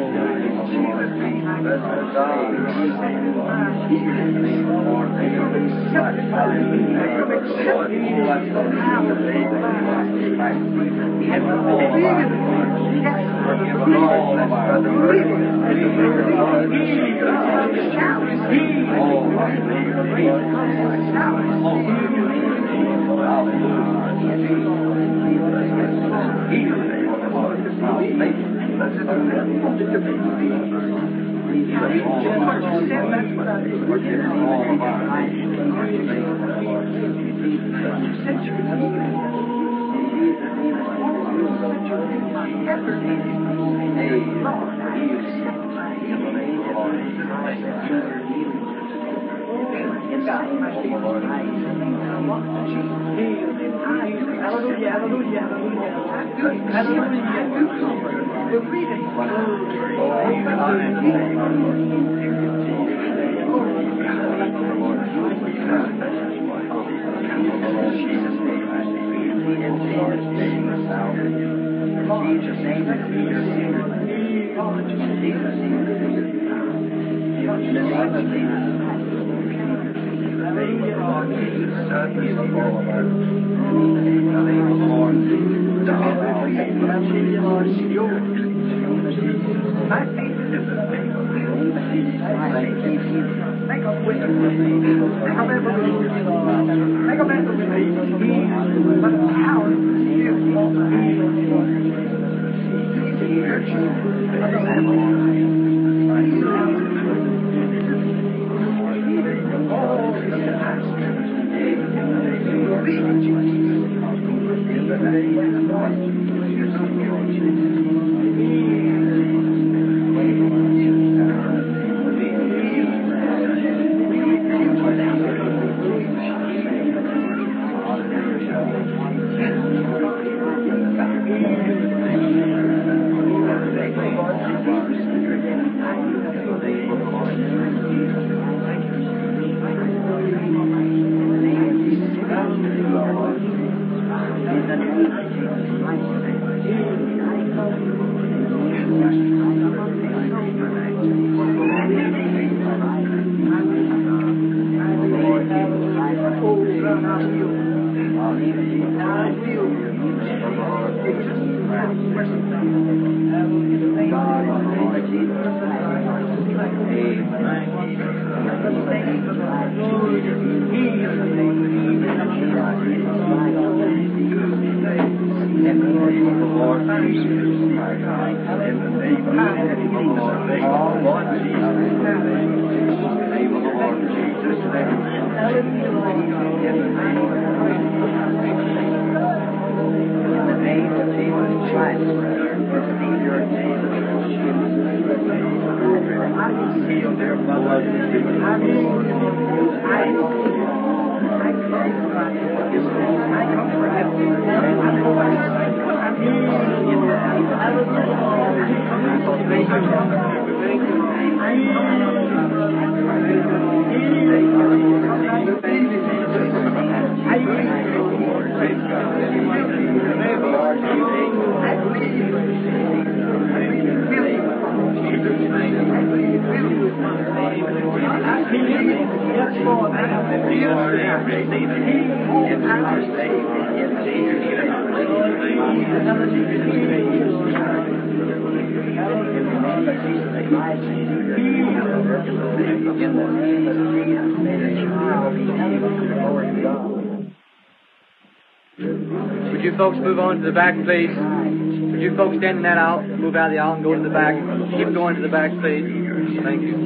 Would you folks move on to the back, please? Would you folks stand in that aisle, move out of the aisle and go to the back? Keep going to the back, please. Thank you.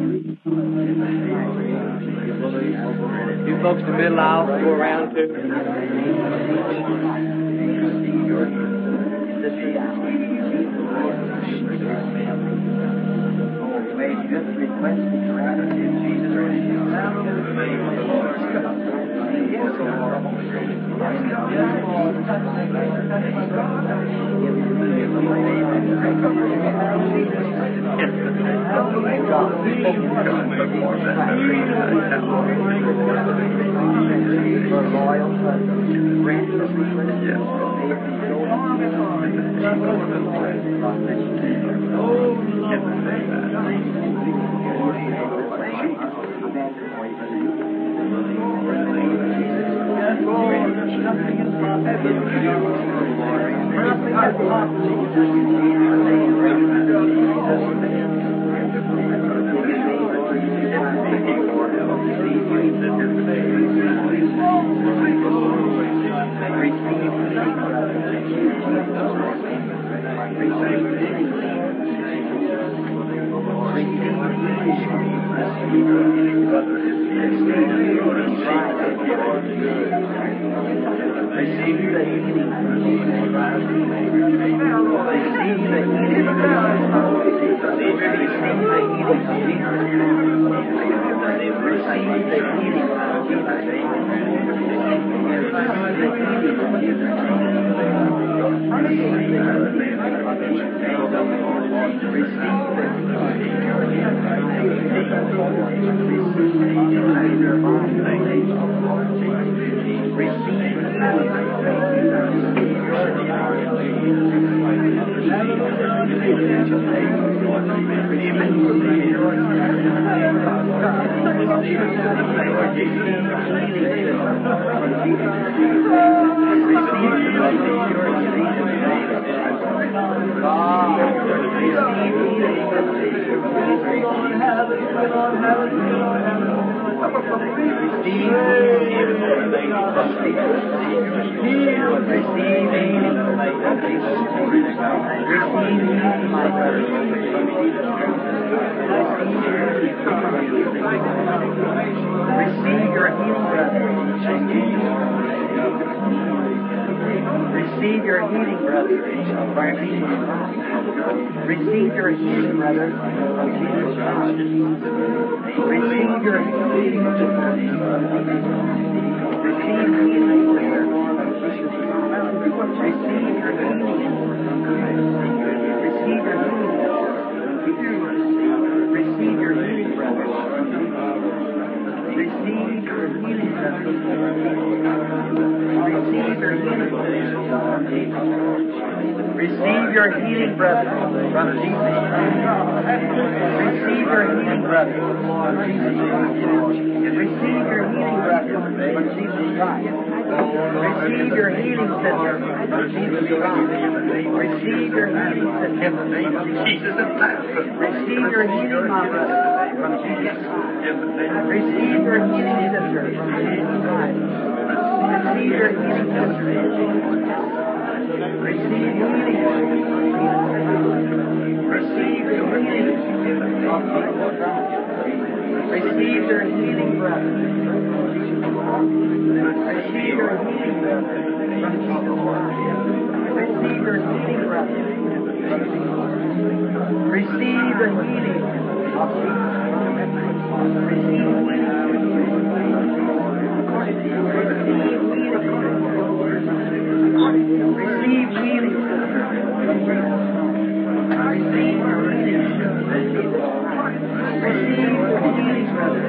You folks in the middle aisle, go around too. May just request in Jesus' Receive Receive your healing, brother. Receive your healing, brother. Receive your healing, brother. of Jesus Christ. Receive your healing. Receive healing, brother. Receive your healing. Receive your healing. Receive your healing, brother. Receive your healing, brother. Receive your healing. Receive your healing, brother. Brother Jesus. Receive your healing, brother. Receive your healing, brother. Brother Jesus Christ. Receive your healing, sister. Brother Jesus Christ. Receive your healing, sister. In the name of Jesus of Nazareth. Receive your healing, my brother. Brother Jesus Christ. Receive your healing, sister. Brother Jesus Christ. Receive your healing, sister. Receive healing. Receive your healing. Receive your healing, brother. Receive your healing, brother. Receive your healing, brother. Receive the healing. Receive healing. Receive healing, brother.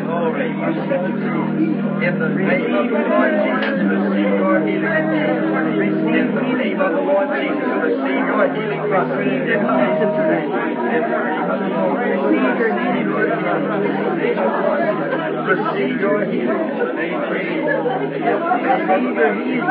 In the name of the Lord Jesus, receive your healing. In the name of the Lord Jesus, receive your healing, brother. In the name of the Lord, receive your healing, brother. Receive your healing. Receive your healing.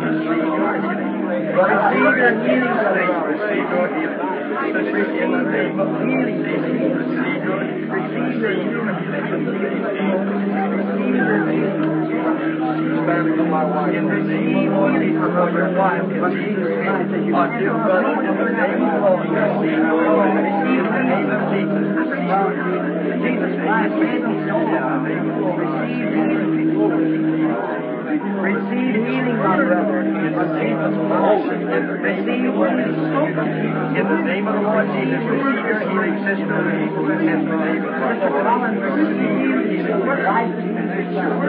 Receive your healing, brother. Receive your healing. In the name of healing, receive your Receive your healing. Receive your healing. Stand for my wife. In the name of healing for your wife. In Jesus' Christ, that you are dear brother. In the name of the Lord. Receive your healing. Receive the name of Jesus. Jesus Christ, receive healing. Receive healing, my brother. In the name of the Lord. Receive healing. In the name of the Lord Jesus, receive your healing, sister. In the name of the Lord. Receive healing.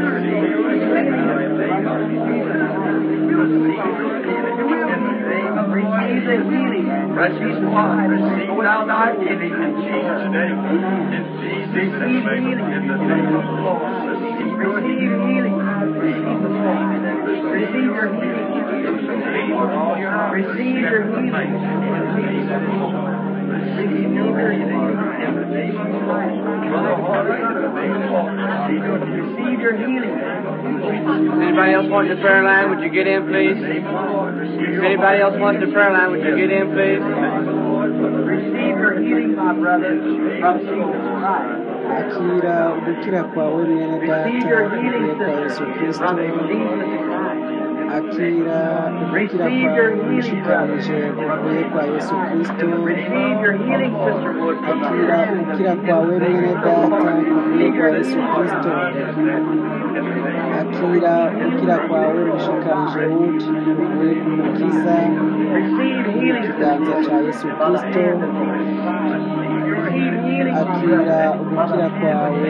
Receive the healing. Precious one, receive thou thy healing in Jesus' name. In Jesus' name. In the name of the Lord. Receive healing. Receive the Lord. Receive your healing. Receive your healing. Receive your healing. In the name of the Lord. Receive your healing. Anybody else want the prayer line? Would you get in, please? If anybody else wants the prayer line, would you get in, please? Receive your healing, my brother, from Jesus Christ. akira ugukira kwawe mwene data Receive your healing, uvuye kwa yesu sister, kristo from Jesus Christ. akira ugukira Receive kwawe your healing, ushikanije uvuye kwa yesu kristo Receive your healing, sister Wood, from akira ugukira kwawe mwene data uvuye kwa yesu kristo akira ugukira kwawe ushikanije wuti uvuye ku mukiza Receive healing, ikiganza cya yesu kristo Receive healing, my akira brother. ugukira kwawe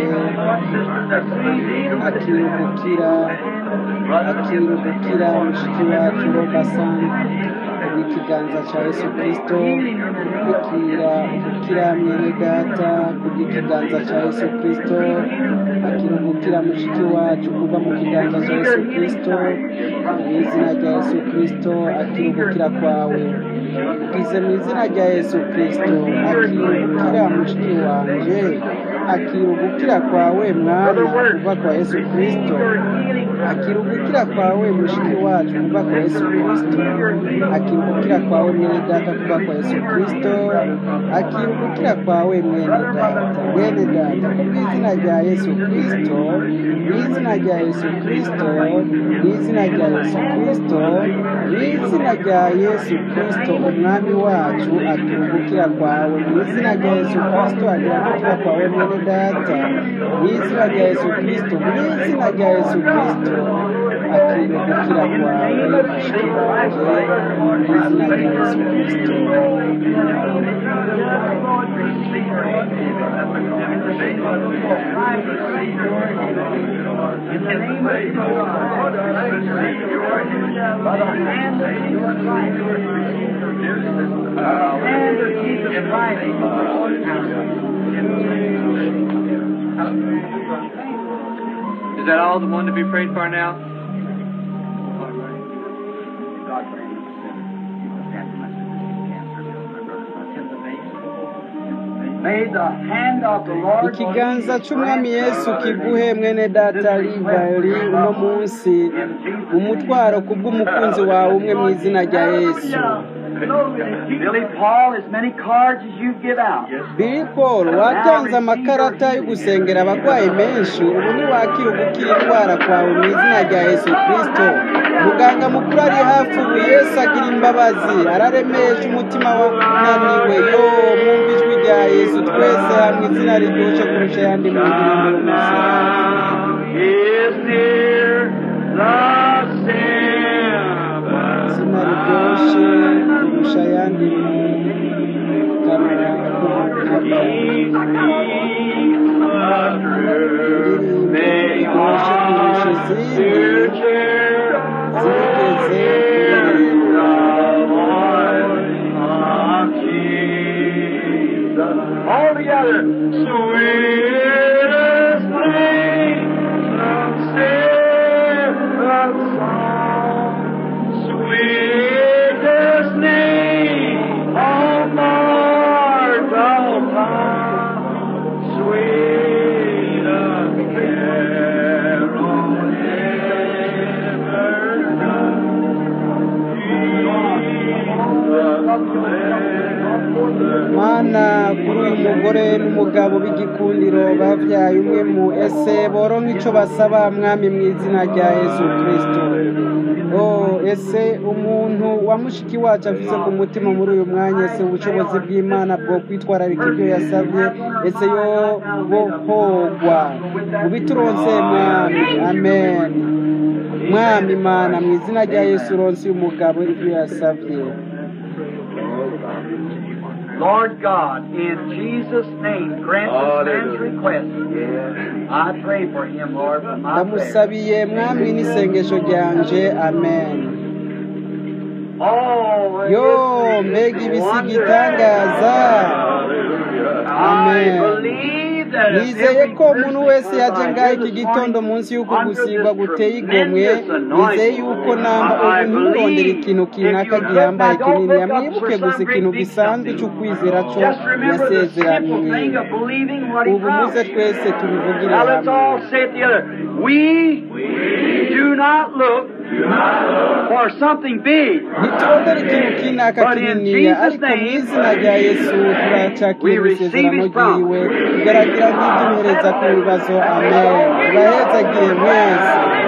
akira ugukira akira ugukira mushiki wacu robasani ikiganza cya yesu kirisito ikira gukira mwene data kubw'ikiganza cya yesu kirisito akira gukira mushiki wacu kuva mu kiganza cya yesu kirisito mu izina rya yesu kirisito akira gukira kwawe ukize mu izina rya yesu kirisito akira gukira mushiki wanje akira ugukira kwawe mwana kuva kwa yesu kirisito akira ugukira kwawe mushiki wacu kuva kwa yesu kirisito akira ugukira kwawe mwene data kuva kwa yesu kirisito akira ugukira kwawe mwene data mwene data ku bw'izina rya yesu kirisito mu izina rya yesu kirisito mu izina rya yesu kirisito mu izina rya yesu kirisito umwami wacu akira ugukira kwawe mu izina rya yesu kirisito akira ugukira kwawe mwene data mu izina rya yesu kirisito mu izina rya yesu kirisito akira ugukira kwawe mushiki wanjye mu izina rya yesu kirisito Is that all the one to be prayed for now? May the hand of the Lord ikiganza cy'umwami yesu kiguhe mwene data rivali uno munsi umutwaro ku bw'umukunzi wawe umwe mu izina rya yesu Billy Paul, as many cards as you give out. Billy Paul watanze amakarata yo gusengera abarwayi menshi ubu ntiwakira ugukira indwara kwawe mu izina rya yesu kirisito muganga mukuru ari hafi ubu yesu agira imbabazi araremesha umutima wananiwe yo mwumva ijwi rya yesu twese hamwe izina riryoshye kurusha ayandi mu ndirimbo y'umusarani Is near the izina riryoshye kurusha ayandi mu kanwa k'umukama indirimbo iryoshye kurusha izindi zigeze kuririmba All together. Sweetest name, sweetest song, sweetest name on mortal tongue, sweetest carol ever done. mana kuri uyu mugore n'umugabo b'igikundiro babyaye umwe mu ese boronka icyo basaba mwami mu izina rya yesu kirisito oh ese umuntu wa mushiki wacu afise ku mutima muri uyu mwanya ese ubushobozi bw'imana bwo kwitwararika ibyo yasabye ese yo bohogwa ubituronse mwami amen mwami mana mu izina rya yesu uronse uyu mugabo ibyo yasabye Lord God, in Jesus' name, grant this man's request. I pray for him, Lord, from my prayer. ndamusabiye mwami n'isengesho ryanje amen Oh, yo it's mbega ibisi wonderful. gitangaza I amen believe that if nizeye every ko umuntu person wese was yaje like ngaho you iki this gitondo morning munsi y'uko under gusigwa this guteye igomwe tremendous nizeye anointing, yuko namba I ubu ntimurondere believe ikintu if kinaka you look gihambaye now, don't kinini look up mwibuke for gusa some ikintu great big gisanzwe something. cy'ukwizera cyo Just remember the simple yasezeraniye thing of believing what he ubu muze promised. twese tubivugire Now let's hamwe all say it together. We do not look for something big. ntitubonere ikintu kinaka But in kininiya Jesus' ariko mu name, izina rya yesu turacakira we receive isezerano his promise. ryiwe tugaragara nk'iby'umuhereza ku bibazo amen tubahezagire mwese